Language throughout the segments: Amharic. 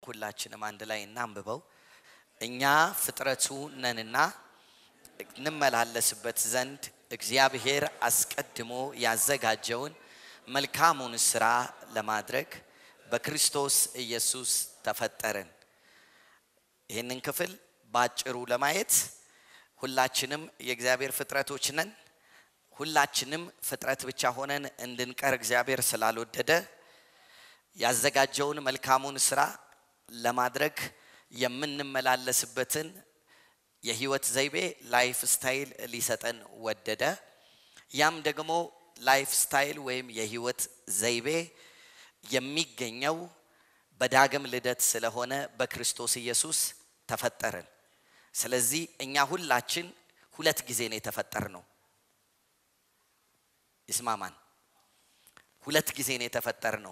ሁላችንም አንድ ላይ እናንብበው። እኛ ፍጥረቱ ነንና እንመላለስበት ዘንድ እግዚአብሔር አስቀድሞ ያዘጋጀውን መልካሙን ስራ ለማድረግ በክርስቶስ ኢየሱስ ተፈጠርን። ይህንን ክፍል በአጭሩ ለማየት ሁላችንም የእግዚአብሔር ፍጥረቶች ነን። ሁላችንም ፍጥረት ብቻ ሆነን እንድንቀር እግዚአብሔር ስላልወደደ ያዘጋጀውን መልካሙን ስራ ለማድረግ የምንመላለስበትን የህይወት ዘይቤ ላይፍ ስታይል ሊሰጠን ወደደ። ያም ደግሞ ላይፍ ስታይል ወይም የህይወት ዘይቤ የሚገኘው በዳግም ልደት ስለሆነ በክርስቶስ ኢየሱስ ተፈጠርን። ስለዚህ እኛ ሁላችን ሁለት ጊዜ ነው የተፈጠር ነው። ይስማማን። ሁለት ጊዜ ነው የተፈጠር ነው።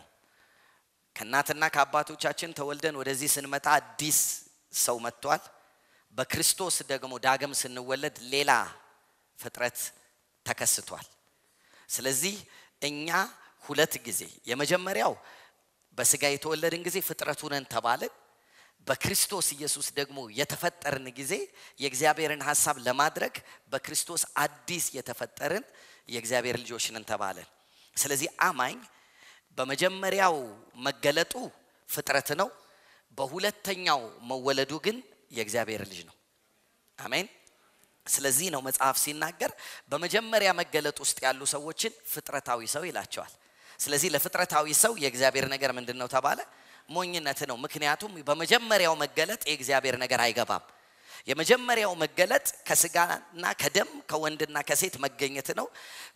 ከእናትና ከአባቶቻችን ተወልደን ወደዚህ ስንመጣ አዲስ ሰው መጥቷል። በክርስቶስ ደግሞ ዳግም ስንወለድ ሌላ ፍጥረት ተከስቷል። ስለዚህ እኛ ሁለት ጊዜ የመጀመሪያው በስጋ የተወለድን ጊዜ ፍጥረቱ ነን ተባልን። በክርስቶስ ኢየሱስ ደግሞ የተፈጠርን ጊዜ የእግዚአብሔርን ሀሳብ ለማድረግ በክርስቶስ አዲስ የተፈጠርን የእግዚአብሔር ልጆች ነን ተባለን። ስለዚህ አማኝ በመጀመሪያው መገለጡ ፍጥረት ነው። በሁለተኛው መወለዱ ግን የእግዚአብሔር ልጅ ነው። አሜን። ስለዚህ ነው መጽሐፍ ሲናገር በመጀመሪያ መገለጥ ውስጥ ያሉ ሰዎችን ፍጥረታዊ ሰው ይላቸዋል። ስለዚህ ለፍጥረታዊ ሰው የእግዚአብሔር ነገር ምንድን ነው ተባለ? ሞኝነት ነው። ምክንያቱም በመጀመሪያው መገለጥ የእግዚአብሔር ነገር አይገባም። የመጀመሪያው መገለጥ ከስጋና ከደም ከወንድና ከሴት መገኘት ነው።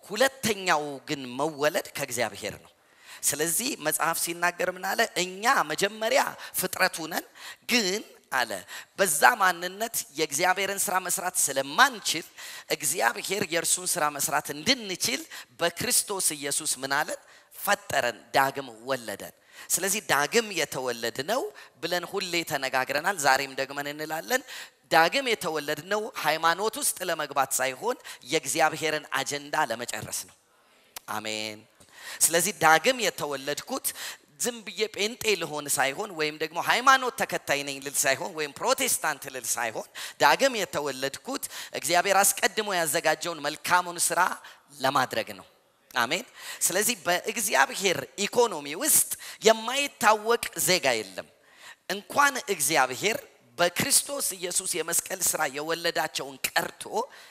ሁለተኛው ግን መወለድ ከእግዚአብሔር ነው። ስለዚህ መጽሐፍ ሲናገር ምን አለ? እኛ መጀመሪያ ፍጥረቱ ነን ግን አለ በዛ ማንነት የእግዚአብሔርን ስራ መስራት ስለማንችል እግዚአብሔር የእርሱን ስራ መስራት እንድንችል በክርስቶስ ኢየሱስ ምን አለን? ፈጠረን፣ ዳግም ወለደን። ስለዚህ ዳግም የተወለድ ነው ብለን ሁሌ ተነጋግረናል። ዛሬም ደግመን እንላለን። ዳግም የተወለድ ነው ሃይማኖት ውስጥ ለመግባት ሳይሆን የእግዚአብሔርን አጀንዳ ለመጨረስ ነው። አሜን። ስለዚህ ዳግም የተወለድኩት ዝም ብዬ ጴንጤ ልሆን ሳይሆን ወይም ደግሞ ሃይማኖት ተከታይ ነኝ ልል ሳይሆን ወይም ፕሮቴስታንት ልል ሳይሆን ዳግም የተወለድኩት እግዚአብሔር አስቀድሞ ያዘጋጀውን መልካሙን ስራ ለማድረግ ነው። አሜን። ስለዚህ በእግዚአብሔር ኢኮኖሚ ውስጥ የማይታወቅ ዜጋ የለም። እንኳን እግዚአብሔር በክርስቶስ ኢየሱስ የመስቀል ስራ የወለዳቸውን ቀርቶ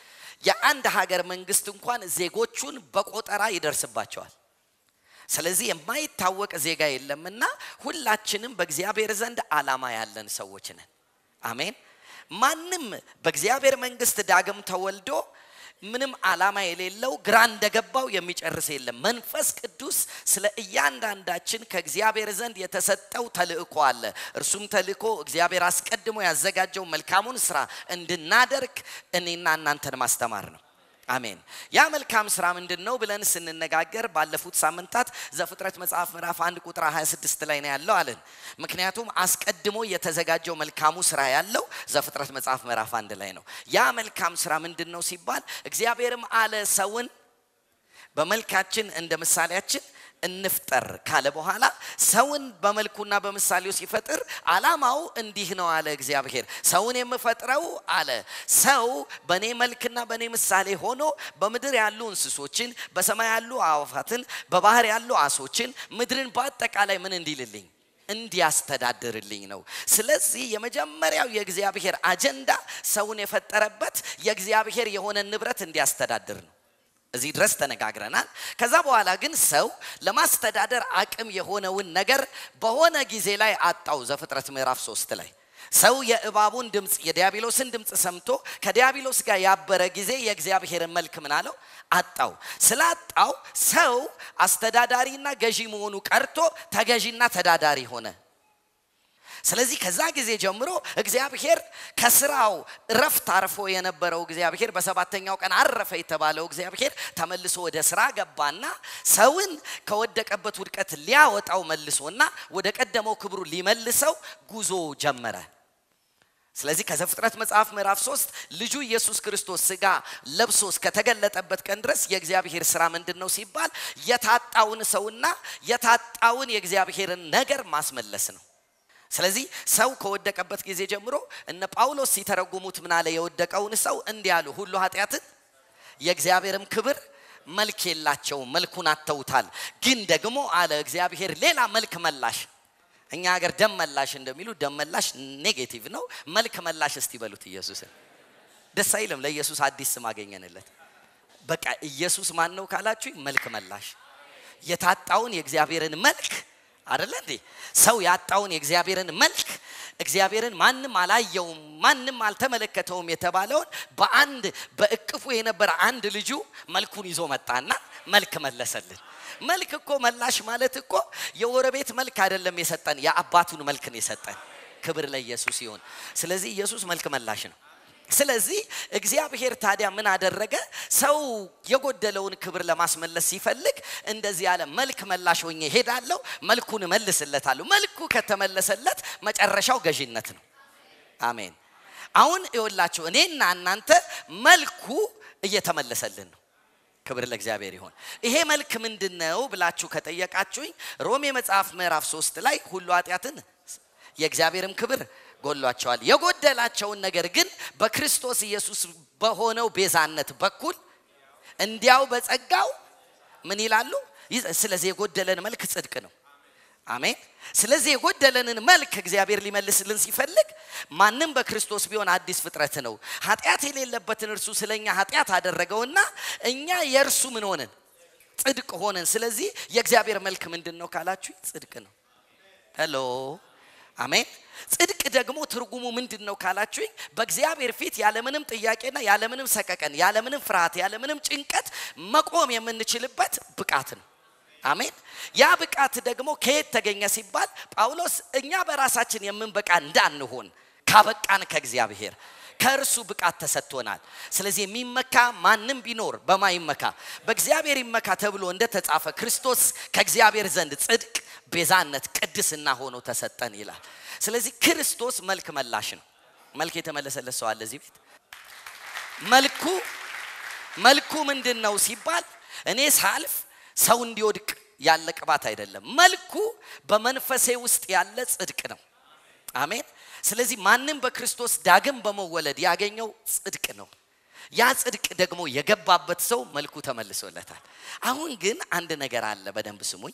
የአንድ ሀገር መንግስት እንኳን ዜጎቹን በቆጠራ ይደርስባቸዋል። ስለዚህ የማይታወቅ ዜጋ የለምና ሁላችንም በእግዚአብሔር ዘንድ ዓላማ ያለን ሰዎች ነን። አሜን። ማንም በእግዚአብሔር መንግስት ዳግም ተወልዶ ምንም ዓላማ የሌለው ግራ እንደገባው የሚጨርስ የለም። መንፈስ ቅዱስ ስለ እያንዳንዳችን ከእግዚአብሔር ዘንድ የተሰጠው ተልእኮ አለ። እርሱም ተልእኮ እግዚአብሔር አስቀድሞ ያዘጋጀው መልካሙን ስራ እንድናደርግ እኔና እናንተን ማስተማር ነው። አሜን። ያ መልካም ስራ ምንድን ነው ብለን ስንነጋገር ባለፉት ሳምንታት ዘፍጥረት መጽሐፍ ምዕራፍ አንድ ቁጥር 26 ላይ ነው ያለው አለን። ምክንያቱም አስቀድሞ የተዘጋጀው መልካሙ ስራ ያለው ዘፍጥረት መጽሐፍ ምዕራፍ አንድ ላይ ነው። ያ መልካም ስራ ምንድን ነው ሲባል እግዚአብሔርም አለ ሰውን በመልካችን እንደ ምሳሌያችን እንፍጠር ካለ በኋላ ሰውን በመልኩና በምሳሌው ሲፈጥር አላማው እንዲህ ነው አለ እግዚአብሔር። ሰውን የምፈጥረው አለ ሰው በእኔ መልክና በእኔ ምሳሌ ሆኖ በምድር ያሉ እንስሶችን፣ በሰማይ ያሉ አዕዋፋትን፣ በባህር ያሉ አሶችን፣ ምድርን በአጠቃላይ ምን እንዲልልኝ እንዲያስተዳድርልኝ ነው። ስለዚህ የመጀመሪያው የእግዚአብሔር አጀንዳ ሰውን የፈጠረበት የእግዚአብሔር የሆነ ንብረት እንዲያስተዳድር ነው። እዚህ ድረስ ተነጋግረናል። ከዛ በኋላ ግን ሰው ለማስተዳደር አቅም የሆነውን ነገር በሆነ ጊዜ ላይ አጣው። ዘፍጥረት ምዕራፍ ሶስት ላይ ሰው የእባቡን ድምፅ የዲያብሎስን ድምፅ ሰምቶ ከዲያብሎስ ጋር ያበረ ጊዜ የእግዚአብሔርን መልክ ምን አለው አጣው። ስላጣው ሰው አስተዳዳሪና ገዢ መሆኑ ቀርቶ ተገዢና ተዳዳሪ ሆነ። ስለዚህ ከዛ ጊዜ ጀምሮ እግዚአብሔር ከስራው እረፍት አርፎ የነበረው እግዚአብሔር በሰባተኛው ቀን አረፈ የተባለው እግዚአብሔር ተመልሶ ወደ ስራ ገባና ሰውን ከወደቀበት ውድቀት ሊያወጣው መልሶና ወደ ቀደመው ክብሩ ሊመልሰው ጉዞ ጀመረ። ስለዚህ ከዘፍጥረት መጽሐፍ ምዕራፍ ሶስት ልጁ ኢየሱስ ክርስቶስ ስጋ ለብሶ እስከተገለጠበት ቀን ድረስ የእግዚአብሔር ስራ ምንድን ነው ሲባል የታጣውን ሰውና የታጣውን የእግዚአብሔርን ነገር ማስመለስ ነው። ስለዚህ ሰው ከወደቀበት ጊዜ ጀምሮ እነ ጳውሎስ ሲተረጉሙት ምናለ የወደቀውን ሰው እንዲህ አሉ፣ ሁሉ ኃጢአትን የእግዚአብሔርም ክብር መልክ የላቸውም፣ መልኩን አተውታል። ግን ደግሞ አለ እግዚአብሔር ሌላ መልክ መላሽ እኛ ሀገር ደም መላሽ እንደሚሉ ደም መላሽ ኔጌቲቭ ነው። መልክ መላሽ እስቲ በሉት ኢየሱስን። ደስ አይልም? ለኢየሱስ አዲስ ስም አገኘንለት። በቃ ኢየሱስ ማን ነው ካላችሁ መልክ መላሽ የታጣውን የእግዚአብሔርን መልክ አደለ እንዴ? ሰው ያጣውን የእግዚአብሔርን መልክ እግዚአብሔርን ማንም አላየውም ማንም አልተመለከተውም የተባለውን በአንድ በእቅፉ የነበረ አንድ ልጁ መልኩን ይዞ መጣና መልክ መለሰልን። መልክ እኮ መላሽ ማለት እኮ የጎረቤት መልክ አይደለም የሰጠን፣ የአባቱን መልክ ነው የሰጠን። ክብር ለኢየሱስ ይሁን። ስለዚህ ኢየሱስ መልክ መላሽ ነው። ስለዚህ እግዚአብሔር ታዲያ ምን አደረገ? ሰው የጎደለውን ክብር ለማስመለስ ሲፈልግ እንደዚህ ያለ መልክ መላሽ ሆኜ ሄዳለሁ፣ መልኩን እመልስለታለሁ። መልኩ ከተመለሰለት መጨረሻው ገዢነት ነው። አሜን። አሁን ይወላችሁ እኔና እናንተ መልኩ እየተመለሰልን ነው። ክብር ለእግዚአብሔር ይሆን። ይሄ መልክ ምንድን ነው ብላችሁ ከጠየቃችሁኝ ሮሜ መጽሐፍ ምዕራፍ ሶስት ላይ ሁሉ ኃጢአትን የእግዚአብሔርም ክብር ጎሏቸዋል። የጎደላቸውን ነገር ግን በክርስቶስ ኢየሱስ በሆነው ቤዛነት በኩል እንዲያው በጸጋው ምን ይላሉ? ስለዚህ የጎደለን መልክ ጽድቅ ነው። አሜን። ስለዚህ የጎደለንን መልክ እግዚአብሔር ሊመልስልን ሲፈልግ ማንም በክርስቶስ ቢሆን አዲስ ፍጥረት ነው። ኃጢአት የሌለበትን እርሱ ስለኛ ኃጢአት አደረገውና እኛ የእርሱ ምን ሆነን ጽድቅ ሆነን። ስለዚህ የእግዚአብሔር መልክ ምንድን ነው ካላችሁ ጽድቅ ነው። ሄሎ አሜን። ጽድቅ ደግሞ ትርጉሙ ምንድን ነው ካላችሁኝ በእግዚአብሔር ፊት ያለምንም ጥያቄና ያለምንም ሰቀቀን ያለምንም ፍርሃት ያለምንም ጭንቀት መቆም የምንችልበት ብቃት ነው። አሜን። ያ ብቃት ደግሞ ከየት ተገኘ ሲባል ጳውሎስ እኛ በራሳችን የምንበቃ እንዳንሆን ካበቃን ከእግዚአብሔር ከእርሱ ብቃት ተሰጥቶናል። ስለዚህ የሚመካ ማንም ቢኖር በማ ይመካ? በእግዚአብሔር ይመካ ተብሎ እንደተጻፈ ክርስቶስ ከእግዚአብሔር ዘንድ ጽድቅ፣ ቤዛነት፣ ቅድስና ሆኖ ተሰጠን ይላል። ስለዚህ ክርስቶስ መልክ መላሽ ነው። መልክ የተመለሰለት ሰው አለ እዚህ ቤት። መልኩ መልኩ ምንድን ነው ሲባል እኔ ሳልፍ ሰው እንዲወድቅ ያለ ቅባት አይደለም። መልኩ በመንፈሴ ውስጥ ያለ ጽድቅ ነው። አሜን። ስለዚህ ማንም በክርስቶስ ዳግም በመወለድ ያገኘው ጽድቅ ነው። ያ ጽድቅ ደግሞ የገባበት ሰው መልኩ ተመልሶለታል። አሁን ግን አንድ ነገር አለ፣ በደንብ ስሙኝ።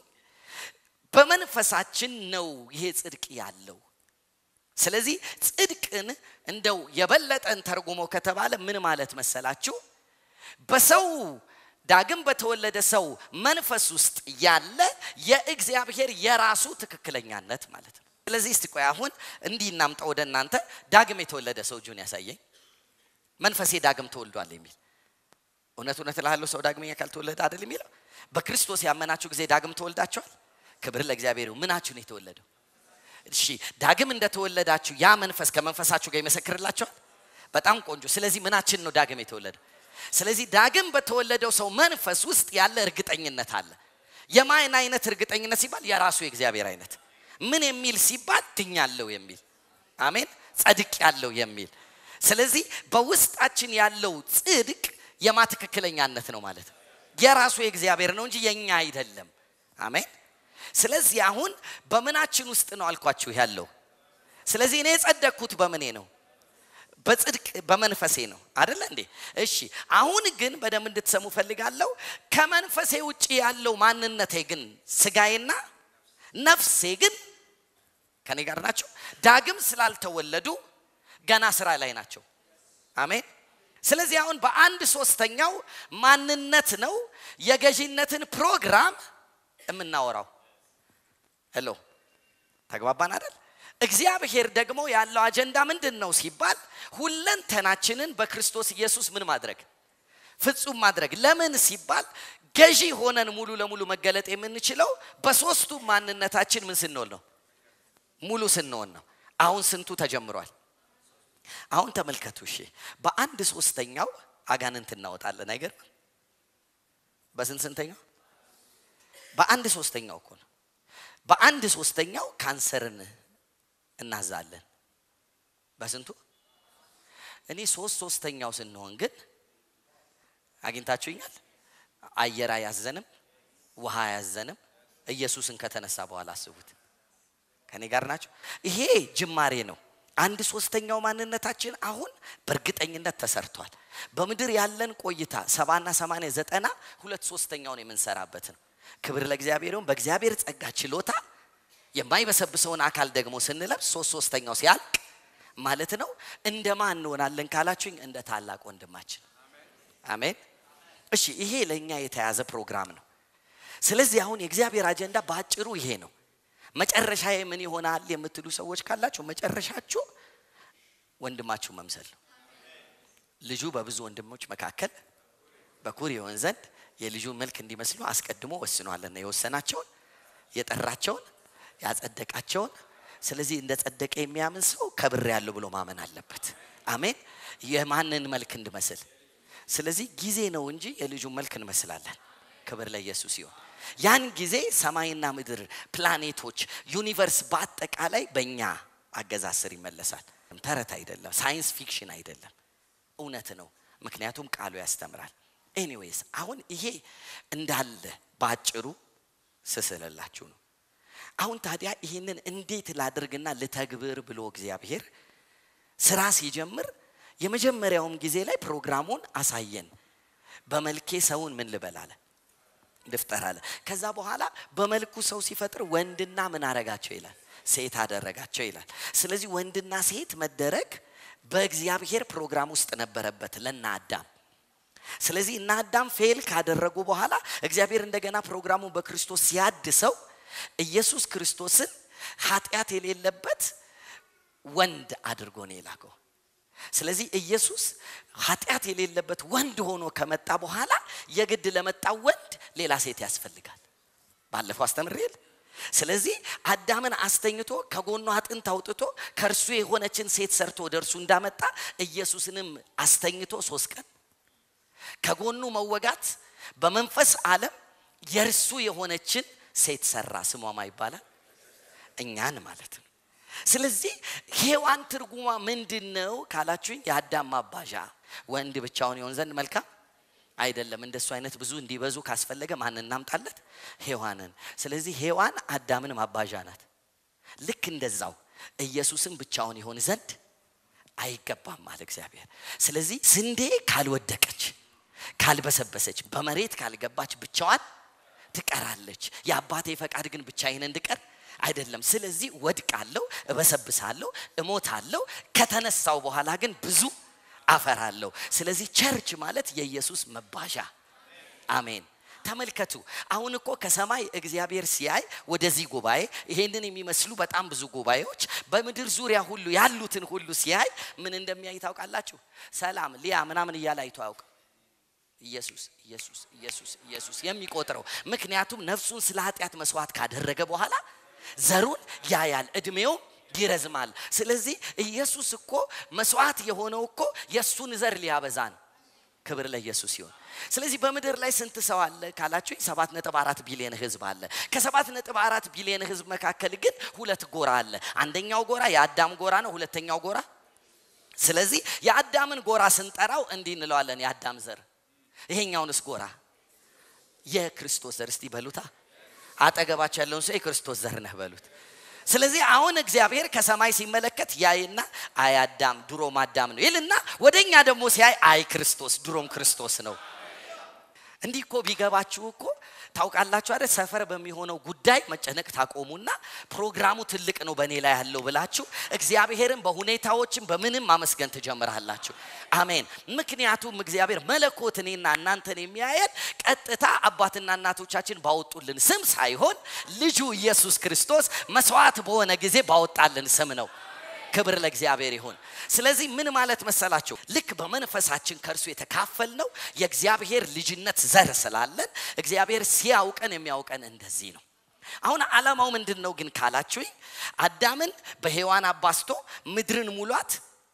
በመንፈሳችን ነው ይሄ ጽድቅ ያለው። ስለዚህ ጽድቅን እንደው የበለጠን ተርጉሞ ከተባለ ምን ማለት መሰላችሁ? በሰው ዳግም በተወለደ ሰው መንፈስ ውስጥ ያለ የእግዚአብሔር የራሱ ትክክለኛነት ማለት ነው። ስለዚህ እስቲ ቆይ አሁን እንዲህ እናምጣ ወደ እናንተ። ዳግም የተወለደ ሰው እጁን ያሳየኝ። መንፈሴ ዳግም ተወልዷል የሚል እውነት እውነት እልሃለሁ ሰው ዳግመኛ ካልተወለደ አይደል የሚለው። በክርስቶስ ያመናችሁ ጊዜ ዳግም ተወልዳችኋል። ክብር ለእግዚአብሔር ይሁን። ምናችሁ ነው የተወለደው? እሺ ዳግም እንደተወለዳችሁ ያ መንፈስ ከመንፈሳችሁ ጋር ይመሰክርላችኋል። በጣም ቆንጆ። ስለዚህ ምናችን ነው ዳግም የተወለደው? ስለዚህ ዳግም በተወለደው ሰው መንፈስ ውስጥ ያለ እርግጠኝነት አለ። የማን አይነት እርግጠኝነት ሲባል የራሱ የእግዚአብሔር አይነት ምን የሚል ሲባል ድኛለሁ የሚል አሜን፣ ጸድቅ ያለው የሚል ስለዚህ በውስጣችን ያለው ጽድቅ የማ ትክክለኛነት ነው ማለት ነው። የራሱ የእግዚአብሔር ነው እንጂ የኛ አይደለም። አሜን። ስለዚህ አሁን በምናችን ውስጥ ነው አልኳችሁ ያለው። ስለዚህ እኔ የጸደቅኩት በምኔ ነው? በጽድቅ በመንፈሴ ነው አደለ እንዴ? እሺ አሁን ግን በደንብ እንድትሰሙ ፈልጋለሁ። ከመንፈሴ ውጭ ያለው ማንነቴ ግን ስጋዬና ነፍሴ ግን ከኔ ጋር ናቸው። ዳግም ስላልተወለዱ ገና ስራ ላይ ናቸው። አሜን። ስለዚህ አሁን በአንድ ሶስተኛው ማንነት ነው የገዢነትን ፕሮግራም የምናወራው። ሄሎ ተግባባን አይደል? እግዚአብሔር ደግሞ ያለው አጀንዳ ምንድን ነው ሲባል ሁለንተናችንን በክርስቶስ ኢየሱስ ምን ማድረግ ፍጹም ማድረግ። ለምን ሲባል ገዢ ሆነን ሙሉ ለሙሉ መገለጥ የምንችለው በሶስቱ ማንነታችን ምን ስንሆን ነው? ሙሉ ስንሆን ነው። አሁን ስንቱ ተጀምሯል? አሁን ተመልከቱ። እሺ በአንድ ሶስተኛው አጋንንት እናወጣለን። አይገርም? በስንት ስንተኛው? በአንድ ሶስተኛው እኮ ነው። በአንድ ሶስተኛው ካንሰርን እናዛለን። በስንቱ? እኔ ሶስት ሶስተኛው ስንሆን ግን አግኝታችሁኛል። አየር አያዘንም፣ ውሃ አያዘንም። ኢየሱስን ከተነሳ በኋላ አስቡት። ከኔ ጋር ናቸው። ይሄ ጅማሬ ነው። አንድ ሶስተኛው ማንነታችን አሁን በእርግጠኝነት ተሰርቷል። በምድር ያለን ቆይታ ሰባና ሰማንያ ዘጠና ሁለት ሶስተኛውን የምንሰራበት ነው። ክብር ለእግዚአብሔር ይሁን። በእግዚአብሔር ጸጋ ችሎታ የማይበሰብሰውን አካል ደግሞ ስንለብስ ሶስት ሶስተኛው ሲያልቅ ማለት ነው እንደ ማን እንሆናለን ካላችሁኝ እንደ ታላቅ ወንድማችን አሜን። እሺ ይሄ ለእኛ የተያዘ ፕሮግራም ነው። ስለዚህ አሁን የእግዚአብሔር አጀንዳ በአጭሩ ይሄ ነው። መጨረሻ ምን ይሆናል የምትሉ ሰዎች ካላችሁ መጨረሻችሁ ወንድማችሁ መምሰል ነው። ልጁ በብዙ ወንድሞች መካከል በኩር ይሆን ዘንድ የልጁን መልክ እንዲመስሉ አስቀድሞ ወስኗልና የወሰናቸውን የጠራቸውን ያጸደቃቸውን ስለዚህ እንደ ጸደቀ የሚያምን ሰው ከብር ያለው ብሎ ማመን አለበት። አሜን። የማንን መልክ እንድመስል? ስለዚህ ጊዜ ነው እንጂ የልጁን መልክ እንመስላለን። ክብር ለኢየሱስ ይሁን። ያን ጊዜ ሰማይና ምድር፣ ፕላኔቶች፣ ዩኒቨርስ በአጠቃላይ በእኛ አገዛዝ ስር ይመለሳል። ተረት አይደለም፣ ሳይንስ ፊክሽን አይደለም፣ እውነት ነው። ምክንያቱም ቃሉ ያስተምራል። ኤኒዌይስ አሁን ይሄ እንዳለ በአጭሩ ስስልላችሁ ነው። አሁን ታዲያ ይህንን እንዴት ላድርግና ልተግብር ብሎ እግዚአብሔር ስራ ሲጀምር የመጀመሪያውም ጊዜ ላይ ፕሮግራሙን አሳየን። በመልኬ ሰውን ምን ልበል አለ ልፍጠር አለ። ከዛ በኋላ በመልኩ ሰው ሲፈጥር ወንድና ምን አረጋቸው ይላል፣ ሴት አደረጋቸው ይላል። ስለዚህ ወንድና ሴት መደረግ በእግዚአብሔር ፕሮግራም ውስጥ ነበረበት ለና አዳም። ስለዚህ እና አዳም ፌል ካደረጉ በኋላ እግዚአብሔር እንደገና ፕሮግራሙን በክርስቶስ ሲያድሰው ኢየሱስ ክርስቶስን ኃጢአት የሌለበት ወንድ አድርጎ ነው የላከው። ስለዚህ ኢየሱስ ኃጢአት የሌለበት ወንድ ሆኖ ከመጣ በኋላ የግድ ለመጣው ወንድ ሌላ ሴት ያስፈልጋል። ባለፈው አስተምሬል። ስለዚህ አዳምን አስተኝቶ ከጎኑ አጥንት አውጥቶ ከእርሱ የሆነችን ሴት ሰርቶ ወደ እርሱ እንዳመጣ ኢየሱስንም አስተኝቶ ሶስት ቀን ከጎኑ መወጋት በመንፈስ ዓለም የእርሱ የሆነችን ሴት ሰራ። ስሟማ ይባላል እኛን ማለት ነው። ስለዚህ ሔዋን ትርጉሟ ምንድን ነው ካላችሁኝ፣ የአዳም ማባዣ ወንድ ብቻውን ይሆን ዘንድ መልካም አይደለም። እንደሱ አይነት ብዙ እንዲበዙ ካስፈለገ ማን እናምጣለት? ሔዋንን። ስለዚህ ሔዋን አዳምን ማባዣ ናት። ልክ እንደዛው ኢየሱስም ብቻውን ይሆን ዘንድ አይገባም አለ እግዚአብሔር። ስለዚህ ስንዴ ካልወደቀች፣ ካልበሰበሰች፣ በመሬት ካልገባች ብቻዋን ትቀራለች። የአባቴ ፈቃድ ግን ብቻዬን እንድቀር አይደለም። ስለዚህ ወድቃለሁ፣ እበሰብሳለሁ፣ እሞታለሁ። ከተነሳው በኋላ ግን ብዙ አፈራለሁ። ስለዚህ ቸርች ማለት የኢየሱስ መባዣ። አሜን። ተመልከቱ። አሁን እኮ ከሰማይ እግዚአብሔር ሲያይ ወደዚህ ጉባኤ ይሄንን የሚመስሉ በጣም ብዙ ጉባኤዎች በምድር ዙሪያ ሁሉ ያሉትን ሁሉ ሲያይ ምን እንደሚያይ ታውቃላችሁ? ሰላም ሊያ ምናምን እያለ አይቶ አያውቅ ኢየሱስ ኢየሱስ ኢየሱስ ኢየሱስ የሚቆጥረው ምክንያቱም ነፍሱን ስለ ኃጢአት መስዋዕት ካደረገ በኋላ ዘሩን ያያል፣ እድሜው ይረዝማል። ስለዚህ ኢየሱስ እኮ መስዋዕት የሆነው እኮ የእሱን ዘር ሊያበዛ ነው። ክብር ለኢየሱስ ይሁን። ስለዚህ በምድር ላይ ስንት ሰው አለ ካላችሁ ሰባት ነጥብ አራት ቢሊዮን ህዝብ አለ። ከሰባት ነጥብ አራት ቢሊዮን ህዝብ መካከል ግን ሁለት ጎራ አለ። አንደኛው ጎራ የአዳም ጎራ ነው። ሁለተኛው ጎራ ስለዚህ የአዳምን ጎራ ስንጠራው እንዲህ እንለዋለን፣ የአዳም ዘር ይሄኛውንስ ጎራ የክርስቶስ ዘር እስቲ በሉታ። አጠገባቸው ያለውን ሰው የክርስቶስ ዘር ነህ በሉት። ስለዚህ አሁን እግዚአብሔር ከሰማይ ሲመለከት ያይና አይ አዳም ድሮም አዳም ነው ይልና ወደኛ ደግሞ ሲያይ አይ ክርስቶስ ድሮም ክርስቶስ ነው። እንዲህ እኮ ቢገባችሁ እኮ ታውቃላችሁ አይደል? ሰፈር በሚሆነው ጉዳይ መጨነቅ ታቆሙና ፕሮግራሙ ትልቅ ነው በእኔ ላይ ያለው ብላችሁ እግዚአብሔርን በሁኔታዎችም በምንም ማመስገን ትጀምራላችሁ። አሜን። ምክንያቱም እግዚአብሔር መለኮት እኔና እናንተን የሚያየን ቀጥታ አባትና እናቶቻችን ባወጡልን ስም ሳይሆን ልጁ ኢየሱስ ክርስቶስ መስዋዕት በሆነ ጊዜ ባወጣልን ስም ነው። ክብር ለእግዚአብሔር ይሁን። ስለዚህ ምን ማለት መሰላችሁ? ልክ በመንፈሳችን ከእርሱ የተካፈልነው የእግዚአብሔር ልጅነት ዘር ስላለን እግዚአብሔር ሲያውቀን የሚያውቀን እንደዚህ ነው። አሁን ዓላማው ምንድን ነው ግን ካላችሁኝ፣ አዳምን በሔዋን አባስቶ ምድርን ሙሏት፣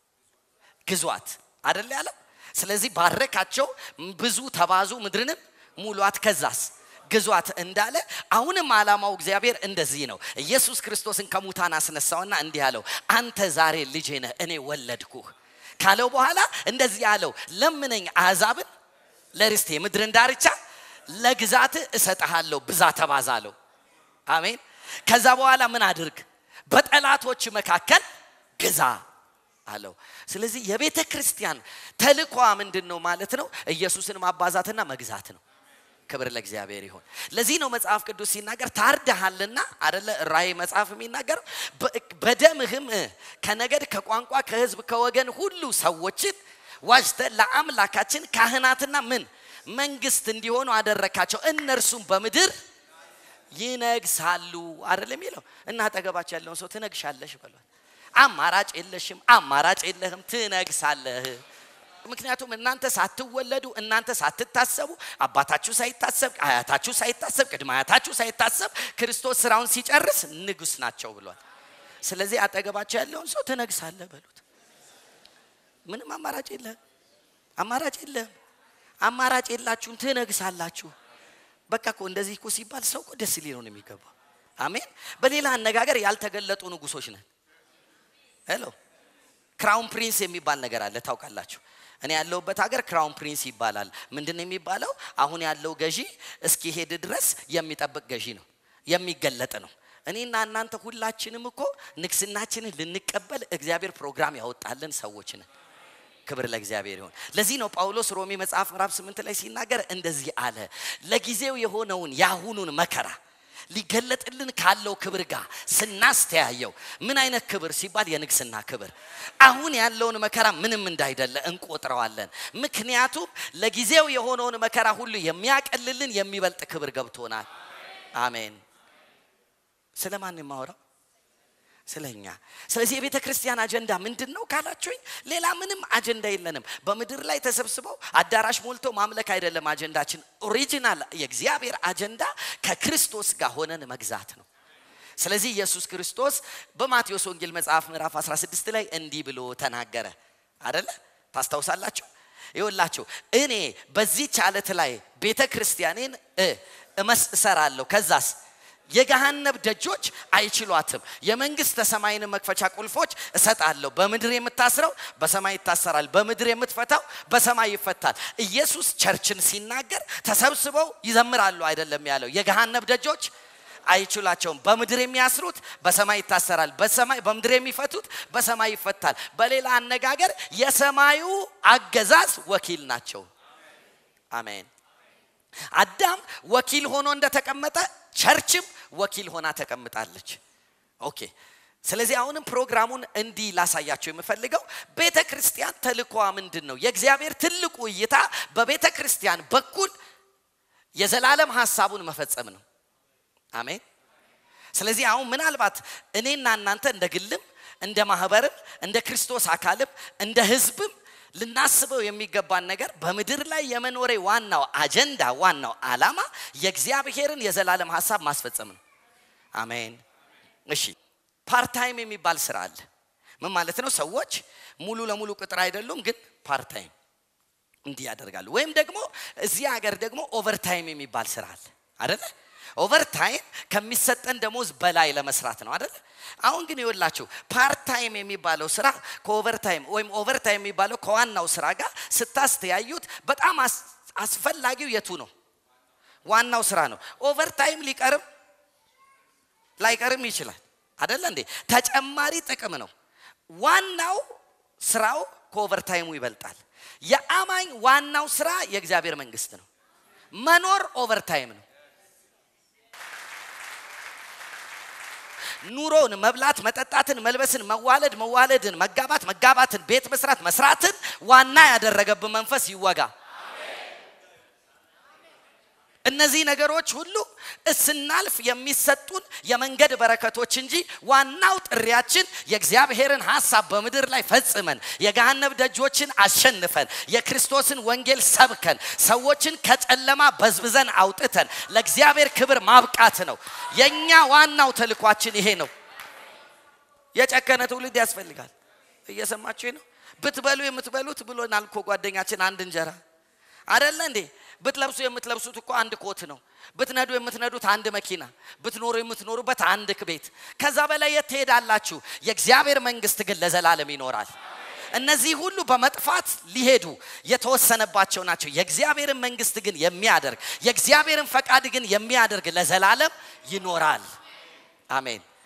ግዟት አደለ ያለው። ስለዚህ ባረካቸው፣ ብዙ ተባዙ፣ ምድርንም ሙሏት፣ ከዛስ ግዟት እንዳለ አሁንም ዓላማው እግዚአብሔር እንደዚህ ነው። ኢየሱስ ክርስቶስን ከሙታን አስነሳውና እንዲህ አለው፣ አንተ ዛሬ ልጄ ነህ እኔ ወለድኩህ ካለው በኋላ እንደዚህ አለው፣ ለምነኝ አሕዛብን ለርስቴ ምድርን ዳርቻ ለግዛት እሰጥሃለሁ፣ ብዛ ተባዛ አለው። አሜን። ከዛ በኋላ ምን አድርግ? በጠላቶች መካከል ግዛ አለው። ስለዚህ የቤተ ክርስቲያን ተልኳ ምንድን ነው ማለት ነው? ኢየሱስን ማባዛትና መግዛት ነው። ክብር ለእግዚአብሔር ይሁን። ለዚህ ነው መጽሐፍ ቅዱስ ሲናገር ታርደሃልና አደለ ራእይ መጽሐፍ የሚናገረው በደምህም ከነገድ ከቋንቋ ከህዝብ ከወገን ሁሉ ሰዎችን ዋጅተ ለአምላካችን ካህናትና ምን መንግስት እንዲሆኑ አደረካቸው እነርሱም በምድር ይነግሳሉ አይደል የሚለው እና አጠገባቸው ያለውን ሰው ትነግሻለሽ በሏል አማራጭ የለሽም አማራጭ የለህም ትነግሳለህ ምክንያቱም እናንተ ሳትወለዱ እናንተ ሳትታሰቡ አባታችሁ ሳይታሰብ አያታችሁ ሳይታሰብ ቅድመ አያታችሁ ሳይታሰብ ክርስቶስ ስራውን ሲጨርስ ንጉስ ናቸው ብሏል ስለዚህ አጠገባቸው ያለውን ሰው ትነግሳለህ በሉት ምንም አማራጭ የለህም አማራጭ የለህም አማራጭ የላችሁም ትነግሳላችሁ በቃ እኮ እንደዚህ እኮ ሲባል ሰው እኮ ደስ ሊለው ነው የሚገባው አሜን በሌላ አነጋገር ያልተገለጡ ንጉሶች ነን ሄሎ ክራውን ፕሪንስ የሚባል ነገር አለ ታውቃላችሁ እኔ ያለሁበት ሀገር ክራውን ፕሪንስ ይባላል ምንድን ነው የሚባለው አሁን ያለው ገዢ እስኪሄድ ድረስ የሚጠብቅ ገዢ ነው የሚገለጥ ነው እኔና እናንተ ሁላችንም እኮ ንግስናችንን ልንቀበል እግዚአብሔር ፕሮግራም ያወጣልን ሰዎች ነን ክብር ለእግዚአብሔር ይሁን ለዚህ ነው ጳውሎስ ሮሜ መጽሐፍ ምዕራፍ ስምንት ላይ ሲናገር እንደዚህ አለ ለጊዜው የሆነውን የአሁኑን መከራ ሊገለጥልን ካለው ክብር ጋር ስናስተያየው ምን አይነት ክብር ሲባል የንግስና ክብር አሁን ያለውን መከራ ምንም እንዳይደለ እንቆጥረዋለን ምክንያቱም ለጊዜው የሆነውን መከራ ሁሉ የሚያቀልልን የሚበልጥ ክብር ገብቶናል አሜን ስለ ማን የማወራው ስለኛ ስለዚህ የቤተ ክርስቲያን አጀንዳ ምንድን ነው ካላችሁኝ ሌላ ምንም አጀንዳ የለንም በምድር ላይ ተሰብስበው አዳራሽ ሞልቶ ማምለክ አይደለም አጀንዳችን ኦሪጂናል የእግዚአብሔር አጀንዳ ከክርስቶስ ጋር ሆነን መግዛት ነው ስለዚህ ኢየሱስ ክርስቶስ በማቴዎስ ወንጌል መጽሐፍ ምዕራፍ 16 ላይ እንዲህ ብሎ ተናገረ አደለ ታስታውሳላችሁ ይወላችሁ እኔ በዚህች አለት ላይ ቤተ ክርስቲያኔን እመስ እሰራለሁ ከዛስ የገሃነብ ደጆች አይችሏትም የመንግስት ሰማይን መክፈቻ ቁልፎች እሰጣለሁ በምድር የምታስረው በሰማይ ይታሰራል በምድር የምትፈታው በሰማይ ይፈታል ኢየሱስ ቸርችን ሲናገር ተሰብስበው ይዘምራሉ አይደለም ያለው የገሃነብ ደጆች አይችላቸውም በምድር የሚያስሩት በሰማይ ይታሰራል በሰማይ በምድር የሚፈቱት በሰማይ ይፈታል በሌላ አነጋገር የሰማዩ አገዛዝ ወኪል ናቸው አሜን አዳም ወኪል ሆኖ እንደተቀመጠ ቸርችም ወኪል ሆና ተቀምጣለች ኦኬ ስለዚህ አሁንም ፕሮግራሙን እንዲህ ላሳያቸው የምፈልገው ቤተ ክርስቲያን ተልኳ ምንድን ነው የእግዚአብሔር ትልቁ እይታ በቤተ ክርስቲያን በኩል የዘላለም ሀሳቡን መፈጸም ነው አሜን ስለዚህ አሁን ምናልባት እኔና እናንተ እንደ ግልም እንደ ማህበርም እንደ ክርስቶስ አካልም እንደ ህዝብም ልናስበው የሚገባን ነገር በምድር ላይ የመኖሬ ዋናው አጀንዳ ዋናው አላማ የእግዚአብሔርን የዘላለም ሀሳብ ማስፈጸም ነው አሜን እሺ ፓርታይም የሚባል ስራ አለ ምን ማለት ነው ሰዎች ሙሉ ለሙሉ ቅጥር አይደሉም ግን ፓርታይም እንዲህ ያደርጋሉ ወይም ደግሞ እዚህ ሀገር ደግሞ ኦቨርታይም የሚባል ስራ አለ አደለ ኦቨርታይም ከሚሰጠን ደሞዝ በላይ ለመስራት ነው አደለ አሁን ግን ይወላችሁ ፓርታይም የሚባለው ስራ ከኦቨርታይም ወይም ኦቨርታይም የሚባለው ከዋናው ስራ ጋር ስታስተያዩት በጣም አስፈላጊው የቱ ነው ዋናው ስራ ነው ኦቨርታይም ሊቀርም ላይቀርም ይችላል አደለ እንዴ ተጨማሪ ጥቅም ነው ዋናው ስራው ከኦቨርታይሙ ይበልጣል የአማኝ ዋናው ስራ የእግዚአብሔር መንግስት ነው መኖር ኦቨርታይም ነው ኑሮን መብላት መጠጣትን መልበስን መዋለድ መዋለድን መጋባት መጋባትን ቤት መስራት መስራትን ዋና ያደረገብን መንፈስ ይወጋ እነዚህ ነገሮች ሁሉ ስናልፍ የሚሰጡን የመንገድ በረከቶች እንጂ ዋናው ጥሪያችን የእግዚአብሔርን ሀሳብ በምድር ላይ ፈጽመን የገሃነብ ደጆችን አሸንፈን የክርስቶስን ወንጌል ሰብከን ሰዎችን ከጨለማ በዝብዘን አውጥተን ለእግዚአብሔር ክብር ማብቃት ነው የእኛ ዋናው ተልኳችን ይሄ ነው የጨከነ ትውልድ ያስፈልጋል እየሰማችሁ ነው ብትበሉ የምትበሉት ብሎናል እኮ ጓደኛችን አንድ እንጀራ አደለ እንዴ ብትለብሱ የምትለብሱት እኮ አንድ ኮት ነው ብትነዱ የምትነዱት አንድ መኪና ብትኖሩ የምትኖሩበት አንድ ቤት ከዛ በላይ የት ትሄዳላችሁ የእግዚአብሔር መንግስት ግን ለዘላለም ይኖራል እነዚህ ሁሉ በመጥፋት ሊሄዱ የተወሰነባቸው ናቸው የእግዚአብሔርን መንግስት ግን የሚያደርግ የእግዚአብሔርን ፈቃድ ግን የሚያደርግ ለዘላለም ይኖራል አሜን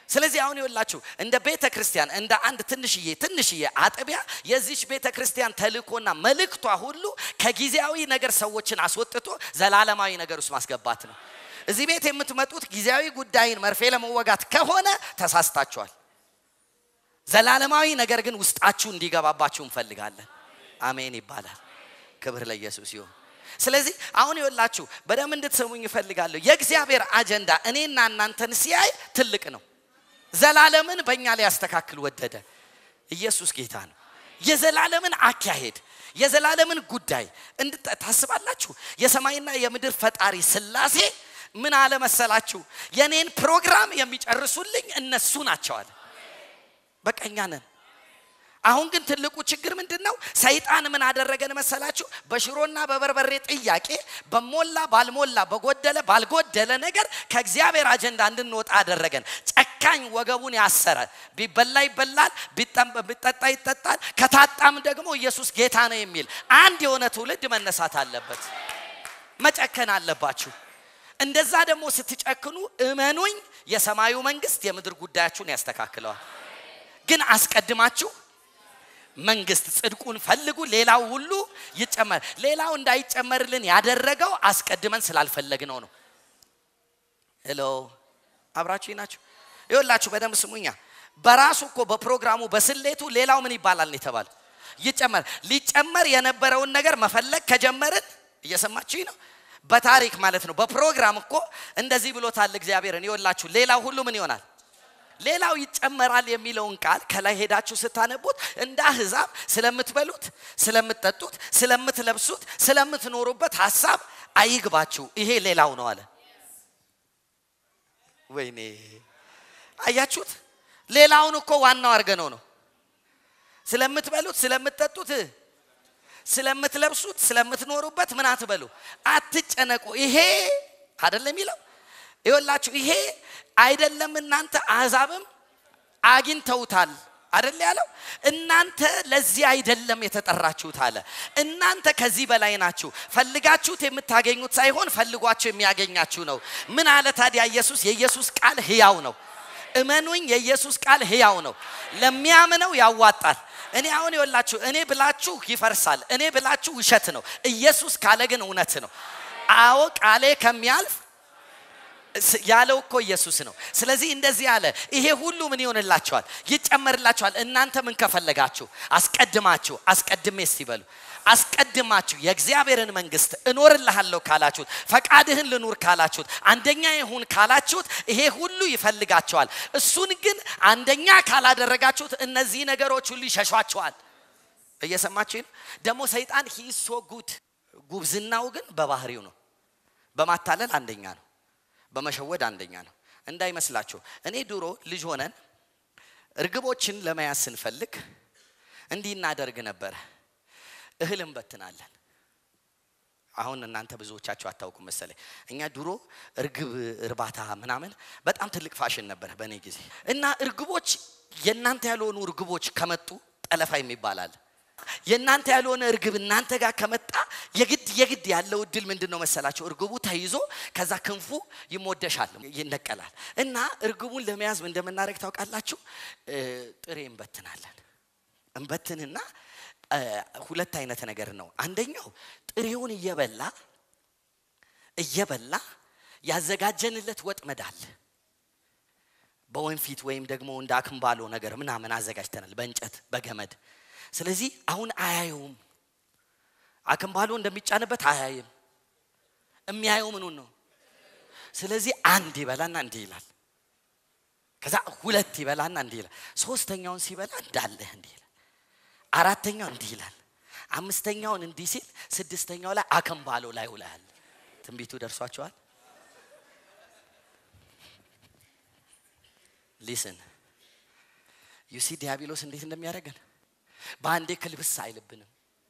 ስለዚህ አሁን ይወላችሁ እንደ ቤተ ክርስቲያን እንደ አንድ ትንሽዬ ትንሽዬ አጥቢያ የዚች ቤተ ክርስቲያን ተልእኮና መልእክቷ ሁሉ ከጊዜያዊ ነገር ሰዎችን አስወጥቶ ዘላለማዊ ነገር ውስጥ ማስገባት ነው። እዚህ ቤት የምትመጡት ጊዜያዊ ጉዳይን መርፌ ለመወጋት ከሆነ ተሳስታችኋል። ዘላለማዊ ነገር ግን ውስጣችሁ እንዲገባባችሁ እንፈልጋለን። አሜን ይባላል። ክብር ለኢየሱስ ይሁን። ስለዚህ አሁን ይወላችሁ በደንብ እንድትሰሙኝ እፈልጋለሁ። የእግዚአብሔር አጀንዳ እኔና እናንተን ሲያይ ትልቅ ነው። ዘላለምን በእኛ ላይ ያስተካክል ወደደ። ኢየሱስ ጌታ ነው። የዘላለምን አካሄድ የዘላለምን ጉዳይ ታስባላችሁ። የሰማይና የምድር ፈጣሪ ስላሴ ምን አለ መሰላችሁ? የኔን ፕሮግራም የሚጨርሱልኝ እነሱ ናቸው አለ። በቃ እኛ ነን። አሁን ግን ትልቁ ችግር ምንድን ነው? ሰይጣን ምን አደረገን መሰላችሁ? በሽሮና በበርበሬ ጥያቄ በሞላ ባልሞላ በጎደለ ባልጎደለ ነገር ከእግዚአብሔር አጀንዳ እንድንወጣ አደረገን። ጨካኝ ወገቡን ያሰረ ቢበላ ይበላል፣ ቢጠጣ ይጠጣል፣ ከታጣም ደግሞ ኢየሱስ ጌታ ነው የሚል አንድ የሆነ ትውልድ መነሳት አለበት። መጨከን አለባችሁ። እንደዛ ደግሞ ስትጨክኑ እመኑኝ፣ የሰማዩ መንግስት የምድር ጉዳያችሁን ያስተካክለዋል። ግን አስቀድማችሁ መንግስት ጽድቁን ፈልጉ፣ ሌላው ሁሉ ይጨመር። ሌላው እንዳይጨመርልን ያደረገው አስቀድመን ስላልፈለግነው ነው። ሄሎ አብራችሁ ናችሁ? ይኸውላችሁ በደንብ ስሙኛ። በራሱ እኮ በፕሮግራሙ በስሌቱ ሌላው ምን ይባላል ነው የተባለ ይጨመር። ሊጨመር የነበረውን ነገር መፈለግ ከጀመርን እየሰማችሁ ነው። በታሪክ ማለት ነው። በፕሮግራም እኮ እንደዚህ ብሎታል እግዚአብሔርን። ይኸውላችሁ ሌላው ሁሉ ምን ይሆናል ሌላው ይጨመራል የሚለውን ቃል ከላይ ሄዳችሁ ስታነቡት እንደ አህዛብ ስለምትበሉት፣ ስለምትጠጡት፣ ስለምትለብሱት፣ ስለምትኖሩበት ሀሳብ አይግባችሁ፣ ይሄ ሌላው ነው አለ። ወይኔ አያችሁት? ሌላውን እኮ ዋናው አድርገነው ነው። ስለምትበሉት፣ ስለምትጠጡት፣ ስለምትለብሱት፣ ስለምትኖሩበት ምን አትበሉ፣ አትጨነቁ። ይሄ አይደለም የሚለው ይወላችሁ ይሄ አይደለም እናንተ አሕዛብም አግኝተውታል አደለ ያለው እናንተ ለዚህ አይደለም የተጠራችሁት አለ እናንተ ከዚህ በላይ ናችሁ ፈልጋችሁት የምታገኙት ሳይሆን ፈልጓችሁ የሚያገኛችሁ ነው ምን አለ ታዲያ ኢየሱስ የኢየሱስ ቃል ህያው ነው እመኑኝ የኢየሱስ ቃል ህያው ነው ለሚያምነው ያዋጣል እኔ አሁን ይወላችሁ እኔ ብላችሁ ይፈርሳል እኔ ብላችሁ ውሸት ነው ኢየሱስ ካለ ግን እውነት ነው አዎ ቃሌ ከሚያልፍ ያለው እኮ ኢየሱስ ነው። ስለዚህ እንደዚህ አለ፣ ይሄ ሁሉ ምን ይሆንላችኋል? ይጨመርላችኋል። እናንተ ምን ከፈለጋችሁ አስቀድማችሁ አስቀድሜ እስቲ በሉ አስቀድማችሁ የእግዚአብሔርን መንግስት እኖርልሃለሁ ካላችሁት፣ ፈቃድህን ልኑር ካላችሁት፣ አንደኛ ይሁን ካላችሁት፣ ይሄ ሁሉ ይፈልጋቸዋል። እሱን ግን አንደኛ ካላደረጋችሁት እነዚህ ነገሮች ሁሉ ይሸሿቸዋል። እየሰማችሁ ነው። ደግሞ ሰይጣን ሂሶ ጉድ ጉብዝናው ግን በባህሪው ነው። በማታለል አንደኛ ነው። በመሸወድ አንደኛ ነው። እንዳይመስላችሁ እኔ ድሮ ልጅ ሆነን እርግቦችን ለመያዝ ስንፈልግ እንዲህ እናደርግ ነበረ። እህል እንበትናለን። አሁን እናንተ ብዙዎቻችሁ አታውቁም መሰለኝ። እኛ ድሮ እርግብ እርባታ ምናምን በጣም ትልቅ ፋሽን ነበረ በእኔ ጊዜ እና እርግቦች የእናንተ ያልሆኑ እርግቦች ከመጡ ጠለፋ የሚባል አለ። የእናንተ ያልሆነ እርግብ እናንተ ጋር ከመጣ የግድ የግድ ያለው እድል ምንድን ነው መሰላቸው? እርግቡ ተይዞ ከዛ ክንፉ ይሞደሻል፣ ይነቀላል። እና እርግቡን ለመያዝ እንደምናደርግ ታውቃላችሁ? ጥሬ እንበትናለን። እንበትንና ሁለት አይነት ነገር ነው። አንደኛው ጥሬውን እየበላ እየበላ ያዘጋጀንለት ወጥመድ አለ። በወንፊት ወይም ደግሞ እንደ አክምባሎ ነገር ምናምን አዘጋጅተናል፣ በእንጨት በገመድ ስለዚህ አሁን አያየውም። አክምባሎ እንደሚጫንበት አያይም። የሚያየው ምኑን ነው? ስለዚህ አንድ ይበላና እንዲህ ይላል። ከዛ ሁለት ይበላና እንዲህ ይላል። ሶስተኛውን ሲበላ እንዳለህ እንዲህ ይላል። አራተኛው እንዲህ ይላል። አምስተኛውን እንዲህ ሲል ስድስተኛው ላይ አክምባሎ ላይ ውላል። ትንቢቱ ደርሷቸዋል። ሊስን ዩሲ ዲያብሎስ እንዴት እንደሚያደርገን በአንዴ ክልብስ አይልብንም።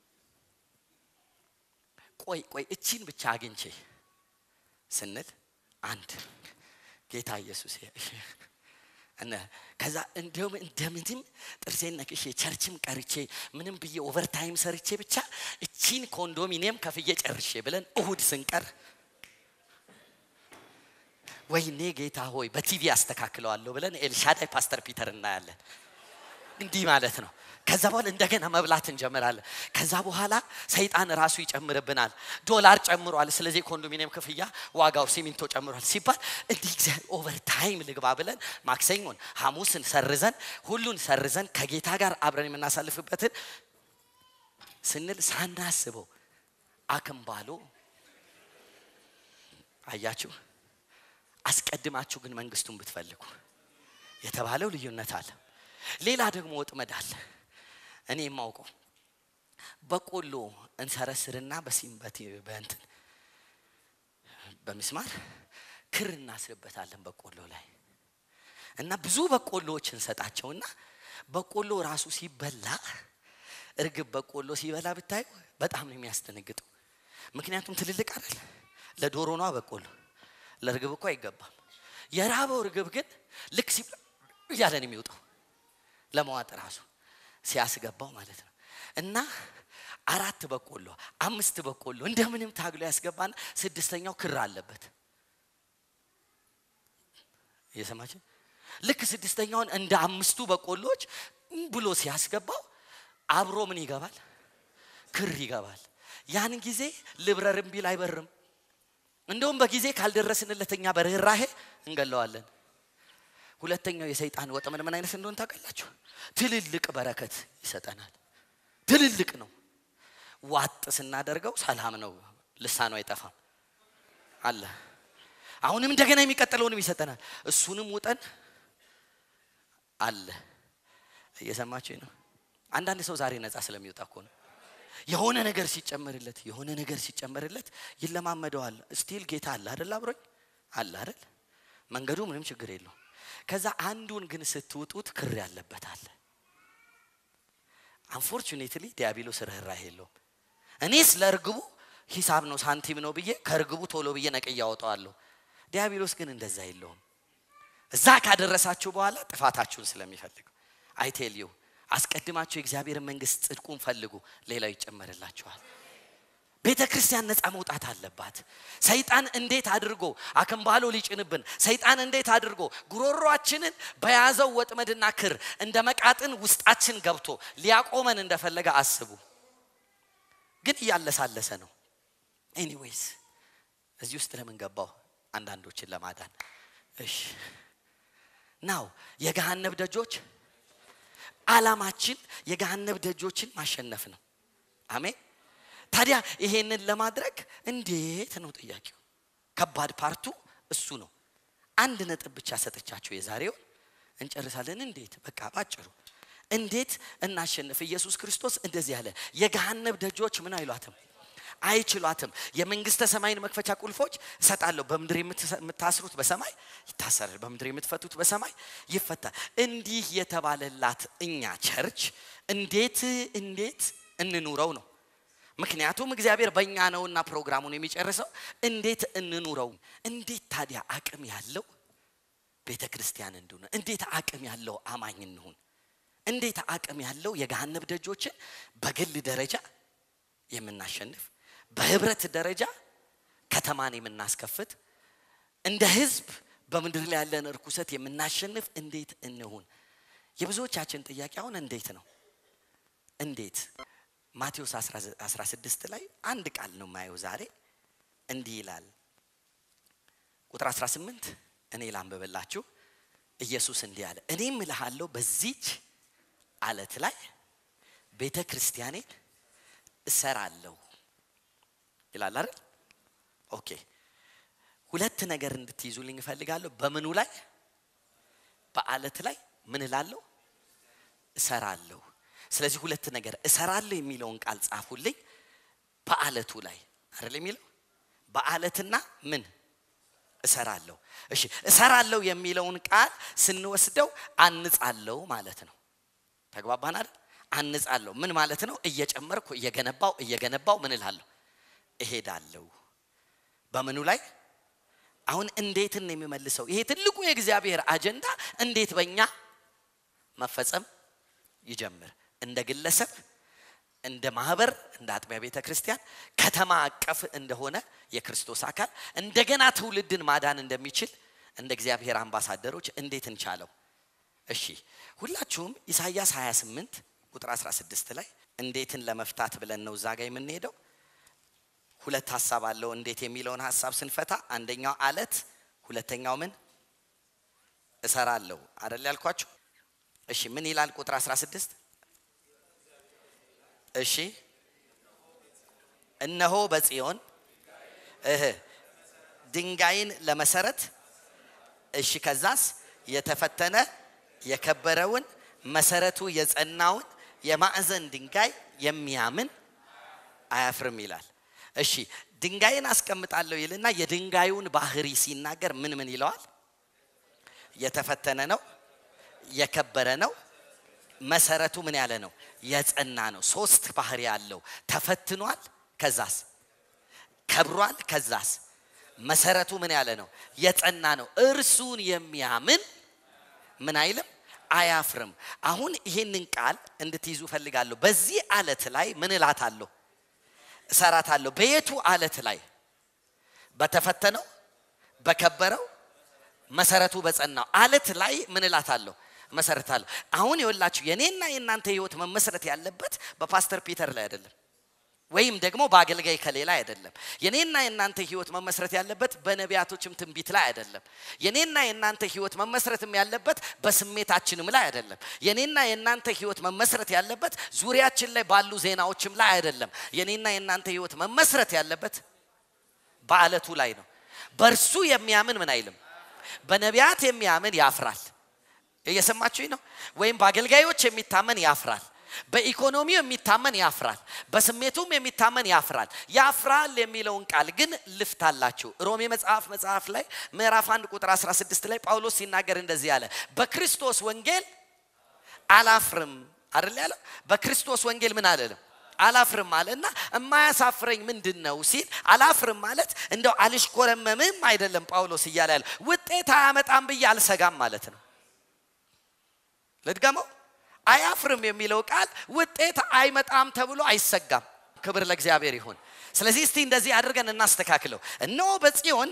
ቆይ ቆይ እቺን ብቻ አግኝቼ ስንል አንድ ጌታ ኢየሱስ እነ ከዛ እንዲሁም እንደምንም ጥርሴን ነክሼ ቸርችም ቀርቼ ምንም ብዬ ኦቨርታይም ሰርቼ ብቻ እቺን ኮንዶሚኒየም ከፍዬ ጨርሼ ብለን እሁድ ስንቀር ወይኔ ጌታ ሆይ በቲቪ አስተካክለዋለሁ ብለን ኤልሻዳይ ፓስተር ፒተር እናያለን። እንዲህ ማለት ነው። ከዛ በኋላ እንደገና መብላት እንጀምራለን። ከዛ በኋላ ሰይጣን ራሱ ይጨምርብናል። ዶላር ጨምሯል፣ ስለዚህ ኮንዶሚኒየም ክፍያ ዋጋው ሲሚንቶ ጨምሯል ሲባል እንዲህ እግዚአብሔር ኦቨር ታይም ልግባ ብለን ማክሰኞን፣ ሐሙስን ሰርዘን ሁሉን ሰርዘን ከጌታ ጋር አብረን የምናሳልፍበትን ስንል ሳናስበው አክምባሎ አያችሁ። አስቀድማችሁ ግን መንግስቱን ብትፈልጉ የተባለው ልዩነት አለ። ሌላ ደግሞ ወጥመድ አለ። እኔ የማውቀው በቆሎ እንሰረስርና በሲምበት በእንትን በሚስማር ክር እናስርበታለን በቆሎ ላይ እና ብዙ በቆሎዎች እንሰጣቸውና በቆሎ ራሱ ሲበላ እርግብ በቆሎ ሲበላ ብታዩ በጣም ነው የሚያስደነግጠው። ምክንያቱም ትልልቅ አይደል? ለዶሮ ነዋ በቆሎ፣ ለእርግብ እኮ አይገባም። የራበው እርግብ ግን ልክ ሲ እያለ ነው የሚወጣው ለመዋጥ ራሱ ሲያስገባው ማለት ነው። እና አራት በቆሎ አምስት በቆሎ እንደምንም ታግሎ ያስገባና ስድስተኛው ክር አለበት። እየሰማችን ልክ ስድስተኛውን እንደ አምስቱ በቆሎች ብሎ ሲያስገባው አብሮ ምን ይገባል? ክር ይገባል። ያን ጊዜ ልብረርም ቢል አይበርም። እንደውም በጊዜ ካልደረስንለት እኛ በርኅራሄ እንገለዋለን። ሁለተኛው የሰይጣን ወጥመድ ምን አይነት እንደሆነ ታውቃላችሁ? ትልልቅ በረከት ይሰጠናል። ትልልቅ ነው። ዋጥ ስናደርገው ሰላም ነው፣ ልሳኑ አይጠፋም አለ። አሁንም እንደገና የሚቀጥለውንም ይሰጠናል። እሱንም ውጠን አለ። እየሰማችሁ ነው። አንዳንድ ሰው ዛሬ ነፃ ስለሚወጣ እኮ ነው። የሆነ ነገር ሲጨመርለት የሆነ ነገር ሲጨመርለት ይለማመደዋል። ስቲል ጌታ አለ አይደል? አብሮኝ አለ አይደል? መንገዱ ምንም ችግር የለው። ከዛ አንዱን ግን ስትውጡት ክር ያለበት አለ። አንፎርቹኔትሊ ዲያብሎስ ርኅራኄ የለውም። እኔስ ለእርግቡ ሂሳብ ነው ሳንቲም ነው ብዬ ከእርግቡ ቶሎ ብዬ ነቅዬ አወጣዋለሁ። ዲያብሎስ ግን እንደዛ የለውም። እዛ ካደረሳችሁ በኋላ ጥፋታችሁን ስለሚፈልግ አይቴልዩ አስቀድማችሁ የእግዚአብሔርን መንግስት ጽድቁን ፈልጉ፣ ሌላው ይጨመርላችኋል። ቤተ ክርስቲያን ነፃ መውጣት አለባት። ሰይጣን እንዴት አድርጎ አክንባሎ ሊጭንብን፣ ሰይጣን እንዴት አድርጎ ጉሮሯችንን በያዘው ወጥመድና ክር እንደ መቃጥን ውስጣችን ገብቶ ሊያቆመን እንደፈለገ አስቡ። ግን እያለሳለሰ ነው። ኤኒዌይስ እዚህ ውስጥ ለምን ገባው? አንዳንዶችን ለማዳን እሺ። ናው የገሃነብ ደጆች አላማችን የገሃነብ ደጆችን ማሸነፍ ነው። አሜን። ታዲያ ይሄንን ለማድረግ እንዴት ነው ጥያቄው? ከባድ ፓርቱ እሱ ነው። አንድ ነጥብ ብቻ ሰጥቻችሁ የዛሬውን እንጨርሳለን። እንዴት በቃ ባጭሩ እንዴት እናሸንፍ? ኢየሱስ ክርስቶስ እንደዚህ ያለ የገሃነብ ደጆች ምን አይሏትም አይችሏትም። የመንግስተ ሰማይን መክፈቻ ቁልፎች እሰጣለሁ። በምድር የምታስሩት በሰማይ ይታሰራል፣ በምድር የምትፈቱት በሰማይ ይፈታል። እንዲህ የተባለላት እኛ ቸርች እንዴት እንዴት እንኑረው ነው። ምክንያቱም እግዚአብሔር በእኛ ነውና ፕሮግራሙን የሚጨርሰው እንዴት እንኑረው። እንዴት ታዲያ አቅም ያለው ቤተ ክርስቲያን እንድሆን፣ እንዴት አቅም ያለው አማኝ እንሁን፣ እንዴት አቅም ያለው የገሃነብ ደጆችን በግል ደረጃ የምናሸንፍ በህብረት ደረጃ ከተማን የምናስከፍት እንደ ህዝብ በምድር ላይ ያለን እርኩሰት የምናሸንፍ እንዴት እንሁን? የብዙዎቻችን ጥያቄ አሁን እንዴት ነው? እንዴት ማቴዎስ 16 ላይ አንድ ቃል ነው የማየው ዛሬ እንዲህ ይላል። ቁጥር 18 እኔ ላንብብላችሁ። ኢየሱስ እንዲህ አለ፣ እኔም እልሃለሁ በዚች አለት ላይ ቤተ ክርስቲያኔን እሰራለሁ ይላል አይደል? ኦኬ ሁለት ነገር እንድትይዙልኝ እፈልጋለሁ። በምኑ ላይ? በአለት ላይ ምን እላለሁ? እሰራለሁ። ስለዚህ ሁለት ነገር እሰራለሁ የሚለውን ቃል ጻፉልኝ። በአለቱ ላይ አይደል የሚለው በአለትና ምን እሰራለሁ። እሺ እሰራለሁ የሚለውን ቃል ስንወስደው አንጻለሁ ማለት ነው። ተግባባን አይደል? አንጻለሁ ምን ማለት ነው? እየጨመርኩ እየገነባው እየገነባው ምን እላለሁ እሄዳለሁ። በምኑ ላይ አሁን እንዴትን ነው የሚመልሰው? ይሄ ትልቁ የእግዚአብሔር አጀንዳ እንዴት በእኛ መፈጸም ይጀምር። እንደ ግለሰብ፣ እንደ ማህበር፣ እንደ አጥቢያ ቤተ ክርስቲያን ከተማ አቀፍ እንደሆነ የክርስቶስ አካል እንደገና ትውልድን ማዳን እንደሚችል እንደ እግዚአብሔር አምባሳደሮች እንዴት እንቻለው? እሺ ሁላችሁም ኢሳይያስ 28 ቁጥር 16 ላይ እንዴትን ለመፍታት ብለን ነው እዛ ጋር የምንሄደው። ሁለት ሀሳብ አለው እንዴት የሚለውን ሀሳብ ስንፈታ፣ አንደኛው አለት፣ ሁለተኛው ምን እሰራለሁ አደል ያልኳችሁ። እሺ ምን ይላል ቁጥር 16 እሺ እነሆ በጽዮን እህ ድንጋይን ለመሰረት እሺ ከዛስ የተፈተነ የከበረውን መሰረቱ የጸናውን የማዕዘን ድንጋይ የሚያምን አያፍርም ይላል። እሺ ድንጋይን አስቀምጣለሁ ይልና የድንጋዩን ባህሪ ሲናገር ምን ምን ይለዋል? የተፈተነ ነው፣ የከበረ ነው፣ መሰረቱ ምን ያለ ነው? የጸና ነው። ሶስት ባህሪ አለው። ተፈትኗል፣ ከዛስ ከብሯል፣ ከዛስ መሰረቱ ምን ያለ ነው? የጸና ነው። እርሱን የሚያምን ምን አይልም አያፍርም። አሁን ይሄንን ቃል እንድትይዙ ፈልጋለሁ። በዚህ አለት ላይ ምን እላታለሁ? እሰራታለሁ። በየቱ አለት ላይ? በተፈተነው በከበረው መሰረቱ በጸናው አለት ላይ ምን እላታለሁ? መሰረታለሁ። አሁን የወላችሁ የኔና የእናንተ ህይወት መመስረት ያለበት በፓስተር ፒተር ላይ አይደለም፣ ወይም ደግሞ በአገልጋይ ከሌላ አይደለም። የኔና የእናንተ ህይወት መመስረት ያለበት በነቢያቶችም ትንቢት ላይ አይደለም። የኔና የእናንተ ህይወት መመስረትም ያለበት በስሜታችንም ላይ አይደለም። የኔና የእናንተ ህይወት መመስረት ያለበት ዙሪያችን ላይ ባሉ ዜናዎችም ላይ አይደለም። የኔና የእናንተ ህይወት መመስረት ያለበት በአለቱ ላይ ነው። በእርሱ የሚያምን ምን አይልም። በነቢያት የሚያምን ያፍራል። እየሰማችሁኝ ነው? ወይም በአገልጋዮች የሚታመን ያፍራል። በኢኮኖሚው የሚታመን ያፍራል። በስሜቱም የሚታመን ያፍራል። ያፍራል የሚለውን ቃል ግን ልፍታላችሁ። ሮሜ መጽሐፍ መጽሐፍ ላይ ምዕራፍ 1 ቁጥር 16 ላይ ጳውሎስ ሲናገር እንደዚህ አለ፣ በክርስቶስ ወንጌል አላፍርም አይደል ያለው። በክርስቶስ ወንጌል ምን አለለም አላፍርም አለ እና የማያሳፍረኝ ምንድን ነው ሲል አላፍርም ማለት እንደው አልሽኮረመምም አይደለም ጳውሎስ እያለ ያለ ውጤት አያመጣም ብዬ አልሰጋም ማለት ነው። ልድገመው አያፍርም የሚለው ቃል ውጤት አይመጣም ተብሎ አይሰጋም። ክብር ለእግዚአብሔር ይሁን። ስለዚህ እስቲ እንደዚህ አድርገን እናስተካክለው። እነሆ በጽዮን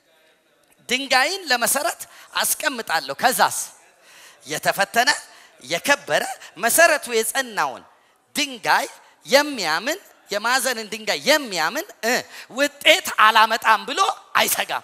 ድንጋይን ለመሰረት አስቀምጣለሁ፣ ከዛስ የተፈተነ የከበረ መሰረቱ የጸናውን ድንጋይ የሚያምን የማዕዘንን ድንጋይ የሚያምን ውጤት አላመጣም ብሎ አይሰጋም።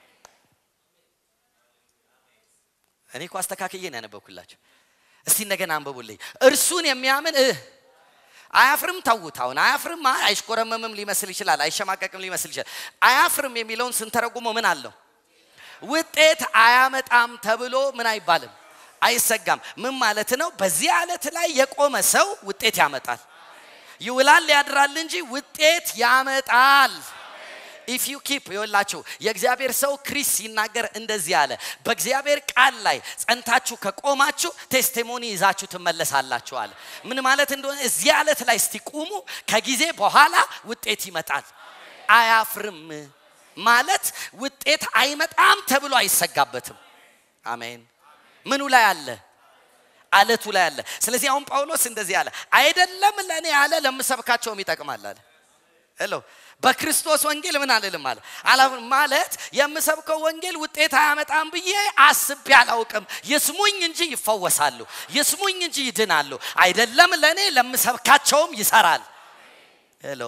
እኔ እኮ አስተካክዬ ነው ያነበብኩላቸው። እስቲ እንደገና አንብቡልኝ። እርሱን የሚያምን አያፍርም። ተዉት። አሁን አያፍርም፣ አይሽኮረመምም ሊመስል ይችላል፣ አይሸማቀቅም ሊመስል ይችላል። አያፍርም የሚለውን ስንተረጉመው ምን አለው? ውጤት አያመጣም ተብሎ ምን አይባልም፣ አይሰጋም። ምን ማለት ነው? በዚህ አለት ላይ የቆመ ሰው ውጤት ያመጣል። ይውላል ያድራል እንጂ ውጤት ያመጣል። ኢፍ ዩ ኪፕ ይወላችሁ የእግዚአብሔር ሰው ክሪስ ሲናገር እንደዚህ አለ። በእግዚአብሔር ቃል ላይ ጸንታችሁ ከቆማችሁ ቴስቲሞኒ ይዛችሁ ትመለሳላችሁ አለ። ምን ማለት እንደሆነ እዚህ አለት ላይ እስቲ ቁሙ፣ ከጊዜ በኋላ ውጤት ይመጣል። አያፍርም ማለት ውጤት አይመጣም ተብሎ አይሰጋበትም። አሜን። ምኑ ላይ አለ? አለቱ ላይ አለ። ስለዚህ አሁን ጳውሎስ እንደዚህ አለ፣ አይደለም ለእኔ አለ ለምሰብካቸውም ይጠቅማል አለ ሄሎ በክርስቶስ ወንጌል ምን አልልም አለ ማለት የምሰብከው ወንጌል ውጤት አያመጣም ብዬ አስቤ አላውቅም። ይስሙኝ እንጂ ይፈወሳሉ፣ ይስሙኝ እንጂ ይድናሉ። አይደለም ለእኔ ለምሰብካቸውም ይሰራል። ሄሎ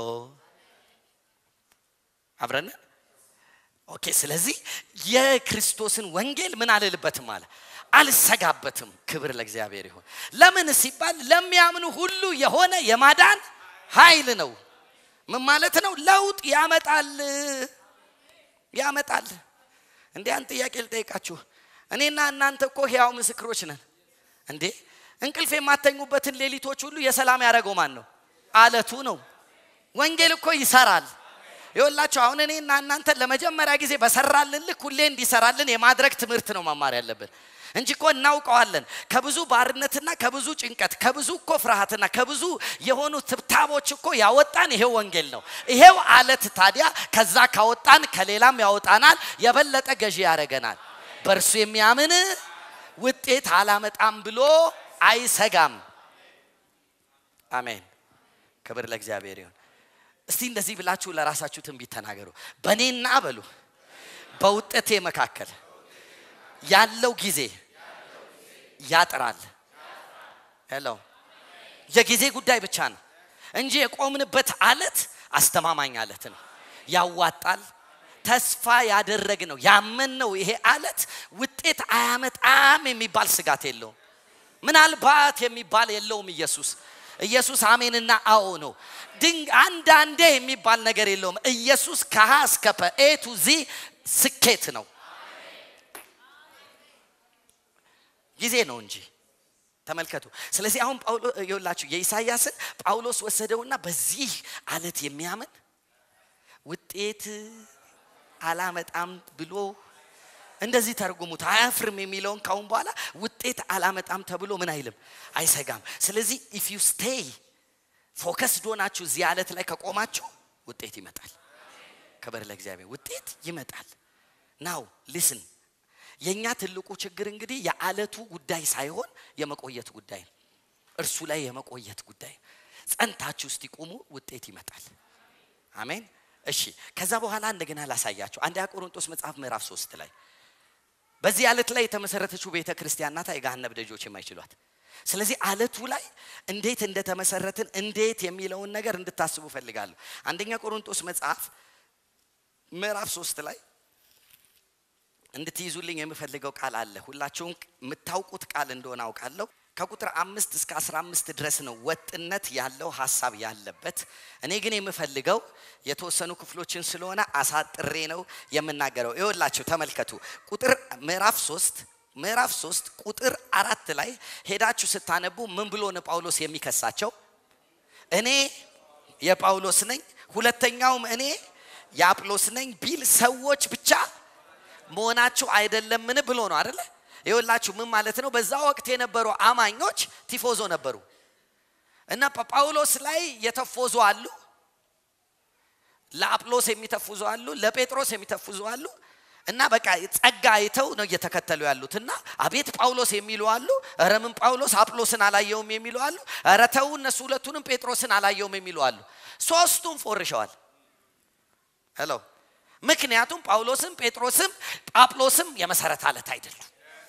አብረን ኦኬ። ስለዚህ የክርስቶስን ወንጌል ምን አልልበትም አለ አልሰጋበትም። ክብር ለእግዚአብሔር ይሁን። ለምን ሲባል ለሚያምኑ ሁሉ የሆነ የማዳን ኃይል ነው። ምን ማለት ነው? ለውጥ ያመጣል ያመጣል። እንዴ አንድ ጥያቄ ልጠይቃችሁ። እኔና እናንተ እኮ ሕያው ምስክሮች ነን። እንዴ እንቅልፍ የማተኙበትን ሌሊቶች ሁሉ የሰላም ያደረገው ማን ነው? አለቱ ነው። ወንጌል እኮ ይሰራል። ይወላችሁ አሁን እኔና እናንተ ለመጀመሪያ ጊዜ በሰራልን ልክ ሁሌ እንዲሰራልን የማድረግ ትምህርት ነው መማር ያለብን እንጂ እኮ እናውቀዋለን። ከብዙ ባርነትና ከብዙ ጭንቀት ከብዙ እኮ ፍርሃትና ከብዙ የሆኑ ትብታቦች እኮ ያወጣን ይሄው ወንጌል ነው። ይሄው አለት ታዲያ ከዛ ካወጣን ከሌላም ያወጣናል፣ የበለጠ ገዢ ያደርገናል። በእርሱ የሚያምን ውጤት አላመጣም ብሎ አይሰጋም። አሜን። ክብር ለእግዚአብሔር ይሁን። እስቲ እንደዚህ ብላችሁ ለራሳችሁ ትንቢት ተናገሩ። በእኔና በሉ በውጤቴ መካከል ያለው ጊዜ ያጥራል። ሄሎ የጊዜ ጉዳይ ብቻ ነው እንጂ የቆምንበት አለት አስተማማኝ አለት ነው። ያዋጣል። ተስፋ ያደረግ ነው ያመን ነው። ይሄ አለት ውጤት አያመጣም የሚባል ስጋት የለውም። ምናልባት የሚባል የለውም። ኢየሱስ ኢየሱስ አሜንና አዎ ነው። ድንግ አንዳንዴ የሚባል ነገር የለውም። ኢየሱስ ከሀ እስከ ፐ ኤ ቱ ዚ ስኬት ነው። ጊዜ ነው እንጂ ተመልከቱ። ስለዚህ አሁን ጳውሎስ ይኸውላችሁ የኢሳያስን ጳውሎስ ወሰደውና በዚህ አለት የሚያምን ውጤት አላመጣም ብሎ እንደዚህ ተርጉሙት። አያፍርም የሚለውን ካሁን በኋላ ውጤት አላመጣም ተብሎ ምን አይልም አይሰጋም። ስለዚህ ኢፍ ዩ ስቴይ ፎከስ ዶናችሁ እዚህ አለት ላይ ከቆማችሁ ውጤት ይመጣል። ክብር ለእግዚአብሔር። ውጤት ይመጣል። ናው ሊስን የእኛ ትልቁ ችግር እንግዲህ የአለቱ ጉዳይ ሳይሆን የመቆየት ጉዳይ ነው። እርሱ ላይ የመቆየት ጉዳይ ጸንታችሁ እስቲ ቁሙ፣ ውጤት ይመጣል። አሜን። እሺ፣ ከዛ በኋላ እንደገና ላሳያችሁ። አንደኛ ቆሮንቶስ መጽሐፍ ምዕራፍ ሶስት ላይ በዚህ አለት ላይ የተመሰረተችው ቤተ ክርስቲያን ናት፣ የገሃነብ ደጆች የማይችሏት። ስለዚህ አለቱ ላይ እንዴት እንደተመሰረትን እንዴት የሚለውን ነገር እንድታስቡ ፈልጋለሁ። አንደኛ ቆሮንቶስ መጽሐፍ ምዕራፍ ሶስት ላይ እንድትይዙልኝ የምፈልገው ቃል አለ። ሁላችሁም የምታውቁት ቃል እንደሆነ አውቃለሁ። ከቁጥር አምስት እስከ አስራ አምስት ድረስ ነው ወጥነት ያለው ሀሳብ ያለበት። እኔ ግን የምፈልገው የተወሰኑ ክፍሎችን ስለሆነ አሳጥሬ ነው የምናገረው። ይኸውላችሁ ተመልከቱ። ቁጥር ምዕራፍ ሶስት ምዕራፍ ሶስት ቁጥር አራት ላይ ሄዳችሁ ስታነቡ ምን ብሎ ነው ጳውሎስ የሚከሳቸው? እኔ የጳውሎስ ነኝ፣ ሁለተኛውም እኔ የአጵሎስ ነኝ ቢል ሰዎች ብቻ መሆናችሁ አይደለምን ብሎ ነው አደለ? ይኸውላችሁ ምን ማለት ነው? በዛ ወቅት የነበሩ አማኞች ቲፎዞ ነበሩ እና ጳውሎስ ላይ የተፎዙ አሉ፣ ለአጵሎስ የሚተፉዙ አሉ፣ ለጴጥሮስ የሚተፉዙ አሉ። እና በቃ ጸጋ አይተው ነው እየተከተሉ ያሉት እና አቤት ጳውሎስ የሚሉ አሉ። ኧረ ምን ጳውሎስ አጵሎስን አላየውም የሚሉ አሉ። ኧረ ተው እነሱ ሁለቱንም ጴጥሮስን አላየውም የሚሉ አሉ። ሶስቱም ፎርሸዋል። ሄሎ ምክንያቱም ጳውሎስም ጴጥሮስም ጳጵሎስም የመሰረት አለት አይደሉም።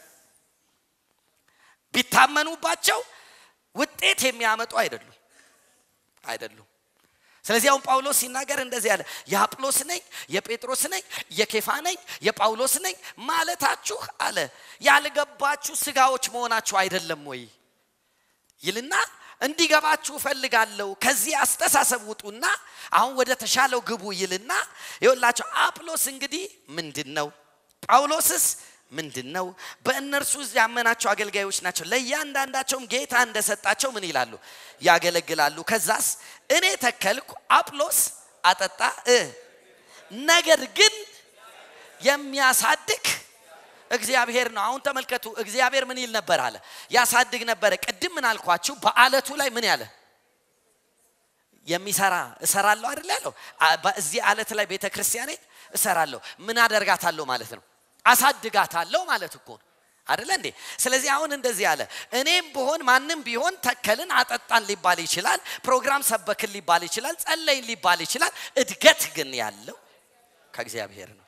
ቢታመኑባቸው ውጤት የሚያመጡ አይደሉም አይደሉም። ስለዚህ አሁን ጳውሎስ ሲናገር እንደዚህ ያለ የአጵሎስ ነኝ፣ የጴጥሮስ ነኝ፣ የኬፋ ነኝ፣ የጳውሎስ ነኝ ማለታችሁ አለ ያልገባችሁ ስጋዎች መሆናችሁ አይደለም ወይ ይልና እንዲገባችሁ እፈልጋለሁ። ከዚህ አስተሳሰብ ውጡና አሁን ወደ ተሻለው ግቡ ይልና ይኸውላችሁ አጵሎስ እንግዲህ ምንድን ነው? ጳውሎስስ ምንድን ነው? በእነርሱ ያመናቸው አገልጋዮች ናቸው። ለእያንዳንዳቸውም ጌታ እንደሰጣቸው ምን ይላሉ? ያገለግላሉ። ከዛስ እኔ ተከልኩ፣ አጵሎስ አጠጣ፣ ነገር ግን የሚያሳድግ እግዚአብሔር ነው። አሁን ተመልከቱ፣ እግዚአብሔር ምን ይል ነበር አለ? ያሳድግ ነበረ። ቅድም ምን አልኳችሁ? በአለቱ ላይ ምን ያለ የሚሰራ እሰራለሁ አይደል ያለው። በዚህ አለት ላይ ቤተ ክርስቲያኔ እሰራለሁ። ምን አደርጋታለሁ ማለት ነው? አሳድጋታለሁ ማለት እኮ ነው አይደለ እንዴ? ስለዚህ አሁን እንደዚህ አለ። እኔም ብሆን ማንም ቢሆን ተከልን፣ አጠጣን ሊባል ይችላል። ፕሮግራም ሰበክን ሊባል ይችላል። ጸለይን ሊባል ይችላል። እድገት ግን ያለው ከእግዚአብሔር ነው።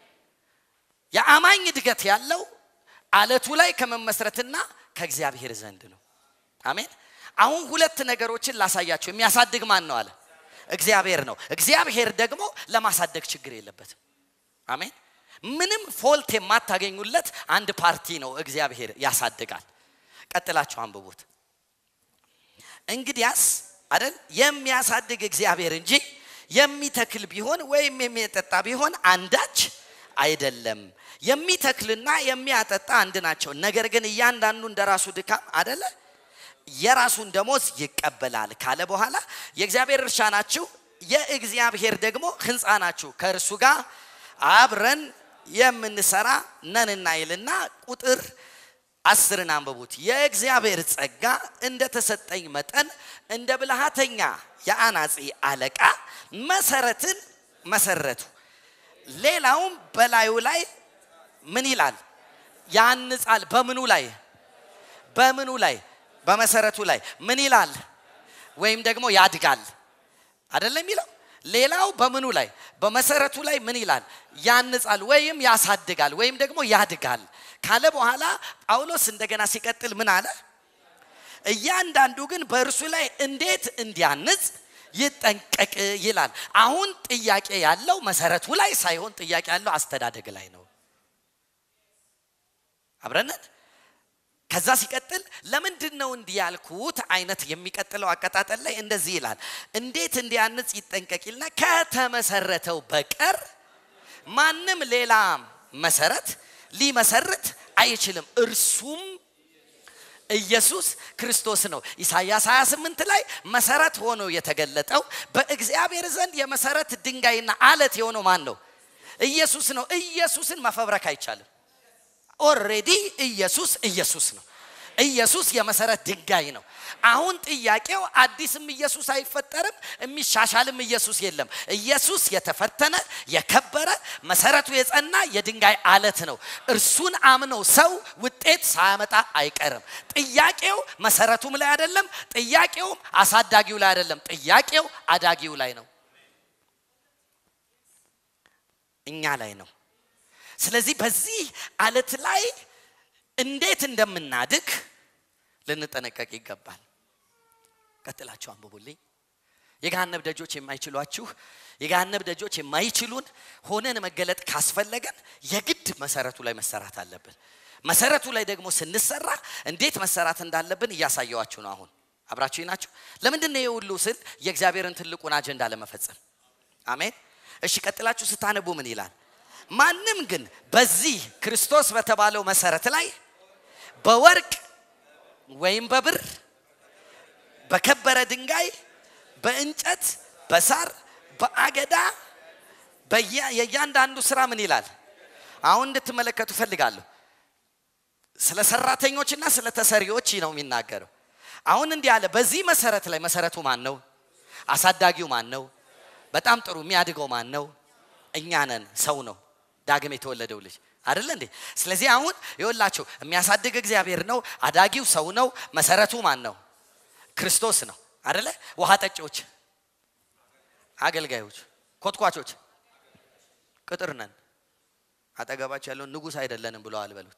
የአማኝ እድገት ያለው አለቱ ላይ ከመመስረትና ከእግዚአብሔር ዘንድ ነው። አሜን። አሁን ሁለት ነገሮችን ላሳያቸው። የሚያሳድግ ማን ነው አለ? እግዚአብሔር ነው። እግዚአብሔር ደግሞ ለማሳደግ ችግር የለበትም። አሜን። ምንም ፎልት የማታገኙለት አንድ ፓርቲ ነው። እግዚአብሔር ያሳድጋል። ቀጥላችሁ አንብቡት። እንግዲያስ አይደል የሚያሳድግ እግዚአብሔር እንጂ የሚተክል ቢሆን ወይም የሚያጠጣ ቢሆን አንዳች አይደለም። የሚተክልና የሚያጠጣ አንድ ናቸው። ነገር ግን እያንዳንዱ እንደ ራሱ ድካም አደለ የራሱን ደሞዝ ይቀበላል ካለ በኋላ የእግዚአብሔር እርሻ ናችሁ፣ የእግዚአብሔር ደግሞ ሕንፃ ናችሁ፣ ከእርሱ ጋር አብረን የምንሰራ ነንና ይልና ቁጥር አስርን አንብቡት። የእግዚአብሔር ጸጋ እንደ ተሰጠኝ መጠን እንደ ብልሃተኛ የአናጺ አለቃ መሰረትን መሰረቱ። ሌላውም በላዩ ላይ ምን ይላል? ያንጻል። በምኑ ላይ? በምኑ ላይ? በመሰረቱ ላይ ምን ይላል? ወይም ደግሞ ያድጋል። አይደለም የሚለው ሌላው በምኑ ላይ? በመሰረቱ ላይ ምን ይላል? ያንጻል ወይም ያሳድጋል ወይም ደግሞ ያድጋል። ካለ በኋላ ጳውሎስ እንደገና ሲቀጥል ምን አለ? እያንዳንዱ ግን በእርሱ ላይ እንዴት እንዲያንጽ ይጠንቀቅ ይላል። አሁን ጥያቄ ያለው መሰረቱ ላይ ሳይሆን ጥያቄ ያለው አስተዳደግ ላይ ነው። አብረነት ከዛ ሲቀጥል ለምንድን ነው እንዲህ ያልኩት አይነት የሚቀጥለው አቀጣጠል ላይ እንደዚህ ይላል። እንዴት እንዲያንጽ ይጠንቀቅ ይልና ከተመሰረተው በቀር ማንም ሌላ መሰረት ሊመሰርት አይችልም፣ እርሱም ኢየሱስ ክርስቶስ ነው። ኢሳይያስ 28 ላይ መሰረት ሆኖ የተገለጠው በእግዚአብሔር ዘንድ የመሰረት ድንጋይና አለት የሆነው ማን ነው? ኢየሱስ ነው። ኢየሱስን መፈብረክ አይቻልም። ኦሬዲ ኢየሱስ ኢየሱስ ነው። ኢየሱስ የመሰረት ድንጋይ ነው። አሁን ጥያቄው አዲስም ኢየሱስ አይፈጠርም፣ የሚሻሻልም ኢየሱስ የለም። ኢየሱስ የተፈተነ የከበረ መሰረቱ የጸና የድንጋይ አለት ነው። እርሱን አምነው ሰው ውጤት ሳያመጣ አይቀርም። ጥያቄው መሰረቱም ላይ አይደለም፣ ጥያቄውም አሳዳጊው ላይ አይደለም፣ ጥያቄው አዳጊው ላይ ነው፣ እኛ ላይ ነው። ስለዚህ በዚህ አለት ላይ እንዴት እንደምናድግ ልንጠነቀቅ ይገባል። ቀጥላችሁ አንብቡልኝ። የገሃነብ ደጆች የማይችሏችሁ የገሃነብ ደጆች የማይችሉን ሆነን መገለጥ ካስፈለገን የግድ መሰረቱ ላይ መሰራት አለብን። መሰረቱ ላይ ደግሞ ስንሰራ እንዴት መሰራት እንዳለብን እያሳየዋችሁ ነው። አሁን አብራችሁ ናችሁ። ለምንድን ነው የሁሉ ስል የእግዚአብሔርን ትልቁን አጀንዳ ለመፈጸም አሜን። እሺ ቀጥላችሁ ስታነቡ ምን ይላል? ማንም ግን በዚህ ክርስቶስ በተባለው መሰረት ላይ በወርቅ ወይም በብር በከበረ ድንጋይ በእንጨት በሳር በአገዳ የእያንዳንዱ ስራ ምን ይላል? አሁን እንድትመለከቱ ፈልጋለሁ። ስለ ሰራተኞችና ስለ ተሰሪዎች ነው የሚናገረው። አሁን እንዲህ አለ። በዚህ መሰረት ላይ መሰረቱ ማን ነው? አሳዳጊው ማን ነው? በጣም ጥሩ የሚያድገው ማን ነው? እኛ ነን። ሰው ነው ዳግም የተወለደው ልጅ አይደለ እንዴ? ስለዚህ አሁን ይወላችሁ የሚያሳድግ እግዚአብሔር ነው። አዳጊው ሰው ነው። መሰረቱ ማን ነው? ክርስቶስ ነው አይደለ? ውሃ ጠጪዎች፣ አገልጋዮች፣ ኮትኳቾች ቅጥር ነን። አጠገባቸው ያለውን ንጉሥ አይደለንም ብለዋል በሉት።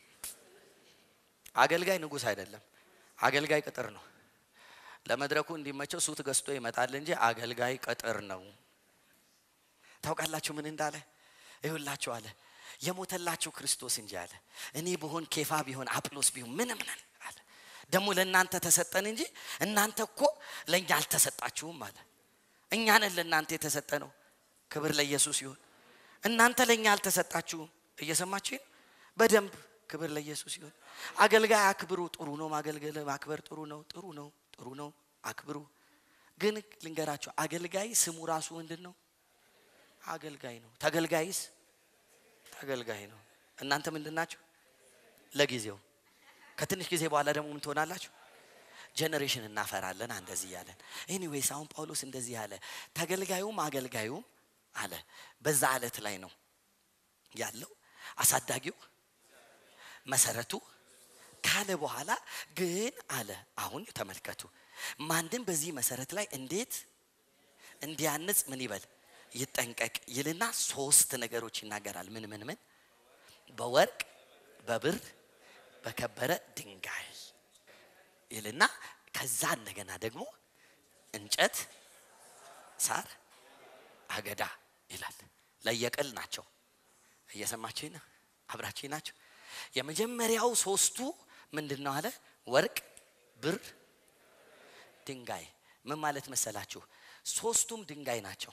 አገልጋይ ንጉሥ አይደለም። አገልጋይ ቅጥር ነው። ለመድረኩ እንዲመቸው ሱት ገዝቶ ይመጣል እንጂ አገልጋይ ቅጥር ነው። ታውቃላችሁ ምን እንዳለ ይሁላችሁ አለ የሞተላችሁ ክርስቶስ እንጂ አለ እኔ ብሆን ኬፋ ቢሆን አጵሎስ ቢሆን ምንም ነን አለ ደግሞ ለእናንተ ተሰጠን እንጂ እናንተ እኮ ለእኛ አልተሰጣችሁም አለ እኛ ነን ለእናንተ የተሰጠ ነው ክብር ለኢየሱስ ይሁን እናንተ ለእኛ አልተሰጣችሁም እየሰማችሁ በደንብ ክብር ለኢየሱስ ይሁን አገልጋይ አክብሩ ጥሩ ነው ማገልገል ማክበር ጥሩ ነው ጥሩ ነው ጥሩ ነው አክብሩ ግን ልንገራችሁ አገልጋይ ስሙ ራሱ ምንድን ነው አገልጋይ ነው ተገልጋይስ ተገልጋይ ነው እናንተ ምንድን ናችሁ ለጊዜው ከትንሽ ጊዜ በኋላ ደግሞ ምን ትሆናላችሁ ጀኔሬሽን እናፈራለን እንደዚህ እያለን ኤኒዌይስ አሁን ጳውሎስ እንደዚህ አለ ተገልጋዩም አገልጋዩም አለ በዛ አለት ላይ ነው ያለው አሳዳጊው መሰረቱ ካለ በኋላ ግን አለ አሁን ተመልከቱ ማንም በዚህ መሰረት ላይ እንዴት እንዲያንጽ ምን ይበል ይጠንቀቅ ይልና ሶስት ነገሮች ይናገራል ምን ምን ምን በወርቅ በብር በከበረ ድንጋይ ይልና ከዛ እንደገና ደግሞ እንጨት ሳር አገዳ ይላል ለየቅል ናቸው እየሰማችኝ ነው አብራችኝ ናቸው የመጀመሪያው ሶስቱ ምንድን ነው አለ ወርቅ ብር ድንጋይ ምን ማለት መሰላችሁ ሶስቱም ድንጋይ ናቸው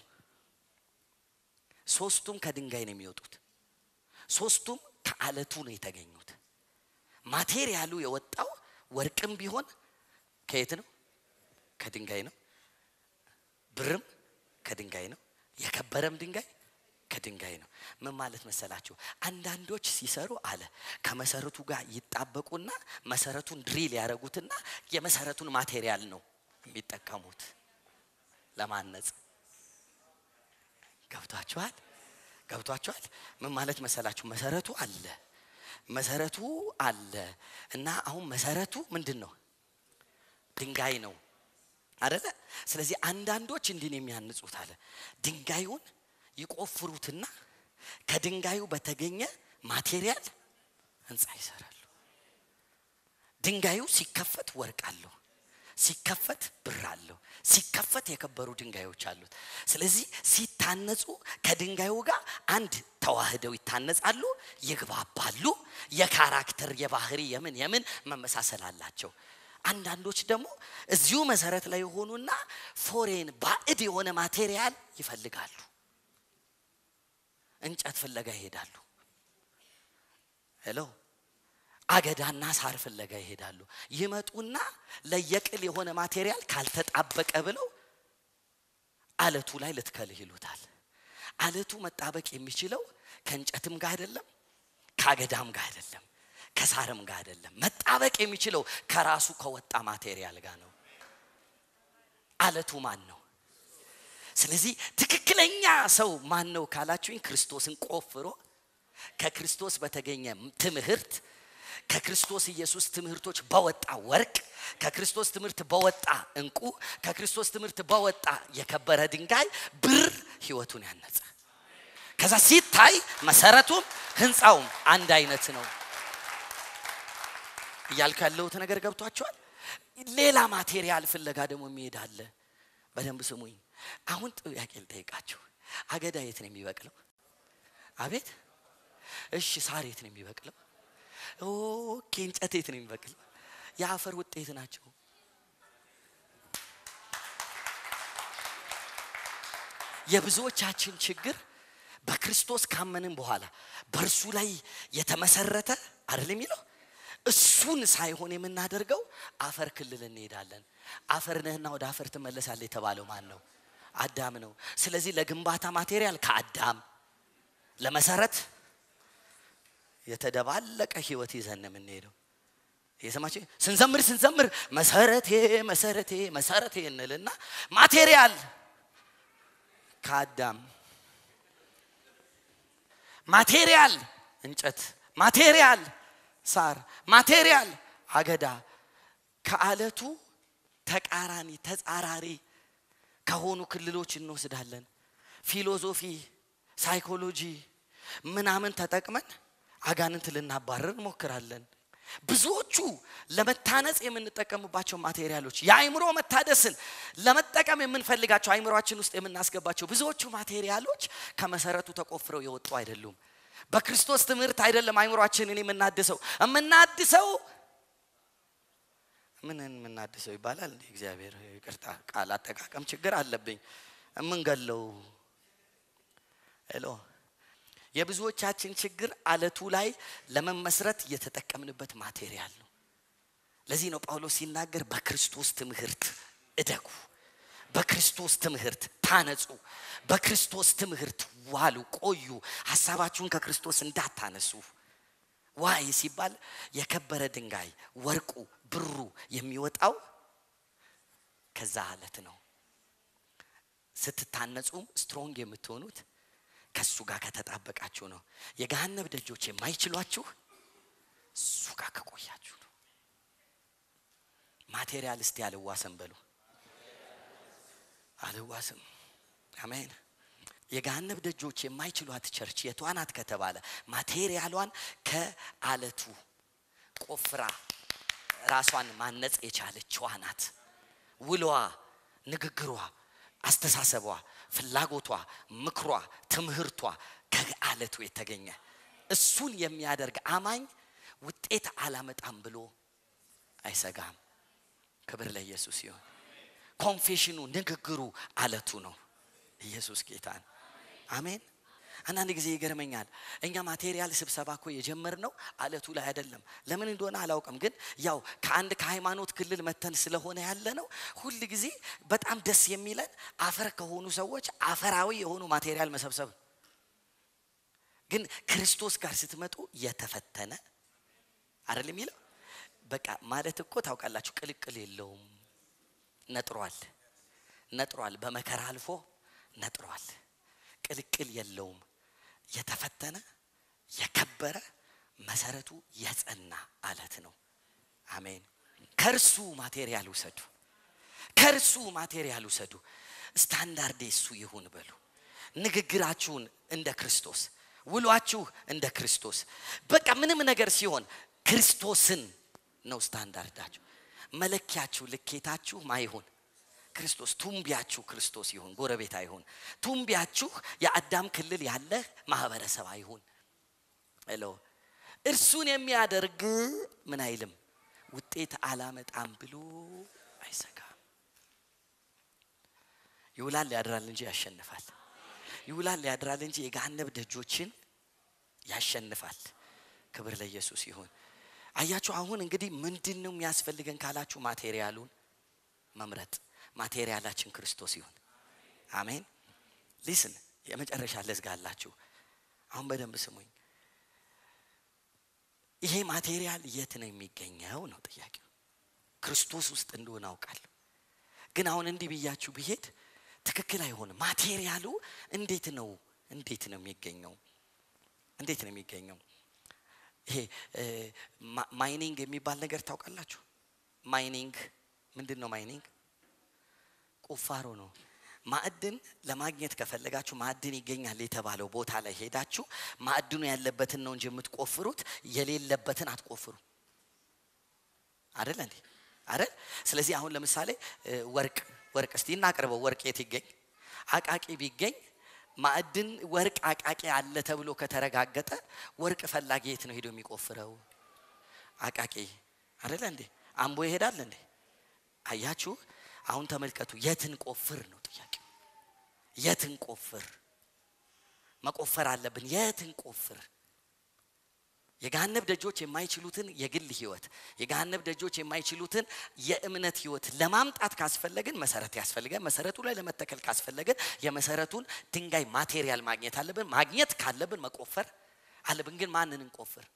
ሶስቱም ከድንጋይ ነው የሚወጡት ሶስቱም ከአለቱ ነው የተገኙት ማቴሪያሉ የወጣው ወርቅም ቢሆን ከየት ነው ከድንጋይ ነው ብርም ከድንጋይ ነው የከበረም ድንጋይ ከድንጋይ ነው ምን ማለት መሰላችሁ አንዳንዶች ሲሰሩ አለ ከመሰረቱ ጋር ይጣበቁና መሰረቱን ድሪል ያደረጉትና የመሰረቱን ማቴሪያል ነው የሚጠቀሙት ለማነጽ ገብቷችኋል ገብቷችኋል ምን ማለት መሰላችሁ መሰረቱ አለ መሰረቱ አለ እና አሁን መሰረቱ ምንድን ነው ድንጋይ ነው አደለ ስለዚህ አንዳንዶች እንዲህ ነው የሚያንጹት አለ ድንጋዩን ይቆፍሩትና ከድንጋዩ በተገኘ ማቴሪያል ህንፃ ይሰራሉ። ድንጋዩ ሲከፈት ወርቅ አለው፣ ሲከፈት ብር አለው፣ ሲከፈት የከበሩ ድንጋዮች አሉት። ስለዚህ ሲታነጹ ከድንጋዩ ጋር አንድ ተዋህደው ይታነጻሉ፣ ይግባባሉ። የካራክተር የባህሪ የምን የምን መመሳሰል አላቸው። አንዳንዶች ደግሞ እዚሁ መሰረት ላይ የሆኑና ፎሬን ባዕድ የሆነ ማቴሪያል ይፈልጋሉ። እንጨት ፍለጋ ይሄዳሉ። ሄሎ አገዳና ሳር ፍለጋ ይሄዳሉ። ይመጡና ለየቅል የሆነ ማቴሪያል ካልተጣበቀ ብለው አለቱ ላይ ልትከልህ ይሉታል። አለቱ መጣበቅ የሚችለው ከእንጨትም ጋር አይደለም፣ ከአገዳም ጋር አይደለም፣ ከሳርም ጋር አይደለም። መጣበቅ የሚችለው ከራሱ ከወጣ ማቴሪያል ጋር ነው። አለቱ ማን ነው? ስለዚህ ትክክለኛ ሰው ማን ነው ካላችሁኝ፣ ክርስቶስን ቆፍሮ ከክርስቶስ በተገኘ ትምህርት ከክርስቶስ ኢየሱስ ትምህርቶች በወጣ ወርቅ ከክርስቶስ ትምህርት በወጣ እንቁ ከክርስቶስ ትምህርት በወጣ የከበረ ድንጋይ ብር ህይወቱን ያነጸ ከዛ ሲታይ መሰረቱም ህንፃውም አንድ አይነት ነው እያልኩ ያለሁት ነገር ገብቷቸዋል ሌላ ማቴሪያል ፍለጋ ደግሞ የሚሄድ አለ በደንብ ስሙኝ አሁን ጥያቄ ልጠይቃችሁ አገዳ የት ነው የሚበቅለው አቤት እሺ ሳር የት ነው የሚበቅለው ኦኬ እንጨት የት ነው የሚበቅለው የአፈር ውጤት ናቸው የብዙዎቻችን ችግር በክርስቶስ ካመንን በኋላ በእርሱ ላይ የተመሰረተ አይደል የሚለው እሱን ሳይሆን የምናደርገው አፈር ክልል እንሄዳለን አፈር ነህና ወደ አፈር ትመለሳለ የተባለው ማን ነው አዳም ነው ስለዚህ ለግንባታ ማቴሪያል ከአዳም ለመሰረት የተደባለቀ ህይወት ይዘን የምንሄደው የሰማች ስንዘምር ስንዘምር መሰረቴ መሰረቴ መሰረቴ እንልና ማቴሪያል ከአዳም ማቴሪያል እንጨት ማቴሪያል ሳር ማቴሪያል አገዳ ከአለቱ ተቃራኒ ተጻራሪ ከሆኑ ክልሎች እንወስዳለን ፊሎዞፊ ሳይኮሎጂ ምናምን ተጠቅመን አጋንንት ልናባረር እንሞክራለን ብዙዎቹ ለመታነጽ የምንጠቀምባቸው ማቴሪያሎች የአይምሮ መታደስን ለመጠቀም የምንፈልጋቸው አይምሯችን ውስጥ የምናስገባቸው ብዙዎቹ ማቴሪያሎች ከመሰረቱ ተቆፍረው የወጡ አይደሉም በክርስቶስ ትምህርት አይደለም አይምሯችንን የምናድሰው የምናድሰው ምን የምናድሰው ይባላል እንዲ እግዚአብሔር ይቅርታ ቃል አጠቃቀም ችግር አለብኝ የምንገለው ሄሎ የብዙዎቻችን ችግር አለቱ ላይ ለመመስረት የተጠቀምንበት ማቴሪያል ነው ለዚህ ነው ጳውሎስ ሲናገር በክርስቶስ ትምህርት እደጉ በክርስቶስ ትምህርት ታነጹ በክርስቶስ ትምህርት ዋሉ ቆዩ ሀሳባችሁን ከክርስቶስ እንዳታነሱ ዋይ ሲባል የከበረ ድንጋይ ወርቁ ብሩ የሚወጣው ከዛ አለት ነው ስትታነጹም ስትሮንግ የምትሆኑት ከሱ ጋር ከተጣበቃችሁ ነው የገሃነብ ደጆች የማይችሏችሁ እሱ ጋር ከቆያችሁ ነው ማቴሪያል እስቲ አልዋስም በሉ አልዋስም አሜን የገሃነብ ደጆች የማይችሏት ቸርች የቷናት ከተባለ ማቴሪያሏን ከአለቱ ቆፍራ ራሷን ማነጽ የቻለችዋ ናት ውሏ ንግግሯ አስተሳሰቧ ፍላጎቷ ምክሯ ትምህርቷ ከአለቱ የተገኘ እሱን የሚያደርግ አማኝ ውጤት አላመጣም ብሎ አይሰጋም ክብር ለኢየሱስ ይሆን ኮንፌሽኑ ንግግሩ አለቱ ነው ኢየሱስ ጌታን አሜን አንዳንድ ጊዜ ይገርመኛል እኛ ማቴሪያል ስብሰባ እኮ የጀመርነው አለቱ ላይ አይደለም ለምን እንደሆነ አላውቅም ግን ያው ከአንድ ከሃይማኖት ክልል መተን ስለሆነ ያለ ነው ሁል ጊዜ በጣም ደስ የሚለን አፈር ከሆኑ ሰዎች አፈራዊ የሆኑ ማቴሪያል መሰብሰብ ግን ክርስቶስ ጋር ስትመጡ የተፈተነ አይደል የሚለው በቃ ማለት እኮ ታውቃላችሁ ቅልቅል የለውም ነጥሯል ነጥሯል በመከራ አልፎ ነጥሯል ቅልቅል የለውም የተፈተነ የከበረ መሰረቱ የጸና አለት ነው አሜን ከእርሱ ማቴሪያል ውሰዱ ከእርሱ ማቴሪያል ውሰዱ ስታንዳርዴ እሱ ይሁን በሉ ንግግራችሁን እንደ ክርስቶስ ውሏችሁ እንደ ክርስቶስ በቃ ምንም ነገር ሲሆን ክርስቶስን ነው ስታንዳርዳችሁ መለኪያችሁ ልኬታችሁ ማይሆን ክርስቶስ ቱምቢያችሁ ክርስቶስ ይሁን ጎረቤት አይሁን ቱምቢያችሁ የአዳም ክልል ያለ ማህበረሰብ አይሁን ሄሎ እርሱን የሚያደርግ ምን አይልም ውጤት አላመጣም ብሎ አይሰጋም ይውላል ያድራል እንጂ ያሸንፋል ይውላል ያድራል እንጂ የገሃነብ ደጆችን ያሸንፋል ክብር ለኢየሱስ ይሁን አያችሁ አሁን እንግዲህ ምንድን ነው የሚያስፈልገን ካላችሁ ማቴሪያሉን መምረጥ ማቴሪያላችን ክርስቶስ ይሁን አሜን ሊስን የመጨረሻ ለዝጋላችሁ አሁን በደንብ ስሙኝ ይሄ ማቴሪያል የት ነው የሚገኘው ነው ጥያቄው ክርስቶስ ውስጥ እንደሆነ አውቃለሁ ግን አሁን እንዲህ ብያችሁ ብሄድ ትክክል አይሆንም ማቴሪያሉ እንዴት ነው እንዴት ነው የሚገኘው እንዴት ነው የሚገኘው ይሄ ማይኒንግ የሚባል ነገር ታውቃላችሁ ማይኒንግ ምንድን ነው ማይኒንግ ቁፋሮ ነው ማዕድን ለማግኘት ከፈለጋችሁ ማዕድን ይገኛል የተባለው ቦታ ላይ ሄዳችሁ ማዕድኑ ያለበትን ነው እንጂ የምትቆፍሩት የሌለበትን አትቆፍሩ አደለ እንዴ አደል ስለዚህ አሁን ለምሳሌ ወርቅ ወርቅ እስቲ እናቅርበው ወርቅ የት ይገኝ አቃቂ ቢገኝ ማዕድን ወርቅ አቃቂ አለ ተብሎ ከተረጋገጠ ወርቅ ፈላጊ የት ነው ሄዶ የሚቆፍረው አቃቂ አደለ እንዴ አምቦ ይሄዳል እንዴ አያችሁ አሁን ተመልከቱ የትን ቆፍር ነው ጥያቄው የትን ቆፍር መቆፈር አለብን የትን ቆፍር የገሃነብ ደጆች የማይችሉትን የግል ህይወት የገሃነብ ደጆች የማይችሉትን የእምነት ህይወት ለማምጣት ካስፈለግን መሰረት ያስፈልገን መሰረቱ ላይ ለመተከል ካስፈለግን የመሰረቱን ድንጋይ ማቴሪያል ማግኘት አለብን ማግኘት ካለብን መቆፈር አለብን ግን ማንን እንቆፍር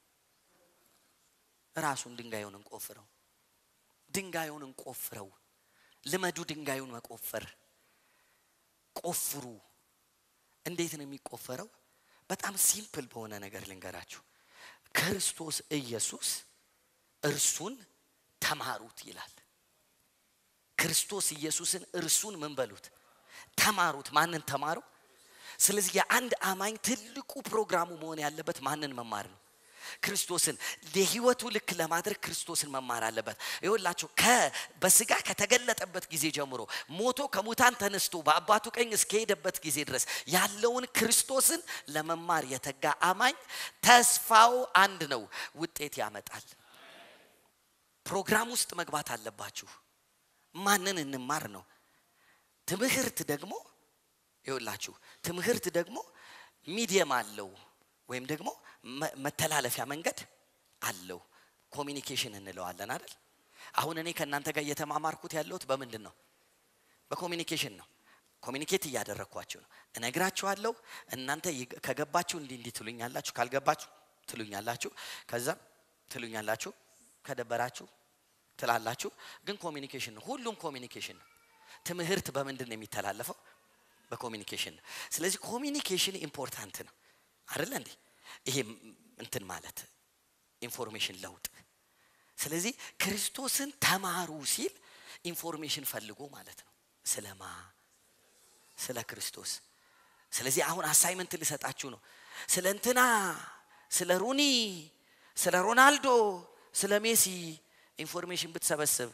ራሱን ድንጋዩን እንቆፍረው ድንጋዩን እንቆፍረው ልመዱ ድንጋዩን መቆፈር ቆፍሩ እንዴት ነው የሚቆፈረው በጣም ሲምፕል በሆነ ነገር ልንገራችሁ ክርስቶስ ኢየሱስ እርሱን ተማሩት ይላል ክርስቶስ ኢየሱስን እርሱን ምን በሉት ተማሩት ማንን ተማሩ ስለዚህ የአንድ አማኝ ትልቁ ፕሮግራሙ መሆን ያለበት ማንን መማር ነው ክርስቶስን የህይወቱ ልክ ለማድረግ ክርስቶስን መማር አለበት ይወላችሁ በስጋ ከተገለጠበት ጊዜ ጀምሮ ሞቶ ከሙታን ተነስቶ በአባቱ ቀኝ እስከሄደበት ጊዜ ድረስ ያለውን ክርስቶስን ለመማር የተጋ አማኝ ተስፋው አንድ ነው ውጤት ያመጣል ፕሮግራም ውስጥ መግባት አለባችሁ ማንን እንማር ነው ትምህርት ደግሞ ይውላችሁ ትምህርት ደግሞ ሚዲየም አለው ወይም ደግሞ መተላለፊያ መንገድ አለው ኮሚኒኬሽን እንለዋለን አይደል አሁን እኔ ከእናንተ ጋር እየተማማርኩት ያለሁት በምንድን ነው በኮሚኒኬሽን ነው ኮሚኒኬት እያደረግኳችሁ ነው እነግራችኋለሁ እናንተ ከገባችሁ እንዲህ እንዲህ ትሉኛላችሁ ካልገባችሁ ትሉኛላችሁ ከዛም ትሉኛላችሁ ከደበራችሁ ትላላችሁ ግን ኮሚኒኬሽን ነው ሁሉም ኮሚኒኬሽን ነው ትምህርት በምንድን ነው የሚተላለፈው በኮሚኒኬሽን ነው ስለዚህ ኮሚኒኬሽን ኢምፖርታንት ነው አይደለ እንዴ ይሄ እንትን ማለት ኢንፎርሜሽን ለውጥ ስለዚህ ክርስቶስን ተማሩ ሲል ኢንፎርሜሽን ፈልጎ ማለት ነው ስለማ ስለ ክርስቶስ ስለዚህ አሁን አሳይመንት ልሰጣችሁ ነው ስለ እንትና ስለ ሩኒ ስለ ሮናልዶ ስለ ሜሲ ኢንፎርሜሽን ብትሰበስብ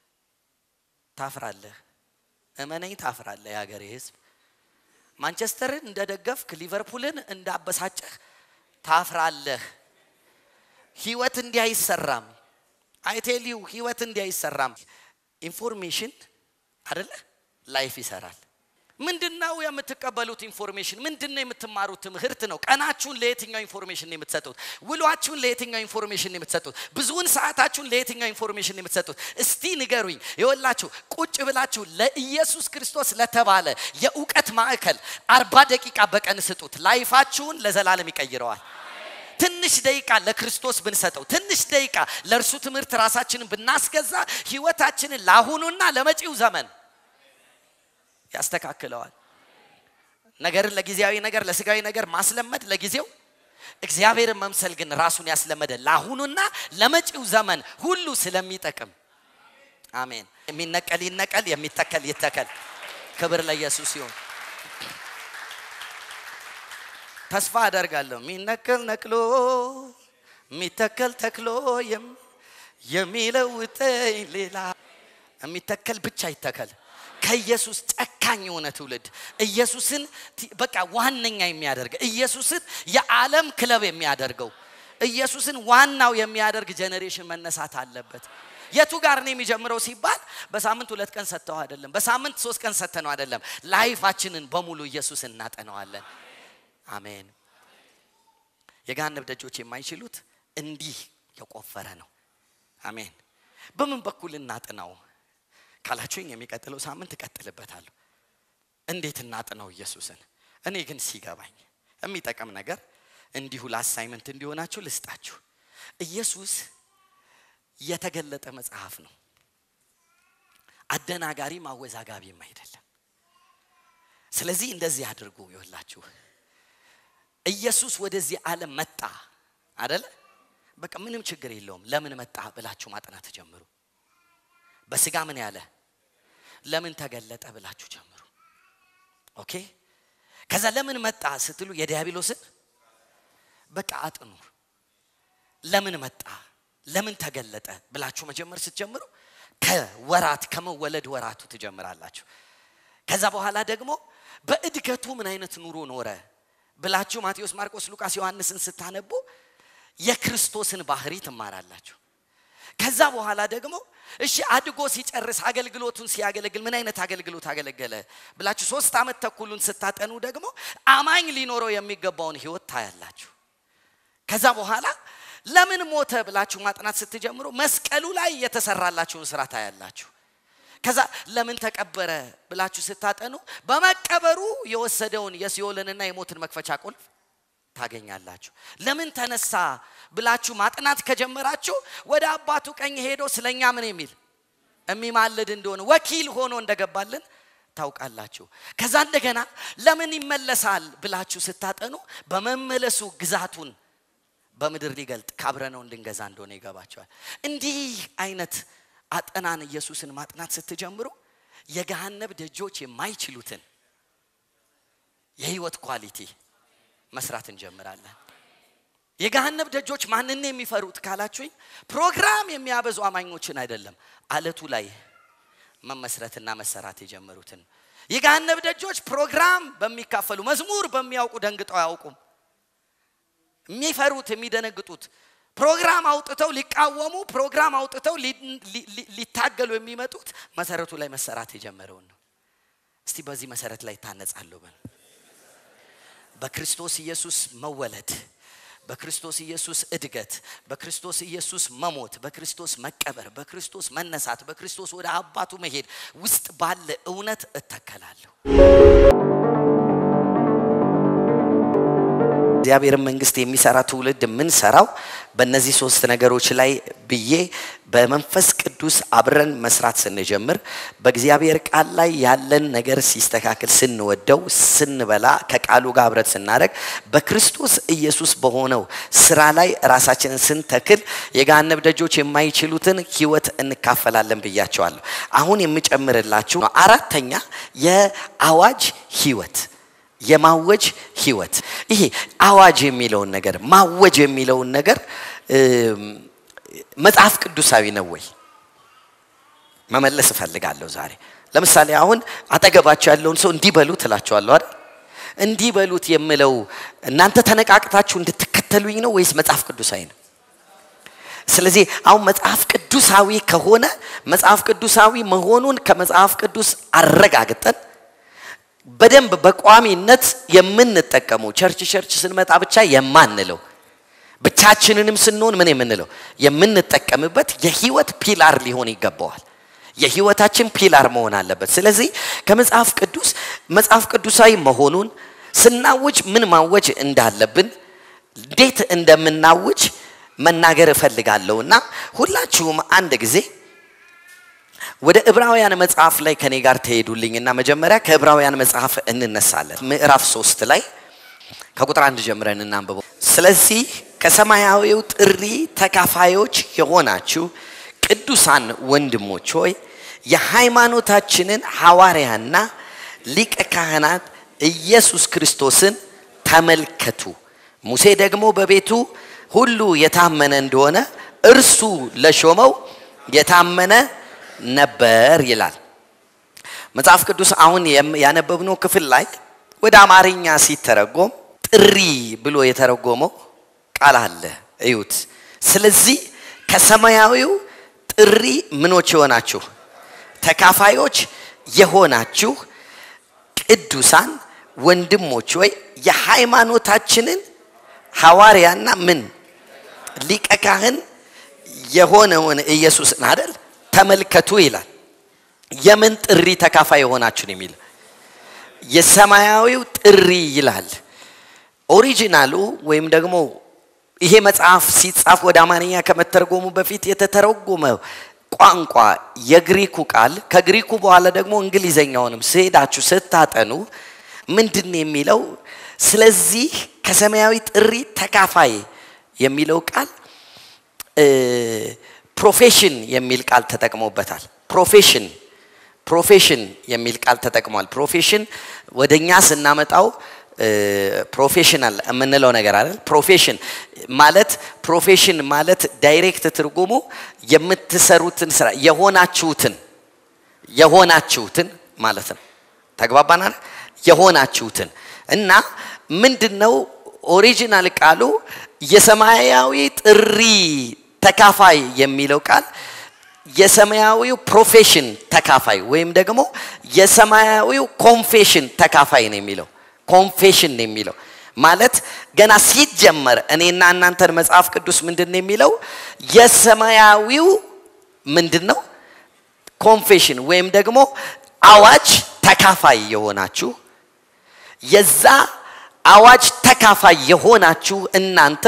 ታፍራለህ እመነኝ ታፍራለህ የሀገሬ ህዝብ ማንቸስተርን እንደደገፍክ ሊቨርፑልን እንዳበሳጨህ ታፍራለህ ህይወት እንዲህ አይሰራም አይቴሊው ህይወት እንዲህ አይሰራም ኢንፎርሜሽን አደለ ላይፍ ይሰራል ምንድነው የምትቀበሉት ኢንፎርሜሽን ምንድነው የምትማሩት ትምህርት ነው ቀናችሁን ለየትኛው ኢንፎርሜሽን ነው የምትሰጡት ውሏችሁን ለየትኛው ኢንፎርሜሽን ነው የምትሰጡት ብዙውን ሰዓታችሁን ለየትኛው ኢንፎርሜሽን ነው የምትሰጡት እስቲ ንገሩኝ የወላችሁ ቁጭ ብላችሁ ለኢየሱስ ክርስቶስ ለተባለ የእውቀት ማዕከል አርባ ደቂቃ በቀን ስጡት ላይፋችሁን ለዘላለም ይቀይረዋል ትንሽ ደቂቃ ለክርስቶስ ብንሰጠው ትንሽ ደቂቃ ለእርሱ ትምህርት ራሳችንን ብናስገዛ ህይወታችንን ለአሁኑና ለመጪው ዘመን ያስተካክለዋል ነገርን ለጊዜያዊ ነገር ለስጋዊ ነገር ማስለመድ ለጊዜው እግዚአብሔርን መምሰል ግን ራሱን ያስለመደ ለአሁኑና ለመጪው ዘመን ሁሉ ስለሚጠቅም አሜን የሚነቀል ይነቀል የሚተከል ይተከል ክብር ለኢየሱስ ይሁን ተስፋ አደርጋለሁ የሚነቀል ነቅሎ የሚተከል ተክሎ የም- የሚለውጠኝ ሌላ የሚተከል ብቻ ይተከል። ከኢየሱስ ጨካኝ የሆነ ትውልድ ኢየሱስን ቲ- በቃ ዋነኛ የሚያደርግ ኢየሱስን የዓለም ክለብ የሚያደርገው ኢየሱስን ዋናው የሚያደርግ ጄኔሬሽን መነሳት አለበት። የቱ ጋር ነው የሚጀምረው ሲባል በሳምንት ሁለት ቀን ሰጥተው አይደለም፣ በሳምንት ሶስት ቀን ሰጥተነው አይደለም። ላይፋችንን በሙሉ ኢየሱስን እናጠነዋለን። አሜን። የገሃነም ደጆች የማይችሉት እንዲህ የቆፈረ ነው። አሜን። በምን በኩል እናጥናው ካላችሁኝ የሚቀጥለው ሳምንት እቀጥልበታለሁ። እንዴት እናጥነው ኢየሱስን? እኔ ግን ሲገባኝ የሚጠቅም ነገር እንዲሁ ለአሳይመንት እንዲሆናችሁ ልስጣችሁ። ኢየሱስ የተገለጠ መጽሐፍ ነው። አደናጋሪም አወዛጋቢም አይደለም። ስለዚህ እንደዚህ አድርጉ ይወላችሁ ኢየሱስ ወደዚህ ዓለም መጣ አደለ? በቃ ምንም ችግር የለውም። ለምን መጣ ብላችሁ ማጥናት ጀምሩ። በስጋ ምን ያለ ለምን ተገለጠ ብላችሁ ጀምሩ። ኦኬ። ከዛ ለምን መጣ ስትሉ የዲያብሎስን በቃ አጥኑ። ለምን መጣ ለምን ተገለጠ ብላችሁ መጀመር ስትጀምሩ ከወራት ከመወለድ ወራቱ ትጀምራላችሁ። ከዛ በኋላ ደግሞ በእድገቱ ምን አይነት ኑሮ ኖረ ብላችሁ ማቴዎስ፣ ማርቆስ፣ ሉቃስ፣ ዮሐንስን ስታነቡ የክርስቶስን ባህሪ ትማራላችሁ። ከዛ በኋላ ደግሞ እሺ አድጎ ሲጨርስ አገልግሎቱን ሲያገለግል ምን አይነት አገልግሎት አገለገለ ብላችሁ ሶስት ዓመት ተኩሉን ስታጠኑ ደግሞ አማኝ ሊኖረው የሚገባውን ህይወት ታያላችሁ። ከዛ በኋላ ለምን ሞተ ብላችሁ ማጥናት ስትጀምሩ መስቀሉ ላይ የተሰራላችሁን ስራ ታያላችሁ። ከዛ ለምን ተቀበረ ብላችሁ ስታጠኑ በመቀበሩ የወሰደውን የሲኦልንና የሞትን መክፈቻ ቁልፍ ታገኛላችሁ። ለምን ተነሳ ብላችሁ ማጥናት ከጀመራችሁ ወደ አባቱ ቀኝ ሄዶ ስለኛ ምን የሚል የሚማልድ እንደሆነ ወኪል ሆኖ እንደገባልን ታውቃላችሁ። ከዛ እንደገና ለምን ይመለሳል ብላችሁ ስታጠኑ በመመለሱ ግዛቱን በምድር ሊገልጥ ካብረነው እንድንገዛ እንደሆነ ይገባቸዋል። እንዲህ አይነት አጠናን ኢየሱስን ማጥናት ስትጀምሩ የገሃነብ ደጆች የማይችሉትን የህይወት ኳሊቲ መስራት እንጀምራለን። የገሃነብ ደጆች ማንን የሚፈሩት ካላችሁኝ፣ ፕሮግራም የሚያበዙ አማኞችን አይደለም፣ አለቱ ላይ መመስረትና መሰራት የጀመሩትን። የገሃነብ ደጆች ፕሮግራም በሚካፈሉ መዝሙር በሚያውቁ ደንግጠው አያውቁም። የሚፈሩት የሚደነግጡት ፕሮግራም አውጥተው ሊቃወሙ ፕሮግራም አውጥተው ሊታገሉ የሚመጡት መሰረቱ ላይ መሰራት የጀመረውን ነው። እስቲ በዚህ መሰረት ላይ ታነጻለሁ በል። በክርስቶስ ኢየሱስ መወለድ፣ በክርስቶስ ኢየሱስ እድገት፣ በክርስቶስ ኢየሱስ መሞት፣ በክርስቶስ መቀበር፣ በክርስቶስ መነሳት፣ በክርስቶስ ወደ አባቱ መሄድ ውስጥ ባለ እውነት እተከላለሁ። እግዚአብሔርን መንግስት የሚሰራ ትውልድ የምንሰራው በእነዚህ ሶስት ነገሮች ላይ ብዬ በመንፈስ ቅዱስ አብረን መስራት ስንጀምር በእግዚአብሔር ቃል ላይ ያለን ነገር ሲስተካከል ስንወደው ስንበላ ከቃሉ ጋር አብረት ስናደርግ በክርስቶስ ኢየሱስ በሆነው ስራ ላይ ራሳችንን ስንተክል የገሃነብ ደጆች የማይችሉትን ህይወት እንካፈላለን ብያቸዋለሁ። አሁን የምጨምርላችሁ አራተኛ የአዋጅ ህይወት የማወጅ ህይወት። ይሄ አዋጅ የሚለውን ነገር ማወጅ የሚለውን ነገር መጽሐፍ ቅዱሳዊ ነው ወይ መመለስ እፈልጋለሁ ዛሬ። ለምሳሌ አሁን አጠገባቸው ያለውን ሰው እንዲህ በሉት እላቸዋለሁ አይደል? እንዲህ በሉት የምለው እናንተ ተነቃቅታችሁ እንድትከተሉኝ ነው ወይስ መጽሐፍ ቅዱሳዊ ነው? ስለዚህ አሁን መጽሐፍ ቅዱሳዊ ከሆነ መጽሐፍ ቅዱሳዊ መሆኑን ከመጽሐፍ ቅዱስ አረጋግጠን በደንብ በቋሚነት የምንጠቀመው ቸርች ቸርች ስንመጣ ብቻ የማንለው ብቻችንንም ስንሆን ምን የምንለው የምንጠቀምበት የህይወት ፒላር ሊሆን ይገባዋል። የህይወታችን ፒላር መሆን አለበት። ስለዚህ ከመጽሐፍ ቅዱስ መጽሐፍ ቅዱሳዊ መሆኑን ስናውጅ ምን ማወጅ እንዳለብን እንዴት እንደምናውጅ መናገር እፈልጋለሁ እና ሁላችሁም አንድ ጊዜ ወደ ዕብራውያን መጽሐፍ ላይ ከኔ ጋር ትሄዱልኝና መጀመሪያ ከዕብራውያን መጽሐፍ እንነሳለን። ምዕራፍ ሶስት ላይ ከቁጥር አንድ ጀምረን እናንብበው። ስለዚህ ከሰማያዊው ጥሪ ተካፋዮች የሆናችሁ ቅዱሳን ወንድሞች ሆይ የሃይማኖታችንን ሐዋርያና ሊቀ ካህናት ኢየሱስ ክርስቶስን ተመልከቱ ሙሴ ደግሞ በቤቱ ሁሉ የታመነ እንደሆነ እርሱ ለሾመው የታመነ ነበር ይላል መጽሐፍ ቅዱስ አሁን ያነበብነው ክፍል ላይ ወደ አማርኛ ሲተረጎም ጥሪ ብሎ የተረጎመው ቃል አለ እዩት ስለዚህ ከሰማያዊው ጥሪ ምኖች የሆናችሁ ተካፋዮች የሆናችሁ ቅዱሳን ወንድሞች ወይ የሃይማኖታችንን ሐዋርያና ምን ሊቀ ካህን የሆነውን ኢየሱስን አደል ተመልከቱ ይላል የምን ጥሪ ተካፋይ የሆናችሁን የሚል የሰማያዊው ጥሪ ይላል ኦሪጂናሉ ወይም ደግሞ ይሄ መጽሐፍ ሲጻፍ ወደ አማርኛ ከመተርጎሙ በፊት የተተረጎመ ቋንቋ የግሪኩ ቃል ከግሪኩ በኋላ ደግሞ እንግሊዘኛውንም ስሄዳችሁ ስታጠኑ ምንድን የሚለው ስለዚህ ከሰማያዊ ጥሪ ተካፋይ የሚለው ቃል ፕሮፌሽን የሚል ቃል ተጠቅሞበታል ፕሮፌሽን ፕሮፌሽን የሚል ቃል ተጠቅሟል ፕሮፌሽን ወደ እኛ ስናመጣው ፕሮፌሽናል የምንለው ነገር አይደል ፕሮፌሽን ማለት ፕሮፌሽን ማለት ዳይሬክት ትርጉሙ የምትሰሩትን ስራ የሆናችሁትን የሆናችሁትን ማለት ነው ተግባባናል የሆናችሁትን እና ምንድን ነው ኦሪጂናል ቃሉ የሰማያዊ ጥሪ ተካፋይ የሚለው ቃል የሰማያዊው ፕሮፌሽን ተካፋይ ወይም ደግሞ የሰማያዊው ኮንፌሽን ተካፋይ ነው የሚለው ኮንፌሽን ነው የሚለው ማለት ገና ሲጀመር እኔና እናንተን መጽሐፍ ቅዱስ ምንድን ነው የሚለው የሰማያዊው ምንድን ነው ኮንፌሽን ወይም ደግሞ አዋጅ ተካፋይ የሆናችሁ የዛ አዋጅ ተካፋይ የሆናችሁ እናንተ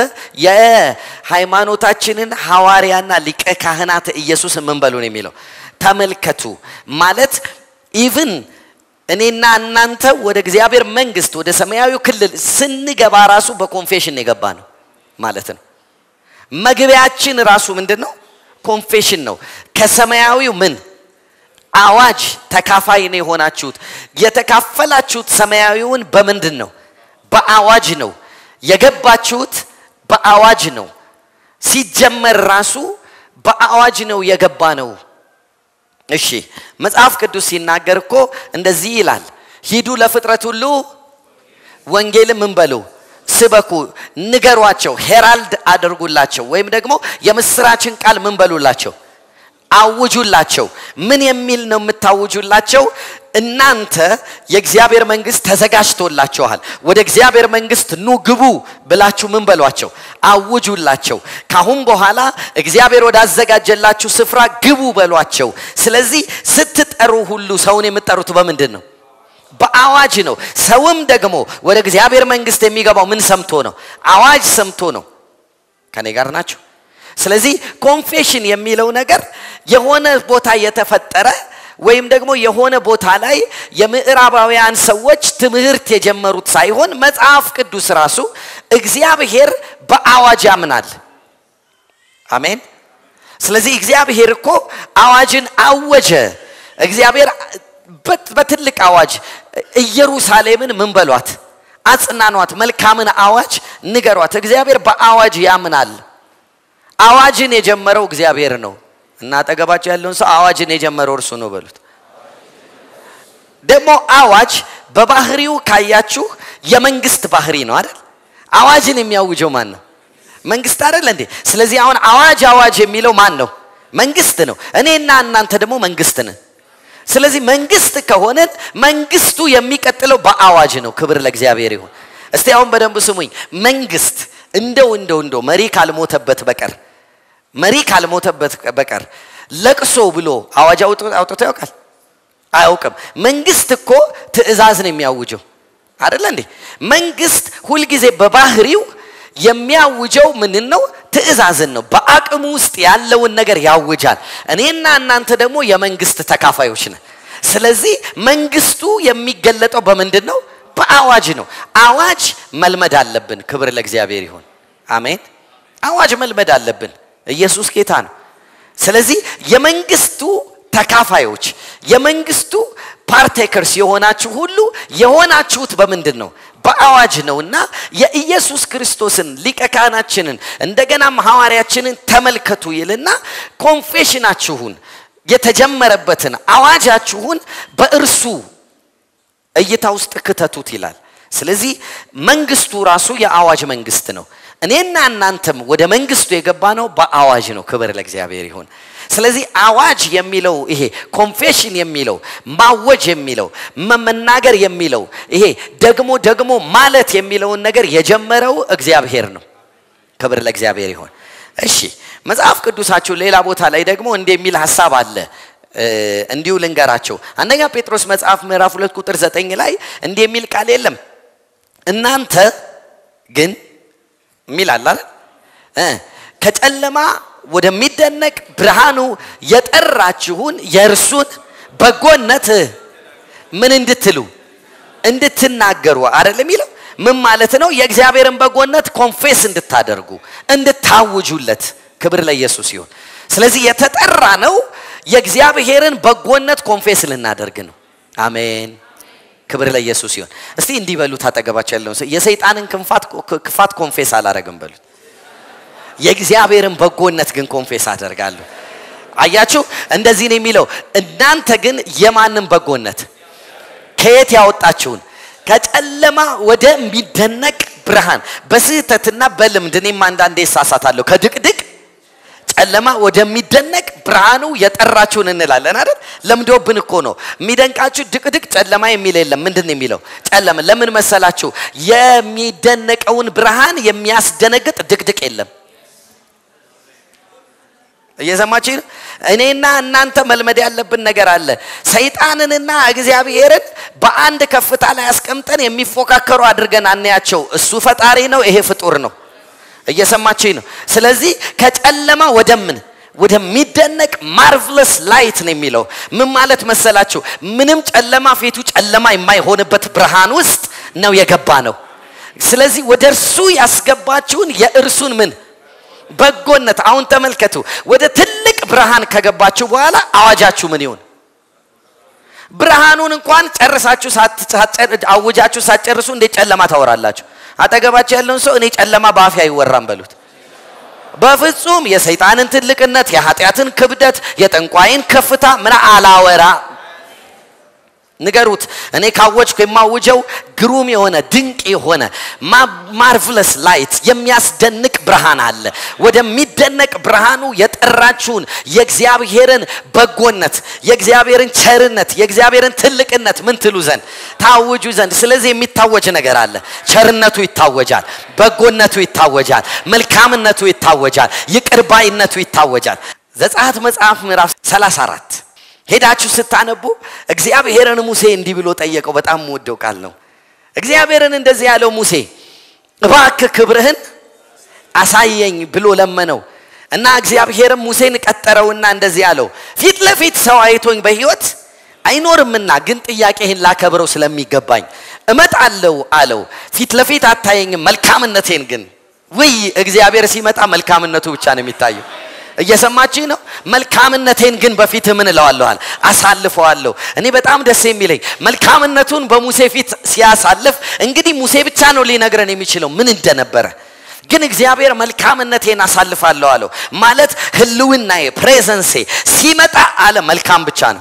የሃይማኖታችንን ሐዋርያና ሊቀ ካህናት ኢየሱስ ምን በሉ ነው የሚለው ተመልከቱ ማለት ኢቭን እኔና እናንተ ወደ እግዚአብሔር መንግስት ወደ ሰማያዊ ክልል ስንገባ ራሱ በኮንፌሽን የገባ ነው ማለት ነው መግቢያችን ራሱ ምንድን ነው ኮንፌሽን ነው ከሰማያዊው ምን አዋጅ ተካፋይ ነው የሆናችሁት የተካፈላችሁት ሰማያዊውን በምንድን ነው በአዋጅ ነው የገባችሁት በአዋጅ ነው ሲጀመር ራሱ በአዋጅ ነው የገባ ነው እሺ መጽሐፍ ቅዱስ ሲናገር እኮ እንደዚህ ይላል ሂዱ ለፍጥረት ሁሉ ወንጌል ምን በሉ ስበኩ ንገሯቸው ሄራልድ አድርጉላቸው ወይም ደግሞ የምስራችን ቃል ምን በሉላቸው አውጁላቸው ምን የሚል ነው የምታውጁላቸው እናንተ የእግዚአብሔር መንግስት ተዘጋጅቶላችኋል ወደ እግዚአብሔር መንግስት ኑ ግቡ ብላችሁ ምን በሏቸው አውጁላቸው ካሁን በኋላ እግዚአብሔር ወዳዘጋጀላችሁ ስፍራ ግቡ በሏቸው ስለዚህ ስትጠሩ ሁሉ ሰውን የምትጠሩት በምንድን ነው በአዋጅ ነው ሰውም ደግሞ ወደ እግዚአብሔር መንግስት የሚገባው ምን ሰምቶ ነው አዋጅ ሰምቶ ነው ከኔ ጋር ናቸው ስለዚህ ኮንፌሽን የሚለው ነገር የሆነ ቦታ የተፈጠረ ወይም ደግሞ የሆነ ቦታ ላይ የምዕራባውያን ሰዎች ትምህርት የጀመሩት ሳይሆን መጽሐፍ ቅዱስ ራሱ እግዚአብሔር በአዋጅ ያምናል አሜን ስለዚህ እግዚአብሔር እኮ አዋጅን አወጀ እግዚአብሔር በትልቅ አዋጅ ኢየሩሳሌምን ምን በሏት አጽናኗት መልካምን አዋጅ ንገሯት እግዚአብሔር በአዋጅ ያምናል አዋጅን የጀመረው እግዚአብሔር ነው እና አጠገባቸው ያለውን ሰው አዋጅን የጀመረው እርሱ ነው በሉት ደግሞ አዋጅ በባህሪው ካያችሁ የመንግስት ባህሪ ነው አይደል አዋጅን የሚያውጀው ማን ነው መንግስት አይደል እንዴ ስለዚህ አሁን አዋጅ አዋጅ የሚለው ማን ነው መንግስት ነው እኔና እናንተ ደግሞ መንግስት ነን ስለዚህ መንግስት ከሆነን መንግስቱ የሚቀጥለው በአዋጅ ነው ክብር ለእግዚአብሔር ይሁን እስቲ አሁን በደንብ ስሙኝ መንግስት እንደው እንደው እንደው መሪ ካልሞተበት በቀር መሪ ካልሞተበት በቀር ለቅሶ ብሎ አዋጅ አውጥቶ ያውቃል አያውቅም መንግስት እኮ ትእዛዝ ነው የሚያውጀው አደለ እንዴ መንግስት ሁልጊዜ በባህሪው የሚያውጀው ምንን ነው ትእዛዝን ነው በአቅሙ ውስጥ ያለውን ነገር ያውጃል እኔና እናንተ ደግሞ የመንግስት ተካፋዮች ነን ስለዚህ መንግስቱ የሚገለጠው በምንድን ነው በአዋጅ ነው አዋጅ መልመድ አለብን ክብር ለእግዚአብሔር ይሁን አሜን አዋጅ መልመድ አለብን ኢየሱስ ጌታ ነው ስለዚህ የመንግስቱ ተካፋዮች የመንግስቱ ፓርቴከርስ የሆናችሁ ሁሉ የሆናችሁት በምንድን ነው በአዋጅ ነውና የኢየሱስ ክርስቶስን ሊቀ ካህናችንን እንደገናም ሐዋርያችንን ተመልከቱ ይልና ኮንፌሽናችሁን የተጀመረበትን አዋጃችሁን በእርሱ እይታ ውስጥ ክተቱት ይላል። ስለዚህ መንግስቱ ራሱ የአዋጅ መንግስት ነው። እኔና እናንተም ወደ መንግስቱ የገባ ነው በአዋጅ ነው። ክብር ለእግዚአብሔር ይሁን። ስለዚህ አዋጅ የሚለው ይሄ ኮንፌሽን የሚለው ማወጅ የሚለው መናገር የሚለው ይሄ ደግሞ ደግሞ ማለት የሚለውን ነገር የጀመረው እግዚአብሔር ነው። ክብር ለእግዚአብሔር ይሁን። እሺ መጽሐፍ ቅዱሳችሁ ሌላ ቦታ ላይ ደግሞ እንዲህ የሚል ሀሳብ አለ። እንዲሁ ልንገራቸው። አንደኛ ጴጥሮስ መጽሐፍ ምዕራፍ ሁለት ቁጥር ዘጠኝ ላይ እንዲህ የሚል ቃል የለም እናንተ ግን የሚል አለ ከጨለማ ወደሚደነቅ ብርሃኑ የጠራችሁን የእርሱን በጎነት ምን እንድትሉ እንድትናገሩ አይደል የሚለው ምን ማለት ነው የእግዚአብሔርን በጎነት ኮንፌስ እንድታደርጉ እንድታውጁለት ክብር ለኢየሱስ ይሁን ስለዚህ የተጠራ ነው የእግዚአብሔርን በጎነት ኮንፌስ ልናደርግ ነው አሜን ክብር ለኢየሱስ ይሁን እስቲ እንዲህ በሉት አጠገባቸው ያለውን ሰው የሰይጣንን ክፋት ኮንፌስ አላረግም በሉት የእግዚአብሔርን በጎነት ግን ኮንፌስ አደርጋለሁ አያችሁ እንደዚህ ነው የሚለው እናንተ ግን የማንም በጎነት ከየት ያወጣችሁን ከጨለማ ወደሚደነቅ ብርሃን በስህተትና በልምድ እኔም አንዳንዴ እሳሳታለሁ ከድቅድቅ ጨለማ ወደሚደነቅ ብርሃኑ የጠራችሁን እንላለን አይደል ለምዶብን እኮ ነው የሚደንቃችሁ ድቅድቅ ጨለማ የሚል የለም ምንድን የሚለው ጨለማ ለምን መሰላችሁ የሚደነቀውን ብርሃን የሚያስደነግጥ ድቅድቅ የለም እየሰማችሁ እኔና እናንተ መልመድ ያለብን ነገር አለ ሰይጣንንና እግዚአብሔርን በአንድ ከፍታ ላይ አስቀምጠን የሚፎካከሩ አድርገን አናያቸው እሱ ፈጣሪ ነው ይሄ ፍጡር ነው እየሰማችኝ ነው ስለዚህ ከጨለማ ወደምን ወደሚደነቅ ማርቭለስ ላይት ነው የሚለው ምን ማለት መሰላችሁ ምንም ጨለማ ፊቱ ጨለማ የማይሆንበት ብርሃን ውስጥ ነው የገባ ነው ስለዚህ ወደ እርሱ ያስገባችሁን የእርሱን ምን በጎነት አሁን ተመልከቱ ወደ ትልቅ ብርሃን ከገባችሁ በኋላ አዋጃችሁ ምን ይሁን ብርሃኑን እንኳን ጨርሳችሁ አውጃችሁ ሳትጨርሱ እንዴት ጨለማ ታወራላችሁ አጠገባቸው ያለውን ሰው እኔ ጨለማ በአፌ አይወራም በሉት በፍጹም የሰይጣንን ትልቅነት የኃጢአትን ክብደት የጠንቋይን ከፍታ ምን አላወራ ንገሩት እኔ ካወጅኩ የማውጀው ግሩም የሆነ ድንቅ የሆነ ማርቭለስ ላይት የሚያስደንቅ ብርሃን አለ ወደሚደነቅ ብርሃኑ የጠራችሁን የእግዚአብሔርን በጎነት የእግዚአብሔርን ቸርነት የእግዚአብሔርን ትልቅነት ምን ትሉ ዘንድ ታውጁ ዘንድ ስለዚህ የሚታወጅ ነገር አለ ቸርነቱ ይታወጃል በጎነቱ ይታወጃል መልካምነቱ ይታወጃል ይቅርባይነቱ ይታወጃል ዘጸአት መጽሐፍ ምዕራፍ 34 ሄዳችሁ ስታነቡ እግዚአብሔርን ሙሴ እንዲህ ብሎ ጠየቀው በጣም የምወደው ቃል ነው እግዚአብሔርን እንደዚህ ያለው ሙሴ እባክ ክብርህን አሳየኝ ብሎ ለመነው እና እግዚአብሔርም ሙሴን ቀጠረውና እንደዚህ አለው ፊት ለፊት ሰው አይቶኝ በህይወት አይኖርምና ግን ጥያቄህን ላከብረው ስለሚገባኝ እመጣለሁ አለው ፊት ለፊት አታየኝም መልካምነቴን ግን ውይ እግዚአብሔር ሲመጣ መልካምነቱ ብቻ ነው የሚታየው እየሰማችኝ ነው መልካምነቴን ግን በፊት ምን እለዋለኋል አሳልፈዋለሁ እኔ በጣም ደስ የሚለኝ መልካምነቱን በሙሴ ፊት ሲያሳልፍ እንግዲህ ሙሴ ብቻ ነው ሊነግረን የሚችለው ምን እንደነበረ ግን እግዚአብሔር መልካምነቴን አሳልፋለሁ አለው ማለት ህልውናዬ ፕሬዘንሴ ሲመጣ አለ መልካም ብቻ ነው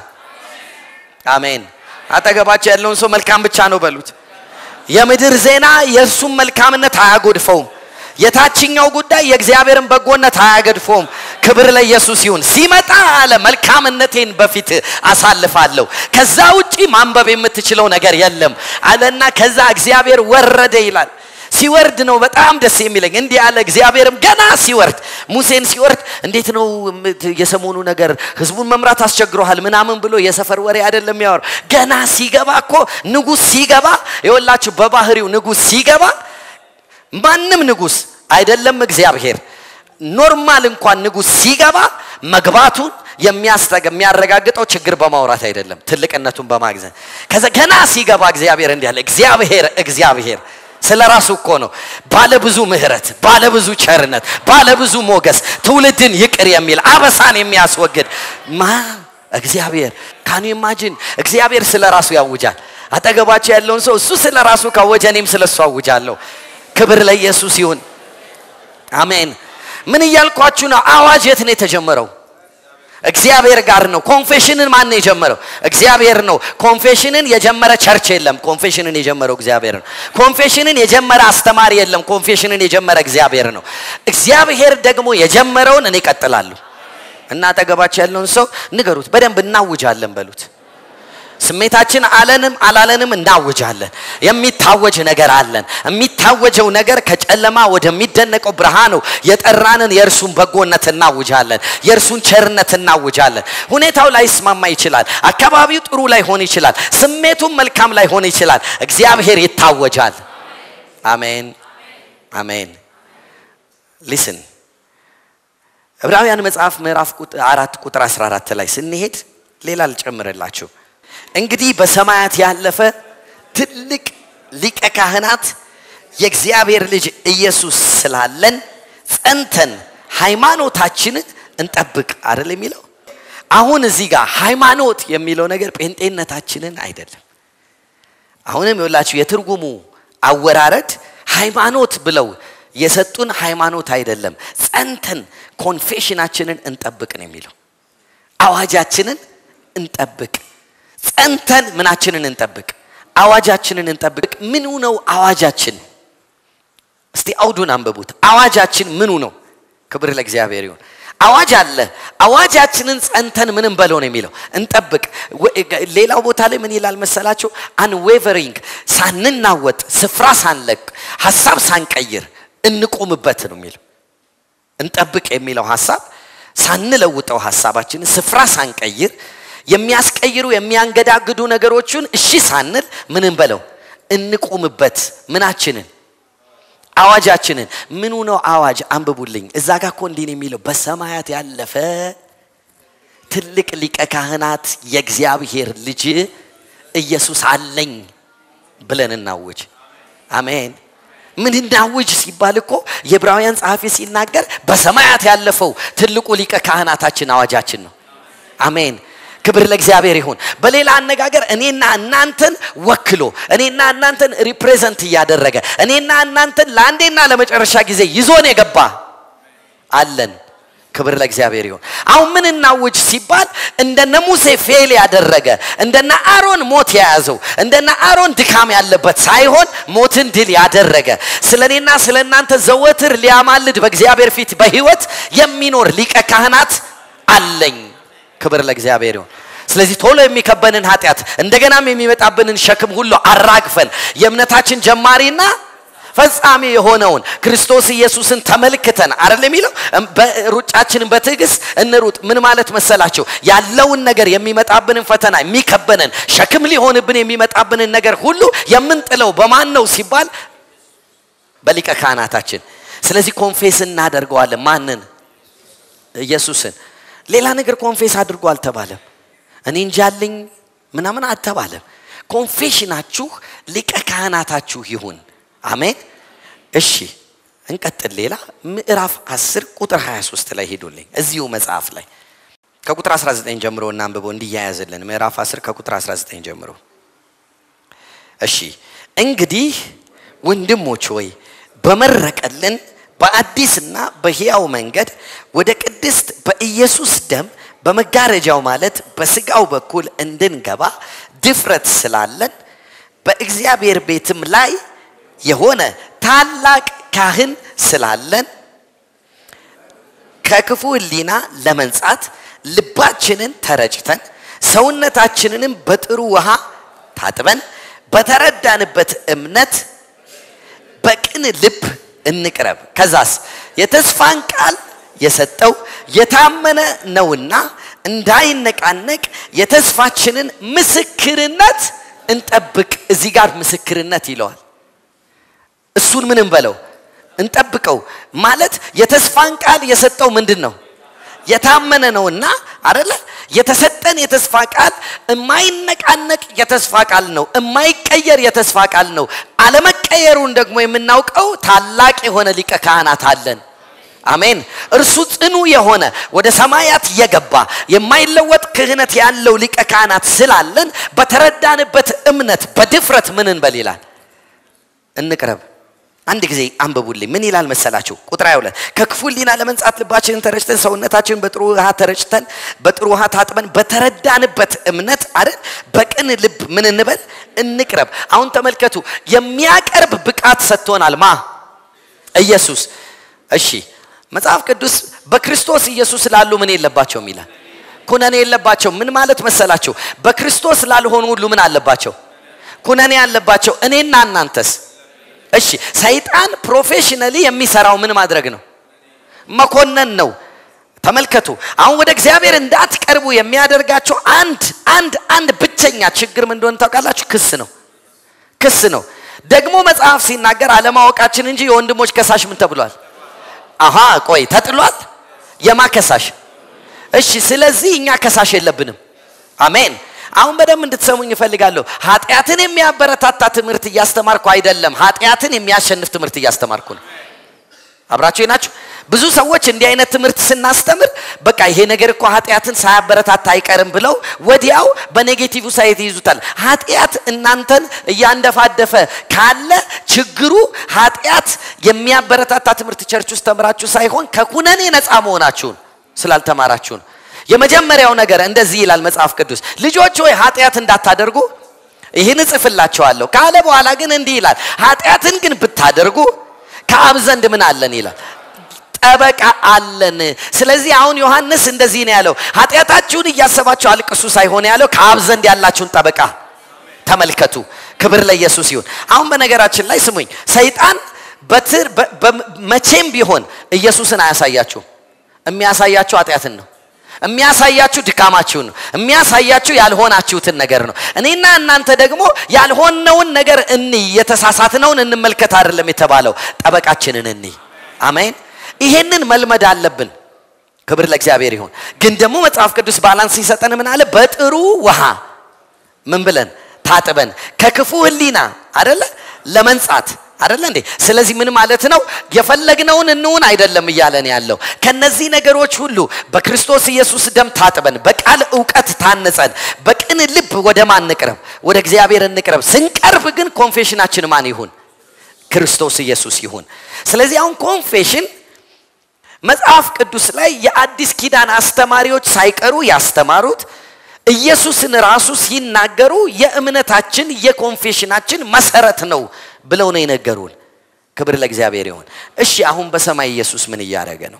አሜን አጠገባቸው ያለውን ሰው መልካም ብቻ ነው በሉት የምድር ዜና የእርሱም መልካምነት አያጎድፈውም የታችኛው ጉዳይ የእግዚአብሔርን በጎነት አያገድፎም ክብር ለኢየሱስ ይሁን ሲመጣ አለ መልካምነቴን በፊት አሳልፋለሁ ከዛ ውጪ ማንበብ የምትችለው ነገር የለም አለና ከዛ እግዚአብሔር ወረደ ይላል ሲወርድ ነው በጣም ደስ የሚለኝ እንዲህ ያለ እግዚአብሔርም ገና ሲወርድ ሙሴን ሲወርድ እንዴት ነው የሰሞኑ ነገር ህዝቡን መምራት አስቸግረሃል ምናምን ብሎ የሰፈር ወሬ አይደለም ያወር ገና ሲገባ እኮ ንጉስ ሲገባ የወላችሁ በባህሪው ንጉስ ሲገባ ማንም ንጉስ አይደለም እግዚአብሔር ኖርማል እንኳን ንጉስ ሲገባ መግባቱን የሚያረጋግጠው ችግር በማውራት አይደለም ትልቅነቱን በማግዘን ከዛ ገና ሲገባ እግዚአብሔር እንዲህ አለ እግዚአብሔር እግዚአብሔር ስለ ራሱ እኮ ነው ባለብዙ ምህረት ባለብዙ ቸርነት ባለብዙ ሞገስ ትውልድን ይቅር የሚል አበሳን የሚያስወግድ ማ እግዚአብሔር ካኑ ኢማጂን እግዚአብሔር ስለ ራሱ ያውጃል አጠገባቸው ያለውን ሰው እሱ ስለ ራሱ ካወጀ እኔም ስለ እሱ አውጃለሁ። ክብር ለኢየሱስ ይሁን። አሜን። ምን እያልኳችሁ ነው? አዋጅ የት ነው የተጀመረው? እግዚአብሔር ጋር ነው። ኮንፌሽንን ማን ነው የጀመረው? እግዚአብሔር ነው። ኮንፌሽንን የጀመረ ቸርች የለም። ኮንፌሽንን የጀመረው እግዚአብሔር ነው። ኮንፌሽንን የጀመረ አስተማሪ የለም። ኮንፌሽንን የጀመረ እግዚአብሔር ነው። እግዚአብሔር ደግሞ የጀመረውን እኔ እቀጥላለሁ እና አጠገባቸው ያለውን ሰው ንገሩት፣ በደንብ እናውጃለን በሉት። ስሜታችን አለንም አላለንም እናውጃለን። የሚታወጅ ነገር አለን። የሚታወጀው ነገር ከጨለማ ወደሚደነቀው ብርሃን ነው። የጠራንን የእርሱን በጎነት እናውጃለን። የእርሱን ቸርነት እናውጃለን። ሁኔታው ላይስማማ ይችላል። አካባቢው ጥሩ ላይሆን ይችላል። ስሜቱም መልካም ላይሆን ይችላል። እግዚአብሔር ይታወጃል። አሜን አሜን። ሊስን ዕብራውያን መጽሐፍ ምዕራፍ አራት ቁጥር 14 ላይ ስንሄድ ሌላ ልጨምርላችሁ። እንግዲህ በሰማያት ያለፈ ትልቅ ሊቀ ካህናት የእግዚአብሔር ልጅ ኢየሱስ ስላለን ጸንተን ሃይማኖታችንን እንጠብቅ አይደል የሚለው። አሁን እዚህ ጋር ሃይማኖት የሚለው ነገር ጴንጤነታችንን አይደለም። አሁንም የወላችሁ የትርጉሙ አወራረድ ሃይማኖት ብለው የሰጡን ሃይማኖት አይደለም። ጸንተን ኮንፌሽናችንን እንጠብቅ ነው የሚለው። አዋጃችንን እንጠብቅ ጸንተን ምናችንን እንጠብቅ? አዋጃችንን እንጠብቅ። ምኑ ነው አዋጃችን? እስቲ አውዱን አንብቡት። አዋጃችን ምኑ ነው? ክብር ለእግዚአብሔር ይሁን። አዋጅ አለ። አዋጃችንን ጸንተን ምንም በለው ነው የሚለው እንጠብቅ። ሌላው ቦታ ላይ ምን ይላል መሰላችሁ? አንዌቨሪንግ ሳንናወጥ፣ ስፍራ ሳንለቅ፣ ሀሳብ ሳንቀይር እንቆምበት ነው የሚለው። እንጠብቅ የሚለው ሀሳብ ሳንለውጠው ሀሳባችንን ስፍራ ሳንቀይር የሚያስቀይሩ የሚያንገዳግዱ ነገሮችን እሺ ሳንል ምንም በለው እንቁምበት። ምናችንን አዋጃችንን ምኑ ነው አዋጅ? አንብቡልኝ። እዛ ጋር እኮ እንዲህ ነው የሚለው በሰማያት ያለፈ ትልቅ ሊቀ ካህናት የእግዚአብሔር ልጅ ኢየሱስ አለኝ ብለን እናውጅ። አሜን። ምን እናውጅ ሲባል እኮ የዕብራውያን ጸሐፊ ሲናገር በሰማያት ያለፈው ትልቁ ሊቀ ካህናታችን አዋጃችን ነው። አሜን። ክብር ለእግዚአብሔር ይሁን። በሌላ አነጋገር እኔና እናንተን ወክሎ እኔና እናንተን ሪፕሬዘንት እያደረገ እኔና እናንተን ለአንዴና ለመጨረሻ ጊዜ ይዞን የገባ አለን። ክብር ለእግዚአብሔር ይሁን። አሁን ምን እናውጅ ሲባል እንደነ ሙሴ ፌል ያደረገ እንደነ አሮን ሞት የያዘው እንደነ አሮን ድካም ያለበት ሳይሆን ሞትን ድል ያደረገ ስለ እኔና ስለ እናንተ ዘወትር ሊያማልድ በእግዚአብሔር ፊት በህይወት የሚኖር ሊቀ ካህናት አለኝ። ክብር ለእግዚአብሔር ይሁን። ስለዚህ ቶሎ የሚከበንን ኃጢአት እንደገናም የሚመጣብንን ሸክም ሁሉ አራግፈን የእምነታችን ጀማሪና ፈጻሚ የሆነውን ክርስቶስ ኢየሱስን ተመልክተን አይደል የሚለው ሩጫችንን በትዕግስት እንሩጥ። ምን ማለት መሰላቸው? ያለውን ነገር የሚመጣብንን ፈተና የሚከበንን ሸክም ሊሆንብን የሚመጣብንን ነገር ሁሉ የምንጥለው በማን ነው ሲባል በሊቀ ካህናታችን። ስለዚህ ኮንፌስ እናደርገዋለን። ማንን? ኢየሱስን። ሌላ ነገር ኮንፌስ አድርጎ አልተባለም። እኔ እንጃልኝ ምናምን አልተባለም። ኮንፌሽናችሁ ሊቀ ካህናታችሁ ይሁን። አሜን። እሺ እንቀጥል። ሌላ ምዕራፍ 10 ቁጥር 23 ላይ ሄዱልኝ። እዚሁ መጽሐፍ ላይ ከቁጥር 19 ጀምሮ እናንብበው እንዲያያዝልን። ምዕራፍ 10 ከቁጥር 19 ጀምሮ። እሺ እንግዲህ ወንድሞች ሆይ በመረቀልን በአዲስና በሕያው መንገድ ወደ ቅድስት በኢየሱስ ደም በመጋረጃው ማለት በስጋው በኩል እንድንገባ ድፍረት ስላለን በእግዚአብሔር ቤትም ላይ የሆነ ታላቅ ካህን ስላለን ከክፉ ሕሊና ለመንጻት ልባችንን ተረጭተን ሰውነታችንንም በጥሩ ውሃ ታጥበን በተረዳንበት እምነት በቅን ልብ እንቅረብ። ከዛስ የተስፋን ቃል የሰጠው የታመነ ነውና እንዳይነቃነቅ የተስፋችንን ምስክርነት እንጠብቅ። እዚህ ጋር ምስክርነት ይለዋል። እሱን ምንም በለው እንጠብቀው ማለት የተስፋን ቃል የሰጠው ምንድን ነው? የታመነ ነውና አደለ? የተሰጠን የተስፋ ቃል የማይነቃነቅ የተስፋ ቃል ነው። የማይቀየር የተስፋ ቃል ነው። አለመቀየሩን ደግሞ የምናውቀው ታላቅ የሆነ ሊቀ ካህናት አለን። አሜን። እርሱ ጽኑ የሆነ ወደ ሰማያት የገባ የማይለወጥ ክህነት ያለው ሊቀ ካህናት ስላለን በተረዳንበት እምነት በድፍረት ምን እንበል ይላል እንቅረብ። አንድ ጊዜ አንብቡልኝ። ምን ይላል መሰላችሁ? ቁጥር 22 ከክፉ ሕሊና ለመንጻት ልባችንን ተረጭተን ሰውነታችንን በጥሩ ውሃ ተረጭተን በጥሩ ውሃ ታጥበን በተረዳንበት እምነት አይደል በቅን ልብ ምን እንበል እንቅረብ። አሁን ተመልከቱ፣ የሚያቀርብ ብቃት ሰጥቶናል። ማ ኢየሱስ። እሺ መጽሐፍ ቅዱስ በክርስቶስ ኢየሱስ ላሉ ምን የለባቸውም ይላል? ኩነኔ የለባቸው። ምን ማለት መሰላችሁ? በክርስቶስ ላልሆኑ ሁሉ ምን አለባቸው? ኩነኔ አለባቸው። እኔና እናንተስ እሺ ሰይጣን ፕሮፌሽናሊ የሚሰራው ምን ማድረግ ነው? መኮነን ነው። ተመልከቱ። አሁን ወደ እግዚአብሔር እንዳትቀርቡ የሚያደርጋቸው አንድ አንድ አንድ ብቸኛ ችግር ምን እንደሆነ ታውቃላችሁ? ክስ ነው። ክስ ነው። ደግሞ መጽሐፍ ሲናገር አለማወቃችን እንጂ የወንድሞች ከሳሽ ምን ተብሏል? አሃ ቆይ ተጥሏል። የማ ከሳሽ? እሺ ስለዚህ እኛ ከሳሽ የለብንም። አሜን። አሁን በደንብ እንድትሰሙኝ እፈልጋለሁ። ኃጢአትን የሚያበረታታ ትምህርት እያስተማርኩ አይደለም። ኃጢአትን የሚያሸንፍ ትምህርት እያስተማርኩ ነው። አብራችሁ ናችሁ። ብዙ ሰዎች እንዲህ አይነት ትምህርት ስናስተምር በቃ ይሄ ነገር እኮ ኃጢአትን ሳያበረታታ አይቀርም ብለው ወዲያው በኔጌቲቭ ሳይት ይይዙታል። ኃጢአት እናንተን እያንደፋደፈ ካለ ችግሩ ኃጢአት የሚያበረታታ ትምህርት ቸርች ውስጥ ተምራችሁ ሳይሆን ከኩነኔ ነፃ መሆናችሁን ስላልተማራችሁ ነው። የመጀመሪያው ነገር እንደዚህ ይላል መጽሐፍ ቅዱስ፣ ልጆች ሆይ ኃጢአት እንዳታደርጉ ይህን እጽፍላቸዋለሁ ካለ በኋላ ግን እንዲህ ይላል፣ ኃጢአትን ግን ብታደርጉ ከአብ ዘንድ ምን አለን ይላል ጠበቃ አለን። ስለዚህ አሁን ዮሐንስ እንደዚህ ነው ያለው፣ ኃጢአታችሁን እያሰባችሁ አልቅሱ ሳይሆን ያለው ከአብ ዘንድ ያላችሁን ጠበቃ ተመልከቱ። ክብር ለኢየሱስ ይሁን። አሁን በነገራችን ላይ ስሙኝ፣ ሰይጣን በትር መቼም ቢሆን ኢየሱስን አያሳያችሁም። የሚያሳያችሁ ኃጢአትን ነው። የሚያሳያችሁ ድካማችሁን ነው። የሚያሳያችሁ ያልሆናችሁትን ነገር ነው። እኔና እናንተ ደግሞ ያልሆነውን ነገር እንይ፣ የተሳሳትነውን እንመልከት አይደለም የተባለው፣ ጠበቃችንን እንይ። አሜን። ይሄንን መልመድ አለብን። ክብር ለእግዚአብሔር ይሁን። ግን ደግሞ መጽሐፍ ቅዱስ ባላንስ ሲሰጠን ምን አለ? በጥሩ ውሃ ምን ብለን ታጥበን ከክፉ ሕሊና አደለ ለመንጻት አደለ እንዴ? ስለዚህ ምን ማለት ነው? የፈለግነውን እንውን አይደለም እያለን ያለው ከነዚህ ነገሮች ሁሉ በክርስቶስ ኢየሱስ ደም ታጥበን በቃል እውቀት ታንጸን በቅን ልብ ወደ ማን እንቅረብ? ወደ እግዚአብሔር እንቅረብ። ስንቀርብ ግን ኮንፌሽናችን ማን ይሁን? ክርስቶስ ኢየሱስ ይሁን። ስለዚህ አሁን ኮንፌሽን መጽሐፍ ቅዱስ ላይ የአዲስ ኪዳን አስተማሪዎች ሳይቀሩ ያስተማሩት ኢየሱስን ራሱ ሲናገሩ የእምነታችን የኮንፌሽናችን መሰረት ነው ብለው ነው የነገሩን። ክብር ለእግዚአብሔር ይሁን። እሺ አሁን በሰማይ ኢየሱስ ምን እያደረገ ነው?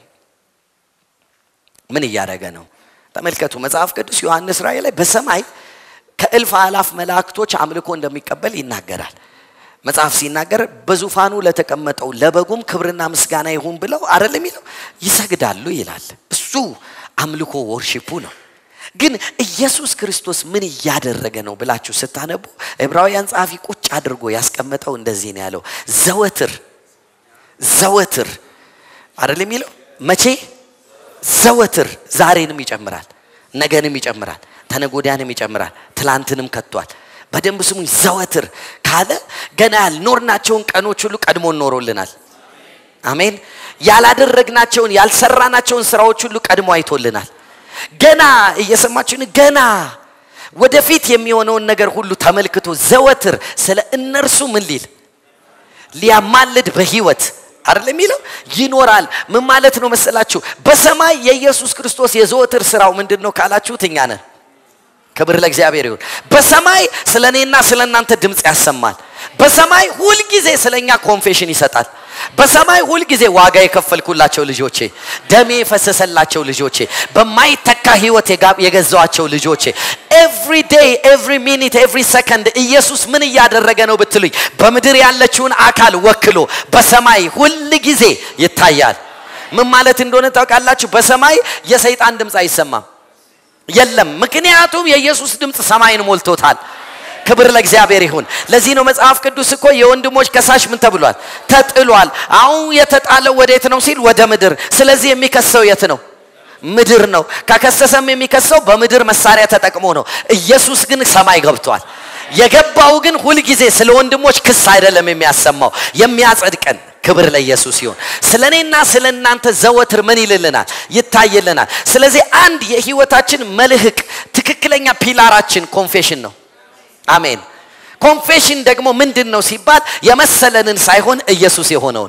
ምን እያደረገ ነው? ተመልከቱ። መጽሐፍ ቅዱስ ዮሐንስ ራእይ ላይ በሰማይ ከእልፍ አላፍ መላእክቶች አምልኮ እንደሚቀበል ይናገራል። መጽሐፍ ሲናገር በዙፋኑ ለተቀመጠው ለበጉም ክብርና ምስጋና ይሁን ብለው አይደል የሚለው ይሰግዳሉ ይላል። እሱ አምልኮ ወርሺፑ ነው። ግን ኢየሱስ ክርስቶስ ምን እያደረገ ነው ብላችሁ ስታነቡ ዕብራውያን ጸሐፊ ቁጭ አድርጎ ያስቀመጠው እንደዚህ ነው ያለው። ዘወትር ዘወትር አይደል የሚለው መቼ ዘወትር ዛሬንም ይጨምራል፣ ነገንም ይጨምራል፣ ተነጎዳያንም ይጨምራል፣ ትላንትንም ከቷል። በደንብ ስሙኝ። ዘወትር ካለ ገና ያልኖርናቸውን ቀኖች ሁሉ ቀድሞ ኖሮልናል። አሜን። ያላደረግናቸውን ያልሰራናቸውን ስራዎች ሁሉ ቀድሞ አይቶልናል። ገና እየሰማችሁን ገና ወደፊት የሚሆነውን ነገር ሁሉ ተመልክቶ ዘወትር ስለ እነርሱ ምን ሊል ሊያማልድ በህይወት አይደል የሚለው ይኖራል። ምን ማለት ነው መሰላችሁ? በሰማይ የኢየሱስ ክርስቶስ የዘወትር ስራው ምንድን ነው ካላችሁት እኛ ነን። ክብር ለእግዚአብሔር ይሁን። በሰማይ ስለ እኔና ስለ እናንተ ድምፅ ያሰማል። በሰማይ ሁልጊዜ ስለ እኛ ኮንፌሽን ይሰጣል። በሰማይ ሁልጊዜ ዋጋ የከፈልኩላቸው ልጆቼ፣ ደሜ የፈሰሰላቸው ልጆቼ፣ በማይተካ ህይወት የገዛዋቸው ልጆቼ ኤቭሪ ዴይ ኤቭሪ ሚኒት ኤቭሪ ሰከንድ ኢየሱስ ምን እያደረገ ነው ብትሉኝ፣ በምድር ያለችውን አካል ወክሎ በሰማይ ሁል ጊዜ ይታያል። ምን ማለት እንደሆነ ታውቃላችሁ? በሰማይ የሰይጣን ድምፅ አይሰማም የለም። ምክንያቱም የኢየሱስ ድምፅ ሰማይን ሞልቶታል። ክብር ለእግዚአብሔር ይሁን። ለዚህ ነው መጽሐፍ ቅዱስ እኮ የወንድሞች ከሳሽ ምን ተብሏል? ተጥሏል። አሁን የተጣለው ወዴት ነው ሲል ወደ ምድር። ስለዚህ የሚከሰው የት ነው? ምድር ነው። ከከሰሰም የሚከሰው በምድር መሳሪያ ተጠቅሞ ነው። ኢየሱስ ግን ሰማይ ገብቷል። የገባው ግን ሁልጊዜ ስለ ወንድሞች ክስ አይደለም የሚያሰማው የሚያጸድቀን ክብር ለኢየሱስ ይሁን። ስለ እኔና ስለ እናንተ ዘወትር ምን ይልልናል? ይታይልናል። ስለዚህ አንድ የህይወታችን መልህቅ ትክክለኛ ፒላራችን ኮንፌሽን ነው። አሜን። ኮንፌሽን ደግሞ ምንድን ነው ሲባል የመሰለንን ሳይሆን ኢየሱስ የሆነውን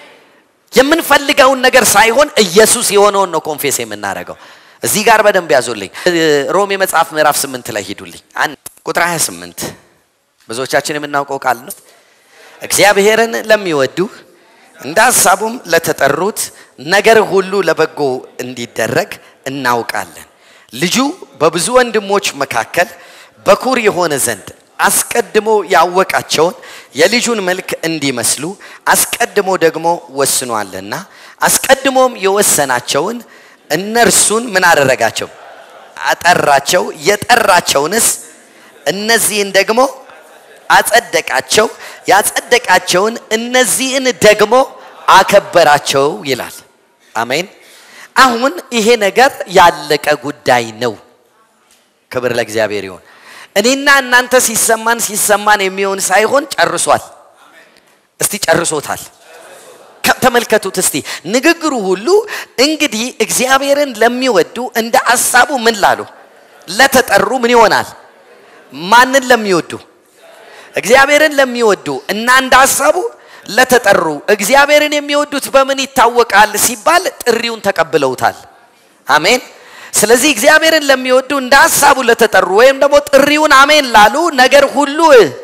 የምንፈልገውን ነገር ሳይሆን ኢየሱስ የሆነውን ነው ኮንፌስ የምናደርገው። እዚህ ጋር በደንብ ያዙልኝ። ሮሜ መጽሐፍ ምዕራፍ ስምንት ላይ ሂዱልኝ። አንድ ቁጥር 28 ብዙዎቻችን የምናውቀው ቃል ነው። እግዚአብሔርን ለሚወዱ እንደ ሀሳቡም ለተጠሩት ነገር ሁሉ ለበጎ እንዲደረግ እናውቃለን። ልጁ በብዙ ወንድሞች መካከል በኩር የሆነ ዘንድ አስቀድሞ ያወቃቸውን የልጁን መልክ እንዲመስሉ አስቀድሞ ደግሞ ወስኗልና አስቀድሞም የወሰናቸውን እነርሱን ምን አደረጋቸው? አጠራቸው። የጠራቸውንስ እነዚህን ደግሞ አጸደቃቸው። ያጸደቃቸውን እነዚህን ደግሞ አከበራቸው ይላል። አሜን። አሁን ይሄ ነገር ያለቀ ጉዳይ ነው። ክብር ለእግዚአብሔር ይሁን። እኔና እናንተ ሲሰማን ሲሰማን የሚሆን ሳይሆን ጨርሷል። እስቲ ጨርሶታል። ተመልከቱት እስቲ ንግግሩ ሁሉ እንግዲህ እግዚአብሔርን ለሚወዱ እንደ አሳቡ ምን ላሉ ለተጠሩ ምን ይሆናል? ማንን ለሚወዱ እግዚአብሔርን ለሚወዱ እና እንደ ሀሳቡ ለተጠሩ እግዚአብሔርን የሚወዱት በምን ይታወቃል ሲባል ጥሪውን ተቀብለውታል። አሜን። ስለዚህ እግዚአብሔርን ለሚወዱ እንደ ሀሳቡ ለተጠሩ ወይም ደግሞ ጥሪውን አሜን ላሉ ነገር ሁሉ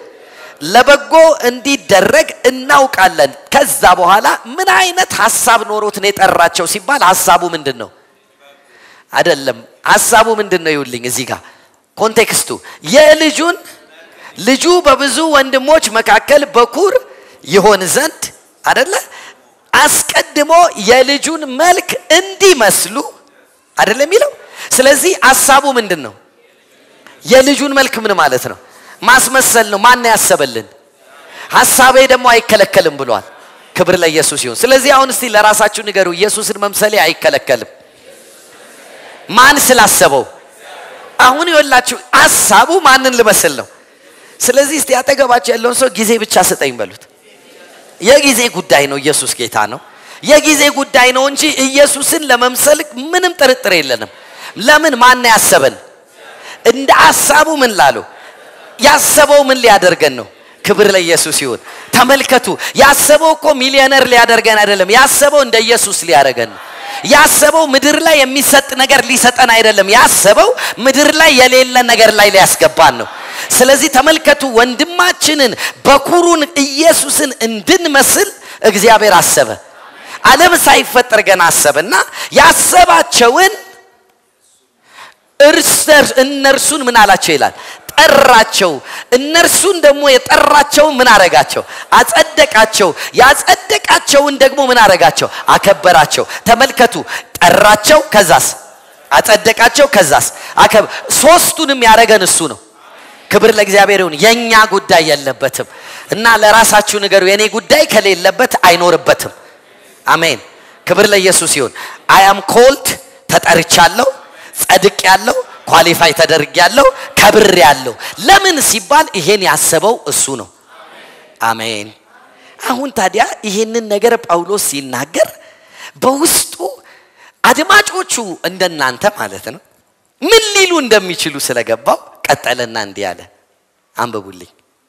ለበጎ እንዲደረግ እናውቃለን። ከዛ በኋላ ምን አይነት ሀሳብ ኖሮት ነው የጠራቸው ሲባል ሀሳቡ ምንድን ነው? አይደለም ሀሳቡ ምንድን ነው? ይውልኝ እዚህ ጋር ኮንቴክስቱ የልጁን ልጁ በብዙ ወንድሞች መካከል በኩር ይሆን ዘንድ አደለ አስቀድሞ የልጁን መልክ እንዲመስሉ አደለ የሚለው ስለዚህ ሀሳቡ ምንድን ነው የልጁን መልክ ምን ማለት ነው ማስመሰል ነው ማን ያሰበልን ሀሳቤ ደግሞ አይከለከልም ብሏል ክብር ለኢየሱስ ይሁን ስለዚህ አሁን እስቲ ለራሳችሁ ንገሩ ኢየሱስን መምሰሌ አይከለከልም ማን ስላሰበው አሁን ይወላችሁ ሀሳቡ ማንን ልመስል ነው ስለዚህ እስቲ አጠገባቸው ያለውን ሰው ጊዜ ብቻ ስጠኝ በሉት የጊዜ ጉዳይ ነው ኢየሱስ ጌታ ነው የጊዜ ጉዳይ ነው እንጂ ኢየሱስን ለመምሰል ምንም ጥርጥር የለንም ለምን ማን ያሰበን እንደ ሀሳቡ ምን ላሉ ያሰበው ምን ሊያደርገን ነው ክብር ለኢየሱስ ይሁን ተመልከቱ ያሰበው እኮ ሚሊዮነር ሊያደርገን አይደለም ያሰበው እንደ ኢየሱስ ሊያደርገን ነው ያሰበው ምድር ላይ የሚሰጥ ነገር ሊሰጠን አይደለም ያሰበው ምድር ላይ የሌለ ነገር ላይ ሊያስገባን ነው ስለዚህ ተመልከቱ ወንድማችንን በኩሩን ኢየሱስን እንድንመስል እግዚአብሔር አሰበ ዓለም ሳይፈጠር ገና አሰበና ያሰባቸውን እነርሱን ምን አላቸው ይላል ጠራቸው እነርሱን ደግሞ የጠራቸውን ምን አረጋቸው አጸደቃቸው ያጸደቃቸውን ደግሞ ምን አረጋቸው አከበራቸው ተመልከቱ ጠራቸው ከዛስ አጸደቃቸው ከዛስ አከብ ሶስቱንም ያረገን እሱ ነው ክብር ለእግዚአብሔር ይሁን የኛ ጉዳይ የለበትም እና ለራሳችሁ ንገሩ የኔ ጉዳይ ከሌለበት አይኖርበትም አሜን ክብር ለኢየሱስ ይሁን አያም ኮልድ ተጠርቻለሁ ጸድቅ ያለው ኳሊፋይ ተደርግ ያለው ከብር ያለው ለምን ሲባል ይሄን ያሰበው እሱ ነው አሜን አሁን ታዲያ ይሄንን ነገር ጳውሎስ ሲናገር በውስጡ አድማጮቹ እንደናንተ ማለት ነው ምን ሊሉ እንደሚችሉ ስለገባው ቀጠለና እንዲህ አለ አንብቡልኝ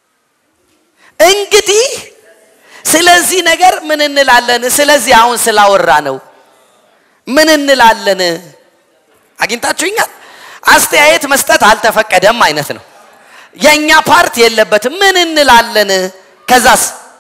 እንግዲህ ስለዚህ ነገር ምን እንላለን ስለዚህ አሁን ስላወራ ነው ምን እንላለን አግኝታችሁኛል አስተያየት መስጠት አልተፈቀደም አይነት ነው የእኛ ፓርት የለበትም ምን እንላለን ከዛስ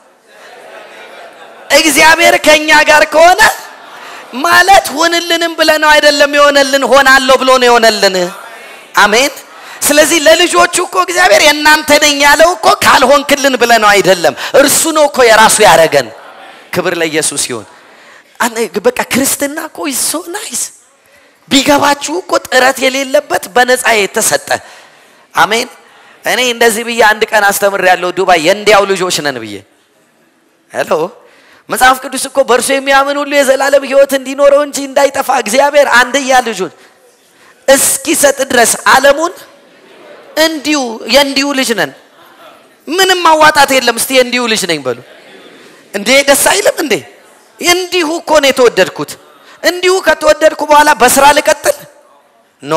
እግዚአብሔር ከእኛ ጋር ከሆነ ማለት ሁንልንም ብለ ነው አይደለም የሆነልን ሆናለሁ ብሎ ነው የሆነልን አሜን ስለዚህ ለልጆቹ እኮ እግዚአብሔር የእናንተ ነኝ ያለው እኮ ካልሆንክልን ብለ ነው አይደለም እርሱ ነው እኮ የራሱ ያረገን ክብር ለኢየሱስ ይሁን በቃ ክርስትና እኮ ሶ ናይስ ቢገባችሁ እኮ ጥረት የሌለበት በነፃ የተሰጠ አሜን እኔ እንደዚህ ብዬ አንድ ቀን አስተምር ያለው ዱባይ የእንዲያው ልጆች ነን ብዬ ሄሎ መጽሐፍ ቅዱስ እኮ በእርሱ የሚያምን ሁሉ የዘላለም ህይወት እንዲኖረው እንጂ እንዳይጠፋ እግዚአብሔር አንድያ ልጁን እስኪሰጥ ድረስ አለሙን እንዲሁ የእንዲሁ ልጅ ነን ምንም ማዋጣት የለም እስቲ የእንዲሁ ልጅ ነኝ በሉ እንዴ ደስ አይልም እንዴ? እንዲሁ እኮ ነው የተወደድኩት። እንዲሁ ከተወደድኩ በኋላ በስራ ልቀጥል? ኖ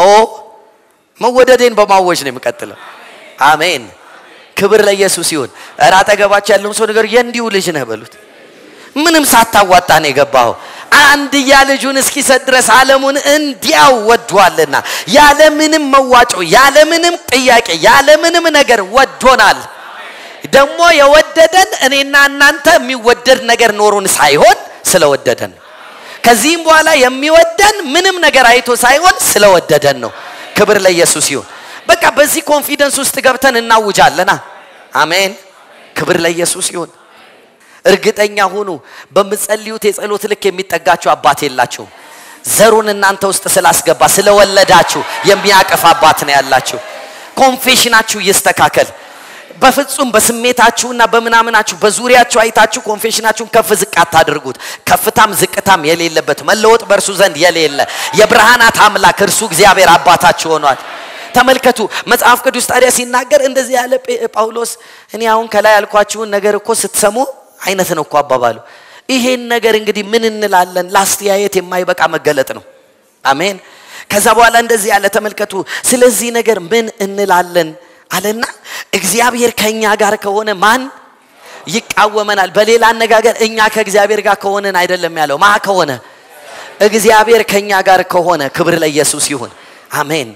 መወደዴን በማወጅ ነው የምቀጥለው። አሜን። ክብር ለኢየሱስ ይሁን። እረ አጠገባቸው ያለውን ሰው ነገር የእንዲሁ ልጅ ነህ በሉት። ምንም ሳታዋጣ ነው የገባኸው። አንድያ ልጁን እስኪሰጥ ድረስ ዓለሙን እንዲያው ወዷልና ያለምንም መዋጮ፣ ያለምንም ጥያቄ፣ ያለምንም ነገር ወዶናል። ደግሞ የወደደን እኔና እናንተ የሚወደድ ነገር ኖሩን ሳይሆን ስለወደደን ነው። ከዚህም በኋላ የሚወደን ምንም ነገር አይቶ ሳይሆን ስለወደደን ነው። ክብር ለኢየሱስ ይሁን። በቃ በዚህ ኮንፊደንስ ውስጥ ገብተን እናውጃለና። አሜን። ክብር ለኢየሱስ ይሁን። እርግጠኛ ሁኑ፣ በምጸልዩት የጸሎት ልክ የሚጠጋችሁ አባት የላችሁም። ዘሩን እናንተ ውስጥ ስላስገባ ስለወለዳችሁ የሚያቅፍ አባት ነው ያላችሁ። ኮንፌሽናችሁ ይስተካከል። በፍጹም በስሜታችሁና በምናምናችሁ በዙሪያችሁ አይታችሁ ኮንፌሽናችሁን ከፍ ዝቅ አታድርጉት። ከፍታም ዝቅታም የሌለበት መለወጥ በእርሱ ዘንድ የሌለ የብርሃናት አምላክ እርሱ እግዚአብሔር አባታችሁ ሆኗል። ተመልከቱ መጽሐፍ ቅዱስ ታዲያ ሲናገር እንደዚህ ያለ ጳውሎስ እኔ አሁን ከላይ ያልኳችሁን ነገር እኮ ስትሰሙ አይነት ነው እኮ አባባሉ። ይሄን ነገር እንግዲህ ምን እንላለን? ለአስተያየት የማይበቃ መገለጥ ነው። አሜን። ከዛ በኋላ እንደዚህ ያለ ተመልከቱ። ስለዚህ ነገር ምን እንላለን አለና እግዚአብሔር ከኛ ጋር ከሆነ ማን ይቃወመናል? በሌላ አነጋገር እኛ ከእግዚአብሔር ጋር ከሆነን አይደለም ያለው ማ ከሆነ እግዚአብሔር ከኛ ጋር ከሆነ ክብር ለኢየሱስ ይሁን። አሜን።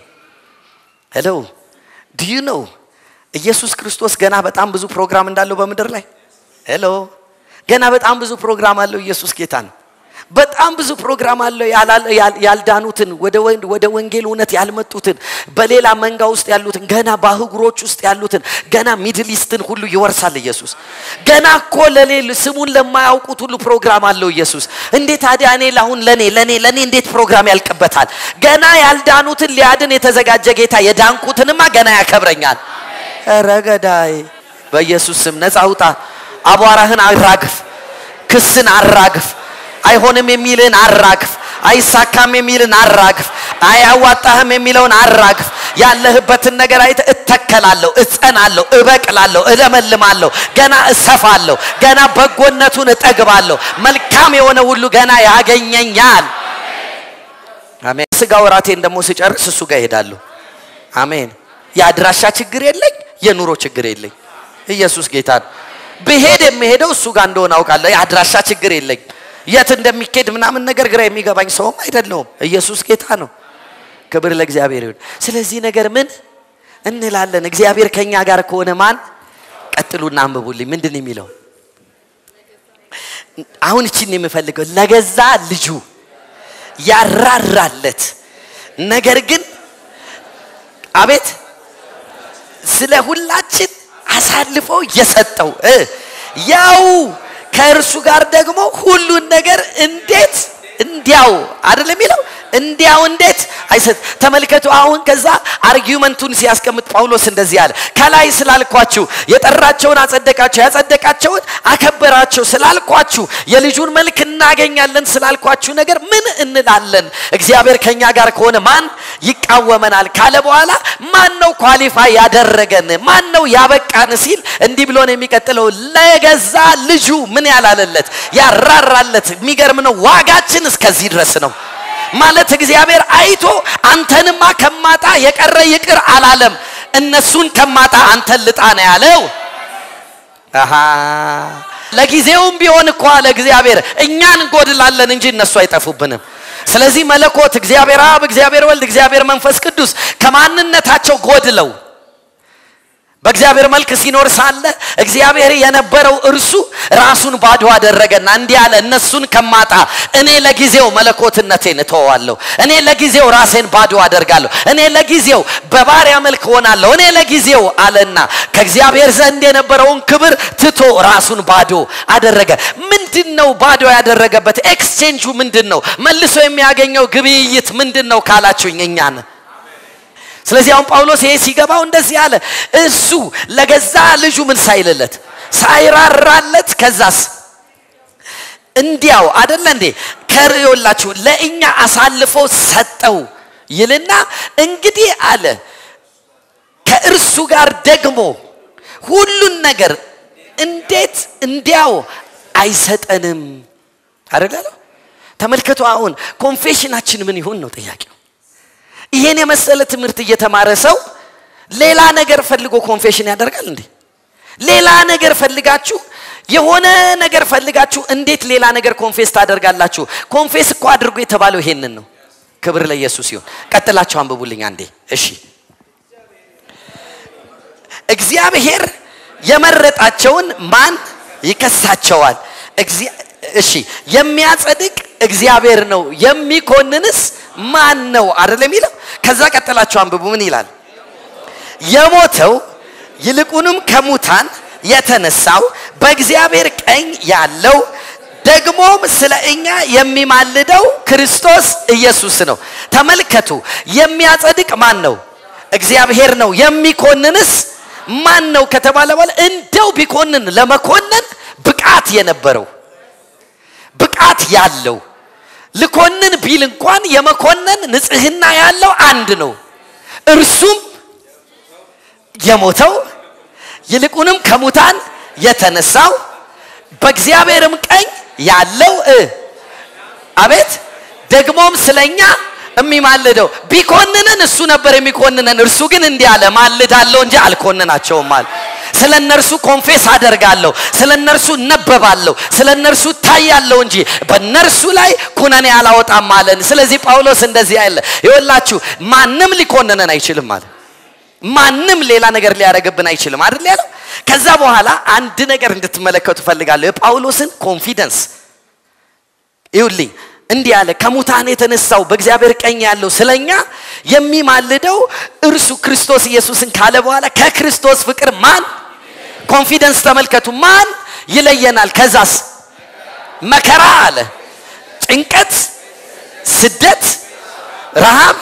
ሄሎ ዲዩ ነው ኢየሱስ ክርስቶስ ገና በጣም ብዙ ፕሮግራም እንዳለው በምድር ላይ ሄሎ ገና በጣም ብዙ ፕሮግራም አለው። ኢየሱስ ጌታ ነው። በጣም ብዙ ፕሮግራም አለው። ያልዳኑትን ወደ ወንጌል እውነት ያልመጡትን በሌላ መንጋ ውስጥ ያሉትን ገና በአህጉሮች ውስጥ ያሉትን ገና ሚድል ኢስትን ሁሉ ይወርሳል ኢየሱስ። ገና እኮ ለሌል ስሙን ለማያውቁት ሁሉ ፕሮግራም አለው ኢየሱስ። እንዴት ታዲያ እኔ ለአሁን ለኔ ለኔ ለኔ እንዴት ፕሮግራም ያልቅበታል? ገና ያልዳኑትን ሊያድን የተዘጋጀ ጌታ የዳንኩትንማ ገና ያከብረኛል። ረገዳይ በኢየሱስ ስም ነፃ ውጣ። አቧራህን አራግፍ፣ ክስን አራግፍ፣ አይሆንም የሚልን አራግፍ፣ አይሳካም የሚልን አራግፍ፣ አያዋጣህም የሚለውን አራግፍ። ያለህበትን ነገር አይተ እተከላለሁ፣ እጸናለሁ፣ እበቅላለሁ፣ እለመልማለሁ፣ ገና እሰፋለሁ፣ ገና በጎነቱን እጠግባለሁ፣ መልካም የሆነ ሁሉ ገና ያገኘኛል። አሜን። ስጋ ወራቴን ደግሞ ስጨርስ እሱ ጋር እሄዳለሁ። አሜን። የአድራሻ ችግር የለኝ፣ የኑሮ ችግር የለኝ። ኢየሱስ ጌታ ነው። ብሄድ የሚሄደው እሱ ጋር እንደሆነ አውቃለሁ። የአድራሻ ችግር የለኝ። የት እንደሚኬድ ምናምን ነገር ግራ የሚገባኝ ሰውም አይደለውም። ኢየሱስ ጌታ ነው። ክብር ለእግዚአብሔር ይሁን። ስለዚህ ነገር ምን እንላለን? እግዚአብሔር ከኛ ጋር ከሆነ ማን? ቀጥሉና አንብቡልኝ። ምንድን የሚለው አሁን እቺን የምፈልገው ለገዛ ልጁ ያራራለት ነገር ግን አቤት ስለ ሁላችን አሳልፎ የሰጠው ያው ከእርሱ ጋር ደግሞ ሁሉን ነገር እንዴት እንዲያው አይደለም የሚለው እንዲያው እንዴት አይሰጥ ተመልከቱ አሁን ከዛ አርጊውመንቱን ሲያስቀምጥ ጳውሎስ እንደዚህ አለ ከላይ ስላልኳችሁ የጠራቸውን አጸደቃቸው ያጸደቃቸውን አከበራቸው ስላልኳችሁ የልጁን መልክ እናገኛለን ስላልኳችሁ ነገር ምን እንላለን እግዚአብሔር ከኛ ጋር ከሆነ ማን ይቃወመናል ካለ በኋላ ማን ነው ኳሊፋይ ያደረገን ማን ነው ያበቃን ሲል እንዲህ ብሎ ነው የሚቀጥለው ለገዛ ልጁ ምን ያላለለት ያራራለት የሚገርም ነው ዋጋችን እስከዚህ ድረስ ነው ማለት እግዚአብሔር አይቶ አንተንማ ከማጣ የቀረ ይቅር አላለም እነሱን ከማጣ አንተን ልጣ ነው ያለው አሃ ለጊዜውም ቢሆን እኮ አለ እግዚአብሔር እኛን እንጎድላለን እንጂ እነሱ አይጠፉብንም ስለዚህ መለኮት እግዚአብሔር አብ እግዚአብሔር ወልድ እግዚአብሔር መንፈስ ቅዱስ ከማንነታቸው ጎድለው በእግዚአብሔር መልክ ሲኖር ሳለ እግዚአብሔር የነበረው እርሱ ራሱን ባዶ አደረገና እንዲህ አለ እነሱን ከማጣ እኔ ለጊዜው መለኮትነቴን እተዋለሁ እኔ ለጊዜው ራሴን ባዶ አደርጋለሁ እኔ ለጊዜው በባሪያ መልክ ሆናለሁ እኔ ለጊዜው አለና ከእግዚአብሔር ዘንድ የነበረውን ክብር ትቶ ራሱን ባዶ አደረገ ምንድን ነው ባዶ ያደረገበት ኤክስቼንጁ ምንድን ነው መልሶ የሚያገኘው ግብይት ምንድን ነው ካላችሁኝ እኛን ስለዚህ አሁን ጳውሎስ ይሄ ሲገባው እንደዚህ አለ እሱ ለገዛ ልጁ ምን ሳይልለት ሳይራራለት ከዛስ እንዲያው አደለ እንዴ ከርዮላችሁ ለእኛ አሳልፎ ሰጠው ይልና እንግዲህ አለ ከእርሱ ጋር ደግሞ ሁሉን ነገር እንዴት እንዲያው አይሰጠንም አይደለ ተመልከቱ አሁን ኮንፌሽናችን ምን ይሁን ነው ጥያቄው ይሄን የመሰለ ትምህርት እየተማረ ሰው ሌላ ነገር ፈልጎ ኮንፌሽን ያደርጋል እንዴ ሌላ ነገር ፈልጋችሁ የሆነ ነገር ፈልጋችሁ እንዴት ሌላ ነገር ኮንፌስ ታደርጋላችሁ ኮንፌስ እኮ አድርጎ የተባለው ይሄንን ነው ክብር ለኢየሱስ ይሁን ቀጥላችሁ አንብቡልኝ አንዴ እሺ እግዚአብሔር የመረጣቸውን ማን ይከሳቸዋል እሺ የሚያጸድቅ እግዚአብሔር ነው የሚኮንንስ ማን ነው አይደል የሚለው ከዛ ቀጥላችሁ አንብቡ ምን ይላል የሞተው ይልቁንም ከሙታን የተነሳው በእግዚአብሔር ቀኝ ያለው ደግሞም ስለ እኛ የሚማልደው ክርስቶስ ኢየሱስ ነው ተመልከቱ የሚያጸድቅ ማን ነው እግዚአብሔር ነው የሚኮንንስ ማን ነው ከተባለ በኋላ እንደው ቢኮንን ለመኮነን ብቃት የነበረው ብቃት ያለው ልኮንን ቢል እንኳን የመኮነን ንጽህና ያለው አንድ ነው እርሱም የሞተው ይልቁንም ከሙታን የተነሳው በእግዚአብሔርም ቀኝ ያለው አቤት ደግሞም ስለኛ የሚማልደው ቢኮንነን እሱ ነበር የሚኮንነን እርሱ ግን እንዲህ አለ ማልዳለሁ እንጂ አልኮንናቸውም አለ ስለ እነርሱ ኮንፌስ አደርጋለሁ ስለ እነርሱ እነበባለሁ ስለ እነርሱ ታያለሁ እንጂ በእነርሱ ላይ ኩነኔ አላወጣም አለን ስለዚህ ጳውሎስ እንደዚህ አይለ ይወላችሁ ማንም ሊኮንነን አይችልም አለ ማንም ሌላ ነገር ሊያደረግብን አይችልም አይደል ያለው ከዛ በኋላ አንድ ነገር እንድትመለከቱ ፈልጋለሁ የጳውሎስን ኮንፊደንስ ይሁልኝ እንዲህ አለ ከሙታን የተነሳው በእግዚአብሔር ቀኝ ያለው ስለኛ የሚማልደው እርሱ ክርስቶስ ኢየሱስን ካለ በኋላ ከክርስቶስ ፍቅር ማን ኮንፊደንስ ተመልከቱ ማን ይለየናል ከዛስ መከራ አለ ጭንቀት ስደት ረሃብ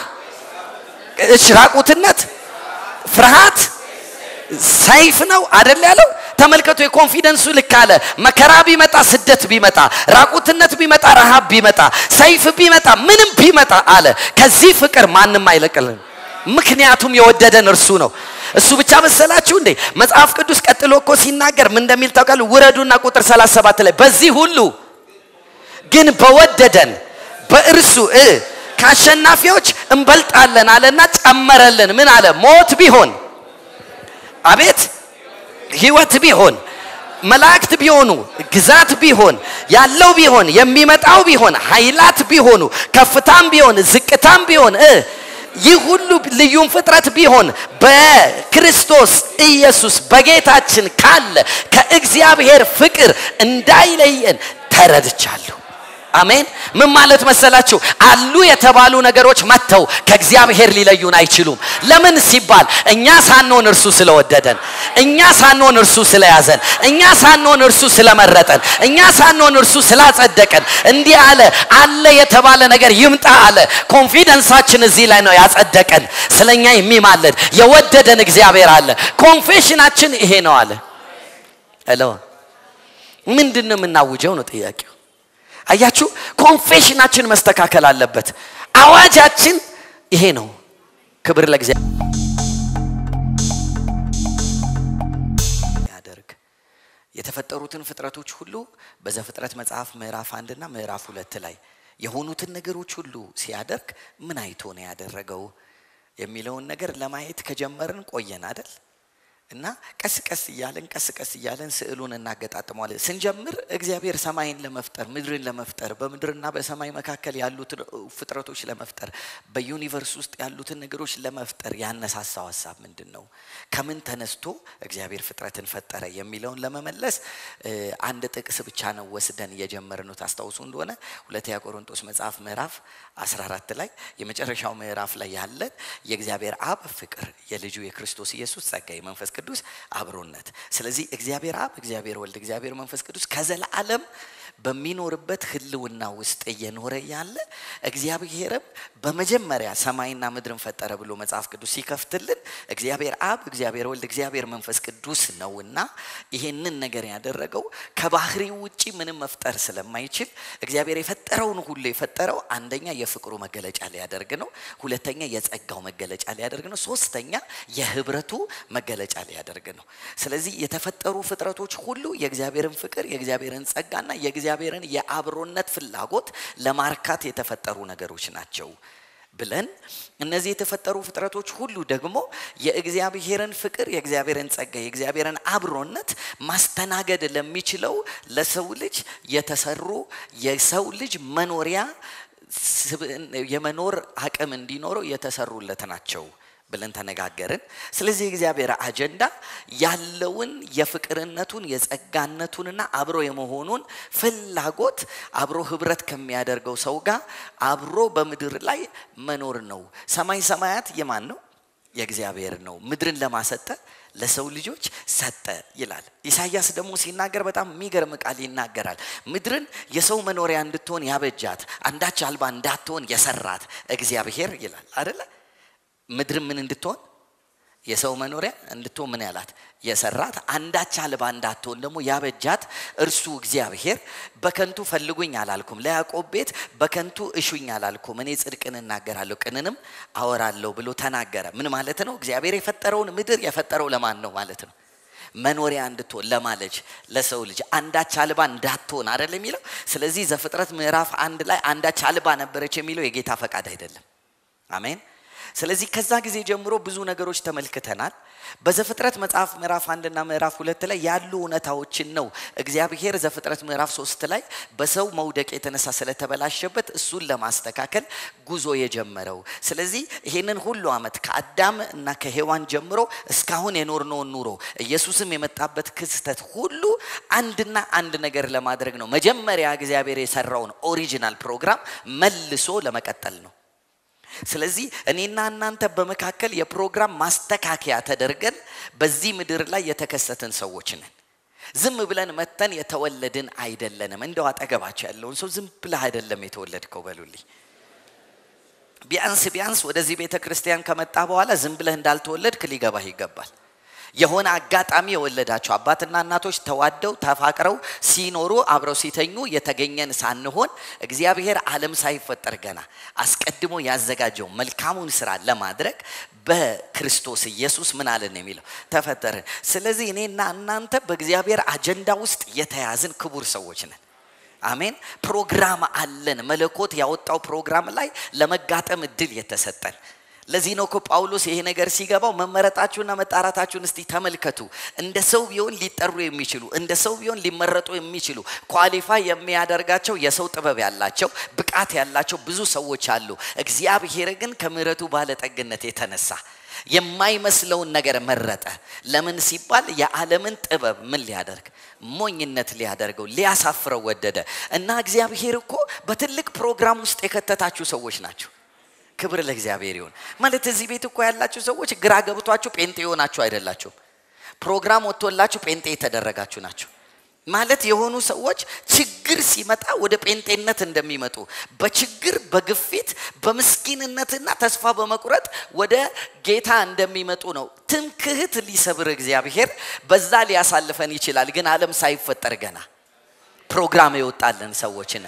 ራቁትነት ፍርሃት ሰይፍ ነው አደል ያለው ተመልከቱ የኮንፊደንሱ ልክ አለ መከራ ቢመጣ ስደት ቢመጣ ራቁትነት ቢመጣ ረሃብ ቢመጣ ሰይፍ ቢመጣ ምንም ቢመጣ አለ ከዚህ ፍቅር ማንም አይለቅልን ምክንያቱም የወደደን እርሱ ነው እሱ ብቻ መሰላችሁ እንዴ መጽሐፍ ቅዱስ ቀጥሎ እኮ ሲናገር ምን እንደሚል ታውቃሉ ውረዱና ቁጥር 37 ላይ በዚህ ሁሉ ግን በወደደን በእርሱ እ ከአሸናፊዎች እንበልጣለን አለና ጨመረልን ምን አለ ሞት ቢሆን አቤት ህይወት ቢሆን መላእክት ቢሆኑ ግዛት ቢሆን ያለው ቢሆን የሚመጣው ቢሆን ኃይላት ቢሆኑ ከፍታም ቢሆን ዝቅታም ቢሆን እ ይህ ሁሉ ልዩም ፍጥረት ቢሆን በክርስቶስ ኢየሱስ በጌታችን ካለ ከእግዚአብሔር ፍቅር እንዳይለየን ተረድቻለሁ አሜን ምን ማለት መሰላችሁ አሉ የተባሉ ነገሮች መጥተው ከእግዚአብሔር ሊለዩን አይችሉም ለምን ሲባል እኛ ሳንሆን እርሱ ስለወደደን እኛ ሳንሆን እርሱ ስለያዘን እኛ ሳንሆን እርሱ ስለመረጠን እኛ ሳንሆን እርሱ ስላጸደቀን እንዲህ አለ አለ የተባለ ነገር ይምጣ አለ ኮንፊደንሳችን እዚህ ላይ ነው ያጸደቀን ስለኛ የሚማለድ የወደደን እግዚአብሔር አለ ኮንፌሽናችን ይሄ ነው አለ ሄሎ ምንድን ነው የምናውጀው ነው ጥያቄው አያችሁ ኮንፌሽናችን መስተካከል አለበት አዋጃችን ይሄ ነው ክብር ለእግዚአብሔር ያደርግ የተፈጠሩትን ፍጥረቶች ሁሉ በዘፍጥረት መጽሐፍ ምዕራፍ አንድና ምዕራፍ ሁለት ላይ የሆኑትን ነገሮች ሁሉ ሲያደርግ ምን አይቶ ነው ያደረገው የሚለውን ነገር ለማየት ከጀመርን ቆየን አደል እና ቀስ ቀስ እያለን ቀስ ቀስ እያለን ስዕሉን እናገጣጥመዋለን ስንጀምር እግዚአብሔር ሰማይን ለመፍጠር ምድርን ለመፍጠር በምድርና በሰማይ መካከል ያሉትን ፍጥረቶች ለመፍጠር በዩኒቨርስ ውስጥ ያሉትን ነገሮች ለመፍጠር ያነሳሳው ሀሳብ ምንድን ነው ከምን ተነስቶ እግዚአብሔር ፍጥረትን ፈጠረ የሚለውን ለመመለስ አንድ ጥቅስ ብቻ ነው ወስደን እየጀመር ነው ታስታውሱ እንደሆነ ሁለተኛ ቆሮንቶስ መጽሐፍ ምዕራፍ 14 ላይ የመጨረሻው ምዕራፍ ላይ ያለን የእግዚአብሔር አብ ፍቅር የልጁ የክርስቶስ ኢየሱስ ጸጋ የመንፈስ ቅዱስ አብሮነት ስለዚህ እግዚአብሔር አብ እግዚአብሔር ወልድ እግዚአብሔር መንፈስ ቅዱስ ከዘላለም በሚኖርበት ህልውና ውስጥ እየኖረ ያለ እግዚአብሔርም በመጀመሪያ ሰማይና ምድርን ፈጠረ ብሎ መጽሐፍ ቅዱስ ሲከፍትልን እግዚአብሔር አብ፣ እግዚአብሔር ወልድ፣ እግዚአብሔር መንፈስ ቅዱስ ነውና ይሄንን ነገር ያደረገው ከባህሪው ውጪ ምንም መፍጠር ስለማይችል እግዚአብሔር የፈጠረውን ሁሉ የፈጠረው አንደኛ የፍቅሩ መገለጫ ሊያደርግ ነው። ሁለተኛ የጸጋው መገለጫ ሊያደርግ ነው። ሶስተኛ የህብረቱ መገለጫ ሊያደርግ ነው። ስለዚህ የተፈጠሩ ፍጥረቶች ሁሉ የእግዚአብሔርን ፍቅር፣ የእግዚአብሔርን ጸጋና የእግዚአብሔርን የአብሮነት ፍላጎት ለማርካት የተፈጠሩ ነገሮች ናቸው ብለን እነዚህ የተፈጠሩ ፍጥረቶች ሁሉ ደግሞ የእግዚአብሔርን ፍቅር፣ የእግዚአብሔርን ጸጋ፣ የእግዚአብሔርን አብሮነት ማስተናገድ ለሚችለው ለሰው ልጅ የተሰሩ የሰው ልጅ መኖሪያ የመኖር አቅም እንዲኖረው የተሰሩለት ናቸው ብለን ተነጋገርን። ስለዚህ የእግዚአብሔር አጀንዳ ያለውን የፍቅርነቱን የጸጋነቱንና አብሮ የመሆኑን ፍላጎት አብሮ ህብረት ከሚያደርገው ሰው ጋር አብሮ በምድር ላይ መኖር ነው። ሰማይ ሰማያት የማን ነው? የእግዚአብሔር ነው። ምድርን ለማሰጠ ለሰው ልጆች ሰጠ ይላል። ኢሳይያስ ደግሞ ሲናገር በጣም የሚገርም ቃል ይናገራል። ምድርን የሰው መኖሪያ እንድትሆን ያበጃት፣ አንዳች አልባ እንዳትሆን የሰራት እግዚአብሔር ይላል አደለ? ምድርን ምን እንድትሆን የሰው መኖሪያ እንድትሆን ምን ያላት የሰራት አንዳች አልባ እንዳትሆን ደግሞ ያበጃት እርሱ እግዚአብሔር በከንቱ ፈልጉኝ አላልኩም፣ ለያዕቆብ ቤት በከንቱ እሹኝ አላልኩም፣ እኔ ጽድቅን እናገራለሁ ቅንንም አወራለሁ ብሎ ተናገረ። ምን ማለት ነው? እግዚአብሔር የፈጠረውን ምድር የፈጠረው ለማን ነው ማለት ነው? መኖሪያ እንድትሆን ለማለች ለሰው ልጅ አንዳች አልባ እንዳትሆን አይደል የሚለው። ስለዚህ ዘፍጥረት ምዕራፍ አንድ ላይ አንዳች አልባ ነበረች የሚለው የጌታ ፈቃድ አይደለም። አሜን። ስለዚህ ከዛ ጊዜ ጀምሮ ብዙ ነገሮች ተመልክተናል። በዘፍጥረት መጽሐፍ ምዕራፍ አንድና ምዕራፍ ሁለት ላይ ያሉ እውነታዎችን ነው እግዚአብሔር ዘፍጥረት ምዕራፍ ሶስት ላይ በሰው መውደቅ የተነሳ ስለተበላሸበት እሱን ለማስተካከል ጉዞ የጀመረው። ስለዚህ ይሄንን ሁሉ ዓመት ከአዳም እና ከሔዋን ጀምሮ እስካሁን የኖርነውን ኑሮ ኢየሱስም የመጣበት ክስተት ሁሉ አንድና አንድ ነገር ለማድረግ ነው። መጀመሪያ እግዚአብሔር የሰራውን ኦሪጂናል ፕሮግራም መልሶ ለመቀጠል ነው። ስለዚህ እኔና እናንተ በመካከል የፕሮግራም ማስተካከያ ተደርገን በዚህ ምድር ላይ የተከሰትን ሰዎች ነን። ዝም ብለን መተን የተወለድን አይደለንም። እንደው አጠገባቸው ያለውን ሰው ዝም ብለህ አይደለም የተወለድከው በሉልኝ። ቢያንስ ቢያንስ ወደዚህ ቤተ ክርስቲያን ከመጣ በኋላ ዝም ብለህ እንዳልተወለድክ ሊገባህ ይገባል። የሆነ አጋጣሚ የወለዳቸው አባትና እናቶች ተዋደው ተፋቅረው ሲኖሩ አብረው ሲተኙ የተገኘን ሳንሆን እግዚአብሔር ዓለም ሳይፈጠር ገና አስቀድሞ ያዘጋጀው መልካሙን ስራ ለማድረግ በክርስቶስ ኢየሱስ ምን አለን የሚለው ተፈጠርን። ስለዚህ እኔና እናንተ በእግዚአብሔር አጀንዳ ውስጥ የተያዝን ክቡር ሰዎች ነን። አሜን። ፕሮግራም አለን። መለኮት ያወጣው ፕሮግራም ላይ ለመጋጠም እድል የተሰጠን ለዚህ ነው እኮ ጳውሎስ ይሄ ነገር ሲገባው መመረጣችሁና መጣራታችሁን እስቲ ተመልከቱ። እንደ ሰው ቢሆን ሊጠሩ የሚችሉ እንደ ሰው ቢሆን ሊመረጡ የሚችሉ ኳሊፋይ የሚያደርጋቸው የሰው ጥበብ ያላቸው ብቃት ያላቸው ብዙ ሰዎች አሉ። እግዚአብሔር ግን ከምሕረቱ ባለጠግነት የተነሳ የማይመስለውን ነገር መረጠ። ለምን ሲባል የዓለምን ጥበብ ምን ሊያደርግ ሞኝነት ሊያደርገው ሊያሳፍረው ወደደ። እና እግዚአብሔር እኮ በትልቅ ፕሮግራም ውስጥ የከተታችሁ ሰዎች ናቸው። ክብር ለእግዚአብሔር ይሁን። ማለት እዚህ ቤት እኮ ያላችሁ ሰዎች ግራ ገብቷችሁ ጴንጤ የሆናችሁ አይደላችሁም። ፕሮግራም ወጥቶላችሁ ጴንጤ የተደረጋችሁ ናቸው። ማለት የሆኑ ሰዎች ችግር ሲመጣ ወደ ጴንጤነት እንደሚመጡ በችግር በግፊት በምስኪንነትና ተስፋ በመቁረጥ ወደ ጌታ እንደሚመጡ ነው። ትምክህት ሊሰብር እግዚአብሔር በዛ ሊያሳልፈን ይችላል። ግን ዓለም ሳይፈጠር ገና ፕሮግራም የወጣልን ሰዎችን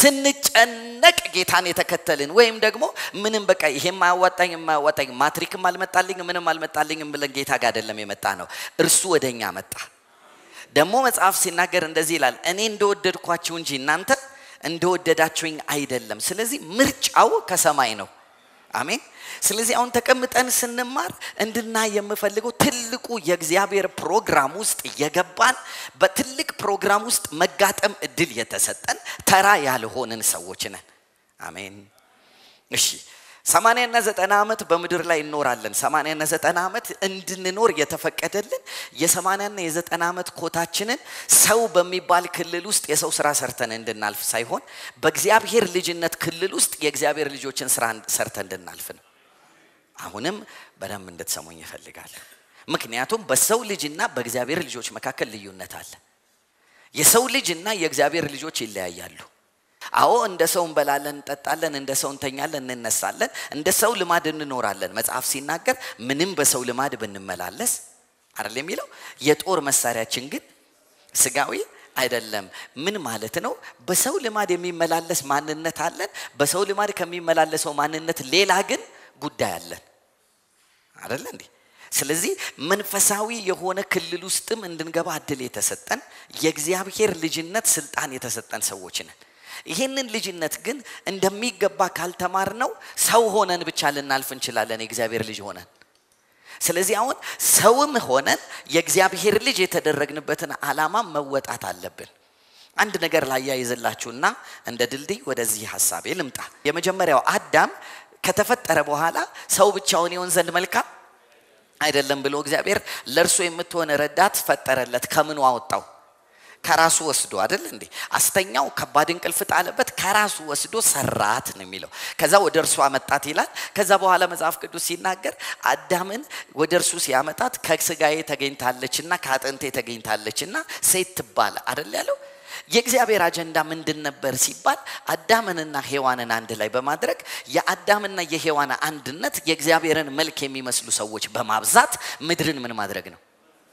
ስንጨነቅ ጌታን የተከተልን ወይም ደግሞ ምንም በቃ ይሄም አያዋጣኝ የማያዋጣኝ ማትሪክም አልመጣልኝ ምንም አልመጣልኝም ብለን ጌታ ጋር አይደለም የመጣ ነው። እርሱ ወደ እኛ መጣ። ደግሞ መጽሐፍ ሲናገር እንደዚህ ይላል፣ እኔ እንደወደድኳችሁ እንጂ እናንተ እንደወደዳችሁኝ አይደለም። ስለዚህ ምርጫው ከሰማይ ነው። አሜን። ስለዚህ አሁን ተቀምጠን ስንማር እንድናይ የምፈልገው ትልቁ የእግዚአብሔር ፕሮግራም ውስጥ የገባን በትልቅ ፕሮግራም ውስጥ መጋጠም እድል የተሰጠን ተራ ያልሆንን ሰዎች ነን። አሜን። እሺ ሰማንያና ዘጠና ዓመት በምድር ላይ እንኖራለን። ሰማንያና ዘጠና ዓመት እንድንኖር የተፈቀደልን የሰማንያና የዘጠና ዓመት ኮታችንን ሰው በሚባል ክልል ውስጥ የሰው ስራ ሰርተን እንድናልፍ ሳይሆን በእግዚአብሔር ልጅነት ክልል ውስጥ የእግዚአብሔር ልጆችን ስራ ሰርተን እንድናልፍ ነው። አሁንም በደንብ እንድትሰሙኝ ይፈልጋል። ምክንያቱም በሰው ልጅና በእግዚአብሔር ልጆች መካከል ልዩነት አለ። የሰው ልጅ እና የእግዚአብሔር ልጆች ይለያያሉ። አዎ እንደ ሰው እንበላለን፣ እንጠጣለን፣ እንደ ሰው እንተኛለን፣ እንነሳለን፣ እንደ ሰው ልማድ እንኖራለን። መጽሐፍ ሲናገር ምንም በሰው ልማድ ብንመላለስ አይደል የሚለው የጦር መሳሪያችን ግን ስጋዊ አይደለም። ምን ማለት ነው? በሰው ልማድ የሚመላለስ ማንነት አለን። በሰው ልማድ ከሚመላለሰው ማንነት ሌላ ግን ጉዳይ አለን። አይደለ እንዴ? ስለዚህ መንፈሳዊ የሆነ ክልል ውስጥም እንድንገባ እድል የተሰጠን የእግዚአብሔር ልጅነት ስልጣን የተሰጠን ሰዎች ነን። ይህንን ልጅነት ግን እንደሚገባ ካልተማር ነው ሰው ሆነን ብቻ ልናልፍ እንችላለን፣ የእግዚአብሔር ልጅ ሆነን። ስለዚህ አሁን ሰውም ሆነን የእግዚአብሔር ልጅ የተደረግንበትን ዓላማ መወጣት አለብን። አንድ ነገር ላያይዝላችሁና እንደ ድልድይ ወደዚህ ሀሳቤ ልምጣ። የመጀመሪያው አዳም ከተፈጠረ በኋላ ሰው ብቻውን ይሆን ዘንድ መልካም አይደለም ብሎ እግዚአብሔር ለእርሱ የምትሆን ረዳት ፈጠረለት። ከምኑ አወጣው? ከራሱ ወስዶ አይደል እንዴ? አስተኛው፣ ከባድ እንቅልፍ ጣለበት፣ ከራሱ ወስዶ ሰራት ነው የሚለው። ከዛ ወደ እርሱ አመጣት ይላል። ከዛ በኋላ መጽሐፍ ቅዱስ ሲናገር አዳምን ወደ እርሱ ሲያመጣት ከስጋዬ ተገኝታለችና ከአጥንቴ ተገኝታለችና ሴት ትባል አይደል ያለው። የእግዚአብሔር አጀንዳ ምንድን ነበር ሲባል አዳምንና ሔዋንን አንድ ላይ በማድረግ የአዳምና የሔዋን አንድነት የእግዚአብሔርን መልክ የሚመስሉ ሰዎች በማብዛት ምድርን ምን ማድረግ ነው?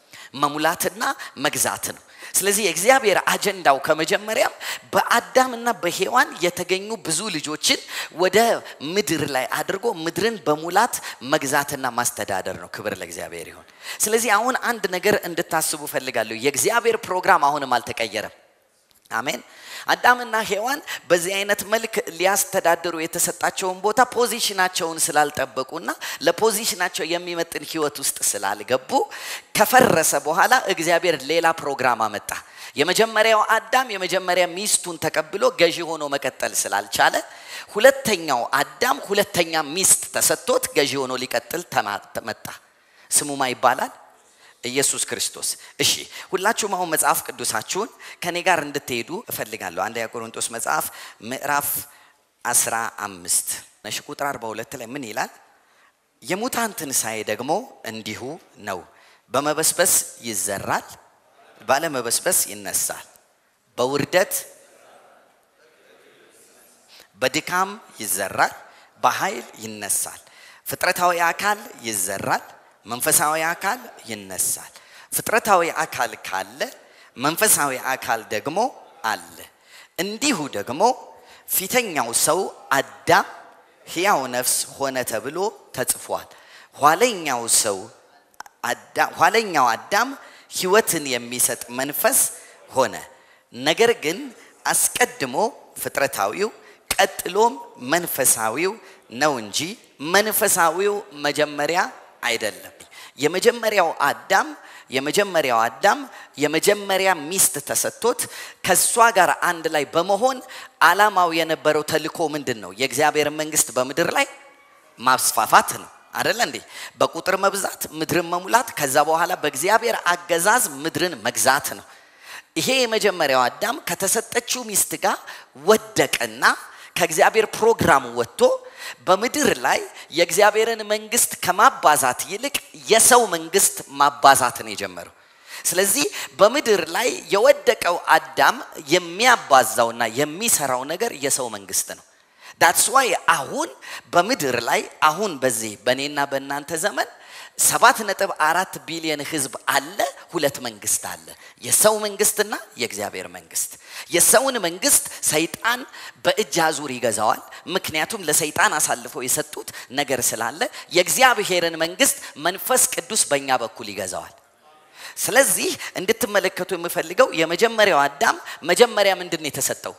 መሙላትና መግዛት ነው። ስለዚህ የእግዚአብሔር አጀንዳው ከመጀመሪያም በአዳምና በሔዋን የተገኙ ብዙ ልጆችን ወደ ምድር ላይ አድርጎ ምድርን በሙላት መግዛትና ማስተዳደር ነው። ክብር ለእግዚአብሔር ይሁን። ስለዚህ አሁን አንድ ነገር እንድታስቡ ፈልጋለሁ። የእግዚአብሔር ፕሮግራም አሁንም አልተቀየረም። አሜን። አዳምና ሔዋን በዚህ አይነት መልክ ሊያስተዳድሩ የተሰጣቸውን ቦታ ፖዚሽናቸውን ስላልጠበቁና ለፖዚሽናቸው የሚመጥን ህይወት ውስጥ ስላልገቡ ከፈረሰ በኋላ እግዚአብሔር ሌላ ፕሮግራም አመጣ። የመጀመሪያው አዳም የመጀመሪያ ሚስቱን ተቀብሎ ገዢ ሆኖ መቀጠል ስላልቻለ ሁለተኛው አዳም ሁለተኛ ሚስት ተሰጥቶት ገዢ ሆኖ ሊቀጥል መጣ። ስሙማ ይባላል ኢየሱስ ክርስቶስ። እሺ ሁላችሁም አሁን መጽሐፍ ቅዱሳችሁን ከኔ ጋር እንድትሄዱ እፈልጋለሁ። አንደኛ ቆሮንቶስ መጽሐፍ ምዕራፍ አስራ አምስት ነሽ ቁጥር አርባ ሁለት ላይ ምን ይላል? የሙታን ትንሣኤ ደግሞ እንዲሁ ነው። በመበስበስ ይዘራል፣ ባለመበስበስ ይነሳል። በውርደት በድካም ይዘራል፣ በኃይል ይነሳል። ፍጥረታዊ አካል ይዘራል መንፈሳዊ አካል ይነሳል። ፍጥረታዊ አካል ካለ መንፈሳዊ አካል ደግሞ አለ። እንዲሁ ደግሞ ፊተኛው ሰው አዳም ሕያው ነፍስ ሆነ ተብሎ ተጽፏል። ኋለኛው ሰው ኋለኛው አዳም ሕይወትን የሚሰጥ መንፈስ ሆነ። ነገር ግን አስቀድሞ ፍጥረታዊው ቀጥሎም መንፈሳዊው ነው እንጂ መንፈሳዊው መጀመሪያ አይደለም። የመጀመሪያው አዳም የመጀመሪያው አዳም የመጀመሪያ ሚስት ተሰጥቶት ከእሷ ጋር አንድ ላይ በመሆን አላማው የነበረው ተልኮ ምንድን ነው? የእግዚአብሔር መንግስት በምድር ላይ ማስፋፋት ነው አደለ እንዴ? በቁጥር መብዛት፣ ምድርን መሙላት፣ ከዛ በኋላ በእግዚአብሔር አገዛዝ ምድርን መግዛት ነው። ይሄ የመጀመሪያው አዳም ከተሰጠችው ሚስት ጋር ወደቀና ከእግዚአብሔር ፕሮግራም ወጥቶ በምድር ላይ የእግዚአብሔርን መንግስት ከማባዛት ይልቅ የሰው መንግስት ማባዛትን የጀመረው። ስለዚህ በምድር ላይ የወደቀው አዳም የሚያባዛውና የሚሰራው ነገር የሰው መንግስት ነው። ዳትስ ዋይ አሁን በምድር ላይ አሁን በዚህ በእኔና በእናንተ ዘመን ሰባት ነጥብ አራት ቢሊዮን ህዝብ አለ። ሁለት መንግስት አለ፣ የሰው መንግስትና የእግዚአብሔር መንግስት። የሰውን መንግስት ሰይጣን በእጅ አዙር ይገዛዋል። ምክንያቱም ለሰይጣን አሳልፈው የሰጡት ነገር ስላለ፣ የእግዚአብሔርን መንግስት መንፈስ ቅዱስ በእኛ በኩል ይገዛዋል። ስለዚህ እንድትመለከቱ የምፈልገው የመጀመሪያው አዳም መጀመሪያ ምንድን ነው የተሰጠው?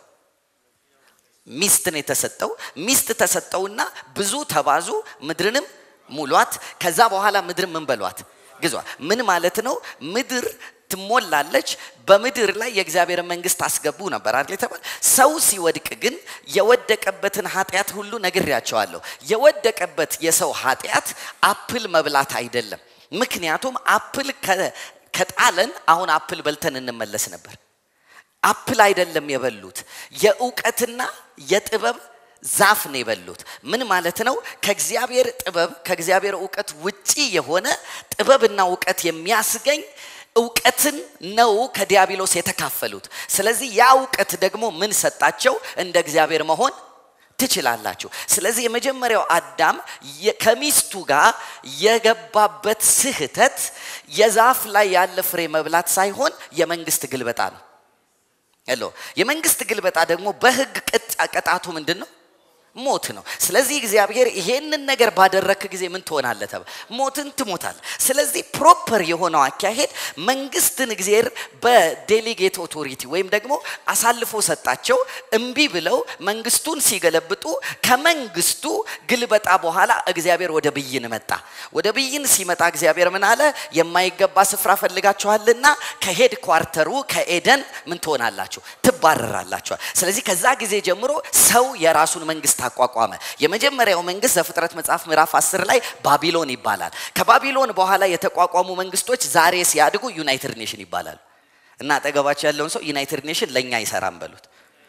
ሚስት ነው የተሰጠው። ሚስት ተሰጠውና ብዙ ተባዙ ምድርንም ሙሏት። ከዛ በኋላ ምድር ምን በሏት ግዟ። ምን ማለት ነው? ምድር ትሞላለች። በምድር ላይ የእግዚአብሔር መንግስት አስገቡ ነበር አይደል የተባለ። ሰው ሲወድቅ ግን የወደቀበትን ኃጢአት ሁሉ ነግሬያቸዋለሁ። የወደቀበት የሰው ኃጢአት አፕል መብላት አይደለም። ምክንያቱም አፕል ከጣለን አሁን አፕል በልተን እንመለስ ነበር። አፕል አይደለም የበሉት፣ የእውቀትና የጥበብ ዛፍ ነው የበሉት። ምን ማለት ነው? ከእግዚአብሔር ጥበብ ከእግዚአብሔር እውቀት ውጪ የሆነ ጥበብና እውቀት የሚያስገኝ እውቀትን ነው ከዲያብሎስ የተካፈሉት። ስለዚህ ያ እውቀት ደግሞ ምን ሰጣቸው? እንደ እግዚአብሔር መሆን ትችላላችሁ። ስለዚህ የመጀመሪያው አዳም ከሚስቱ ጋር የገባበት ስህተት የዛፍ ላይ ያለ ፍሬ መብላት ሳይሆን የመንግስት ግልበጣ ነው። ሄሎ የመንግስት ግልበጣ ደግሞ በህግ ቅጣቱ ምንድን ነው? ሞት ነው። ስለዚህ እግዚአብሔር ይሄንን ነገር ባደረክ ጊዜ ምን ትሆናለህ? ተባ ሞትን ትሞታል። ስለዚህ ፕሮፐር የሆነው አካሄድ መንግስትን እግዚአብሔር በዴሊጌት ኦቶሪቲ ወይም ደግሞ አሳልፎ ሰጣቸው። እምቢ ብለው መንግስቱን ሲገለብጡ ከመንግስቱ ግልበጣ በኋላ እግዚአብሔር ወደ ብይን መጣ። ወደ ብይን ሲመጣ እግዚአብሔር ምን አለ? የማይገባ ስፍራ ፈልጋችኋልና ከሄድ ኳርተሩ ከኤደን ምን ትሆናላችሁ? ትባረራላችኋል። ስለዚህ ከዛ ጊዜ ጀምሮ ሰው የራሱን መንግስት አቋቋመ። የመጀመሪያው መንግስት ዘፍጥረት መጽሐፍ ምዕራፍ 10 ላይ ባቢሎን ይባላል። ከባቢሎን በኋላ የተቋቋሙ መንግስቶች ዛሬ ሲያድጉ ዩናይትድ ኔሽን ይባላሉ። እና አጠገባቸው ያለውን ሰው ዩናይትድ ኔሽን ለእኛ አይሰራም በሉት።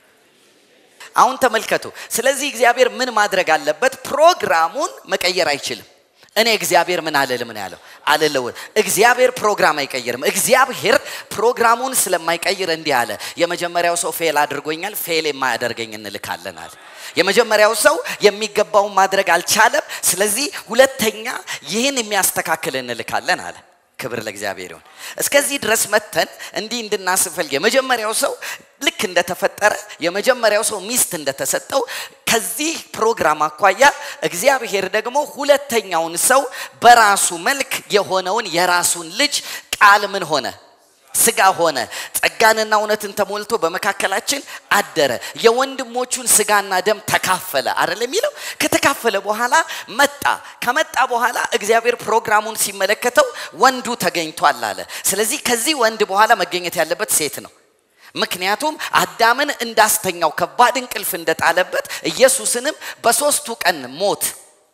አሁን ተመልከቱ። ስለዚህ እግዚአብሔር ምን ማድረግ አለበት? ፕሮግራሙን መቀየር አይችልም። እኔ እግዚአብሔር ምን አልልም ነው ያለው። አልለውም። እግዚአብሔር ፕሮግራም አይቀይርም። እግዚአብሔር ፕሮግራሙን ስለማይቀይር እንዲህ አለ። የመጀመሪያው ሰው ፌል አድርጎኛል፣ ፌል የማያደርገኝ እንልካለን አለ። የመጀመሪያው ሰው የሚገባውን ማድረግ አልቻለም። ስለዚህ ሁለተኛ ይህን የሚያስተካክል እንልካለን አለ። ክብር ለእግዚአብሔር ይሁን። እስከዚህ ድረስ መተን እንዲህ እንድናስፈልግ የመጀመሪያው ሰው ልክ እንደተፈጠረ የመጀመሪያው ሰው ሚስት እንደተሰጠው ከዚህ ፕሮግራም አኳያ እግዚአብሔር ደግሞ ሁለተኛውን ሰው በራሱ መልክ የሆነውን የራሱን ልጅ ቃል ምን ሆነ ስጋ ሆነ ጸጋንና እውነትን ተሞልቶ በመካከላችን አደረ የወንድሞቹን ስጋና ደም ተካፈለ አይደል የሚለው ከተካፈለ በኋላ መጣ ከመጣ በኋላ እግዚአብሔር ፕሮግራሙን ሲመለከተው ወንዱ ተገኝቷል አለ ስለዚህ ከዚህ ወንድ በኋላ መገኘት ያለበት ሴት ነው ምክንያቱም አዳምን እንዳስተኛው ከባድ እንቅልፍ እንደጣለበት ኢየሱስንም በሶስቱ ቀን ሞት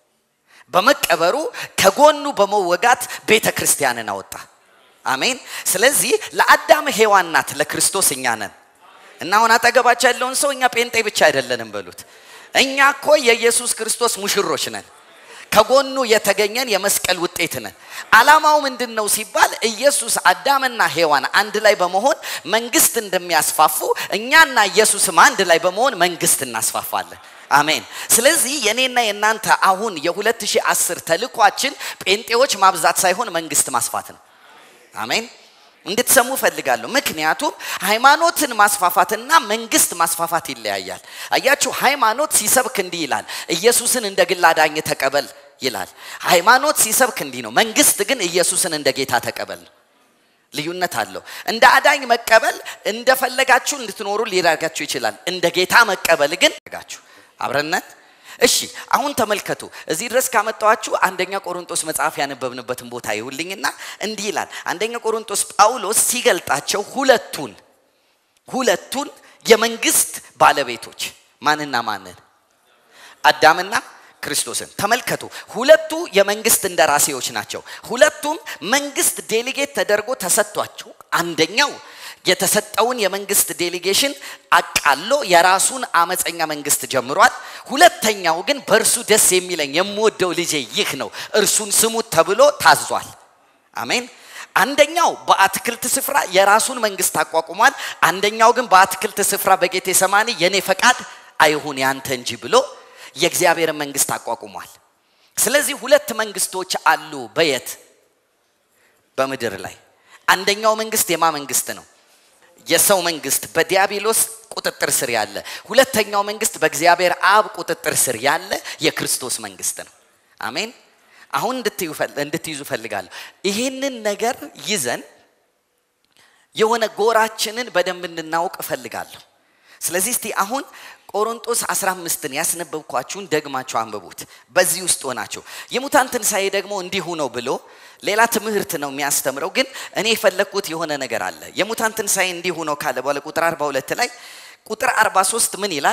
በመቀበሩ ከጎኑ በመወጋት ቤተ ክርስቲያንን አወጣ አሜን ስለዚህ ለአዳም ሔዋን ናት ለክርስቶስ እኛ ነን እና አሁን አጠገባቸው ያለውን ሰው እኛ ጴንጤ ብቻ አይደለንም በሉት እኛ እኮ የኢየሱስ ክርስቶስ ሙሽሮች ነን ከጎኑ የተገኘን የመስቀል ውጤት ነን አላማው ምንድን ነው ሲባል ኢየሱስ አዳምና ሔዋን አንድ ላይ በመሆን መንግስት እንደሚያስፋፉ እኛና ኢየሱስም አንድ ላይ በመሆን መንግስት እናስፋፋለን አሜን ስለዚህ የኔና የእናንተ አሁን የ2010 ተልኳችን ጴንጤዎች ማብዛት ሳይሆን መንግስት ማስፋት ነው አሜን እንድትሰሙ ፈልጋለሁ ምክንያቱም ሃይማኖትን ማስፋፋትና መንግስት ማስፋፋት ይለያያል አያችሁ ሃይማኖት ሲሰብክ እንዲህ ይላል ኢየሱስን እንደ ግል አዳኝ ተቀበል ይላል ሃይማኖት ሲሰብክ እንዲህ ነው መንግስት ግን ኢየሱስን እንደ ጌታ ተቀበል ነው ልዩነት አለው እንደ አዳኝ መቀበል እንደፈለጋችሁ እንድትኖሩ ሊረጋችሁ ይችላል እንደ ጌታ መቀበል ግን ጋችሁ አብረነት እሺ አሁን ተመልከቱ እዚህ ድረስ ካመጣዋችሁ አንደኛ ቆሮንጦስ መጽሐፍ ያነበብንበትን ቦታ ይሁልኝና እንዲህ ይላል አንደኛ ቆሮንጦስ ጳውሎስ ሲገልጣቸው ሁለቱን ሁለቱን የመንግስት ባለቤቶች ማንና ማንን አዳምና ክርስቶስን ተመልከቱ ሁለቱ የመንግስት እንደራሴዎች ናቸው ሁለቱም መንግስት ዴሊጌት ተደርጎ ተሰጥቷቸው አንደኛው የተሰጠውን የመንግስት ዴሊጌሽን አቃሎ የራሱን አመፀኛ መንግስት ጀምሯል ሁለተኛው ግን በእርሱ ደስ የሚለኝ የምወደው ልጄ ይህ ነው እርሱን ስሙት ተብሎ ታዟል አሜን አንደኛው በአትክልት ስፍራ የራሱን መንግስት አቋቁሟል አንደኛው ግን በአትክልት ስፍራ በጌቴ ሰማኒ የኔ ፈቃድ አይሁን ያንተ እንጂ ብሎ የእግዚአብሔር መንግስት አቋቁሟል ስለዚህ ሁለት መንግስቶች አሉ በየት በምድር ላይ አንደኛው መንግስት የማ መንግስት ነው የሰው መንግስት በዲያብሎስ ቁጥጥር ስር ያለ ሁለተኛው መንግስት በእግዚአብሔር አብ ቁጥጥር ስር ያለ የክርስቶስ መንግስት ነው አሜን አሁን እንድትይዙ ፈልጋለሁ ይህንን ነገር ይዘን የሆነ ጎራችንን በደንብ እንድናውቅ እፈልጋለሁ ስለዚህ እስቲ አሁን ቆሮንጦስ 15ን ያስነበብኳችሁን ደግማችሁ አንብቡት በዚህ ውስጥ ሆናችሁ የሙታን ትንሣኤ ደግሞ እንዲሁ ነው ብሎ ሌላ ትምህርት ነው የሚያስተምረው ግን እኔ የፈለግኩት የሆነ ነገር አለ የሙታን ትንሣኤ እንዲሁ ነው ካለ በኋላ ቁጥር 42 ላይ ቁጥር 43 ምን ይላል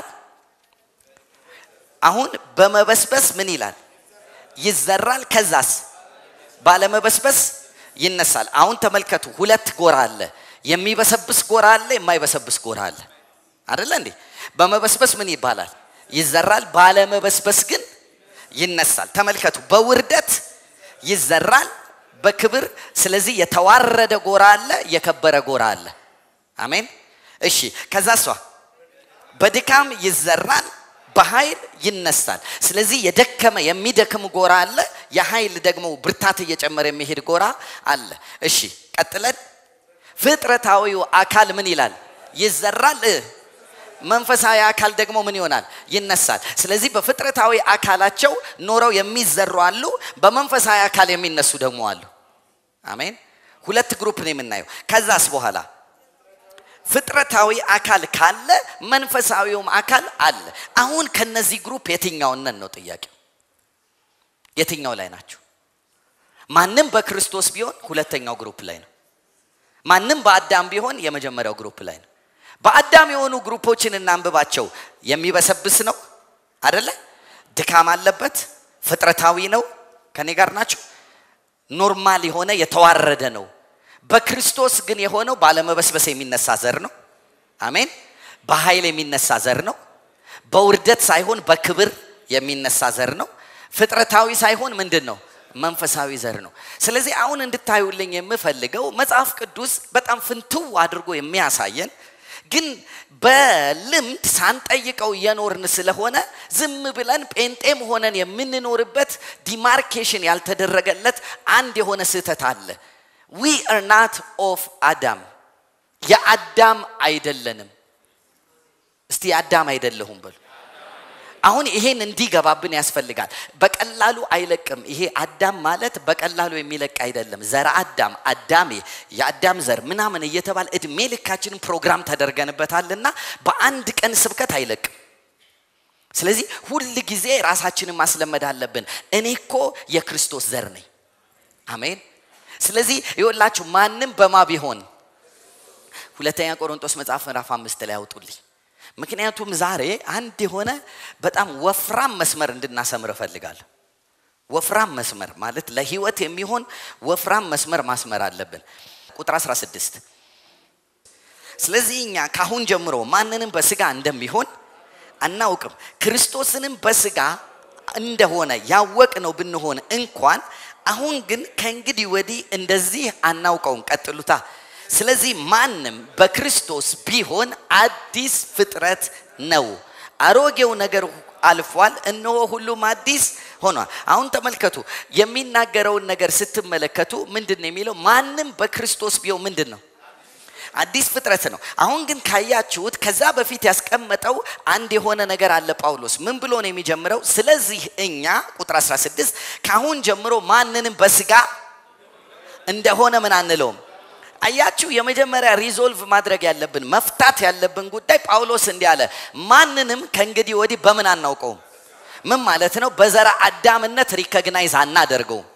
አሁን በመበስበስ ምን ይላል ይዘራል ከዛስ ባለመበስበስ ይነሳል አሁን ተመልከቱ ሁለት ጎራ አለ የሚበሰብስ ጎራ አለ የማይበሰብስ ጎራ አለ አደለ እንዴ በመበስበስ ምን ይባላል ይዘራል ባለመበስበስ ግን ይነሳል ተመልከቱ በውርደት ይዘራል በክብር ስለዚህ የተዋረደ ጎራ አለ የከበረ ጎራ አለ አሜን እሺ ከዛ እሷ በድካም ይዘራል በኃይል ይነሳል ስለዚህ የደከመ የሚደክም ጎራ አለ የኃይል ደግሞ ብርታት እየጨመረ የሚሄድ ጎራ አለ እሺ ቀጥለን ፍጥረታዊው አካል ምን ይላል ይዘራል መንፈሳዊ አካል ደግሞ ምን ይሆናል ይነሳል ስለዚህ በፍጥረታዊ አካላቸው ኖረው የሚዘሩ አሉ በመንፈሳዊ አካል የሚነሱ ደግሞ አሉ አሜን ሁለት ግሩፕ ነው የምናየው ከዛስ በኋላ ፍጥረታዊ አካል ካለ መንፈሳዊውም አካል አለ አሁን ከነዚህ ግሩፕ የትኛውን ነን ነው ጥያቄው የትኛው ላይ ናቸው ማንም በክርስቶስ ቢሆን ሁለተኛው ግሩፕ ላይ ነው ማንም በአዳም ቢሆን የመጀመሪያው ግሩፕ ላይ ነው በአዳም የሆኑ ግሩፖችን እናንብባቸው የሚበሰብስ ነው አደለ ድካም አለበት ፍጥረታዊ ነው ከኔ ጋር ናቸው ኖርማል የሆነ የተዋረደ ነው በክርስቶስ ግን የሆነው ባለመበስበስ የሚነሳ ዘር ነው አሜን በኃይል የሚነሳ ዘር ነው በውርደት ሳይሆን በክብር የሚነሳ ዘር ነው ፍጥረታዊ ሳይሆን ምንድን ነው መንፈሳዊ ዘር ነው ስለዚህ አሁን እንድታዩልኝ የምፈልገው መጽሐፍ ቅዱስ በጣም ፍንትው አድርጎ የሚያሳየን ግን በልምድ ሳንጠይቀው እየኖርን ስለሆነ ዝም ብለን ጴንጤም ሆነን የምንኖርበት ዲማርኬሽን ያልተደረገለት አንድ የሆነ ስህተት አለ ዊ አር ናት ኦፍ አዳም የአዳም አይደለንም እስቲ የአዳም አይደለሁም በሉ አሁን ይሄን እንዲገባብን ያስፈልጋል በቀላሉ አይለቅም ይሄ አዳም ማለት በቀላሉ የሚለቅ አይደለም ዘረ አዳም አዳሜ የአዳም ዘር ምናምን እየተባለ እድሜ ልካችንን ፕሮግራም ተደርገንበታልና በአንድ ቀን ስብከት አይለቅም ስለዚህ ሁል ጊዜ ራሳችንን ማስለመድ አለብን እኔ እኮ የክርስቶስ ዘር ነኝ አሜን ስለዚህ ይወላችሁ ማንም በማ ቢሆን ሁለተኛ ቆሮንጦስ መጽሐፍ ምዕራፍ አምስት ላይ ያውጡልኝ ምክንያቱም ዛሬ አንድ የሆነ በጣም ወፍራም መስመር እንድናሰምር እፈልጋለሁ ወፍራም መስመር ማለት ለህይወት የሚሆን ወፍራም መስመር ማስመር አለብን ቁጥር 16 ስለዚህ እኛ ካሁን ጀምሮ ማንንም በስጋ እንደሚሆን አናውቅም ክርስቶስንም በስጋ እንደሆነ ያወቅ ነው ብንሆን እንኳን አሁን ግን ከእንግዲህ ወዲህ እንደዚህ አናውቀውም ቀጥሉታ ስለዚህ ማንም በክርስቶስ ቢሆን አዲስ ፍጥረት ነው አሮጌው ነገር አልፏል እነሆ ሁሉም አዲስ ሆኗል አሁን ተመልከቱ የሚናገረውን ነገር ስትመለከቱ ምንድን ነው የሚለው ማንም በክርስቶስ ቢሆን ምንድን ነው አዲስ ፍጥረት ነው አሁን ግን ካያችሁት ከዛ በፊት ያስቀመጠው አንድ የሆነ ነገር አለ ጳውሎስ ምን ብሎ ነው የሚጀምረው ስለዚህ እኛ ቁጥር 16 ካሁን ጀምሮ ማንንም በስጋ እንደሆነ ምን አንለውም አያችሁ የመጀመሪያ ሪዞልቭ ማድረግ ያለብን መፍታት ያለብን ጉዳይ ጳውሎስ እንዲህ አለ ማንንም ከእንግዲህ ወዲህ በምን አናውቀውም ምን ማለት ነው በዘራ አዳምነት ሪኮግናይዝ አናደርገውም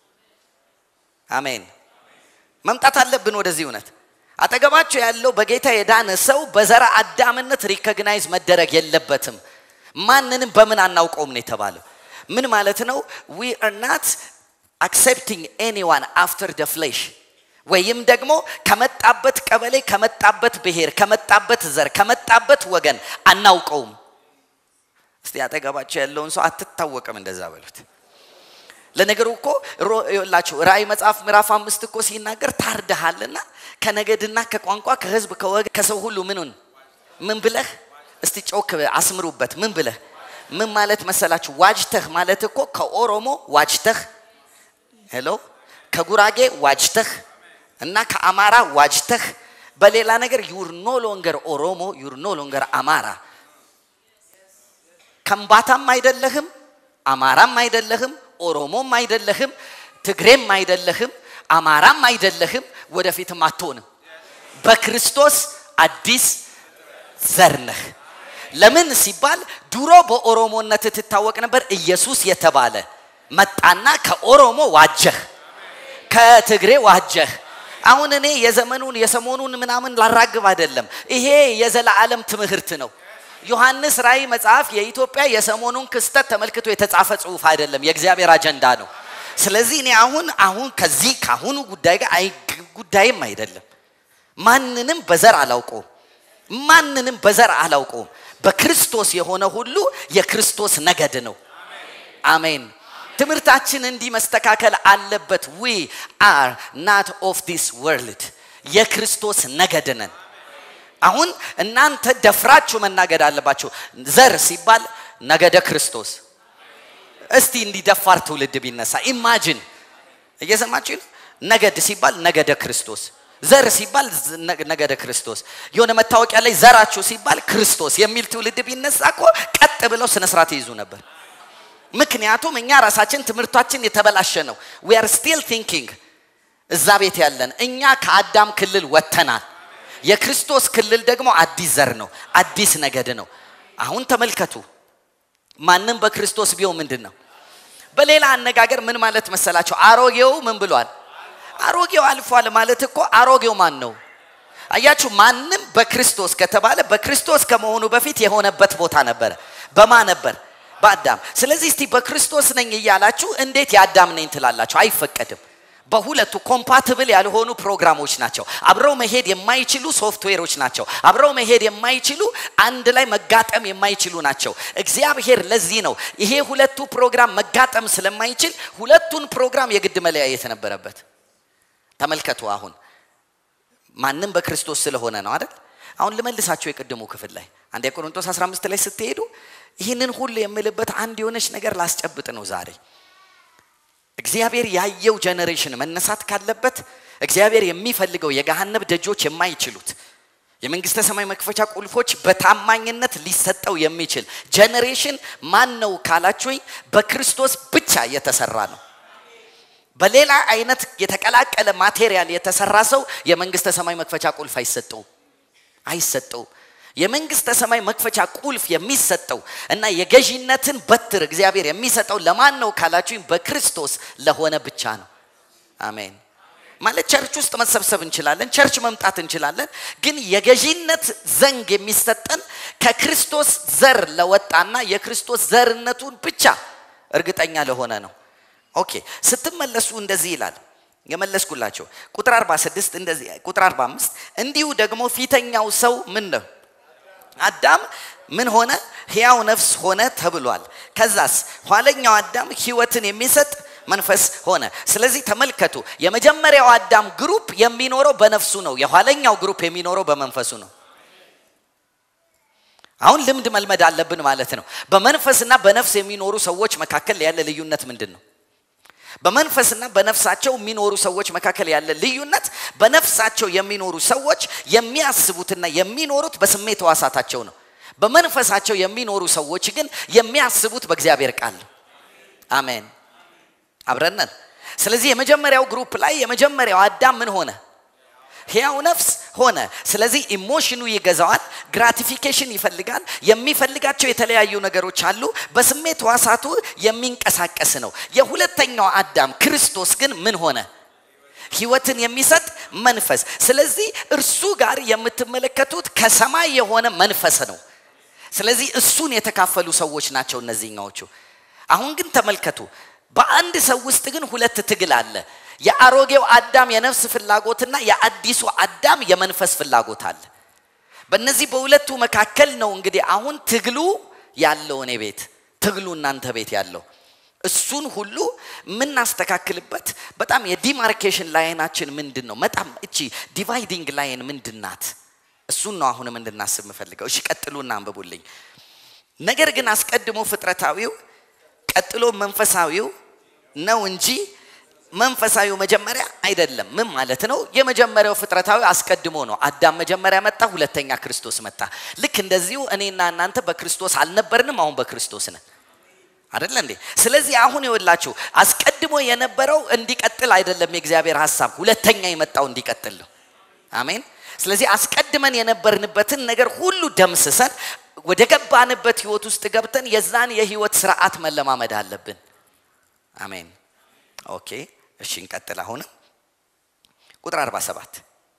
አሜን መምጣት አለብን ወደዚህ እውነት አጠገባቸው ያለው በጌታ የዳነ ሰው በዘራ አዳምነት ሪኮግናይዝ መደረግ የለበትም ማንንም በምን አናውቀውም ነው የተባለው ምን ማለት ነው ዊ አር ናት አክሴፕቲንግ ኤኒዋን አፍተር ደ ፍሌሽ ወይም ደግሞ ከመጣበት ቀበሌ ከመጣበት ብሔር ከመጣበት ዘር ከመጣበት ወገን አናውቀውም እስቲ አጠገባቸው ያለውን ሰው አትታወቅም እንደዛ በሉት ለነገሩ እኮ ላችሁ ራእይ መጽሐፍ ምዕራፍ አምስት እኮ ሲናገር ታርደሃልና ከነገድና ከቋንቋ ከህዝብ ከወገን ከሰው ሁሉ ምኑን ምን ብለህ እስቲ ጮክ አስምሩበት ምን ብለህ ምን ማለት መሰላችሁ ዋጅተህ ማለት እኮ ከኦሮሞ ዋጅተህ ሄሎ ከጉራጌ ዋጅተህ እና ከአማራ ዋጅተህ በሌላ ነገር ዩር ኖ ሎንገር ኦሮሞ ዩር ኖ ሎንገር አማራ ከምባታም አይደለህም አማራም አይደለህም ኦሮሞም አይደለህም ትግሬም አይደለህም አማራም አይደለህም ወደፊትም አትሆንም በክርስቶስ አዲስ ዘር ነህ ለምን ሲባል ድሮ በኦሮሞነት ትታወቅ ነበር ኢየሱስ የተባለ መጣና ከኦሮሞ ዋጀህ ከትግሬ ዋጀህ አሁን እኔ የዘመኑን የሰሞኑን ምናምን ላራግብ አይደለም ይሄ የዘላለም ትምህርት ነው ዮሐንስ ራእይ መጽሐፍ የኢትዮጵያ የሰሞኑን ክስተት ተመልክቶ የተጻፈ ጽሁፍ አይደለም የእግዚአብሔር አጀንዳ ነው ስለዚህ እኔ አሁን አሁን ከዚህ ካሁኑ ጉዳይ ጋር ጉዳይም አይደለም ማንንም በዘር አላውቀውም ማንንም በዘር አላውቀውም በክርስቶስ የሆነ ሁሉ የክርስቶስ ነገድ ነው አሜን ትምህርታችን እንዲህ መስተካከል አለበት። ዊ አር ናት ኦፍ ዲስ ወርልድ የክርስቶስ ነገድ ነን። አሁን እናንተ ደፍራችሁ መናገድ አለባችሁ። ዘር ሲባል ነገደ ክርስቶስ። እስቲ እንዲደፋር ትውልድ ቢነሳ ኢማጅን፣ እየሰማችሁ ነው? ነገድ ሲባል ነገደ ክርስቶስ፣ ዘር ሲባል ነገደ ክርስቶስ፣ የሆነ መታወቂያ ላይ ዘራችሁ ሲባል ክርስቶስ የሚል ትውልድ ቢነሳ እኮ ቀጥ ብለው ስነ ስርዓት ይይዙ ነበር። ምክንያቱም እኛ ራሳችን ትምህርታችን የተበላሸ ነው። ዊ አር ስቲል ቲንኪንግ እዛ ቤት ያለን እኛ ከአዳም ክልል ወጥተናል። የክርስቶስ ክልል ደግሞ አዲስ ዘር ነው፣ አዲስ ነገድ ነው። አሁን ተመልከቱ፣ ማንም በክርስቶስ ቢሆን ምንድን ነው? በሌላ አነጋገር ምን ማለት መሰላቸው? አሮጌው ምን ብሏል? አሮጌው አልፏል ማለት እኮ አሮጌው ማን ነው? አያችሁ፣ ማንም በክርስቶስ ከተባለ በክርስቶስ ከመሆኑ በፊት የሆነበት ቦታ ነበረ። በማ ነበር? በአዳም። ስለዚህ እስቲ በክርስቶስ ነኝ እያላችሁ እንዴት የአዳም ነኝ ትላላችሁ? አይፈቀድም። በሁለቱ ኮምፓትብል ያልሆኑ ፕሮግራሞች ናቸው። አብረው መሄድ የማይችሉ ሶፍትዌሮች ናቸው። አብረው መሄድ የማይችሉ አንድ ላይ መጋጠም የማይችሉ ናቸው። እግዚአብሔር ለዚህ ነው ይሄ ሁለቱ ፕሮግራም መጋጠም ስለማይችል ሁለቱን ፕሮግራም የግድ መለያየት ነበረበት። ተመልከቱ አሁን ማንም በክርስቶስ ስለሆነ ነው አይደል? አሁን ልመልሳቸው የቅድሙ ክፍል ላይ አንድ የቆሮንቶስ 15 ላይ ስትሄዱ ይህንን ሁሉ የምልበት አንድ የሆነች ነገር ላስጨብጥ ነው ዛሬ እግዚአብሔር ያየው ጀኔሬሽን መነሳት ካለበት እግዚአብሔር የሚፈልገው የገሃነብ ደጆች የማይችሉት የመንግስተ ሰማይ መክፈቻ ቁልፎች በታማኝነት ሊሰጠው የሚችል ጀኔሬሽን ማን ነው ካላችሁኝ፣ በክርስቶስ ብቻ የተሰራ ነው። በሌላ አይነት የተቀላቀለ ማቴሪያል የተሰራ ሰው የመንግስተ ሰማይ መክፈቻ ቁልፍ አይሰጠውም አይሰጠውም። የመንግስተ ሰማይ መክፈቻ ቁልፍ የሚሰጠው እና የገዢነትን በትር እግዚአብሔር የሚሰጠው ለማን ነው ካላችሁኝ በክርስቶስ ለሆነ ብቻ ነው። አሜን። ማለት ቸርች ውስጥ መሰብሰብ እንችላለን፣ ቸርች መምጣት እንችላለን። ግን የገዢነት ዘንግ የሚሰጠን ከክርስቶስ ዘር ለወጣና የክርስቶስ ዘርነቱን ብቻ እርግጠኛ ለሆነ ነው። ኦኬ ስትመለሱ እንደዚህ ይላል የመለስኩላቸው ቁጥር 46 እንደዚህ ቁጥር 45 እንዲሁ ደግሞ ፊተኛው ሰው ምን ነው አዳም ምን ሆነ? ሕያው ነፍስ ሆነ ተብሏል። ከዛስ ኋለኛው አዳም ሕይወትን የሚሰጥ መንፈስ ሆነ። ስለዚህ ተመልከቱ፣ የመጀመሪያው አዳም ግሩፕ የሚኖረው በነፍሱ ነው። የኋለኛው ግሩፕ የሚኖረው በመንፈሱ ነው። አሁን ልምድ መልመድ አለብን ማለት ነው። በመንፈስና በነፍስ የሚኖሩ ሰዎች መካከል ያለ ልዩነት ምንድን ነው? በመንፈስና በነፍሳቸው የሚኖሩ ሰዎች መካከል ያለ ልዩነት በነፍሳቸው የሚኖሩ ሰዎች የሚያስቡትና የሚኖሩት በስሜት ሕዋሳታቸው ነው። በመንፈሳቸው የሚኖሩ ሰዎች ግን የሚያስቡት በእግዚአብሔር ቃል ነው። አሜን። አብረነን። ስለዚህ የመጀመሪያው ግሩፕ ላይ የመጀመሪያው አዳም ምን ሆነ? ሕያው ነፍስ ሆነ። ስለዚህ ኢሞሽኑ ይገዛዋል፣ ግራቲፊኬሽን ይፈልጋል። የሚፈልጋቸው የተለያዩ ነገሮች አሉ። በስሜት ሕዋሳቱ የሚንቀሳቀስ ነው። የሁለተኛው አዳም ክርስቶስ ግን ምን ሆነ? ሕይወትን የሚሰጥ መንፈስ። ስለዚህ እርሱ ጋር የምትመለከቱት ከሰማይ የሆነ መንፈስ ነው። ስለዚህ እሱን የተካፈሉ ሰዎች ናቸው እነዚህኛዎቹ። አሁን ግን ተመልከቱ፣ በአንድ ሰው ውስጥ ግን ሁለት ትግል አለ። የአሮጌው አዳም የነፍስ ፍላጎትና የአዲሱ አዳም የመንፈስ ፍላጎት አለ። በእነዚህ በሁለቱ መካከል ነው እንግዲህ አሁን ትግሉ ያለው እኔ ቤት ትግሉ እናንተ ቤት ያለው እሱን ሁሉ የምናስተካክልበት በጣም የዲማርኬሽን ላይናችን ምንድን ነው? በጣም እቺ ዲቫይዲንግ ላይን ምንድን ናት? እሱን ነው አሁንም እንድናስብ የምፈልገው። እሺ ቀጥሉና አንብቡልኝ። ነገር ግን አስቀድሞ ፍጥረታዊው ቀጥሎ መንፈሳዊው ነው እንጂ መንፈሳዊው መጀመሪያ አይደለም። ምን ማለት ነው? የመጀመሪያው ፍጥረታዊ አስቀድሞ ነው። አዳም መጀመሪያ መጣ፣ ሁለተኛ ክርስቶስ መጣ። ልክ እንደዚሁ እኔና እናንተ በክርስቶስ አልነበርንም፣ አሁን በክርስቶስ ነን። አይደለ እንዴ? ስለዚህ አሁን ይወላችሁ አስቀድሞ የነበረው እንዲቀጥል አይደለም የእግዚአብሔር ሐሳብ፣ ሁለተኛ የመጣው እንዲቀጥል ነው። አሜን። ስለዚህ አስቀድመን የነበርንበትን ነገር ሁሉ ደምስሰን ወደ ገባንበት ህይወት ውስጥ ገብተን የዛን የህይወት ስርዓት መለማመድ አለብን። አሜን። ኦኬ እሺ እንቀጥል። አሁንም ቁጥር 47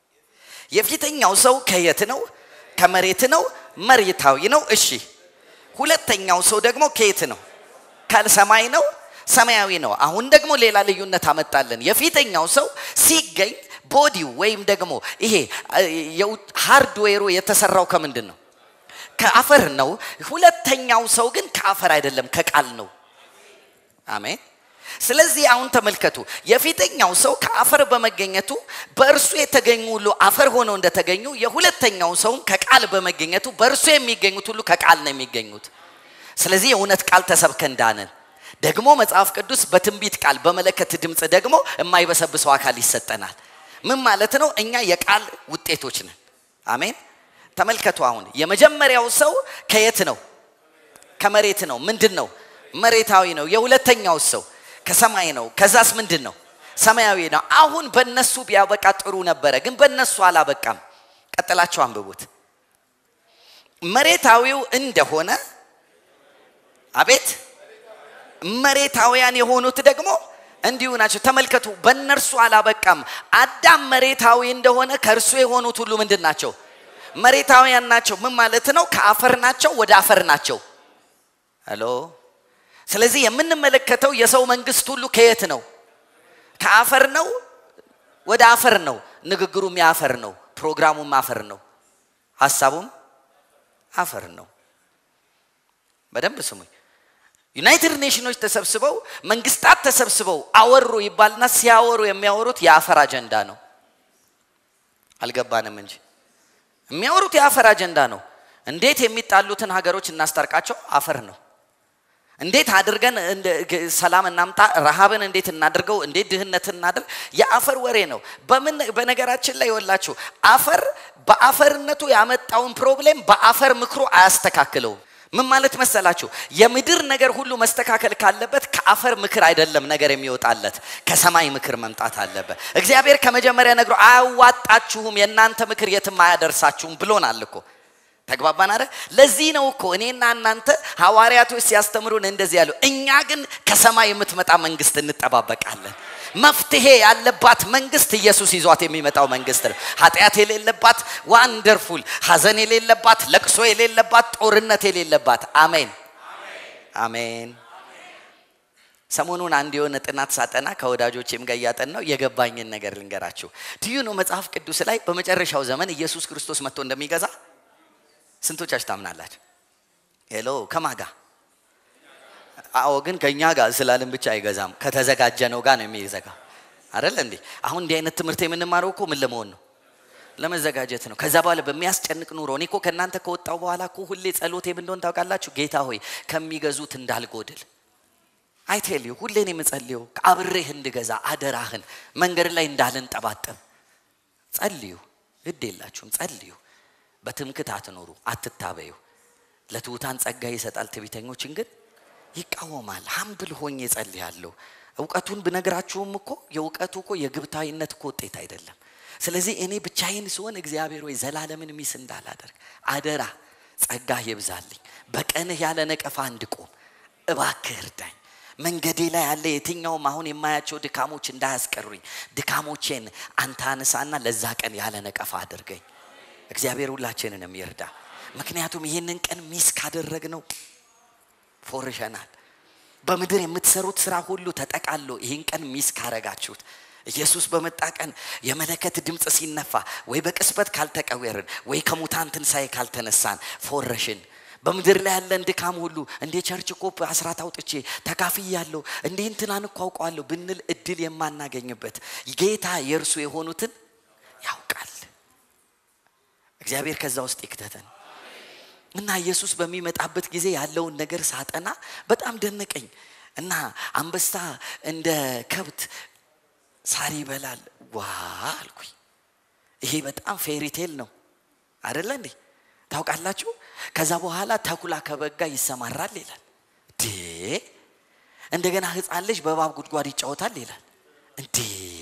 የፊተኛው ሰው ከየት ነው? ከመሬት ነው፣ መሬታዊ ነው። እሺ ሁለተኛው ሰው ደግሞ ከየት ነው? ከሰማይ ነው፣ ሰማያዊ ነው። አሁን ደግሞ ሌላ ልዩነት አመጣለን። የፊተኛው ሰው ሲገኝ ቦዲው ወይም ደግሞ ይሄ ሃርድዌሩ የተሰራው ከምንድን ነው? ከአፈር ነው። ሁለተኛው ሰው ግን ከአፈር አይደለም፣ ከቃል ነው። አሜን። ስለዚህ አሁን ተመልከቱ የፊተኛው ሰው ከአፈር በመገኘቱ በእርሱ የተገኙ ሁሉ አፈር ሆነው እንደተገኙ የሁለተኛው ሰውም ከቃል በመገኘቱ በእርሱ የሚገኙት ሁሉ ከቃል ነው የሚገኙት ስለዚህ የእውነት ቃል ተሰብከን ዳንን ደግሞ መጽሐፍ ቅዱስ በትንቢት ቃል በመለከት ድምፅ ደግሞ የማይበሰብሰው አካል ይሰጠናል ምን ማለት ነው እኛ የቃል ውጤቶች ነን አሜን ተመልከቱ አሁን የመጀመሪያው ሰው ከየት ነው ከመሬት ነው ምንድን ነው መሬታዊ ነው የሁለተኛው ሰው ከሰማይ ነው ከዛስ ምንድን ነው ሰማያዊ ነው አሁን በእነሱ ቢያበቃ ጥሩ ነበረ ግን በእነሱ አላበቃም ቀጥላቸው አንብቡት መሬታዊው እንደሆነ አቤት መሬታውያን የሆኑት ደግሞ እንዲሁ ናቸው ተመልከቱ በእነርሱ አላበቃም አዳም መሬታዊ እንደሆነ ከእርሱ የሆኑት ሁሉ ምንድን ናቸው መሬታውያን ናቸው ምን ማለት ነው ከአፈር ናቸው ወደ አፈር ናቸው ሄሎ ስለዚህ የምንመለከተው የሰው መንግስት ሁሉ ከየት ነው ከአፈር ነው ወደ አፈር ነው ንግግሩም የአፈር ነው ፕሮግራሙም አፈር ነው ሀሳቡም አፈር ነው በደንብ ስሙኝ ዩናይትድ ኔሽኖች ተሰብስበው መንግስታት ተሰብስበው አወሩ ይባልና ሲያወሩ የሚያወሩት የአፈር አጀንዳ ነው አልገባንም እንጂ የሚያወሩት የአፈር አጀንዳ ነው እንዴት የሚጣሉትን ሀገሮች እናስታርቃቸው አፈር ነው እንዴት አድርገን ሰላም እናምጣ ረሃብን እንዴት እናድርገው እንዴት ድህነትን እናድርግ የአፈር ወሬ ነው በምን በነገራችን ላይ ይወላችሁ አፈር በአፈርነቱ ያመጣውን ፕሮብሌም በአፈር ምክሩ አያስተካክለውም ምን ማለት መሰላችሁ የምድር ነገር ሁሉ መስተካከል ካለበት ከአፈር ምክር አይደለም ነገር የሚወጣለት ከሰማይ ምክር መምጣት አለበት እግዚአብሔር ከመጀመሪያ ነግሮ አያዋጣችሁም የእናንተ ምክር የትም አያደርሳችሁም ብሎናል እኮ ተግባባን አረ ለዚህ ነው እኮ እኔና እናንተ ሐዋርያቶች ሲያስተምሩን እንደዚህ ያሉ እኛ ግን ከሰማይ የምትመጣ መንግስት እንጠባበቃለን መፍትሄ ያለባት መንግስት ኢየሱስ ይዟት የሚመጣው መንግስት ነው ኃጢአት የሌለባት ዋንደርፉል ሀዘን የሌለባት ለቅሶ የሌለባት ጦርነት የሌለባት አሜን አሜን ሰሞኑን አንድ የሆነ ጥናት ሳጠና ከወዳጆቼም ጋር እያጠን ነው የገባኝን ነገር ልንገራችሁ ትዩ ነው መጽሐፍ ቅዱስ ላይ በመጨረሻው ዘመን ኢየሱስ ክርስቶስ መጥቶ እንደሚገዛ ስንቶቻችሁ ታምናላችሁ ሄሎ ከማጋ አዎ ግን ከእኛ ጋር ስላልን ብቻ አይገዛም ከተዘጋጀ ነው ጋር ነው የሚዘጋ አደለ እንዴ አሁን እንዲህ አይነት ትምህርት የምንማረው እኮ ምን ለመሆን ነው ለመዘጋጀት ነው ከዛ በኋላ በሚያስጨንቅ ኑሮ እኔ እኮ ከእናንተ ከወጣው በኋላ እኮ ሁሌ ጸሎቴ ምን እንደሆን ታውቃላችሁ ጌታ ሆይ ከሚገዙት እንዳልጎድል አይቴልዩ ሁሌ ነው የምጸልየው አብሬህ እንድገዛ አደራህን መንገድ ላይ እንዳልንጠባጠብ ጸልዩ ግድ የላችሁም ጸልዩ በትምክት አትኖሩ አትታበዩ ለትውታን ጸጋ ይሰጣል ትቢተኞችን ግን ይቃወማል ሀምብል ሆኜ ጸልያለሁ እውቀቱን ብነግራችሁም እኮ የእውቀቱ እኮ የግብታዊነት እኮ ውጤት አይደለም ስለዚህ እኔ ብቻዬን ሲሆን እግዚአብሔር ወይ ዘላለምን ሚስ እንዳላደርግ አደራ ጸጋህ ይብዛልኝ በቀንህ ያለ ነቀፋ እንድቆም እባክህ እርዳኝ መንገዴ ላይ ያለ የትኛውም አሁን የማያቸው ድካሞች እንዳያስቀሩኝ ድካሞቼን አንተ አነሳና ለዛ ቀን ያለ ነቀፋ አድርገኝ እግዚአብሔር ሁላችንንም ይርዳ ምክንያቱም ይህንን ቀን ሚስ ካደረግ ነው ፎርሸናል በምድር የምትሰሩት ስራ ሁሉ ተጠቃሎ ይህን ቀን ሚስ ካረጋችሁት ኢየሱስ በመጣ ቀን የመለከት ድምፅ ሲነፋ ወይ በቅስበት ካልተቀወርን ወይ ከሙታን ትንሣኤ ካልተነሳን ፎረሽን በምድር ላይ ያለን ድካም ሁሉ እንዴ ቸርች እኮ አስራት አውጥቼ ተካፍያለሁ እንዴ እንትናን እኮ አውቀዋለሁ ብንል እድል የማናገኝበት ጌታ የእርሱ የሆኑትን ያውቃል እግዚአብሔር ከዛ ውስጥ ይክተተን እና ኢየሱስ በሚመጣበት ጊዜ ያለውን ነገር ሳጠና በጣም ደነቀኝ እና አንበሳ እንደ ከብት ሳር ይበላል ዋ አልኩኝ ይሄ በጣም ፌሪቴል ነው አደለ እንዴ ታውቃላችሁ ከዛ በኋላ ተኩላ ከበጋ ይሰማራል ይላል ዴ እንደገና ህፃን ልጅ በባብ ጉድጓድ ይጫወታል ይላል እንዴ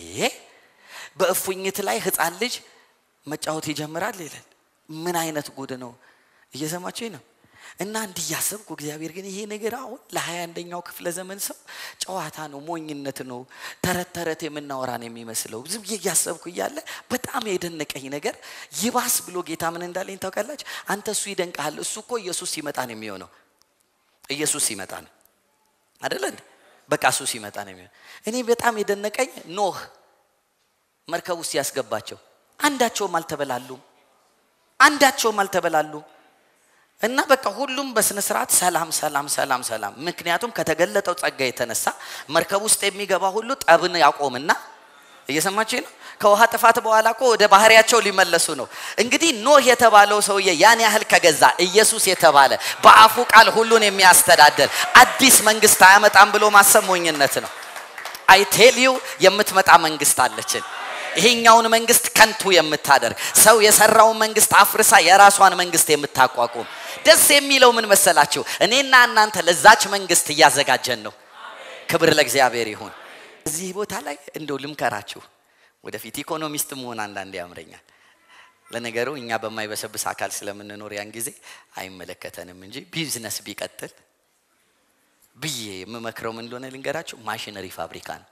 በእፉኝት ላይ ህፃን ልጅ መጫወት ይጀምራል ይላል ምን አይነት ጉድ ነው እየሰማችኝ ነው እና እንዲህ እያሰብኩ እግዚአብሔር ግን ይሄ ነገር አሁን ለሀያ አንደኛው ክፍለ ዘመን ሰው ጨዋታ ነው ሞኝነት ነው ተረት ተረት የምናወራን የሚመስለው ዝም ብዬ እያሰብኩ እያለ በጣም የደነቀኝ ነገር ይባስ ብሎ ጌታ ምን እንዳለኝ ታውቃላች አንተ እሱ ይደንቃል እሱ እኮ ኢየሱስ ሲመጣ ነው የሚሆነው ኢየሱስ ሲመጣ ነው አደለ በቃ እሱ ሲመጣ ነው የሚሆነው እኔ በጣም የደነቀኝ ኖህ መርከብ ውስጥ ያስገባቸው አንዳቸውም አልተበላሉም አንዳቸውም አልተበላሉም እና በቃ ሁሉም በስነ ስርዓት ሰላም ሰላም ሰላም ሰላም። ምክንያቱም ከተገለጠው ጸጋ የተነሳ መርከብ ውስጥ የሚገባ ሁሉ ጠብን ያቆምና እየሰማችሁ ነው። ከውሃ ጥፋት በኋላ እኮ ወደ ባህሪያቸው ሊመለሱ ነው። እንግዲህ ኖህ የተባለው ሰውዬ ያን ያህል ከገዛ ኢየሱስ የተባለ በአፉ ቃል ሁሉን የሚያስተዳደር አዲስ መንግስት አያመጣም ብሎ ማሰብ ሞኝነት ነው። አይቴልዩ የምትመጣ መንግስት አለችን። ይሄኛውን መንግስት ከንቱ የምታደርግ ሰው የሰራውን መንግስት አፍርሳ የራሷን መንግስት የምታቋቁም ደስ የሚለው ምን መሰላችሁ? እኔና እናንተ ለዛች መንግስት እያዘጋጀን ነው። ክብር ለእግዚአብሔር ይሁን። እዚህ ቦታ ላይ እንደው ልምከራችሁ፣ ወደፊት ኢኮኖሚስት መሆን አንዳንዴ ያምረኛል። ለነገሩ እኛ በማይበሰብስ አካል ስለምንኖር ያን ጊዜ አይመለከተንም እንጂ ቢዝነስ ቢቀጥል ብዬ የምመክረው ምን እንደሆነ ልንገራችሁ። ማሽነሪ ፋብሪካ ነው።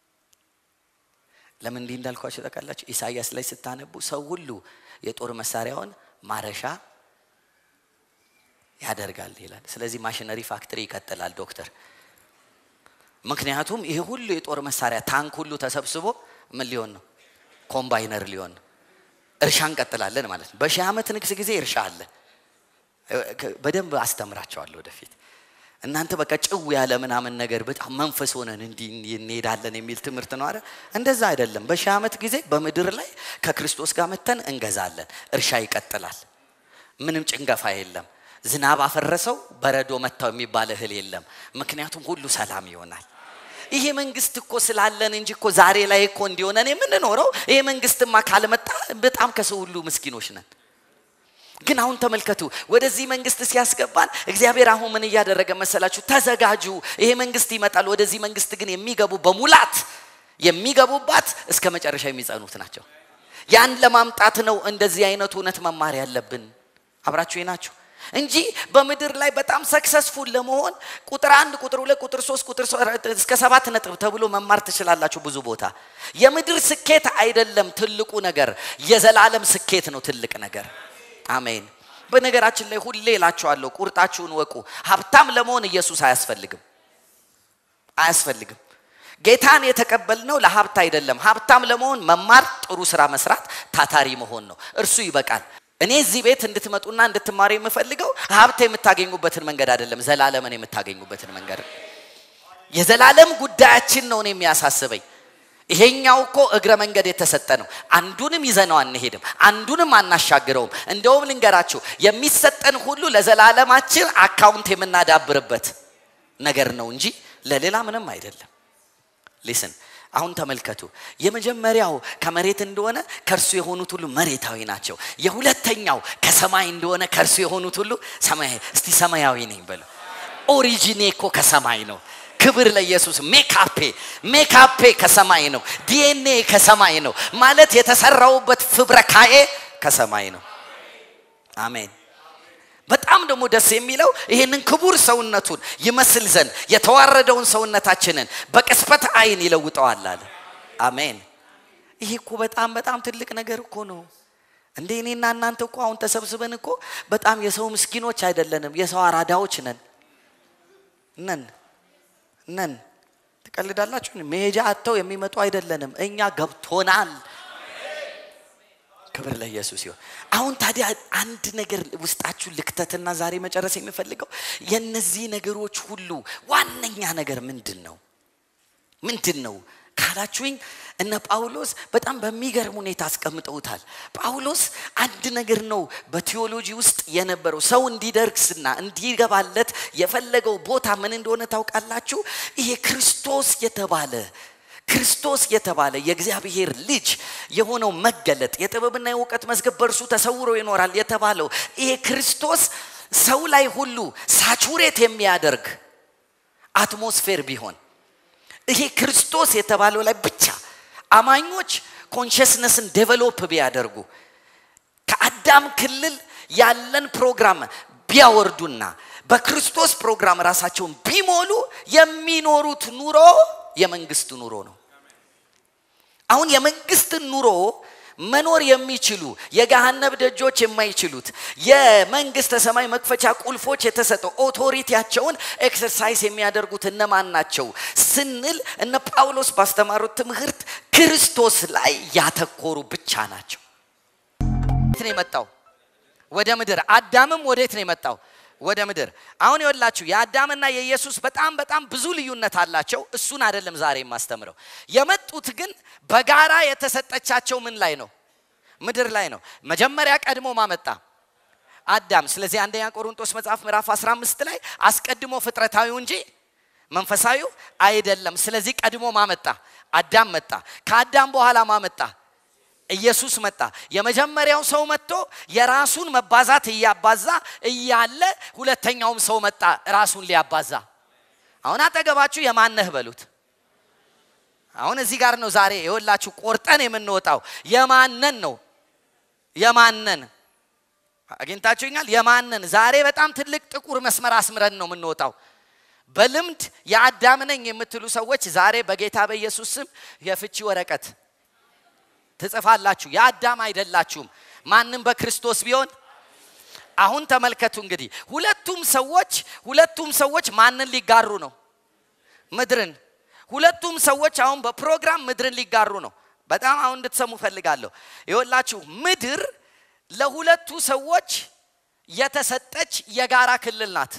ለምን እንዲህ እንዳልኳቸው ታውቃላችሁ? ኢሳያስ ላይ ስታነቡ ሰው ሁሉ የጦር መሳሪያውን ማረሻ ያደርጋል ይላል። ስለዚህ ማሽነሪ ፋክትሪ ይቀጥላል ዶክተር። ምክንያቱም ይሄ ሁሉ የጦር መሳሪያ ታንክ ሁሉ ተሰብስቦ ምን ሊሆን ነው? ኮምባይነር ሊሆን ነው። እርሻ እንቀጥላለን ማለት ነው። በሺህ ዓመት ንግስ ጊዜ እርሻ አለ። በደንብ አስተምራቸዋለሁ ወደፊት እናንተ በቃ ጭው ያለ ምናምን ነገር በጣም መንፈስ ሆነን እንዲህ እንሄዳለን የሚል ትምህርት ነው አይደል? እንደዛ አይደለም። በሺህ ዓመት ጊዜ በምድር ላይ ከክርስቶስ ጋር መተን እንገዛለን። እርሻ ይቀጥላል። ምንም ጭንገፋ የለም። ዝናብ አፈረሰው በረዶ መታው የሚባል እህል የለም። ምክንያቱም ሁሉ ሰላም ይሆናል። ይሄ መንግስት እኮ ስላለን እንጂ እኮ ዛሬ ላይ እኮ እንዲሆነን የምንኖረው ይሄ መንግስትማ ካልመጣ በጣም ከሰው ሁሉ ምስኪኖች ነን። ግን አሁን ተመልከቱ፣ ወደዚህ መንግስት ሲያስገባን እግዚአብሔር አሁን ምን እያደረገ መሰላችሁ? ተዘጋጁ፣ ይሄ መንግስት ይመጣል። ወደዚህ መንግስት ግን የሚገቡ በሙላት የሚገቡባት እስከ መጨረሻ የሚጸኑት ናቸው። ያን ለማምጣት ነው እንደዚህ አይነቱ እውነት መማር ያለብን። አብራችሁ ናችሁ እንጂ በምድር ላይ በጣም ሰክሰስፉል ለመሆን ቁጥር አንድ ቁጥር ሁለት ቁጥር ሶስት ቁጥር እስከ ሰባት ነጥብ ተብሎ መማር ትችላላችሁ ብዙ ቦታ። የምድር ስኬት አይደለም ትልቁ ነገር፣ የዘላለም ስኬት ነው ትልቅ ነገር። አሜን። በነገራችን ላይ ሁሌ እላችኋለሁ፣ ቁርጣችሁን ወቁ። ሀብታም ለመሆን ኢየሱስ አያስፈልግም፣ አያስፈልግም። ጌታን የተቀበልነው ለሀብት አይደለም። ሀብታም ለመሆን መማር፣ ጥሩ ስራ መስራት፣ ታታሪ መሆን ነው። እርሱ ይበቃል። እኔ እዚህ ቤት እንድትመጡና እንድትማሩ የምፈልገው ሀብት የምታገኙበትን መንገድ አይደለም፣ ዘላለምን የምታገኙበትን መንገድ። የዘላለም ጉዳያችን ነው እኔ የሚያሳስበኝ። ይሄኛው እኮ እግረ መንገድ የተሰጠ ነው። አንዱንም ይዘነው አንሄድም፣ አንዱንም አናሻግረውም። እንደውም ልንገራችሁ የሚሰጠን ሁሉ ለዘላለማችን አካውንት የምናዳብርበት ነገር ነው እንጂ ለሌላ ምንም አይደለም። ሊስን አሁን ተመልከቱ። የመጀመሪያው ከመሬት እንደሆነ ከእርሱ የሆኑት ሁሉ መሬታዊ ናቸው። የሁለተኛው ከሰማይ እንደሆነ ከእርሱ የሆኑት ሁሉ ሰማያዊ። እስቲ ሰማያዊ ነኝ በሉ። ኦሪጂኔ እኮ ከሰማይ ነው። ክብር ለኢየሱስ። ሜካፔ ሜካፔ ከሰማይ ነው። ዲኤንኤ ከሰማይ ነው። ማለት የተሰራውበት ፍብረካዬ ከሰማይ ነው። አሜን። በጣም ደግሞ ደስ የሚለው ይህንን ክቡር ሰውነቱን ይመስል ዘንድ የተዋረደውን ሰውነታችንን በቅስፈት አይን ይለውጠዋል አለ። አሜን። ይሄ እኮ በጣም በጣም ትልቅ ነገር እኮ ነው። እንደ እኔና እናንተ እኮ አሁን ተሰብስበን እኮ በጣም የሰው ምስኪኖች አይደለንም፣ የሰው አራዳዎች ነን ነን ነን። ትቀልዳላችሁ። መሄጃ አጥተው የሚመጡ አይደለንም። እኛ ገብቶናል። ክብር ለኢየሱስ ይሁን። አሁን ታዲያ አንድ ነገር ውስጣችሁ ልክተትና ዛሬ መጨረስ የሚፈልገው የነዚህ ነገሮች ሁሉ ዋነኛ ነገር ምንድን ነው? ምንድን ነው ካላችሁኝ እነ ጳውሎስ በጣም በሚገርም ሁኔታ አስቀምጠውታል። ጳውሎስ አንድ ነገር ነው በቴዎሎጂ ውስጥ የነበረው ሰው እንዲደርግስና እንዲገባለት የፈለገው ቦታ ምን እንደሆነ ታውቃላችሁ? ይሄ ክርስቶስ የተባለ ክርስቶስ የተባለ የእግዚአብሔር ልጅ የሆነው መገለጥ የጥበብና የእውቀት መዝገብ በእርሱ ተሰውሮ ይኖራል የተባለው ይሄ ክርስቶስ ሰው ላይ ሁሉ ሳቹሬት የሚያደርግ አትሞስፌር ቢሆን ይሄ ክርስቶስ የተባለው ላይ ብቻ አማኞች ኮንሽስነስን ዴቨሎፕ ቢያደርጉ ከአዳም ክልል ያለን ፕሮግራም ቢያወርዱና በክርስቶስ ፕሮግራም ራሳቸውን ቢሞሉ የሚኖሩት ኑሮ የመንግስት ኑሮ ነው። አሁን የመንግስትን ኑሮ መኖር የሚችሉ የገሃነብ ደጆች የማይችሉት የመንግስተ ሰማይ መክፈቻ ቁልፎች የተሰጠው ኦቶሪቲያቸውን ኤክሰርሳይዝ የሚያደርጉት እነማን ናቸው ስንል እነ ጳውሎስ ባስተማሩት ትምህርት ክርስቶስ ላይ ያተኮሩ ብቻ ናቸው። የት ነው የመጣው? ወደ ምድር። አዳምም ወዴት ነው የመጣው? ወደ ምድር። አሁን ይወላችሁ የአዳምና የኢየሱስ በጣም በጣም ብዙ ልዩነት አላቸው። እሱን አይደለም ዛሬ የማስተምረው። የመጡት ግን በጋራ የተሰጠቻቸው ምን ላይ ነው? ምድር ላይ ነው። መጀመሪያ ቀድሞ ማመጣ አዳም። ስለዚህ አንደኛ ቆሮንቶስ መጽሐፍ ምዕራፍ 15 ላይ አስቀድሞ ፍጥረታዊው እንጂ መንፈሳዊው አይደለም። ስለዚህ ቀድሞ ማመጣ አዳም መጣ። ከአዳም በኋላ ማመጣ ኢየሱስ መጣ። የመጀመሪያው ሰው መጥቶ የራሱን መባዛት እያባዛ እያለ ሁለተኛውም ሰው መጣ ራሱን ሊያባዛ። አሁን አጠገባችሁ የማነህ በሉት። አሁን እዚህ ጋር ነው ዛሬ የወላችሁ ቆርጠን የምንወጣው የማነን ነው የማነን አግኝታችሁኛል። የማነን ዛሬ በጣም ትልቅ ጥቁር መስመር አስምረን ነው የምንወጣው። በልምድ የአዳም ነኝ የምትሉ ሰዎች ዛሬ በጌታ በኢየሱስ ስም የፍቺ ወረቀት ትጽፋላችሁ። የአዳም አይደላችሁም። ማንም በክርስቶስ ቢሆን አሁን ተመልከቱ እንግዲህ ሁለቱም ሰዎች ሁለቱም ሰዎች ማንን ሊጋሩ ነው? ምድርን። ሁለቱም ሰዎች አሁን በፕሮግራም ምድርን ሊጋሩ ነው። በጣም አሁን እንድትሰሙ ፈልጋለሁ። ይኸውላችሁ ምድር ለሁለቱ ሰዎች የተሰጠች የጋራ ክልል ናት።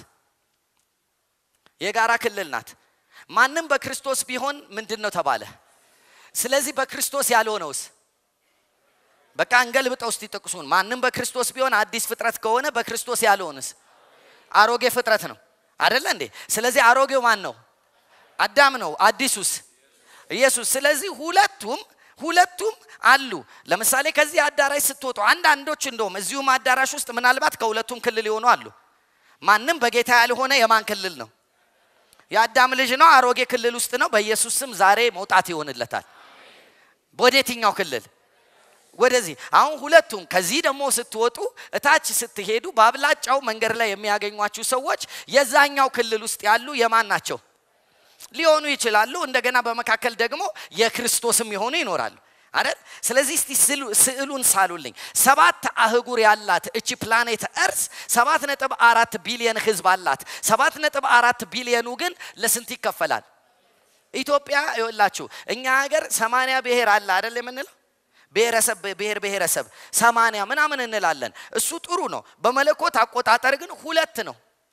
የጋራ ክልል ናት። ማንም በክርስቶስ ቢሆን ምንድን ነው ተባለ? ስለዚህ በክርስቶስ ያልሆነውስ በቃ እንገልብጠው እስቲ ጥቅሱን። ማንም በክርስቶስ ቢሆን አዲስ ፍጥረት ከሆነ በክርስቶስ ያልሆንስ አሮጌ ፍጥረት ነው አደለ እንዴ? ስለዚህ አሮጌው ማን ነው? አዳም ነው። አዲሱስ ኢየሱስ። ስለዚህ ሁለቱም ሁለቱም አሉ። ለምሳሌ ከዚህ አዳራሽ ስትወጡ አንዳንዶች እንደውም እዚሁም አዳራሽ ውስጥ ምናልባት ከሁለቱም ክልል የሆኑ አሉ። ማንም በጌታ ያልሆነ የማን ክልል ነው? የአዳም ልጅ ነው። አሮጌ ክልል ውስጥ ነው። በኢየሱስ ስም ዛሬ መውጣት ይሆንለታል። ወደ የትኛው ክልል? ወደዚህ። አሁን ሁለቱም ከዚህ ደግሞ ስትወጡ እታች ስትሄዱ በአብላጫው መንገድ ላይ የሚያገኟችሁ ሰዎች የዛኛው ክልል ውስጥ ያሉ የማን ናቸው ሊሆኑ ይችላሉ። እንደገና በመካከል ደግሞ የክርስቶስም የሆኑ ይኖራሉ አይደል? ስለዚህ እስቲ ስዕሉን ሳሉልኝ። ሰባት አህጉር ያላት እቺ ፕላኔት እርስ ሰባት ነጥብ አራት ቢሊየን ህዝብ አላት። ሰባት ነጥብ አራት ቢሊየኑ ግን ለስንት ይከፈላል? ኢትዮጵያ ይወላችሁ እኛ ሀገር ሰማንያ ብሔር አለ አይደል የምንለው ብሔረሰብ ብሔር ብሔረሰብ ሰማንያ ምናምን እንላለን። እሱ ጥሩ ነው። በመለኮት አቆጣጠር ግን ሁለት ነው።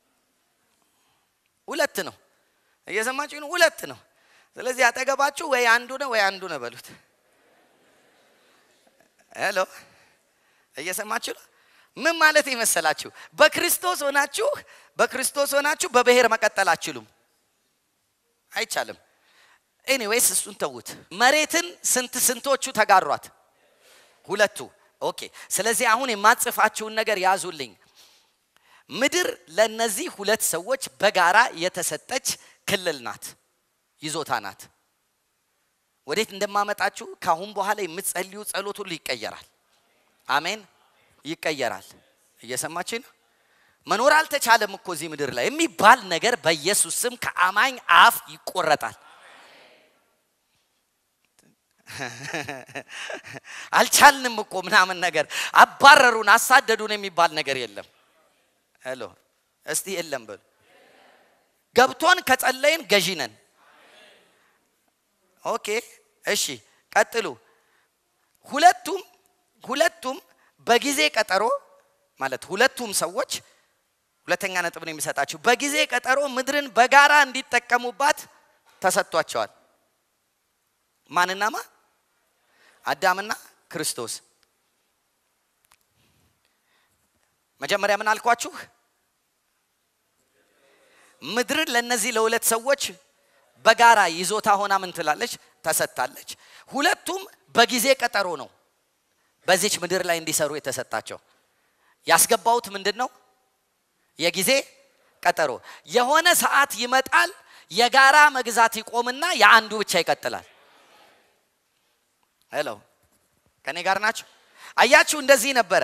ሁለት ነው። እየሰማችሁ ነው? ሁለት ነው። ስለዚህ አጠገባችሁ ወይ አንዱ ነው ወይ አንዱ ነው በሉት። ሄሎ እየሰማችሁ ነው? ምን ማለት ይመሰላችሁ? በክርስቶስ ሆናችሁ በክርስቶስ ሆናችሁ በብሔር መቀጠል አችሉም፣ አይቻልም። ኤኒዌይስ እሱን ተዉት። መሬትን ስንት ስንቶቹ ተጋሯት? ሁለቱ። ኦኬ። ስለዚህ አሁን የማጽፋችሁን ነገር ያዙልኝ። ምድር ለነዚህ ሁለት ሰዎች በጋራ የተሰጠች ክልል ናት፣ ይዞታ ናት። ወዴት እንደማመጣችሁ ካሁን በኋላ የምትጸልዩ ጸሎት ሁሉ ይቀየራል። አሜን፣ ይቀየራል። እየሰማችን ነው። መኖር አልተቻለም እኮ እዚህ ምድር ላይ የሚባል ነገር በኢየሱስ ስም ከአማኝ አፍ ይቆረጣል። አልቻልንም እኮ ምናምን ነገር አባረሩን፣ አሳደዱን የሚባል ነገር የለም። ሄሎ እስቲ የለም በሉ። ገብቶን ከጸለይን ገዢ ነን። ኦኬ እሺ፣ ቀጥሉ። ሁለቱም ሁለቱም በጊዜ ቀጠሮ ማለት ሁለቱም ሰዎች ሁለተኛ ነጥብ ነው የሚሰጣችሁ። በጊዜ ቀጠሮ ምድርን በጋራ እንዲጠቀሙባት ተሰጥቷቸዋል። ማንና ማ? አዳምና ክርስቶስ። መጀመሪያ ምን አልኳችሁ? ምድርን ለነዚህ ለሁለት ሰዎች በጋራ ይዞታ ሆና ምን ትላለች? ተሰጥታለች። ሁለቱም በጊዜ ቀጠሮ ነው በዚች ምድር ላይ እንዲሰሩ የተሰጣቸው። ያስገባውት ምንድን ነው? የጊዜ ቀጠሮ። የሆነ ሰዓት ይመጣል፣ የጋራ መግዛት ይቆምና የአንዱ ብቻ ይቀጥላል። ሄሎ ከኔ ጋር ናቸው? አያችሁ፣ እንደዚህ ነበረ።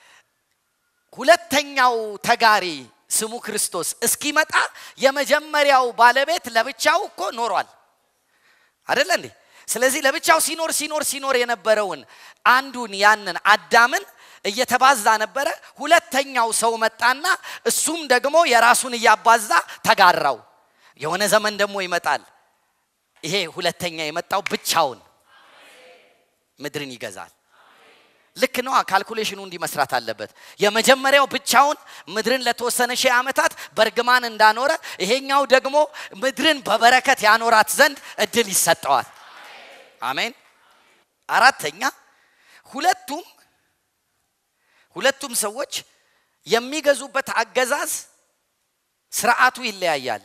ሁለተኛው ተጋሪ ስሙ ክርስቶስ እስኪመጣ የመጀመሪያው ባለቤት ለብቻው እኮ ኖሯል አደለ እንዴ? ስለዚህ ለብቻው ሲኖር ሲኖር ሲኖር የነበረውን አንዱን ያንን አዳምን እየተባዛ ነበረ። ሁለተኛው ሰው መጣና እሱም ደግሞ የራሱን እያባዛ ተጋራው። የሆነ ዘመን ደግሞ ይመጣል። ይሄ ሁለተኛ የመጣው ብቻውን ምድርን ይገዛል። ልክ ነዋ። ካልኩሌሽኑ እንዲህ መስራት አለበት። የመጀመሪያው ብቻውን ምድርን ለተወሰነ ሺህ ዓመታት በእርግማን እንዳኖረ፣ ይሄኛው ደግሞ ምድርን በበረከት ያኖራት ዘንድ እድል ይሰጠዋል። አሜን። አራተኛ ሁለቱም ሁለቱም ሰዎች የሚገዙበት አገዛዝ ስርዓቱ ይለያያል።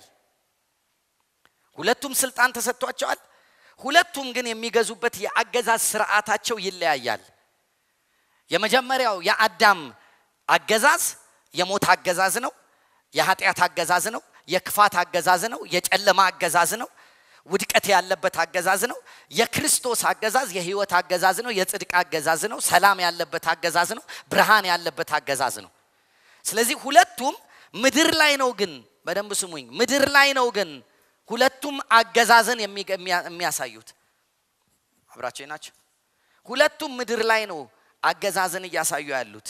ሁለቱም ስልጣን ተሰጥቷቸዋል። ሁለቱም ግን የሚገዙበት የአገዛዝ ስርዓታቸው ይለያያል። የመጀመሪያው የአዳም አገዛዝ የሞት አገዛዝ ነው። የኃጢአት አገዛዝ ነው። የክፋት አገዛዝ ነው። የጨለማ አገዛዝ ነው። ውድቀት ያለበት አገዛዝ ነው። የክርስቶስ አገዛዝ የህይወት አገዛዝ ነው። የጽድቅ አገዛዝ ነው። ሰላም ያለበት አገዛዝ ነው። ብርሃን ያለበት አገዛዝ ነው። ስለዚህ ሁለቱም ምድር ላይ ነው ግን በደንብ ስሙኝ፣ ምድር ላይ ነው ግን ሁለቱም አገዛዝን የሚያሳዩት አብራቸው ናቸው። ሁለቱም ምድር ላይ ነው አገዛዝን እያሳዩ ያሉት።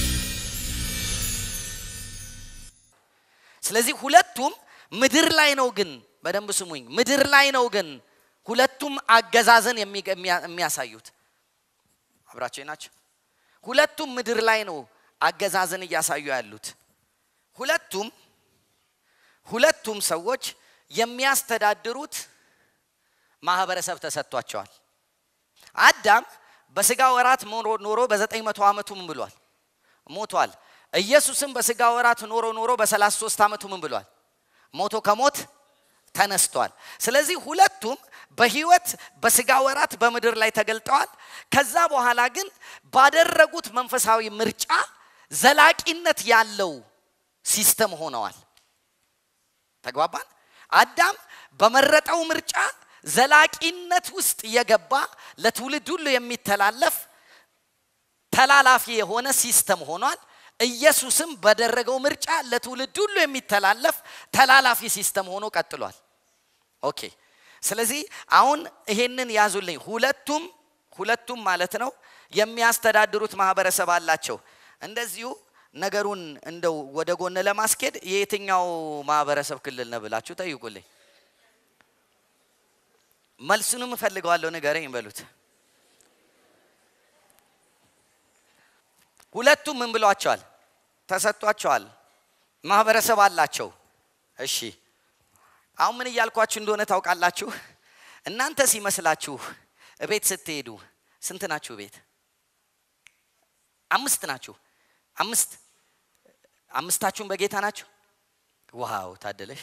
ስለዚህ ሁለቱም ምድር ላይ ነው ግን በደንብ ስሙኝ፣ ምድር ላይ ነው ግን ሁለቱም አገዛዝን የሚያሳዩት አብራቸው ናቸው። ሁለቱም ምድር ላይ ነው አገዛዝን እያሳዩ ያሉት። ሁለቱም ሁለቱም ሰዎች የሚያስተዳድሩት ማህበረሰብ ተሰጥቷቸዋል። አዳም በስጋ ወራት ኖሮ በዘጠኝ መቶ ዓመቱ ምን ብሏል? ሞቷል። ኢየሱስም በስጋ ወራት ኖሮ ኖሮ በሰላሳ ሶስት ዓመቱ ምን ብሏል? ሞቶ ከሞት ተነስቷል። ስለዚህ ሁለቱም በህይወት በስጋ ወራት በምድር ላይ ተገልጠዋል። ከዛ በኋላ ግን ባደረጉት መንፈሳዊ ምርጫ ዘላቂነት ያለው ሲስተም ሆነዋል። ተግባባን? አዳም በመረጠው ምርጫ ዘላቂነት ውስጥ የገባ ለትውልድ ሁሉ የሚተላለፍ ተላላፊ የሆነ ሲስተም ሆኗል። ኢየሱስም በደረገው ምርጫ ለትውልድ ሁሉ የሚተላለፍ ተላላፊ ሲስተም ሆኖ ቀጥሏል። ኦኬ። ስለዚህ አሁን ይሄንን ያዙልኝ። ሁለቱም ሁለቱም ማለት ነው የሚያስተዳድሩት ማህበረሰብ አላቸው። እንደዚሁ ነገሩን እንደው ወደ ጎን ለማስኬድ የየትኛው ማህበረሰብ ክልል ነው ብላችሁ ጠይቁልኝ። መልሱንም እፈልገዋለሁ፣ ንገረኝ በሉት። ሁለቱም ምን ብሏቸዋል? ተሰጥቷቸዋል። ማህበረሰብ አላቸው። እሺ አሁን ምን እያልኳችሁ እንደሆነ ታውቃላችሁ? እናንተ ሲመስላችሁ እቤት ስትሄዱ ስንት ናችሁ? ቤት አምስት ናችሁ። አምስት አምስታችሁም በጌታ ናችሁ? ዋው ታደለሽ።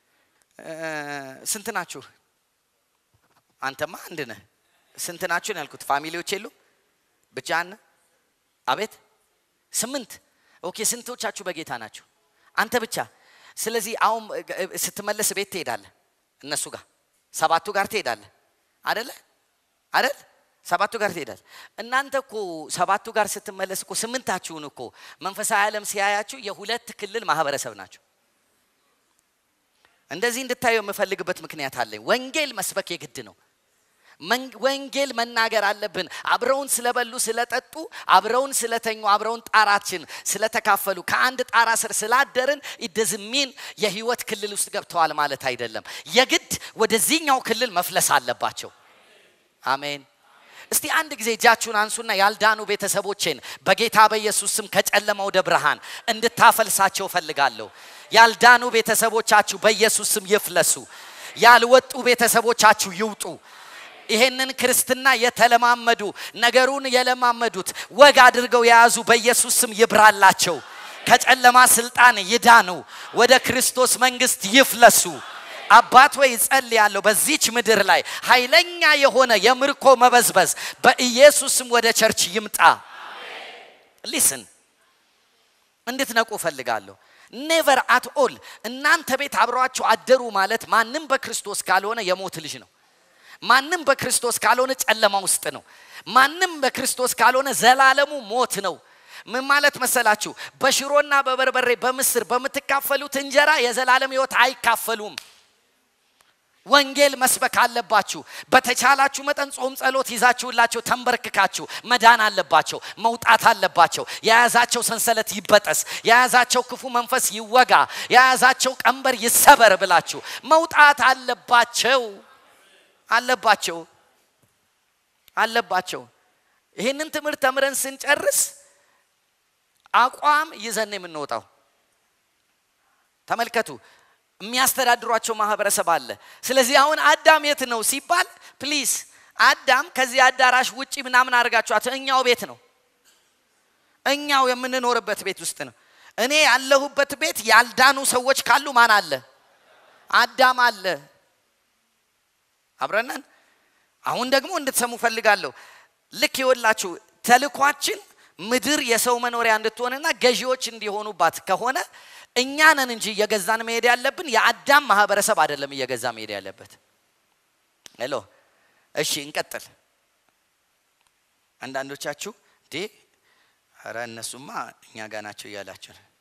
ስንት ናችሁ? አንተማ አንድ ነህ። ስንት ናችሁ ነው ያልኩት። ፋሚሊዎች የሉ ብቻህን? አቤት ስምንት። ኦኬ ስንቶቻችሁ በጌታ ናችሁ? አንተ ብቻ። ስለዚህ አሁን ስትመለስ ቤት ትሄዳለህ፣ እነሱ ጋር ሰባቱ ጋር ትሄዳለህ። አደለ አደል? ሰባቱ ጋር ትሄዳለህ። እናንተ እኮ ሰባቱ ጋር ስትመለስ እኮ ስምንታችሁን እኮ መንፈሳዊ ዓለም ሲያያችሁ የሁለት ክልል ማህበረሰብ ናቸው። እንደዚህ እንድታየው የምፈልግበት ምክንያት አለኝ። ወንጌል መስበክ የግድ ነው። ወንጌል መናገር አለብን። አብረውን ስለበሉ ስለጠጡ፣ አብረውን ስለተኙ፣ አብረውን ጣራችን ስለተካፈሉ፣ ከአንድ ጣራ ስር ስላደርን ኢደዝሚን የህይወት ክልል ውስጥ ገብተዋል ማለት አይደለም። የግድ ወደዚህኛው ክልል መፍለስ አለባቸው። አሜን። እስቲ አንድ ጊዜ እጃችሁን አንሱና ያልዳኑ ቤተሰቦቼን በጌታ በኢየሱስ ስም ከጨለማ ወደ ብርሃን እንድታፈልሳቸው ፈልጋለሁ። ያልዳኑ ቤተሰቦቻችሁ በኢየሱስ ስም ይፍለሱ። ያልወጡ ቤተሰቦቻችሁ ይውጡ። ይሄንን ክርስትና የተለማመዱ ነገሩን የለማመዱት ወግ አድርገው የያዙ በኢየሱስ ስም ይብራላቸው። ከጨለማ ስልጣን ይዳኑ፣ ወደ ክርስቶስ መንግስት ይፍለሱ። አባት ወይ ጸልያለሁ፣ በዚች ምድር ላይ ኃይለኛ የሆነ የምርኮ መበዝበዝ በኢየሱስም ወደ ቸርች ይምጣ። ሊስን እንድትነቁ እፈልጋለሁ። ኔቨር አት ኦል እናንተ ቤት አብረዋችሁ አደሩ ማለት ማንም በክርስቶስ ካልሆነ የሞት ልጅ ነው። ማንም በክርስቶስ ካልሆነ ጨለማ ውስጥ ነው። ማንም በክርስቶስ ካልሆነ ዘላለሙ ሞት ነው። ምን ማለት መሰላችሁ? በሽሮና በበርበሬ በምስር በምትካፈሉት እንጀራ የዘላለም ህይወት አይካፈሉም። ወንጌል መስበክ አለባችሁ። በተቻላችሁ መጠን ጾም፣ ጸሎት ይዛችሁላቸው ተንበርክካችሁ መዳን አለባቸው፣ መውጣት አለባቸው። የያዛቸው ሰንሰለት ይበጠስ፣ የያዛቸው ክፉ መንፈስ ይወጋ፣ የያዛቸው ቀንበር ይሰበር ብላችሁ መውጣት አለባቸው አለባቸው አለባቸው። ይህንን ትምህርት ተምረን ስንጨርስ አቋም ይዘን ነው የምንወጣው። ተመልከቱ፣ የሚያስተዳድሯቸው ማህበረሰብ አለ። ስለዚህ አሁን አዳም የት ነው ሲባል ፕሊዝ አዳም ከዚህ አዳራሽ ውጪ ምናምን አድርጋችኋት እኛው ቤት ነው እኛው የምንኖርበት ቤት ውስጥ ነው። እኔ ያለሁበት ቤት ያልዳኑ ሰዎች ካሉ ማን አለ? አዳም አለ። አብረነን አሁን ደግሞ እንድትሰሙ ፈልጋለሁ። ልክ ይወላችሁ ተልኳችን ምድር የሰው መኖሪያ እንድትሆንና ገዢዎች እንዲሆኑባት ከሆነ እኛ ነን እንጂ እየገዛን መሄድ ያለብን የአዳም ማህበረሰብ አይደለም እየገዛ መሄድ ያለበት። ሄሎ እሺ እንቀጥል። አንዳንዶቻችሁ እንዴ ኧረ እነሱማ እኛ ጋር ናቸው እያላችሁ ነው።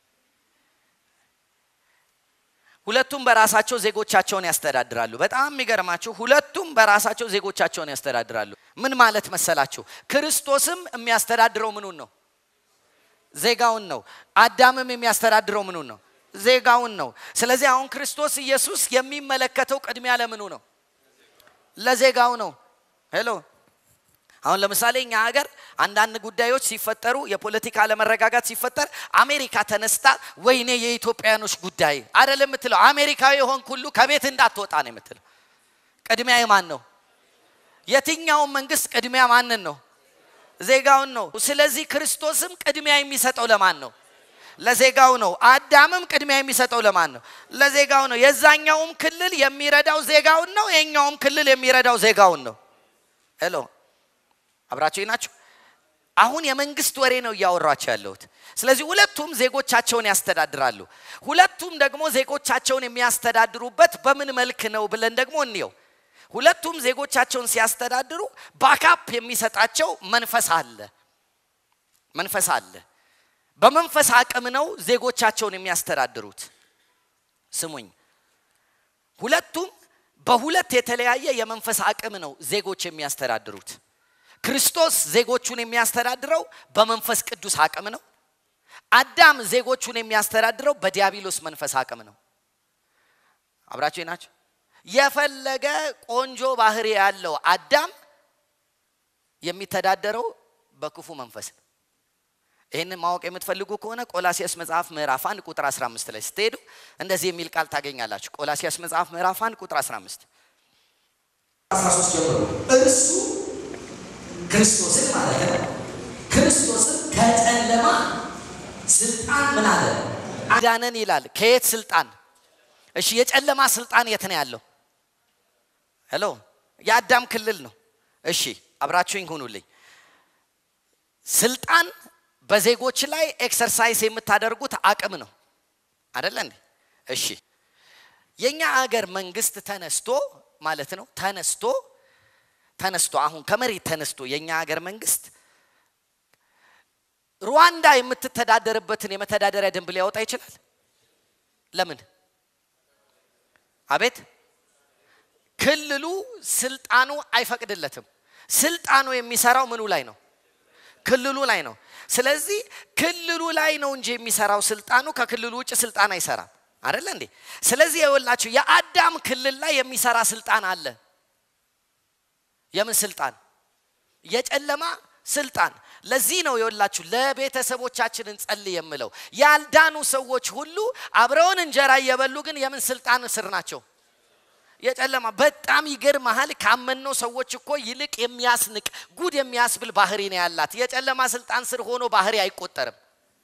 ሁለቱም በራሳቸው ዜጎቻቸውን ያስተዳድራሉ። በጣም የሚገርማችሁ ሁለቱም በራሳቸው ዜጎቻቸውን ያስተዳድራሉ። ምን ማለት መሰላችሁ? ክርስቶስም የሚያስተዳድረው ምኑን ነው? ዜጋውን ነው። አዳምም የሚያስተዳድረው ምኑን ነው? ዜጋውን ነው። ስለዚህ አሁን ክርስቶስ ኢየሱስ የሚመለከተው ቅድሚያ ለምኑ ነው? ለዜጋው ነው። ሄሎ አሁን ለምሳሌ እኛ ሀገር አንዳንድ ጉዳዮች ሲፈጠሩ የፖለቲካ አለመረጋጋት ሲፈጠር አሜሪካ ተነስታ ወይኔ የኢትዮጵያኖች ጉዳይ አይደለም የምትለው። አሜሪካዊ የሆን ሁሉ ከቤት እንዳትወጣ ነው የምትለው። ቅድሚያ የማን ነው? የትኛውን መንግስት ቅድሚያ ማንን ነው? ዜጋውን ነው። ስለዚህ ክርስቶስም ቅድሚያ የሚሰጠው ለማን ነው? ለዜጋው ነው። አዳምም ቅድሚያ የሚሰጠው ለማን ነው? ለዜጋው ነው። የዛኛውም ክልል የሚረዳው ዜጋውን ነው። የኛውም ክልል የሚረዳው ዜጋውን ነው። ሄሎ አብራችሁ ናችሁ። አሁን የመንግስት ወሬ ነው እያወራቸው ያለሁት። ስለዚህ ሁለቱም ዜጎቻቸውን ያስተዳድራሉ። ሁለቱም ደግሞ ዜጎቻቸውን የሚያስተዳድሩበት በምን መልክ ነው ብለን ደግሞ እንየው። ሁለቱም ዜጎቻቸውን ሲያስተዳድሩ ባካፕ የሚሰጣቸው መንፈስ አለ። መንፈስ አለ። በመንፈስ አቅም ነው ዜጎቻቸውን የሚያስተዳድሩት። ስሙኝ፣ ሁለቱም በሁለት የተለያየ የመንፈስ አቅም ነው ዜጎች የሚያስተዳድሩት። ክርስቶስ ዜጎቹን የሚያስተዳድረው በመንፈስ ቅዱስ አቅም ነው። አዳም ዜጎቹን የሚያስተዳድረው በዲያብሎስ መንፈስ አቅም ነው። አብራችሁ ናቸው። የፈለገ ቆንጆ ባህሪ ያለው አዳም የሚተዳደረው በክፉ መንፈስ ነው። ይህንን ማወቅ የምትፈልጉ ከሆነ ቆላሲያስ መጽሐፍ ምዕራፍ 1 ቁጥር 15 ላይ ስትሄዱ እንደዚህ የሚል ቃል ታገኛላችሁ። ቆላሲያስ መጽሐፍ ምዕራፍ 1 ቁጥር 15 13 ጀምሮ እርሱ ክርስቶስን ማለት ነው። ክርስቶስን ከጨለማ ስልጣን ምን አለ አዳነን ይላል። ከየት ስልጣን? እሺ የጨለማ ስልጣን የት ነው ያለው? ሄሎ የአዳም ክልል ነው። እሺ አብራችሁኝ ሁኑልኝ። ስልጣን በዜጎች ላይ ኤክሰርሳይዝ የምታደርጉት አቅም ነው አደለ እንዴ? እሺ የኛ አገር መንግስት ተነስቶ ማለት ነው ተነስቶ ተነስቶ አሁን ከመሬት ተነስቶ የኛ ሀገር መንግስት ሩዋንዳ የምትተዳደርበትን የመተዳደሪያ ደንብ ሊያወጣ ይችላል። ለምን? አቤት ክልሉ ስልጣኑ አይፈቅድለትም። ስልጣኑ የሚሰራው ምኑ ላይ ነው? ክልሉ ላይ ነው። ስለዚህ ክልሉ ላይ ነው እንጂ የሚሰራው ስልጣኑ ከክልሉ ውጭ ስልጣን አይሰራም። አይደለ እንዴ? ስለዚህ የወላችሁ የአዳም ክልል ላይ የሚሰራ ስልጣን አለ። የምን ስልጣን? የጨለማ ስልጣን። ለዚህ ነው የወላችሁ ለቤተሰቦቻችን እንጸልይ የምለው። ያልዳኑ ሰዎች ሁሉ አብረውን እንጀራ እየበሉ ግን የምን ስልጣን ስር ናቸው? የጨለማ በጣም ይገርመሃል። ካመነው ሰዎች እኮ ይልቅ የሚያስንቅ ጉድ የሚያስብል ባህሪ ነው ያላት። የጨለማ ስልጣን ስር ሆኖ ባህሪ አይቆጠርም።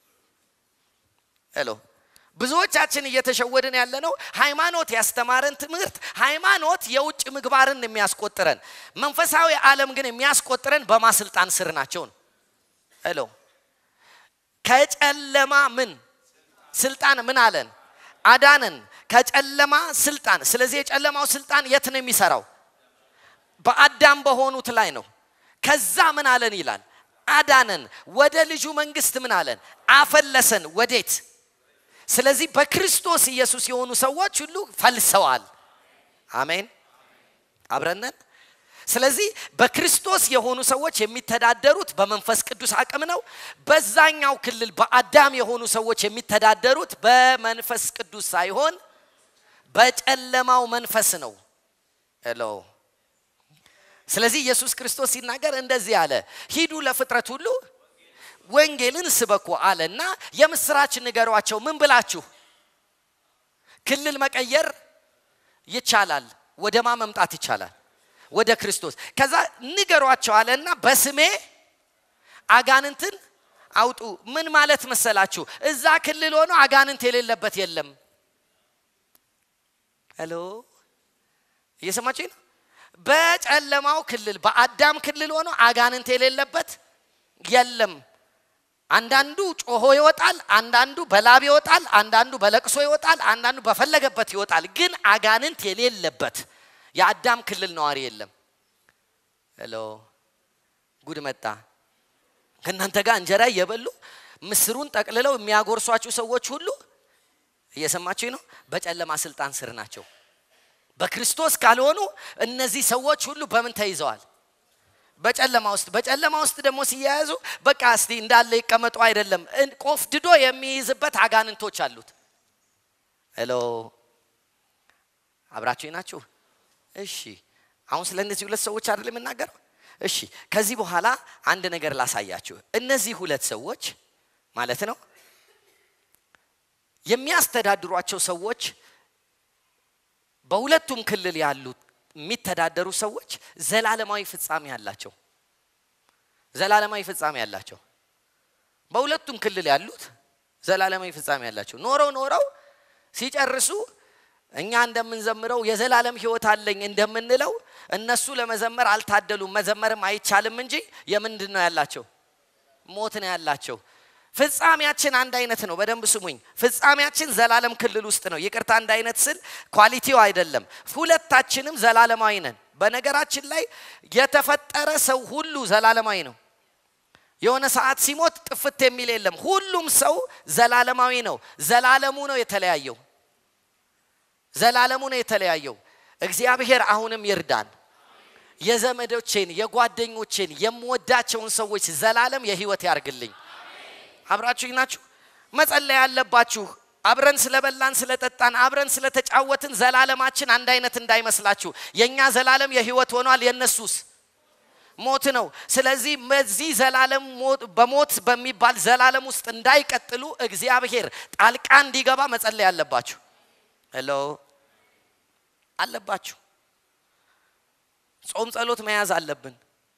ሄሎ ብዙዎቻችን እየተሸወድን ያለ ነው። ሃይማኖት ያስተማረን ትምህርት ሃይማኖት የውጭ ምግባርን የሚያስቆጥረን፣ መንፈሳዊ ዓለም ግን የሚያስቆጥረን በማስልጣን ስር ናቸው ነው። ሄሎ ከጨለማ ምን ስልጣን ምን አለን አዳነን ከጨለማ ስልጣን። ስለዚህ የጨለማው ስልጣን የት ነው የሚሰራው? በአዳም በሆኑት ላይ ነው። ከዛ ምን አለን ይላል አዳነን፣ ወደ ልጁ መንግስት ምን አለን አፈለሰን። ወዴት? ስለዚህ በክርስቶስ ኢየሱስ የሆኑ ሰዎች ሁሉ ፈልሰዋል። አሜን፣ አብረነን። ስለዚህ በክርስቶስ የሆኑ ሰዎች የሚተዳደሩት በመንፈስ ቅዱስ አቅም ነው። በዛኛው ክልል በአዳም የሆኑ ሰዎች የሚተዳደሩት በመንፈስ ቅዱስ ሳይሆን በጨለማው መንፈስ ነው። ሄሎ ስለዚህ ኢየሱስ ክርስቶስ ሲናገር እንደዚህ አለ፣ ሂዱ ለፍጥረት ሁሉ ወንጌልን ስበኩ አለና የምስራች ንገሯቸው። ምን ብላችሁ? ክልል መቀየር ይቻላል። ወደ ማ መምጣት ይቻላል? ወደ ክርስቶስ። ከዛ ንገሯቸው አለና በስሜ አጋንንትን አውጡ። ምን ማለት መሰላችሁ? እዛ ክልል ሆኖ አጋንንት የሌለበት የለም። ሄሎ እየሰማችሁ ነው? በጨለማው ክልል በአዳም ክልል ሆኖ አጋንንት የሌለበት የለም። አንዳንዱ ጮሆ ይወጣል፣ አንዳንዱ በላብ ይወጣል፣ አንዳንዱ በለቅሶ ይወጣል፣ አንዳንዱ በፈለገበት ይወጣል። ግን አጋንንት የሌለበት የአዳም ክልል ነዋሪ የለም። ሄሎ ጉድ መጣ። ከእናንተ ጋር እንጀራ እየበሉ ምስሩን ጠቅልለው የሚያጎርሷችሁ ሰዎች ሁሉ እየሰማችሁ ነው፣ በጨለማ ስልጣን ስር ናቸው። በክርስቶስ ካልሆኑ እነዚህ ሰዎች ሁሉ በምን ተይዘዋል? በጨለማ ውስጥ። በጨለማ ውስጥ ደግሞ ሲያያዙ በቃ እስቲ እንዳለ ይቀመጡ አይደለም፣ ቆፍድዶ የሚይዝበት አጋንንቶች አሉት። ሄሎ አብራችሁ ናችሁ? እሺ፣ አሁን ስለ እነዚህ ሁለት ሰዎች አይደል የምናገረው? እሺ፣ ከዚህ በኋላ አንድ ነገር ላሳያችሁ። እነዚህ ሁለት ሰዎች ማለት ነው የሚያስተዳድሯቸው ሰዎች በሁለቱም ክልል ያሉት የሚተዳደሩ ሰዎች ዘላለማዊ ፍጻሜ አላቸው። ዘላለማዊ ፍጻሜ አላቸው። በሁለቱም ክልል ያሉት ዘላለማዊ ፍጻሜ አላቸው። ኖረው ኖረው ሲጨርሱ እኛ እንደምንዘምረው የዘላለም ሕይወት አለኝ እንደምንለው እነሱ ለመዘመር አልታደሉም። መዘመርም አይቻልም እንጂ የምንድን ነው ያላቸው? ሞት ነው ያላቸው። ፍጻሜያችን አንድ አይነት ነው። በደንብ ስሙኝ። ፍጻሜያችን ዘላለም ክልል ውስጥ ነው። ይቅርታ አንድ አይነት ስል ኳሊቲው አይደለም። ሁለታችንም ዘላለማዊ ነን። በነገራችን ላይ የተፈጠረ ሰው ሁሉ ዘላለማዊ ነው። የሆነ ሰዓት ሲሞት ጥፍት የሚል የለም። ሁሉም ሰው ዘላለማዊ ነው። ዘላለሙ ነው የተለያየው። ዘላለሙ ነው የተለያየው። እግዚአብሔር አሁንም ይርዳን። የዘመዶቼን የጓደኞቼን የምወዳቸውን ሰዎች ዘላለም የህይወት ያርግልኝ። አብራችሁኝ ናችሁ? መጸለይ ያለባችሁ አብረን ስለበላን ስለጠጣን አብረን ስለተጫወትን ዘላለማችን አንድ አይነት እንዳይመስላችሁ። የእኛ ዘላለም የህይወት ሆኗል፣ የእነሱስ ሞት ነው። ስለዚህ በዚህ ዘላለም በሞት በሚባል ዘላለም ውስጥ እንዳይቀጥሉ እግዚአብሔር ጣልቃ እንዲገባ መጸለይ አለባችሁ። ሄሎ አለባችሁ። ጾም ጸሎት መያዝ አለብን።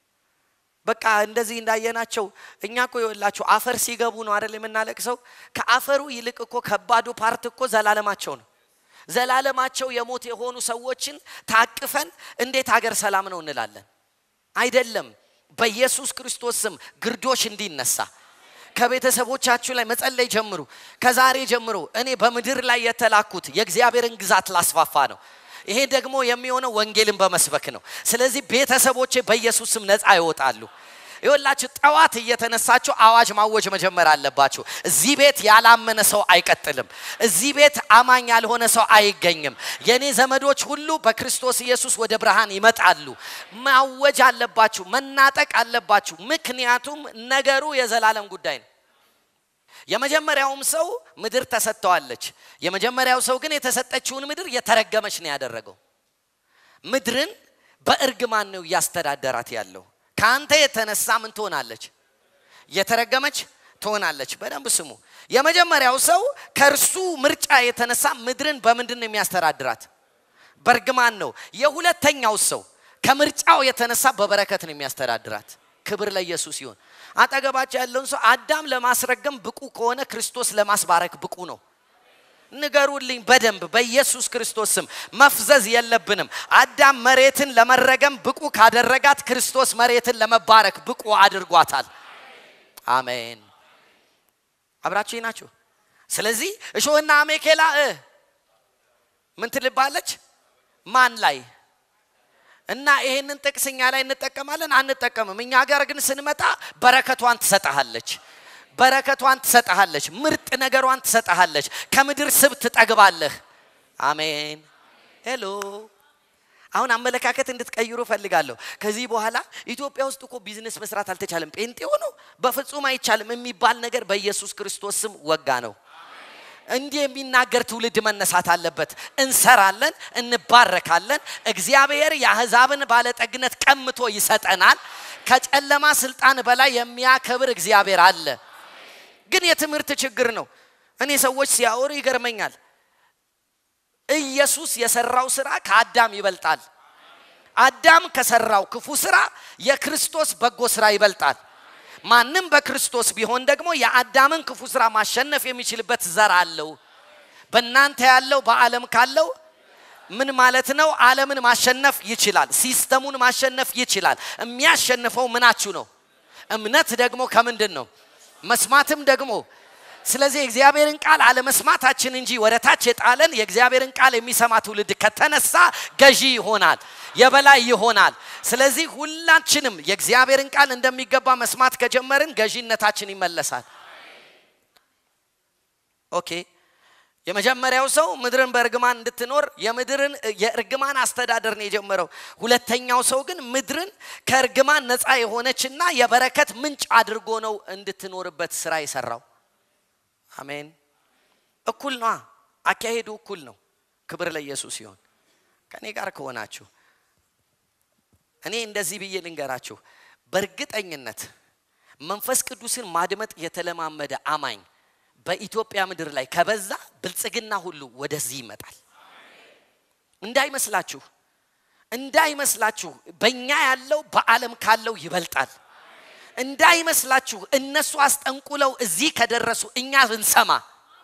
በቃ እንደዚህ እንዳየናቸው እኛ እኮ ይኸውላችሁ አፈር ሲገቡ ነው አይደል የምናለቅሰው። ከአፈሩ ይልቅ እኮ ከባዱ ፓርት እኮ ዘላለማቸው ነው። ዘላለማቸው የሞት የሆኑ ሰዎችን ታቅፈን እንዴት ሀገር ሰላም ነው እንላለን? አይደለም። በኢየሱስ ክርስቶስ ስም ግርዶሽ እንዲነሳ ከቤተሰቦቻችሁ ላይ መጸለይ ጀምሩ። ከዛሬ ጀምሮ እኔ በምድር ላይ የተላኩት የእግዚአብሔርን ግዛት ላስፋፋ ነው። ይሄ ደግሞ የሚሆነው ወንጌልን በመስበክ ነው። ስለዚህ ቤተሰቦቼ በኢየሱስ ስም ነፃ ይወጣሉ። ይወላችሁ ጠዋት እየተነሳችሁ አዋጅ ማወጅ መጀመር አለባችሁ። እዚህ ቤት ያላመነ ሰው አይቀጥልም። እዚህ ቤት አማኝ ያልሆነ ሰው አይገኝም። የኔ ዘመዶች ሁሉ በክርስቶስ ኢየሱስ ወደ ብርሃን ይመጣሉ። ማወጅ አለባችሁ፣ መናጠቅ አለባችሁ። ምክንያቱም ነገሩ የዘላለም ጉዳይ ነው። የመጀመሪያውም ሰው ምድር ተሰጥተዋለች። የመጀመሪያው ሰው ግን የተሰጠችውን ምድር የተረገመች ነው ያደረገው። ምድርን በእርግማን ነው እያስተዳደራት ያለው። ከአንተ የተነሳ ምን ትሆናለች? የተረገመች ትሆናለች። በደንብ ስሙ። የመጀመሪያው ሰው ከእርሱ ምርጫ የተነሳ ምድርን በምንድን ነው የሚያስተዳድራት? በእርግማን ነው። የሁለተኛው ሰው ከምርጫው የተነሳ በበረከት ነው የሚያስተዳድራት። ክብር ለኢየሱስ ይሁን። አጠገባቸው ያለውን ሰው አዳም ለማስረገም ብቁ ከሆነ ክርስቶስ ለማስባረክ ብቁ ነው። ንገሩልኝ በደንብ በኢየሱስ ክርስቶስ ስም መፍዘዝ የለብንም። አዳም መሬትን ለመረገም ብቁ ካደረጋት ክርስቶስ መሬትን ለመባረክ ብቁ አድርጓታል። አሜን። አብራችሁ ናችሁ። ስለዚህ እሾህና አሜኬላ ምን ትልባለች? ማን ላይ እና ይሄንን ጥቅስ እኛ ላይ እንጠቀማለን አንጠቀምም። እኛ ጋር ግን ስንመጣ በረከቷን ትሰጠሃለች በረከቷን ትሰጠሃለች። ምርጥ ነገሯን ትሰጠሃለች። ከምድር ስብ ትጠግባለህ። አሜን። ሄሎ አሁን አመለካከት እንድትቀይሩ ፈልጋለሁ። ከዚህ በኋላ ኢትዮጵያ ውስጥ እኮ ቢዝነስ መስራት አልተቻለም፣ ጴንጤ ሆኖ በፍጹም አይቻልም የሚባል ነገር በኢየሱስ ክርስቶስ ስም ወጋ ነው። እንዲህ የሚናገር ትውልድ መነሳት አለበት። እንሰራለን፣ እንባረካለን። እግዚአብሔር የአሕዛብን ባለጠግነት ቀምቶ ይሰጠናል። ከጨለማ ስልጣን በላይ የሚያከብር እግዚአብሔር አለ። ግን የትምህርት ችግር ነው። እኔ ሰዎች ሲያወሩ ይገርመኛል። ኢየሱስ የሰራው ስራ ከአዳም ይበልጣል። አዳም ከሰራው ክፉ ስራ የክርስቶስ በጎ ስራ ይበልጣል። ማንም በክርስቶስ ቢሆን ደግሞ የአዳምን ክፉ ስራ ማሸነፍ የሚችልበት ዘር አለው። በእናንተ ያለው በዓለም ካለው ምን ማለት ነው? ዓለምን ማሸነፍ ይችላል። ሲስተሙን ማሸነፍ ይችላል። የሚያሸንፈው ምናችሁ ነው? እምነት ደግሞ ከምንድን ነው? መስማትም ደግሞ ስለዚህ የእግዚአብሔርን ቃል አለመስማታችን እንጂ ወደ ታች የጣለን የእግዚአብሔርን ቃል የሚሰማ ትውልድ ከተነሳ ገዢ ይሆናል፣ የበላይ ይሆናል። ስለዚህ ሁላችንም የእግዚአብሔርን ቃል እንደሚገባ መስማት ከጀመርን ገዢነታችን ይመለሳል። ኦኬ። የመጀመሪያው ሰው ምድርን በእርግማን እንድትኖር የምድርን የእርግማን አስተዳደር ነው የጀመረው። ሁለተኛው ሰው ግን ምድርን ከእርግማን ነፃ የሆነችና የበረከት ምንጭ አድርጎ ነው እንድትኖርበት ስራ የሰራው። አሜን። እኩል ነዋ። አካሄዱ እኩል ነው። ክብር ለኢየሱስ ሲሆን ከእኔ ጋር ከሆናችሁ እኔ እንደዚህ ብዬ ልንገራችሁ፣ በእርግጠኝነት መንፈስ ቅዱስን ማድመጥ የተለማመደ አማኝ በኢትዮጵያ ምድር ላይ ከበዛ ብልጽግና ሁሉ ወደዚህ ይመጣል። እንዳይመስላችሁ እንዳይመስላችሁ በእኛ ያለው በዓለም ካለው ይበልጣል። እንዳይመስላችሁ እነሱ አስጠንቁለው እዚህ ከደረሱ እኛ ብንሰማ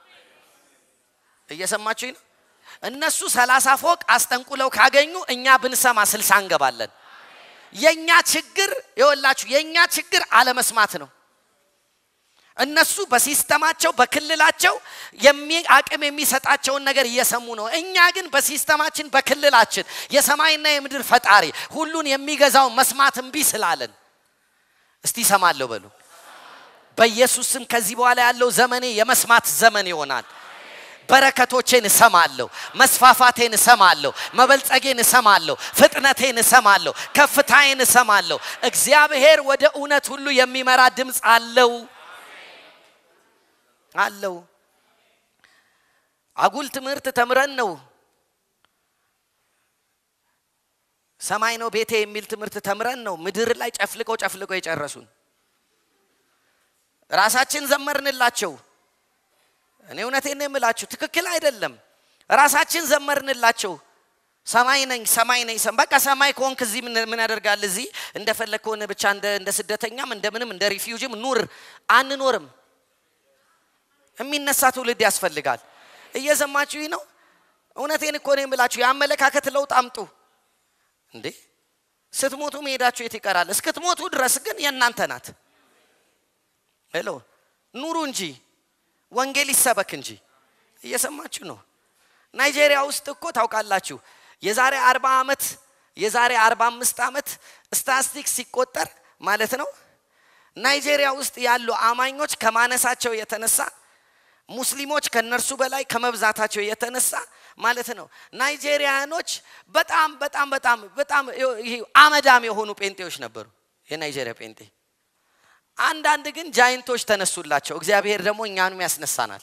እየሰማችሁኝ ነው። እነሱ ሰላሳ ፎቅ አስጠንቁለው ካገኙ እኛ ብንሰማ ስልሳ እንገባለን። የኛ ችግር ይወላችሁ የኛ ችግር አለመስማት ነው። እነሱ በሲስተማቸው በክልላቸው አቅም የሚሰጣቸውን ነገር እየሰሙ ነው። እኛ ግን በሲስተማችን በክልላችን የሰማይና የምድር ፈጣሪ ሁሉን የሚገዛው መስማት እምቢ ስላለን እስቲ ይሰማለሁ በሉ። በኢየሱስ ስም ከዚህ በኋላ ያለው ዘመኔ የመስማት ዘመን ይሆናል። በረከቶቼን እሰማለሁ፣ መስፋፋቴን እሰማለሁ፣ መበልጸጌን እሰማለሁ፣ ፍጥነቴን እሰማለሁ፣ ከፍታዬን እሰማለሁ። እግዚአብሔር ወደ እውነት ሁሉ የሚመራ ድምፅ አለው አለው። አጉል ትምህርት ተምረን ነው ሰማይ ነው ቤቴ የሚል ትምህርት ተምረን ነው ምድር ላይ ጨፍልቀው ጨፍልቀው የጨረሱን። ራሳችን ዘመርንላቸው። እኔ እውነቴን ነው የምላችሁ፣ ትክክል አይደለም። ራሳችን ዘመርንላቸው። ሰማይ ነኝ ሰማይ ነኝ። በቃ ሰማይ ከሆንክ እዚህ ምን ያደርጋል? እዚህ እንደፈለግ ከሆነ ብቻ እንደ ስደተኛም እንደምንም እንደ ሪፊውጅም ኑር። አንኖርም። የሚነሳ ትውልድ ያስፈልጋል። እየሰማችሁ ነው። እውነቴን እኮ ነው የምላችሁ። የአመለካከት ለውጥ አምጡ። እንዴ ስትሞቱ መሄዳችሁ የት ይቀራል? እስክትሞቱ ድረስ ግን የእናንተ ናት። ሄሎ ኑሩ እንጂ ወንጌል ይሰበክ እንጂ። እየሰማችሁ ነው። ናይጄሪያ ውስጥ እኮ ታውቃላችሁ የዛሬ አርባ ዓመት የዛሬ አርባ አምስት ዓመት ስታስቲክስ ሲቆጠር ማለት ነው ናይጄሪያ ውስጥ ያሉ አማኞች ከማነሳቸው የተነሳ ሙስሊሞች ከነርሱ በላይ ከመብዛታቸው የተነሳ ማለት ነው ናይጄሪያኖች በጣም በጣም በጣም በጣም ይሄ አመዳም የሆኑ ጴንጤዎች ነበሩ። የናይጄሪያ ጴንጤ አንዳንድ ግን ጃይንቶች ተነሱላቸው። እግዚአብሔር ደግሞ እኛንም ያስነሳናል።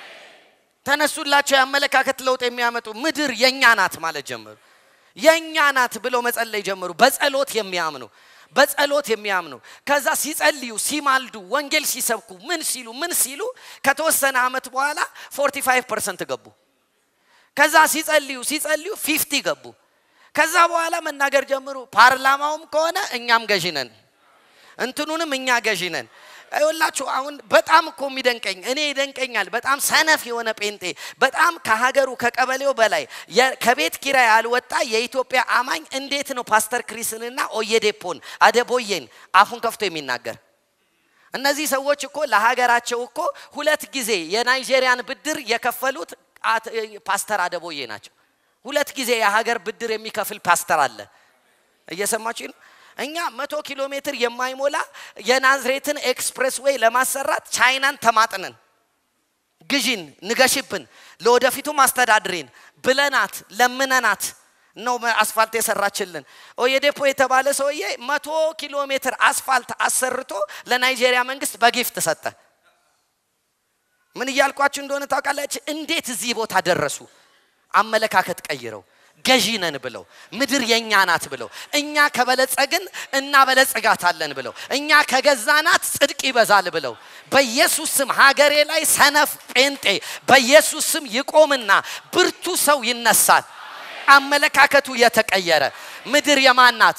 ተነሱላቸው፣ የአመለካከት ለውጥ የሚያመጡ ምድር የእኛ ናት ማለት ጀመሩ። የእኛ ናት ብለው መጸለይ ጀመሩ። በጸሎት የሚያምኑ በጸሎት የሚያምኑ ከዛ ሲጸልዩ ሲማልዱ ወንጌል ሲሰብኩ ምን ሲሉ ምን ሲሉ ከተወሰነ ዓመት በኋላ 45 ፐርሰንት ገቡ። ከዛ ሲጸልዩ ሲጸልዩ ፊፍቲ ገቡ። ከዛ በኋላ መናገር ጀምሩ። ፓርላማውም ከሆነ እኛም ገዢ ነን፣ እንትኑንም እኛ ገዢ ነን። ይኸውላችሁ አሁን በጣም እኮ የሚደንቀኝ እኔ ይደንቀኛል። በጣም ሰነፍ የሆነ ጴንጤ በጣም ከሀገሩ ከቀበሌው በላይ ከቤት ኪራይ ያልወጣ የኢትዮጵያ አማኝ እንዴት ነው ፓስተር ክሪስንና ኦየዴፖን አደቦዬን አፉን ከፍቶ የሚናገር? እነዚህ ሰዎች እኮ ለሀገራቸው እኮ ሁለት ጊዜ የናይጄሪያን ብድር የከፈሉት ፓስተር አደቦዬ ናቸው። ሁለት ጊዜ የሀገር ብድር የሚከፍል ፓስተር አለ። እየሰማችሁ ነው። እኛ መቶ ኪሎ ሜትር የማይሞላ የናዝሬትን ኤክስፕሬስ ዌይ ለማሰራት ቻይናን ተማጥነን ግዢን ንገሽብን ለወደፊቱም አስተዳድሬን ብለናት ለምነናት ነው አስፋልት የሰራችልን። ኦየዴፖ የተባለ ሰውዬ መቶ ኪሎ ሜትር አስፋልት አሰርቶ ለናይጄሪያ መንግስት በጊፍት ሰጠ። ምን እያልኳችሁ እንደሆነ ታውቃላችሁ? እንዴት እዚህ ቦታ ደረሱ? አመለካከት ቀይረው ገዢ ነን ብለው ምድር የኛ ናት ብለው እኛ ከበለጸግን እናበለጽጋታለን ብለው እኛ ከገዛናት ጽድቅ ይበዛል ብለው በኢየሱስ ስም ሀገሬ ላይ ሰነፍ ጴንጤ በኢየሱስ ስም ይቆምና ብርቱ ሰው ይነሳል። አመለካከቱ የተቀየረ ምድር የማን ናት?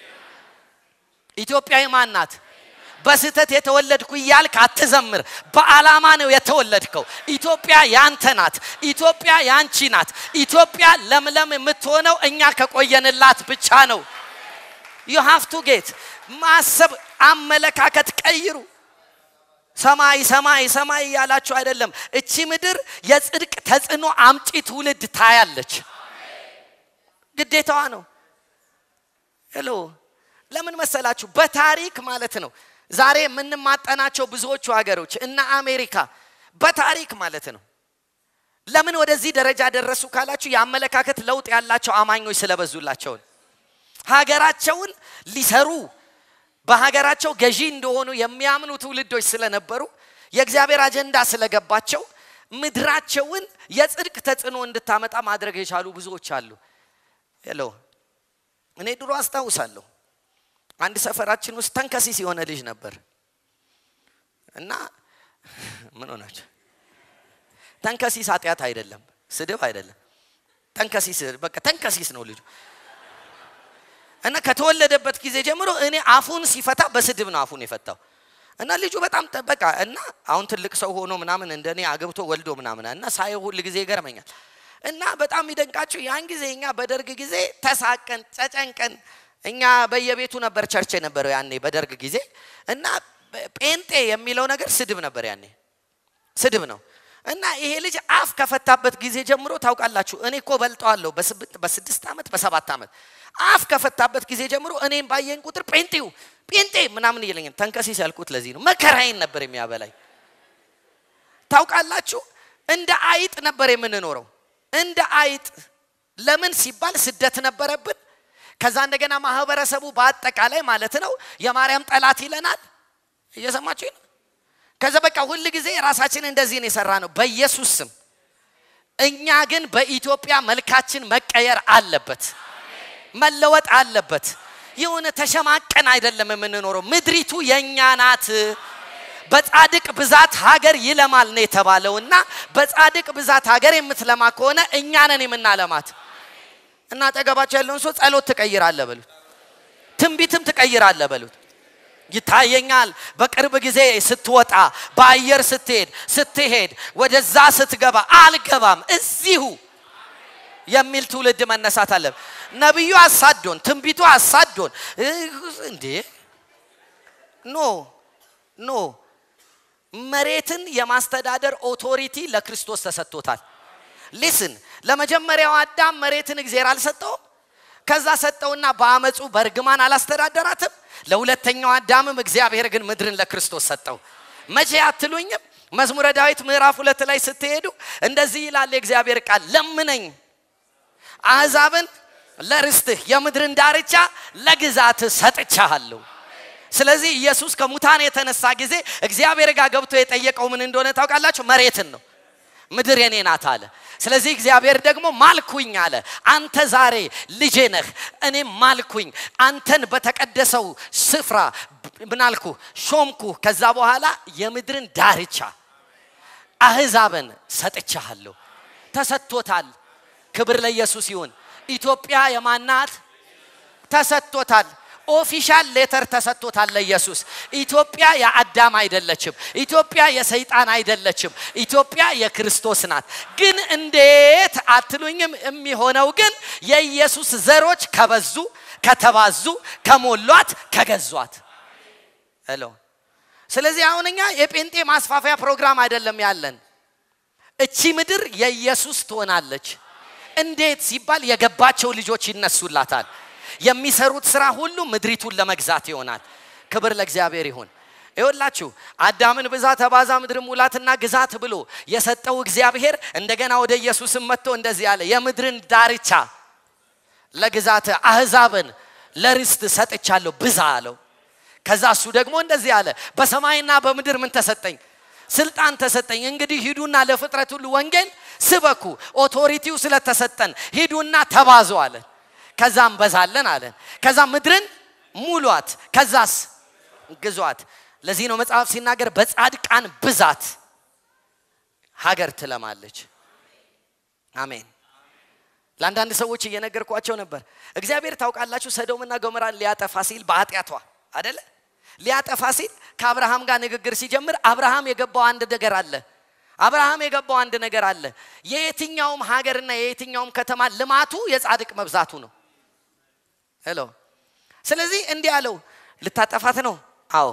ኢትዮጵያ የማን ናት? በስህተት የተወለድኩ እያልክ አትዘምር። በዓላማ ነው የተወለድከው። ኢትዮጵያ ያንተ ናት። ኢትዮጵያ ያንቺ ናት። ኢትዮጵያ ለምለም የምትሆነው እኛ ከቆየንላት ብቻ ነው። ዩ ሃቭ ቱ ጌት ማሰብ፣ አመለካከት ቀይሩ። ሰማይ ሰማይ ሰማይ እያላችሁ አይደለም። እቺ ምድር የጽድቅ ተጽዕኖ አምጪ ትውልድ ታያለች። ግዴታዋ ነው። ሄሎ ለምን መሰላችሁ? በታሪክ ማለት ነው ዛሬ የምንማጠናቸው ብዙዎቹ ሀገሮች እና አሜሪካ በታሪክ ማለት ነው። ለምን ወደዚህ ደረጃ ደረሱ ካላችሁ የአመለካከት ለውጥ ያላቸው አማኞች ስለበዙላቸው ነው። ሀገራቸውን ሊሰሩ በሀገራቸው ገዢ እንደሆኑ የሚያምኑ ትውልዶች ስለነበሩ የእግዚአብሔር አጀንዳ ስለገባቸው ምድራቸውን የጽድቅ ተጽዕኖ እንድታመጣ ማድረግ የቻሉ ብዙዎች አሉ። ሄሎ እኔ ድሮ አስታውሳለሁ አንድ ሰፈራችን ውስጥ ተንከሲስ የሆነ ልጅ ነበር እና ምን ሆናቸው ተንከሲስ ኃጢአት አይደለም ስድብ አይደለም ተንከሲስ በቃ ተንከሲስ ነው ልጁ እና ከተወለደበት ጊዜ ጀምሮ እኔ አፉን ሲፈታ በስድብ ነው አፉን የፈታው እና ልጁ በጣም በቃ እና አሁን ትልቅ ሰው ሆኖ ምናምን እንደኔ አግብቶ ወልዶ ምናምን እና ሳየው ሁል ጊዜ ይገርመኛል እና በጣም ይደንቃችሁ ያን ጊዜ እኛ በደርግ ጊዜ ተሳቀን ተጨንቀን እኛ በየቤቱ ነበር ቸርች የነበረው ያኔ በደርግ ጊዜ እና ጴንጤ የሚለው ነገር ስድብ ነበር ያኔ ስድብ ነው እና ይሄ ልጅ አፍ ከፈታበት ጊዜ ጀምሮ ታውቃላችሁ እኔ እኮ በልጠዋለሁ በስድስት ዓመት በሰባት ዓመት አፍ ከፈታበት ጊዜ ጀምሮ እኔም ባየን ቁጥር ጴንጤው ጴንጤ ምናምን ይለኛል ተንከሲስ ያልኩት ለዚህ ነው መከራዬን ነበር የሚያበላኝ ታውቃላችሁ እንደ አይጥ ነበር የምንኖረው እንደ አይጥ ለምን ሲባል ስደት ነበረብን ከዛ እንደገና ማህበረሰቡ በአጠቃላይ ማለት ነው የማርያም ጠላት ይለናል እየሰማችሁ ነው ከዛ በቃ ሁል ጊዜ ራሳችን እንደዚህ ነው የሰራ ነው በኢየሱስ ስም እኛ ግን በኢትዮጵያ መልካችን መቀየር አለበት መለወጥ አለበት የሆነ ተሸማቀን አይደለም የምንኖረው ምድሪቱ የእኛ ናት በጻድቅ ብዛት ሀገር ይለማል ነው የተባለውና በጻድቅ ብዛት ሀገር የምትለማ ከሆነ እኛ ነን የምናለማት እና አጠገባቸው ያለውን ሰው ጸሎት ትቀይራለ በሉት ትንቢትም ትቀይራለ በሉት ይታየኛል በቅርብ ጊዜ ስትወጣ በአየር ስትሄድ ስትሄድ ወደዛ ስትገባ አልገባም እዚሁ የሚል ትውልድ መነሳት አለ ነቢዩ አሳዶን ትንቢቱ አሳዶን እንዴ ኖ ኖ መሬትን የማስተዳደር ኦቶሪቲ ለክርስቶስ ተሰጥቶታል ሊስን ለመጀመሪያው አዳም መሬትን እግዚአብሔር አልሰጠውም ከዛ ሰጠውና በአመፁ በእርግማን አላስተዳደራትም ለሁለተኛው አዳምም እግዚአብሔር ግን ምድርን ለክርስቶስ ሰጠው መቼ አትሉኝም መዝሙረ ዳዊት ምዕራፍ ሁለት ላይ ስትሄዱ እንደዚህ ይላል የእግዚአብሔር ቃል ለምነኝ አሕዛብን ለርስትህ የምድርን ዳርቻ ለግዛትህ ሰጥቻለሁ ስለዚህ ኢየሱስ ከሙታን የተነሳ ጊዜ እግዚአብሔር ጋር ገብቶ የጠየቀው ምን እንደሆነ ታውቃላችሁ መሬትን ነው ምድር የኔ ናት አለ ስለዚህ እግዚአብሔር ደግሞ ማልኩኝ አለ አንተ ዛሬ ልጄ ነህ እኔም ማልኩኝ አንተን በተቀደሰው ስፍራ ምናልኩ ሾምኩ ከዛ በኋላ የምድርን ዳርቻ አህዛብን ሰጥቻለሁ ተሰጥቶታል ክብር ለኢየሱስ ይሁን ኢትዮጵያ የማናት ተሰጥቶታል ኦፊሻል ሌተር ተሰጥቶታል ለኢየሱስ ኢትዮጵያ የአዳም አይደለችም ኢትዮጵያ የሰይጣን አይደለችም ኢትዮጵያ የክርስቶስ ናት ግን እንዴት አትሉኝም የሚሆነው ግን የኢየሱስ ዘሮች ከበዙ ከተባዙ ከሞሏት ከገዟት ሄሎ ስለዚህ አሁን እኛ የጴንጤ ማስፋፊያ ፕሮግራም አይደለም ያለን እቺ ምድር የኢየሱስ ትሆናለች እንዴት ሲባል የገባቸው ልጆች ይነሱላታል የሚሰሩት ስራ ሁሉ ምድሪቱን ለመግዛት ይሆናል ክብር ለእግዚአብሔር ይሁን ይወላችሁ አዳምን ብዛ ተባዛ ምድር ሙላትና ግዛት ብሎ የሰጠው እግዚአብሔር እንደገና ወደ ኢየሱስም መጥቶ እንደዚህ አለ የምድርን ዳርቻ ለግዛት አህዛብን ለርስት ሰጥቻለሁ ብዛ አለው ከዛ እሱ ደግሞ እንደዚህ አለ በሰማይና በምድር ምን ተሰጠኝ ስልጣን ተሰጠኝ። እንግዲህ ሂዱና ለፍጥረት ሁሉ ወንጌል ስበኩ። ኦቶሪቲው ስለተሰጠን ሂዱና ተባዙ አለን። ከዛ እንበዛለን አለን። ከዛ ምድርን ሙሏት፣ ከዛስ ግዟት። ለዚህ ነው መጽሐፍ ሲናገር በጻድቃን ብዛት ሀገር ትለማለች። አሜን። ለአንዳንድ ሰዎች እየነገርኳቸው ነበር። እግዚአብሔር ታውቃላችሁ፣ ሰዶምና ገሞራን ሊያጠፋ ሲል በኃጢአቷ አደለ ሊያጠፋ ሲል ከአብርሃም ጋር ንግግር ሲጀምር አብርሃም የገባው አንድ ነገር አለ። አብርሃም የገባው አንድ ነገር አለ። የየትኛውም ሀገርና የየትኛውም ከተማ ልማቱ የጻድቅ መብዛቱ ነው። ሄሎ። ስለዚህ እንዲህ አለው፣ ልታጠፋት ነው? አዎ።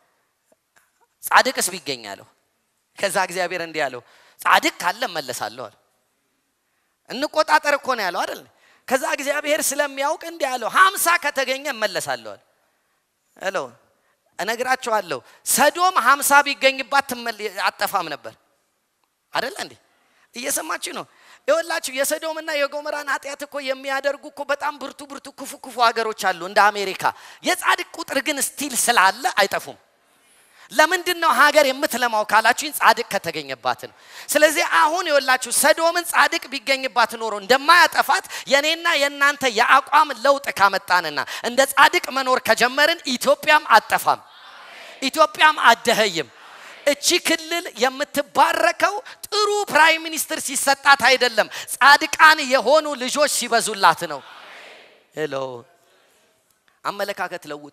ጻድቅስ ቢገኝ አለው። ከዛ እግዚአብሔር እንዲህ አለው፣ ጻድቅ ካለ እመለሳለሁ አለ። እንቆጣጠር እኮ ነው ያለው አይደል? ከዛ እግዚአብሔር ስለሚያውቅ እንዲህ አለው፣ ሀምሳ ከተገኘ እመለሳለሁ አለ። ሄሎ እነግራቸዋለሁ ሰዶም ሀምሳ ቢገኝባት አጠፋም ነበር አደለ እንዴ እየሰማችሁ ነው ይወላችሁ የሰዶምና የጎመራን ኃጢአት እኮ የሚያደርጉ እኮ በጣም ብርቱ ብርቱ ክፉ ክፉ ሀገሮች አሉ እንደ አሜሪካ የጻድቅ ቁጥር ግን ስቲል ስላለ አይጠፉም ለምንድን ነው ሀገር የምትለማው ካላችሁኝ ጻድቅ ከተገኘባት ነው ስለዚህ አሁን የወላችሁ ሰዶምን ጻድቅ ቢገኝባት ኖሮ እንደማያጠፋት የኔና የእናንተ የአቋም ለውጥ ካመጣንና እንደ ጻድቅ መኖር ከጀመርን ኢትዮጵያም አጠፋም ኢትዮጵያም አደኸይም እቺ ክልል የምትባረከው ጥሩ ፕራይም ሚኒስትር ሲሰጣት አይደለም ጻድቃን የሆኑ ልጆች ሲበዙላት ነው ሄሎ አመለካከት ለውጡ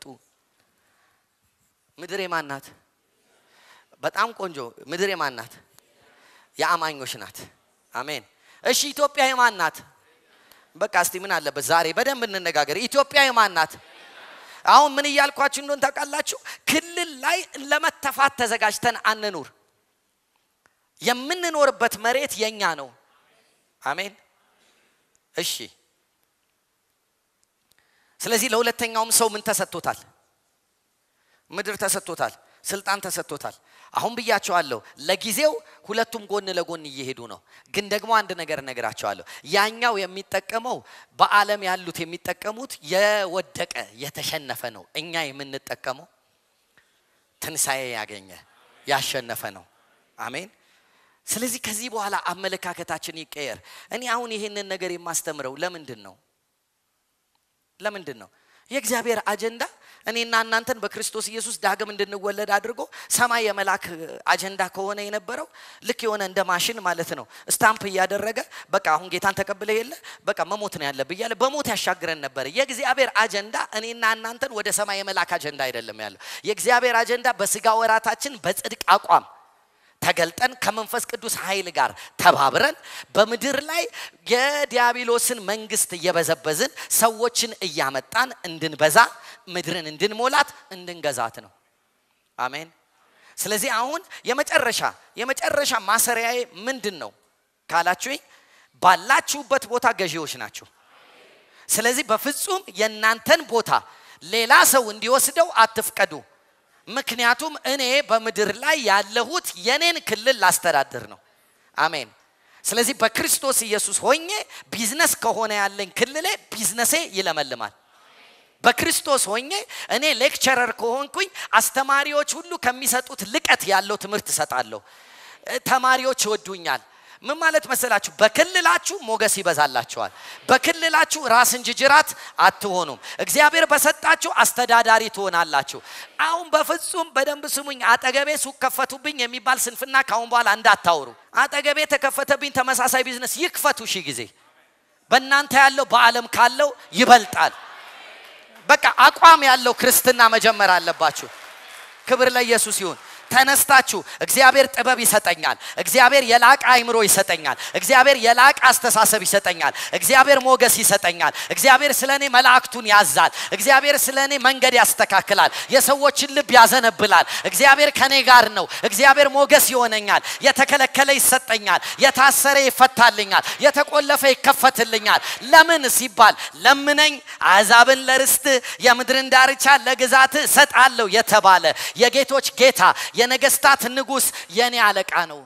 ምድር የማን ናት በጣም ቆንጆ ምድር የማን ናት የአማኞች ናት አሜን እሺ ኢትዮጵያ የማን ናት በቃ እስቲ ምን አለበት ዛሬ በደንብ እንነጋገር ኢትዮጵያ የማን ናት አሁን ምን እያልኳችሁ እንደሆን ታውቃላችሁ ክልል ላይ ለመተፋት ተዘጋጅተን አንኑር የምንኖርበት መሬት የኛ ነው አሜን እሺ ስለዚህ ለሁለተኛውም ሰው ምን ተሰጥቶታል ምድር ተሰጥቶታል ስልጣን ተሰጥቶታል አሁን ብያቸዋለሁ ለጊዜው ሁለቱም ጎን ለጎን እየሄዱ ነው ግን ደግሞ አንድ ነገር እነግራቸዋለሁ ያኛው የሚጠቀመው በአለም ያሉት የሚጠቀሙት የወደቀ የተሸነፈ ነው እኛ የምንጠቀመው ትንሣኤ ያገኘ ያሸነፈ ነው አሜን ስለዚህ ከዚህ በኋላ አመለካከታችን ይቀየር እኔ አሁን ይህንን ነገር የማስተምረው ለምንድን ነው ለምንድን ነው የእግዚአብሔር አጀንዳ እኔና እናንተን በክርስቶስ ኢየሱስ ዳግም እንድንወለድ አድርጎ ሰማይ የመላክ አጀንዳ ከሆነ የነበረው ልክ የሆነ እንደ ማሽን ማለት ነው ስታምፕ እያደረገ በቃ አሁን ጌታን ተቀብለ የለ በቃ መሞት ነው ያለብ እያለ በሞት ያሻግረን ነበር የእግዚአብሔር አጀንዳ እኔና እናንተን ወደ ሰማይ የመላክ አጀንዳ አይደለም ያለው የእግዚአብሔር አጀንዳ በስጋ ወራታችን በጽድቅ አቋም ተገልጠን ከመንፈስ ቅዱስ ኃይል ጋር ተባብረን በምድር ላይ የዲያብሎስን መንግስት እየበዘበዝን ሰዎችን እያመጣን እንድንበዛ ምድርን እንድንሞላት እንድንገዛት ነው አሜን ስለዚህ አሁን የመጨረሻ የመጨረሻ ማሰሪያዬ ምንድን ነው ካላችሁኝ ባላችሁበት ቦታ ገዢዎች ናቸው ስለዚህ በፍጹም የእናንተን ቦታ ሌላ ሰው እንዲወስደው አትፍቀዱ ምክንያቱም እኔ በምድር ላይ ያለሁት የኔን ክልል ላስተዳድር ነው አሜን ስለዚህ በክርስቶስ ኢየሱስ ሆኜ ቢዝነስ ከሆነ ያለኝ ክልሌ ቢዝነሴ ይለመልማል በክርስቶስ ሆኜ እኔ ሌክቸረር ከሆንኩኝ አስተማሪዎች ሁሉ ከሚሰጡት ልቀት ያለው ትምህርት እሰጣለሁ ተማሪዎች ይወዱኛል ምን ማለት መሰላችሁ በክልላችሁ ሞገስ ይበዛላችኋል በክልላችሁ ራስ እንጂ ጅራት አትሆኑም እግዚአብሔር በሰጣችሁ አስተዳዳሪ ትሆናላችሁ አሁን በፍጹም በደንብ ስሙኝ አጠገቤ ሱቅ ከፈቱብኝ የሚባል ስንፍና ካሁን በኋላ እንዳታውሩ አጠገቤ ተከፈተብኝ ተመሳሳይ ቢዝነስ ይክፈቱ ሺህ ጊዜ በእናንተ ያለው በአለም ካለው ይበልጣል በቃ አቋም ያለው ክርስትና መጀመር አለባችሁ ክብር ለኢየሱስ ይሁን ተነስታችሁ እግዚአብሔር ጥበብ ይሰጠኛል እግዚአብሔር የላቀ አይምሮ ይሰጠኛል እግዚአብሔር የላቀ አስተሳሰብ ይሰጠኛል እግዚአብሔር ሞገስ ይሰጠኛል እግዚአብሔር ስለ እኔ መላእክቱን ያዛል እግዚአብሔር ስለ እኔ መንገድ ያስተካክላል የሰዎችን ልብ ያዘነብላል እግዚአብሔር ከኔ ጋር ነው እግዚአብሔር ሞገስ ይሆነኛል የተከለከለ ይሰጠኛል የታሰረ ይፈታልኛል የተቆለፈ ይከፈትልኛል ለምን ሲባል ለምነኝ አሕዛብን ለርስት የምድርን ዳርቻ ለግዛት እሰጣለሁ የተባለ የጌቶች ጌታ የነገስታት ንጉስ የኔ አለቃ ነው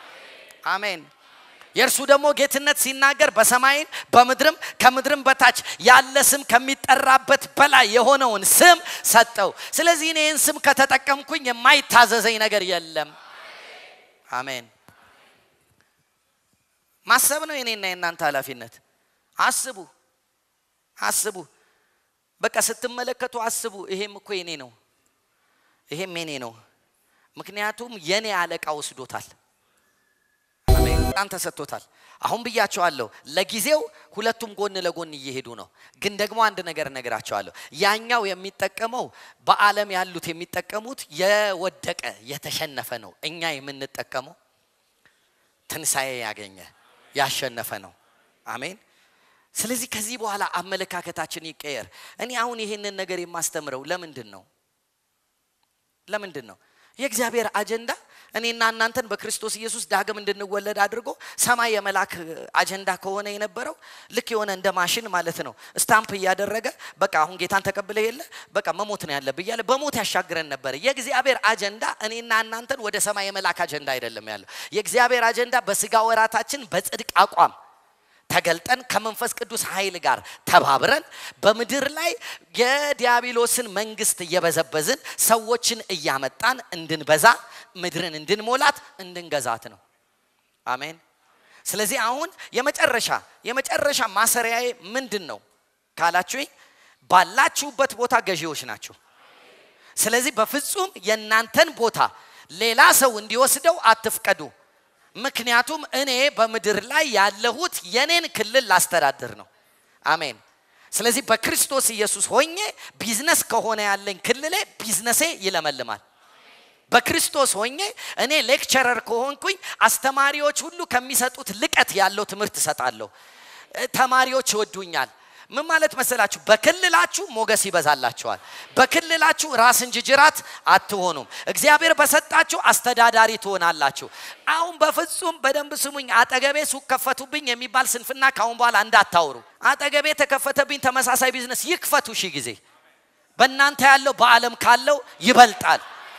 አሜን የእርሱ ደግሞ ጌትነት ሲናገር በሰማይም በምድርም ከምድርም በታች ያለ ስም ከሚጠራበት በላይ የሆነውን ስም ሰጠው ስለዚህ እኔ ይህን ስም ከተጠቀምኩኝ የማይታዘዘኝ ነገር የለም አሜን። ማሰብ ነው የኔና የእናንተ ኃላፊነት። አስቡ አስቡ። በቃ ስትመለከቱ አስቡ። ይሄም እኮ የኔ ነው፣ ይሄም የኔ ነው። ምክንያቱም የኔ አለቃ ወስዶታል። አሜን። ጣን ተሰጥቶታል። አሁን ብያቸዋለሁ። ለጊዜው ሁለቱም ጎን ለጎን እየሄዱ ነው። ግን ደግሞ አንድ ነገር እነግራቸዋለሁ። ያኛው የሚጠቀመው በዓለም ያሉት የሚጠቀሙት የወደቀ የተሸነፈ ነው። እኛ የምንጠቀመው ትንሣኤ ያገኘ ያሸነፈ ነው። አሜን። ስለዚህ ከዚህ በኋላ አመለካከታችን ይቀየር። እኔ አሁን ይህንን ነገር የማስተምረው ለምንድን ነው? ለምንድን ነው? የእግዚአብሔር አጀንዳ እኔና እናንተን በክርስቶስ ኢየሱስ ዳግም እንድንወለድ አድርጎ ሰማይ የመላክ አጀንዳ ከሆነ የነበረው ልክ የሆነ እንደ ማሽን ማለት ነው። ስታምፕ እያደረገ በቃ አሁን ጌታን ተቀብለ የለ በቃ መሞት ነው ያለብህ እያለ በሞት ያሻግረን ነበረ። የእግዚአብሔር አጀንዳ እኔና እናንተን ወደ ሰማይ የመላክ አጀንዳ አይደለም ያለው። የእግዚአብሔር አጀንዳ በስጋ ወራታችን በጽድቅ አቋም ተገልጠን ከመንፈስ ቅዱስ ኃይል ጋር ተባብረን በምድር ላይ የዲያብሎስን መንግስት እየበዘበዝን ሰዎችን እያመጣን እንድንበዛ ምድርን እንድንሞላት እንድንገዛት ነው። አሜን። ስለዚህ አሁን የመጨረሻ የመጨረሻ ማሰሪያዬ ምንድን ነው ካላችሁኝ፣ ባላችሁበት ቦታ ገዢዎች ናቸው። ስለዚህ በፍጹም የእናንተን ቦታ ሌላ ሰው እንዲወስደው አትፍቀዱ። ምክንያቱም እኔ በምድር ላይ ያለሁት የኔን ክልል ላስተዳድር ነው። አሜን። ስለዚህ በክርስቶስ ኢየሱስ ሆኜ ቢዝነስ ከሆነ ያለኝ ክልሌ ቢዝነሴ ይለመልማል። በክርስቶስ ሆኜ እኔ ሌክቸረር ከሆንኩኝ አስተማሪዎች ሁሉ ከሚሰጡት ልቀት ያለው ትምህርት እሰጣለሁ። ተማሪዎች ይወዱኛል። ምን ማለት መሰላችሁ? በክልላችሁ ሞገስ ይበዛላችኋል። በክልላችሁ ራስ እንጂ ጅራት አትሆኑም። እግዚአብሔር በሰጣችሁ አስተዳዳሪ ትሆናላችሁ። አሁን በፍጹም በደንብ ስሙኝ። አጠገቤ ሱቅ ከፈቱብኝ የሚባል ስንፍና ካሁን በኋላ እንዳታውሩ። አጠገቤ ተከፈተብኝ ተመሳሳይ ቢዝነስ ይክፈቱ ሺህ ጊዜ። በእናንተ ያለው በዓለም ካለው ይበልጣል።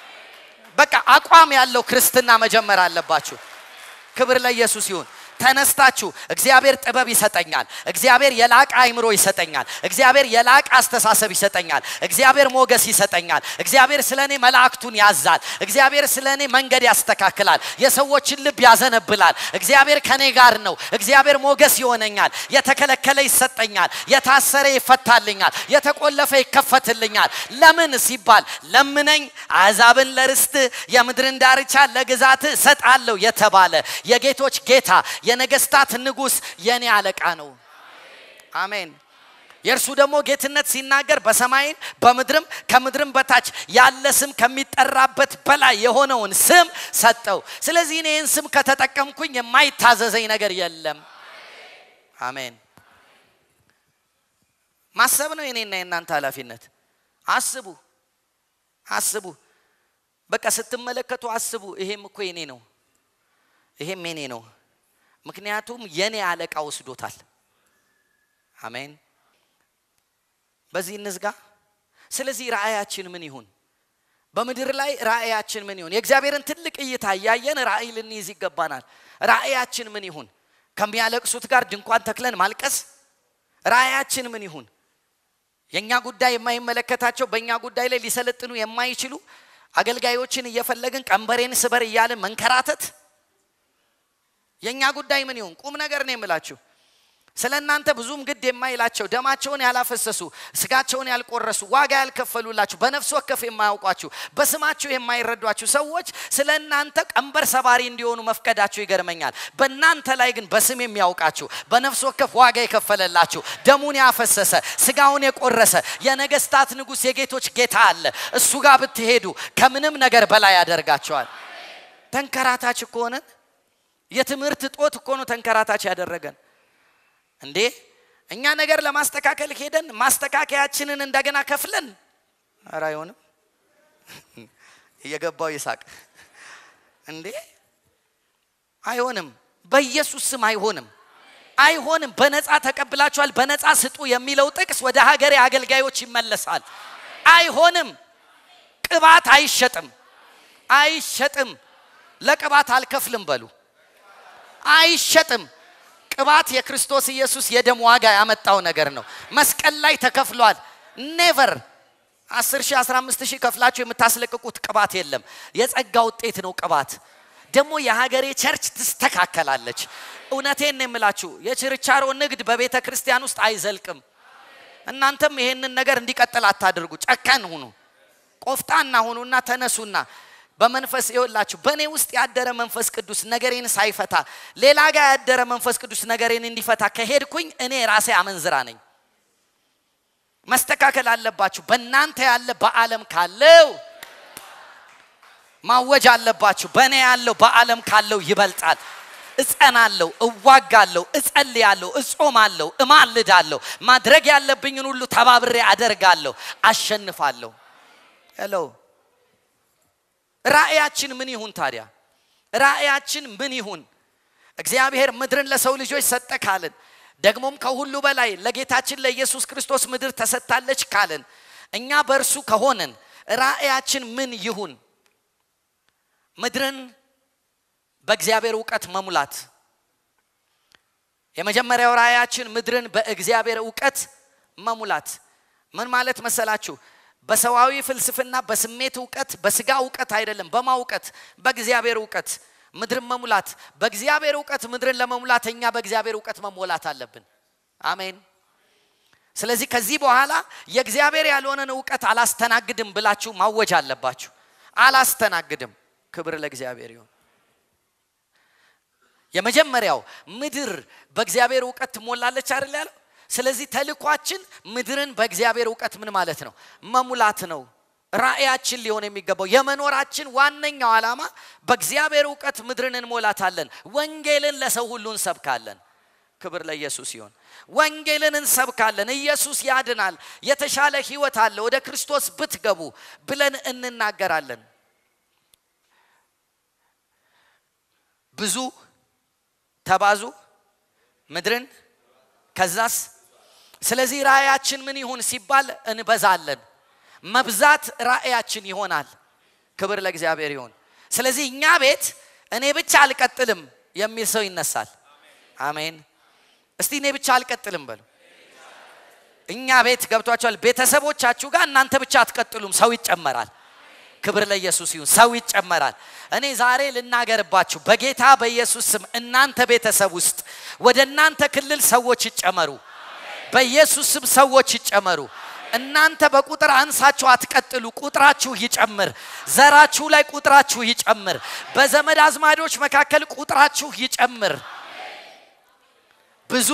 በቃ አቋም ያለው ክርስትና መጀመር አለባችሁ። ክብር ለኢየሱስ ይሁን። ተነስታችሁ እግዚአብሔር ጥበብ ይሰጠኛል፣ እግዚአብሔር የላቀ አይምሮ ይሰጠኛል፣ እግዚአብሔር የላቀ አስተሳሰብ ይሰጠኛል፣ እግዚአብሔር ሞገስ ይሰጠኛል፣ እግዚአብሔር ስለ እኔ መላእክቱን ያዛል፣ እግዚአብሔር ስለ እኔ መንገድ ያስተካክላል፣ የሰዎችን ልብ ያዘነብላል፣ እግዚአብሔር ከኔ ጋር ነው፣ እግዚአብሔር ሞገስ ይሆነኛል፣ የተከለከለ ይሰጠኛል፣ የታሰረ ይፈታልኛል፣ የተቆለፈ ይከፈትልኛል። ለምን ሲባል ለምነኝ አሕዛብን ለርስት የምድርን ዳርቻ ለግዛት እሰጣለሁ የተባለ የጌቶች ጌታ የነገስታት ንጉስ የኔ አለቃ ነው። አሜን። የእርሱ ደግሞ ጌትነት ሲናገር በሰማይም በምድርም ከምድርም በታች ያለ ስም ከሚጠራበት በላይ የሆነውን ስም ሰጠው። ስለዚህ እኔ ይህን ስም ከተጠቀምኩኝ የማይታዘዘኝ ነገር የለም። አሜን። ማሰብ ነው የኔና የእናንተ ኃላፊነት። አስቡ አስቡ። በቃ ስትመለከቱ አስቡ። ይሄም እኮ የኔ ነው፣ ይሄም የኔ ነው። ምክንያቱም የኔ አለቃ ወስዶታል። አሜን። በዚህ እንዝጋ። ስለዚህ ራእያችን ምን ይሁን? በምድር ላይ ራእያችን ምን ይሁን? የእግዚአብሔርን ትልቅ እይታ እያየን ራእይ ልንይዝ ይገባናል። ራእያችን ምን ይሁን? ከሚያለቅሱት ጋር ድንኳን ተክለን ማልቀስ? ራእያችን ምን ይሁን? የእኛ ጉዳይ የማይመለከታቸው በእኛ ጉዳይ ላይ ሊሰለጥኑ የማይችሉ አገልጋዮችን እየፈለግን ቀንበሬን ስበር እያልን መንከራተት የእኛ ጉዳይ ምን ይሁን? ቁም ነገር ነው የምላችሁ። ስለ እናንተ ብዙም ግድ የማይላቸው ደማቸውን ያላፈሰሱ ስጋቸውን ያልቆረሱ ዋጋ ያልከፈሉላችሁ በነፍስ ወከፍ የማያውቋችሁ በስማችሁ የማይረዷችሁ ሰዎች ስለ እናንተ ቀንበር ሰባሪ እንዲሆኑ መፍቀዳችሁ ይገርመኛል። በእናንተ ላይ ግን በስም የሚያውቃችሁ በነፍስ ወከፍ ዋጋ የከፈለላችሁ ደሙን ያፈሰሰ ስጋውን የቆረሰ የነገስታት ንጉሥ የጌቶች ጌታ አለ። እሱ ጋር ብትሄዱ ከምንም ነገር በላይ ያደርጋቸዋል። ተንከራታች እኮ ሆነን የትምህርት ጦት እኮ ነው ተንከራታች ያደረገን። እንዴ እኛ ነገር ለማስተካከል ሄደን ማስተካከያችንን እንደገና ከፍለን፣ ኧረ አይሆንም። እየገባው ይሳቅ። እንዴ አይሆንም፣ በኢየሱስ ስም አይሆንም፣ አይሆንም። በነፃ ተቀብላችኋል፣ በነፃ ስጡ የሚለው ጥቅስ ወደ ሀገሬ አገልጋዮች ይመለሳል። አይሆንም። ቅባት አይሸጥም፣ አይሸጥም። ለቅባት አልከፍልም በሉ አይሸጥም። ቅባት የክርስቶስ ኢየሱስ የደም ዋጋ ያመጣው ነገር ነው። መስቀል ላይ ተከፍሏል። ኔቨር አስር ሺህ አስራ አምስት ሺህ ከፍላችሁ የምታስለቅቁት ቅባት የለም። የጸጋ ውጤት ነው ቅባት። ደግሞ የሀገሬ ቸርች ትስተካከላለች። እውነቴን ነው የምላችሁ፣ የችርቻሮ ንግድ በቤተ ክርስቲያን ውስጥ አይዘልቅም። እናንተም ይሄንን ነገር እንዲቀጥል አታድርጉ። ጨካን ሁኑ፣ ቆፍጣና ሁኑና ተነሱና በመንፈስ ይወላችሁ። በእኔ ውስጥ ያደረ መንፈስ ቅዱስ ነገሬን ሳይፈታ ሌላ ጋር ያደረ መንፈስ ቅዱስ ነገሬን እንዲፈታ ከሄድኩኝ እኔ ራሴ አመንዝራ ነኝ። መስተካከል አለባችሁ። በእናንተ ያለ በዓለም ካለው ማወጅ አለባችሁ። በእኔ ያለው በዓለም ካለው ይበልጣል። እጸናለሁ፣ እዋጋለሁ፣ እጸልያለሁ፣ እጾማለሁ፣ እማልዳለሁ። ማድረግ ያለብኝን ሁሉ ተባብሬ አደርጋለሁ፣ አሸንፋለሁ። ሄሎ ራእያችን ምን ይሁን ታዲያ? ራእያችን ምን ይሁን? እግዚአብሔር ምድርን ለሰው ልጆች ሰጠ ካልን ደግሞም ከሁሉ በላይ ለጌታችን ለኢየሱስ ክርስቶስ ምድር ተሰጥታለች ካልን እኛ በእርሱ ከሆንን ራእያችን ምን ይሁን? ምድርን በእግዚአብሔር እውቀት መሙላት። የመጀመሪያው ራእያችን ምድርን በእግዚአብሔር እውቀት መሙላት ምን ማለት መሰላችሁ? በሰዋዊ ፍልስፍና፣ በስሜት እውቀት፣ በስጋ እውቀት አይደለም፣ በማ እውቀት? በእግዚአብሔር እውቀት ምድርን መሙላት። በእግዚአብሔር እውቀት ምድርን ለመሙላት እኛ በእግዚአብሔር እውቀት መሞላት አለብን። አሜን። ስለዚህ ከዚህ በኋላ የእግዚአብሔር ያልሆነን እውቀት አላስተናግድም ብላችሁ ማወጅ አለባችሁ። አላስተናግድም። ክብር ለእግዚአብሔር ይሁን። የመጀመሪያው ምድር በእግዚአብሔር እውቀት ትሞላለች አይደል ያለው። ስለዚህ ተልኳችን ምድርን በእግዚአብሔር እውቀት ምን ማለት ነው? መሙላት ነው። ራእያችን ሊሆን የሚገባው የመኖራችን ዋነኛው ዓላማ በእግዚአብሔር እውቀት ምድርን እንሞላታለን። ወንጌልን ለሰው ሁሉ እንሰብካለን። ክብር ለኢየሱስ ይሁን። ወንጌልን እንሰብካለን። ኢየሱስ ያድናል፣ የተሻለ ህይወት አለ፣ ወደ ክርስቶስ ብትገቡ ብለን እንናገራለን። ብዙ ተባዙ ምድርን ከዛስ ስለዚህ ራእያችን ምን ይሁን ሲባል እንበዛለን። መብዛት ራእያችን ይሆናል። ክብር ለእግዚአብሔር ይሁን። ስለዚህ እኛ ቤት እኔ ብቻ አልቀጥልም የሚል ሰው ይነሳል። አሜን። እስቲ እኔ ብቻ አልቀጥልም በሉ። እኛ ቤት ገብቷቸዋል። ቤተሰቦቻችሁ ጋር እናንተ ብቻ አትቀጥሉም፣ ሰው ይጨመራል። ክብር ለኢየሱስ ይሁን። ሰው ይጨመራል። እኔ ዛሬ ልናገርባችሁ በጌታ በኢየሱስ ስም እናንተ ቤተሰብ ውስጥ ወደ እናንተ ክልል ሰዎች ይጨመሩ። በኢየሱስ ስም ሰዎች ይጨመሩ። እናንተ በቁጥር አንሳችሁ አትቀጥሉ፣ ቁጥራችሁ ይጨምር። ዘራችሁ ላይ ቁጥራችሁ ይጨምር። በዘመድ አዝማዶች መካከል ቁጥራችሁ ይጨምር። ብዙ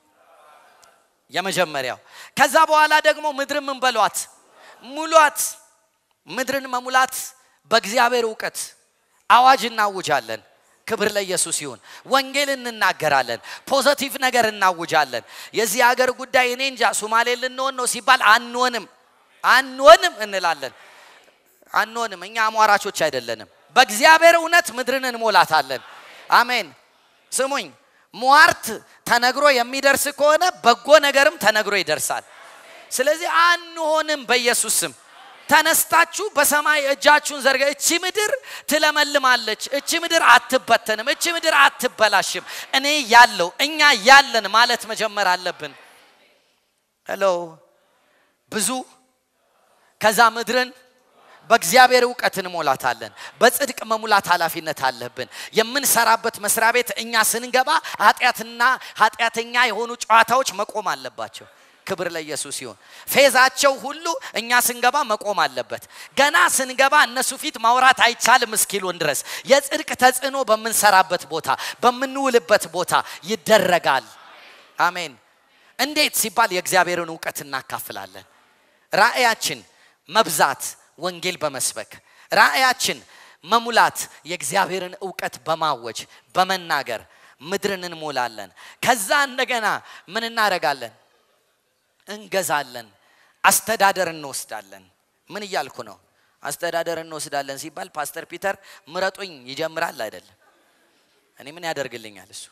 የመጀመሪያው። ከዛ በኋላ ደግሞ ምድርን ምን በሏት? ሙሏት። ምድርን መሙላት በእግዚአብሔር እውቀት አዋጅ እናውጃለን። ክብር ለኢየሱስ ይሁን። ወንጌል እንናገራለን። ፖዘቲቭ ነገር እናውጃለን። የዚህ ሀገር ጉዳይ እኔ እንጃ ሶማሌ ልንሆን ነው ሲባል አንሆንም፣ አንሆንም እንላለን። አንሆንም። እኛ አሟራቾች አይደለንም። በእግዚአብሔር እውነት ምድርን እንሞላታለን። አሜን። ስሙኝ፣ ሟርት ተነግሮ የሚደርስ ከሆነ በጎ ነገርም ተነግሮ ይደርሳል። ስለዚህ አንሆንም በኢየሱስ ስም ተነስታችሁ በሰማይ እጃችሁን ዘርጋ። እቺ ምድር ትለመልማለች፣ እቺ ምድር አትበተንም፣ እቺ ምድር አትበላሽም። እኔ ያለው እኛ ያለን ማለት መጀመር አለብን። ሄሎ ብዙ ከዛ ምድርን በእግዚአብሔር እውቀት እንሞላታለን። በጽድቅ መሙላት ኃላፊነት አለብን። የምንሰራበት መስሪያ ቤት እኛ ስንገባ ኃጢአትና ኃጢአተኛ የሆኑ ጨዋታዎች መቆም አለባቸው። ክብር ለኢየሱስ ይሁን። ፌዛቸው ሁሉ እኛ ስንገባ መቆም አለበት። ገና ስንገባ እነሱ ፊት ማውራት አይቻልም እስኪሉን ድረስ የጽድቅ ተጽዕኖ በምንሰራበት ቦታ፣ በምንውልበት ቦታ ይደረጋል። አሜን። እንዴት ሲባል የእግዚአብሔርን እውቀት እናካፍላለን። ራእያችን መብዛት ወንጌል በመስበክ ራእያችን መሙላት የእግዚአብሔርን እውቀት በማወጅ በመናገር ምድርን እንሞላለን። ከዛ እንደገና ምን እናደርጋለን? እንገዛለን። አስተዳደር እንወስዳለን። ምን እያልኩ ነው? አስተዳደር እንወስዳለን ሲባል ፓስተር ፒተር ምረጡኝ ይጀምራል አይደለም። እኔ ምን ያደርግልኛል እሱ?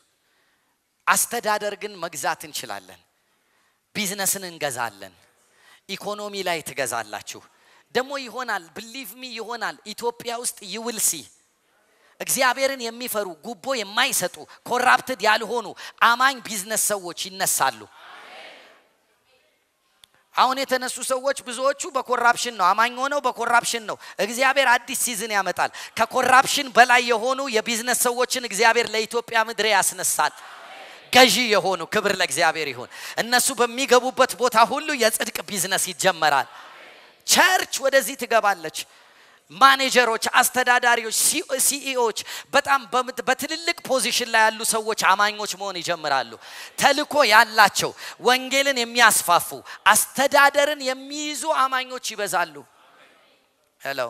አስተዳደር ግን መግዛት እንችላለን። ቢዝነስን እንገዛለን። ኢኮኖሚ ላይ ትገዛላችሁ። ደግሞ ይሆናል፣ ብሊቭ ሚ ይሆናል። ኢትዮጵያ ውስጥ ይውልሲ እግዚአብሔርን የሚፈሩ ጉቦ የማይሰጡ ኮራፕትድ ያልሆኑ አማኝ ቢዝነስ ሰዎች ይነሳሉ። አሁን የተነሱ ሰዎች ብዙዎቹ በኮራፕሽን ነው አማኝ ሆነው በኮራፕሽን ነው። እግዚአብሔር አዲስ ሲዝን ያመጣል። ከኮራፕሽን በላይ የሆኑ የቢዝነስ ሰዎችን እግዚአብሔር ለኢትዮጵያ ምድር ያስነሳል። ገዢ የሆኑ ክብር ለእግዚአብሔር ይሁን። እነሱ በሚገቡበት ቦታ ሁሉ የጽድቅ ቢዝነስ ይጀመራል። ቸርች ወደዚህ ትገባለች። ማኔጀሮች፣ አስተዳዳሪዎች፣ ሲኢኦች በጣም በምት- በትልልቅ ፖዚሽን ላይ ያሉ ሰዎች አማኞች መሆን ይጀምራሉ። ተልኮ ያላቸው ወንጌልን የሚያስፋፉ አስተዳደርን የሚይዙ አማኞች ይበዛሉ። ሄሎ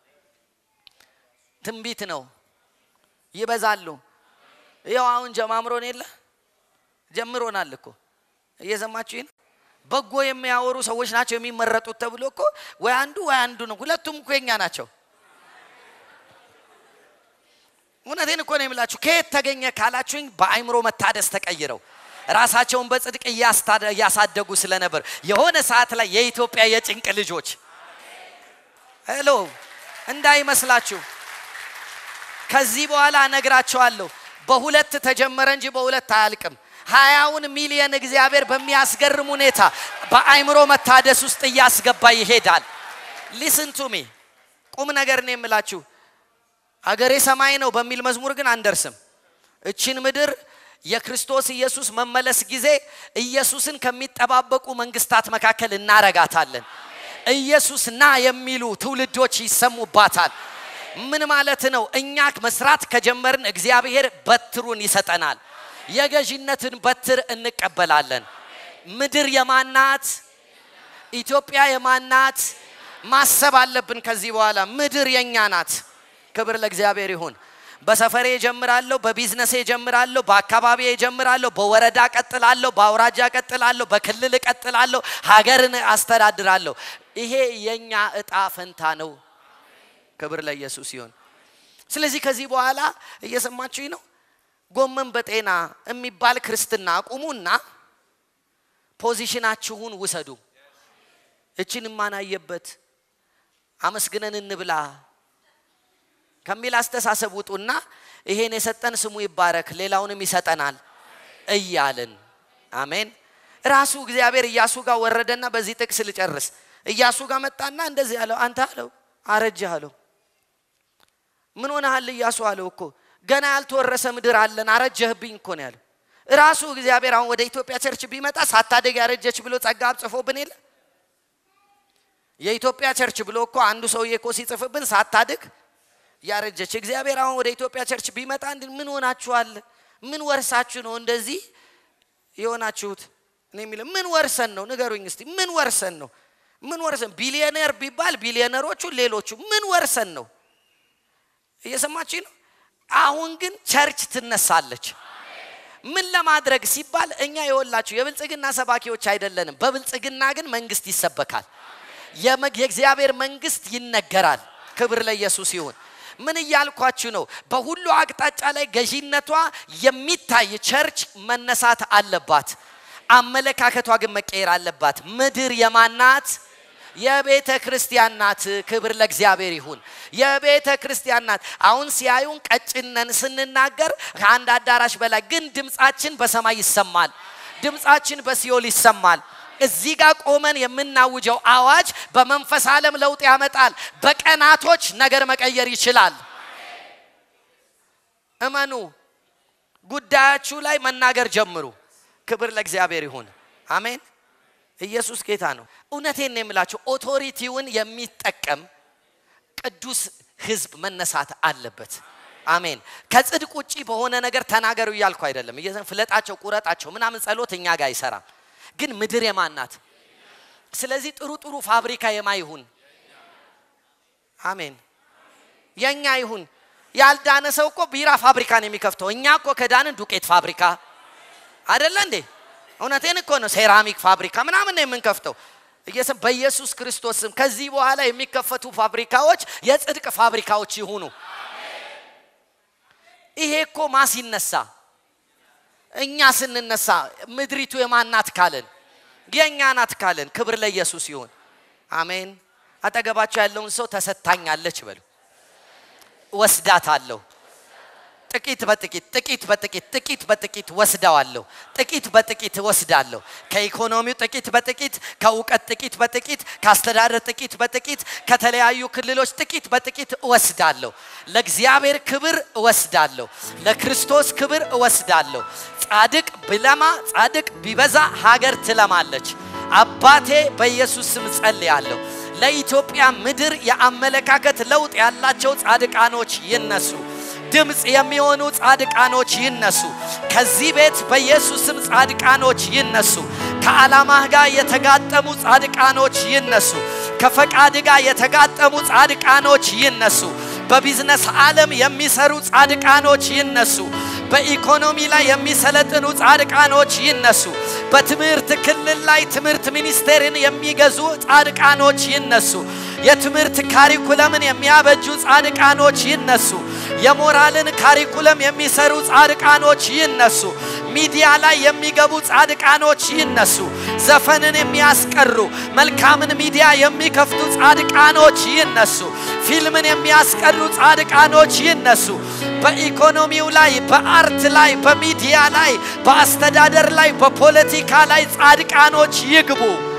ትንቢት ነው። ይበዛሉ። ያው አሁን ጀማምሮን የለ ጀምሮናል እኮ እየሰማችሁ ነው። በጎ የሚያወሩ ሰዎች ናቸው የሚመረጡት ተብሎ እኮ ወይ አንዱ ወይ አንዱ ነው። ሁለቱም እኮ የኛ ናቸው። እውነቴን እኮ ነው የምላችሁ። ከየት ተገኘ ካላችሁኝ በአይምሮ መታደስ ተቀይረው ራሳቸውን በጽድቅ እያስታደ- እያሳደጉ ስለነበር የሆነ ሰዓት ላይ የኢትዮጵያ የጭንቅ ልጆች ሄሎ እንዳይመስላችሁ ከዚህ በኋላ እነግራቸዋለሁ። በሁለት ተጀመረ እንጂ በሁለት አያልቅም። ሀያውን ሚሊየን እግዚአብሔር በሚያስገርም ሁኔታ በአይምሮ መታደስ ውስጥ እያስገባ ይሄዳል። ሊስን ቱ ሚ ቁም ነገር ነው የምላችሁ። አገሬ ሰማይ ነው በሚል መዝሙር ግን አንደርስም። እችን ምድር የክርስቶስ ኢየሱስ መመለስ ጊዜ ኢየሱስን ከሚጠባበቁ መንግስታት መካከል እናረጋታለን። ኢየሱስ ና የሚሉ ትውልዶች ይሰሙባታል። ምን ማለት ነው? እኛ መስራት ከጀመርን እግዚአብሔር በትሩን ይሰጠናል። የገዢነትን በትር እንቀበላለን። ምድር የማናት? ኢትዮጵያ የማናት? ማሰብ አለብን። ከዚህ በኋላ ምድር የኛ ናት። ክብር ለእግዚአብሔር ይሁን። በሰፈሬ እጀምራለሁ፣ በቢዝነሴ እጀምራለሁ፣ በአካባቢ እጀምራለሁ፣ በወረዳ ቀጥላለሁ፣ በአውራጃ ቀጥላለሁ፣ በክልል እቀጥላለሁ፣ ሀገርን አስተዳድራለሁ። ይሄ የኛ እጣ ፈንታ ነው። ክብር ለኢየሱስ ይሁን። ስለዚህ ከዚህ በኋላ እየሰማችሁኝ ነው። ጎመን በጤና የሚባል ክርስትና አቁሙና ፖዚሽናችሁን ውሰዱ። እችን ማናየበት አመስግነን እንብላ ከሚል አስተሳሰብ ውጡና ይሄን የሰጠን ስሙ ይባረክ ሌላውንም ይሰጠናል እያልን አሜን። ራሱ እግዚአብሔር እያሱ ጋር ወረደና በዚህ ጥቅስ ልጨርስ። እያሱ ጋር መጣና እንደዚህ አለው፣ አንተ አለው አረጀህ አለው። ምን ሆነሃል እያሱ አለው እኮ ገና ያልተወረሰ ምድር አለን አረጀህብኝ እኮ ነው ያለው። ራሱ እግዚአብሔር አሁን ወደ ኢትዮጵያ ቸርች ቢመጣ ሳታደግ ያረጀች ብሎ ጸጋ ጽፎብን የለ የኢትዮጵያ ቸርች ብሎ እኮ አንዱ ሰውዬ እኮ ሲጽፍብን ሳታድግ ያረጀች እግዚአብሔር አሁን ወደ ኢትዮጵያ ቸርች ቢመጣ እንዲ ምን ሆናችኋል? ምን ወርሳችሁ ነው እንደዚህ የሆናችሁት? እኔ የሚለው ምን ወርሰን ነው ንገሩኝ እስቲ። ምን ወርሰን ነው? ምን ወርሰን ቢሊዮነር ቢባል ቢሊዮነሮቹ ሌሎቹ ምን ወርሰን ነው? እየሰማችሁ ነው። አሁን ግን ቸርች ትነሳለች። ምን ለማድረግ ሲባል እኛ የወላችሁ የብልጽግና ሰባኪዎች አይደለንም። በብልጽግና ግን መንግስት ይሰበካል። የመ- የእግዚአብሔር መንግስት ይነገራል። ክብር ለኢየሱስ ይሁን። ምን እያልኳችሁ ነው? በሁሉ አቅጣጫ ላይ ገዢነቷ የሚታይ ቸርች መነሳት አለባት። አመለካከቷ ግን መቀየር አለባት። ምድር የማናት? የቤተ ክርስቲያን ናት። ክብር ለእግዚአብሔር ይሁን። የቤተ ክርስቲያን ናት። አሁን ሲያዩን ቀጭነን ስንናገር ከአንድ አዳራሽ በላይ ግን ድምፃችን በሰማይ ይሰማል። ድምፃችን በሲኦል ይሰማል። እዚህ ጋር ቆመን የምናውጀው አዋጅ በመንፈስ ዓለም ለውጥ ያመጣል። በቀናቶች ነገር መቀየር ይችላል። እመኑ። ጉዳያችሁ ላይ መናገር ጀምሩ። ክብር ለእግዚአብሔር ይሁን። አሜን። ኢየሱስ ጌታ ነው። እውነቴን ነው የምላችሁ። ኦቶሪቲውን የሚጠቀም ቅዱስ ህዝብ መነሳት አለበት። አሜን። ከጽድቅ ውጪ በሆነ ነገር ተናገሩ እያልኩ አይደለም። እየዘን ፍለጣቸው፣ ቁረጣቸው ምናምን ጸሎት እኛ ጋር አይሰራም። ግን ምድር የማን ናት? ስለዚህ ጥሩ ጥሩ ፋብሪካ የማ ይሁን? አሜን። የኛ ይሁን። ያልዳነ ሰው እኮ ቢራ ፋብሪካ ነው የሚከፍተው። እኛ እኮ ከዳንን ዱቄት ፋብሪካ አይደለ እንዴ? እውነቴን እኮ ነው። ሴራሚክ ፋብሪካ ምናምን ነው የምንከፍተው። እየሰ- በኢየሱስ ክርስቶስ ስም ከዚህ በኋላ የሚከፈቱ ፋብሪካዎች የጽድቅ ፋብሪካዎች ይሁኑ። ይሄ እኮ ማ ሲነሳ እኛ ስንነሳ ምድሪቱ የማን ናት ካልን የእኛ ናት ካልን ክብር ለኢየሱስ ይሁን። አሜን። አጠገባቸው ያለውን ሰው ተሰጥታኛለች በሉ። ወስዳታለሁ፣ ጥቂት በጥቂት ጥቂት በጥቂት ጥቂት በጥቂት ወስደዋለሁ። ጥቂት በጥቂት ወስዳለሁ። ከኢኮኖሚው ጥቂት በጥቂት ከእውቀት ጥቂት በጥቂት ከአስተዳደር ጥቂት በጥቂት ከተለያዩ ክልሎች ጥቂት በጥቂት እወስዳለሁ። ለእግዚአብሔር ክብር እወስዳለሁ። ለክርስቶስ ክብር እወስዳለሁ። ጻድቅ ቢለማ ጻድቅ ቢበዛ ሀገር ትለማለች። አባቴ በኢየሱስ ስም ጸልያለሁ። ለኢትዮጵያ ምድር የአመለካከት ለውጥ ያላቸው ጻድቃኖች ይነሱ። ድምፅ የሚሆኑ ጻድቃኖች ይነሱ። ከዚህ ቤት በኢየሱስ ስም ጻድቃኖች ይነሱ። ከዓላማህ ጋር የተጋጠሙ ጻድቃኖች ይነሱ። ከፈቃድ ጋር የተጋጠሙ ጻድቃኖች ይነሱ። በቢዝነስ ዓለም የሚሰሩ ጻድቃኖች ይነሱ። በኢኮኖሚ ላይ የሚሰለጥኑ ጻድቃኖች ይነሱ። በትምህርት ክልል ላይ ትምህርት ሚኒስቴርን የሚገዙ ጻድቃኖች ይነሱ። የትምህርት ካሪኩለምን የሚያበጁ ጻድቃኖች ይነሱ። የሞራልን ካሪኩለም የሚሰሩ ጻድቃኖች ይነሱ። ሚዲያ ላይ የሚገቡ ጻድቃኖች ይነሱ። ዘፈንን የሚያስቀሩ መልካምን ሚዲያ የሚከፍቱ ጻድቃኖች ይነሱ። ፊልምን የሚያስቀሩ ጻድቃኖች ይነሱ። በኢኮኖሚው ላይ፣ በአርት ላይ፣ በሚዲያ ላይ፣ በአስተዳደር ላይ፣ በፖለቲካ ላይ ጻድቃኖች ይግቡ።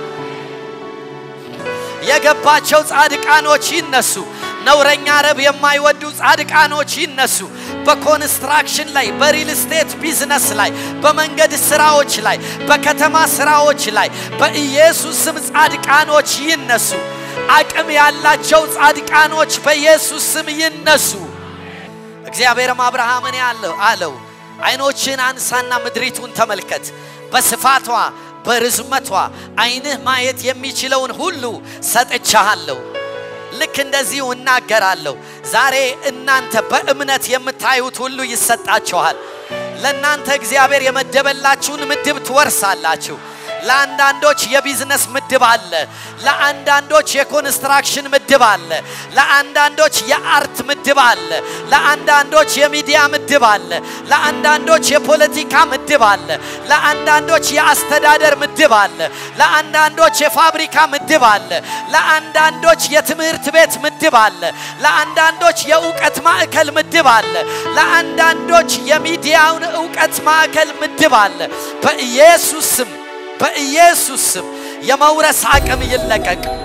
የገባቸው ጻድቃኖች ይነሱ። ነውረኛ ረብ የማይወዱ ጻድቃኖች ይነሱ። በኮንስትራክሽን ላይ፣ በሪል ስቴት ቢዝነስ ላይ፣ በመንገድ ስራዎች ላይ፣ በከተማ ስራዎች ላይ በኢየሱስ ስም ጻድቃኖች ይነሱ። አቅም ያላቸው ጻድቃኖች በኢየሱስ ስም ይነሱ። እግዚአብሔርም አብርሃምን ያለው አለው አይኖችን አንሳና ምድሪቱን ተመልከት፣ በስፋቷ በርዝመቷ አይንህ ማየት የሚችለውን ሁሉ ሰጥቻሃለሁ። ልክ እንደዚሁ እናገራለሁ። ዛሬ እናንተ በእምነት የምታዩት ሁሉ ይሰጣችኋል። ለእናንተ እግዚአብሔር የመደበላችሁን ምድብ ትወርሳላችሁ። ለአንዳንዶች የቢዝነስ ምድብ አለ። ለአንዳንዶች የኮንስትራክሽን ምድብ አለ። ለአንዳንዶች የአርት ምድብ አለ። ለአንዳንዶች የሚዲያ ምድብ አለ። ለአንዳንዶች የፖለቲካ ምድብ አለ። ለአንዳንዶች የአስተዳደር ምድብ አለ። ለአንዳንዶች የፋብሪካ ምድብ አለ። ለአንዳንዶች የትምህርት ቤት ምድብ አለ። ለአንዳንዶች የእውቀት ማዕከል ምድብ አለ። ለአንዳንዶች የሚዲያውን እውቀት ማዕከል ምድብ አለ። በኢየሱስ ስም በኢየሱስ ስም የመውረስ አቅም ይለቀቅ።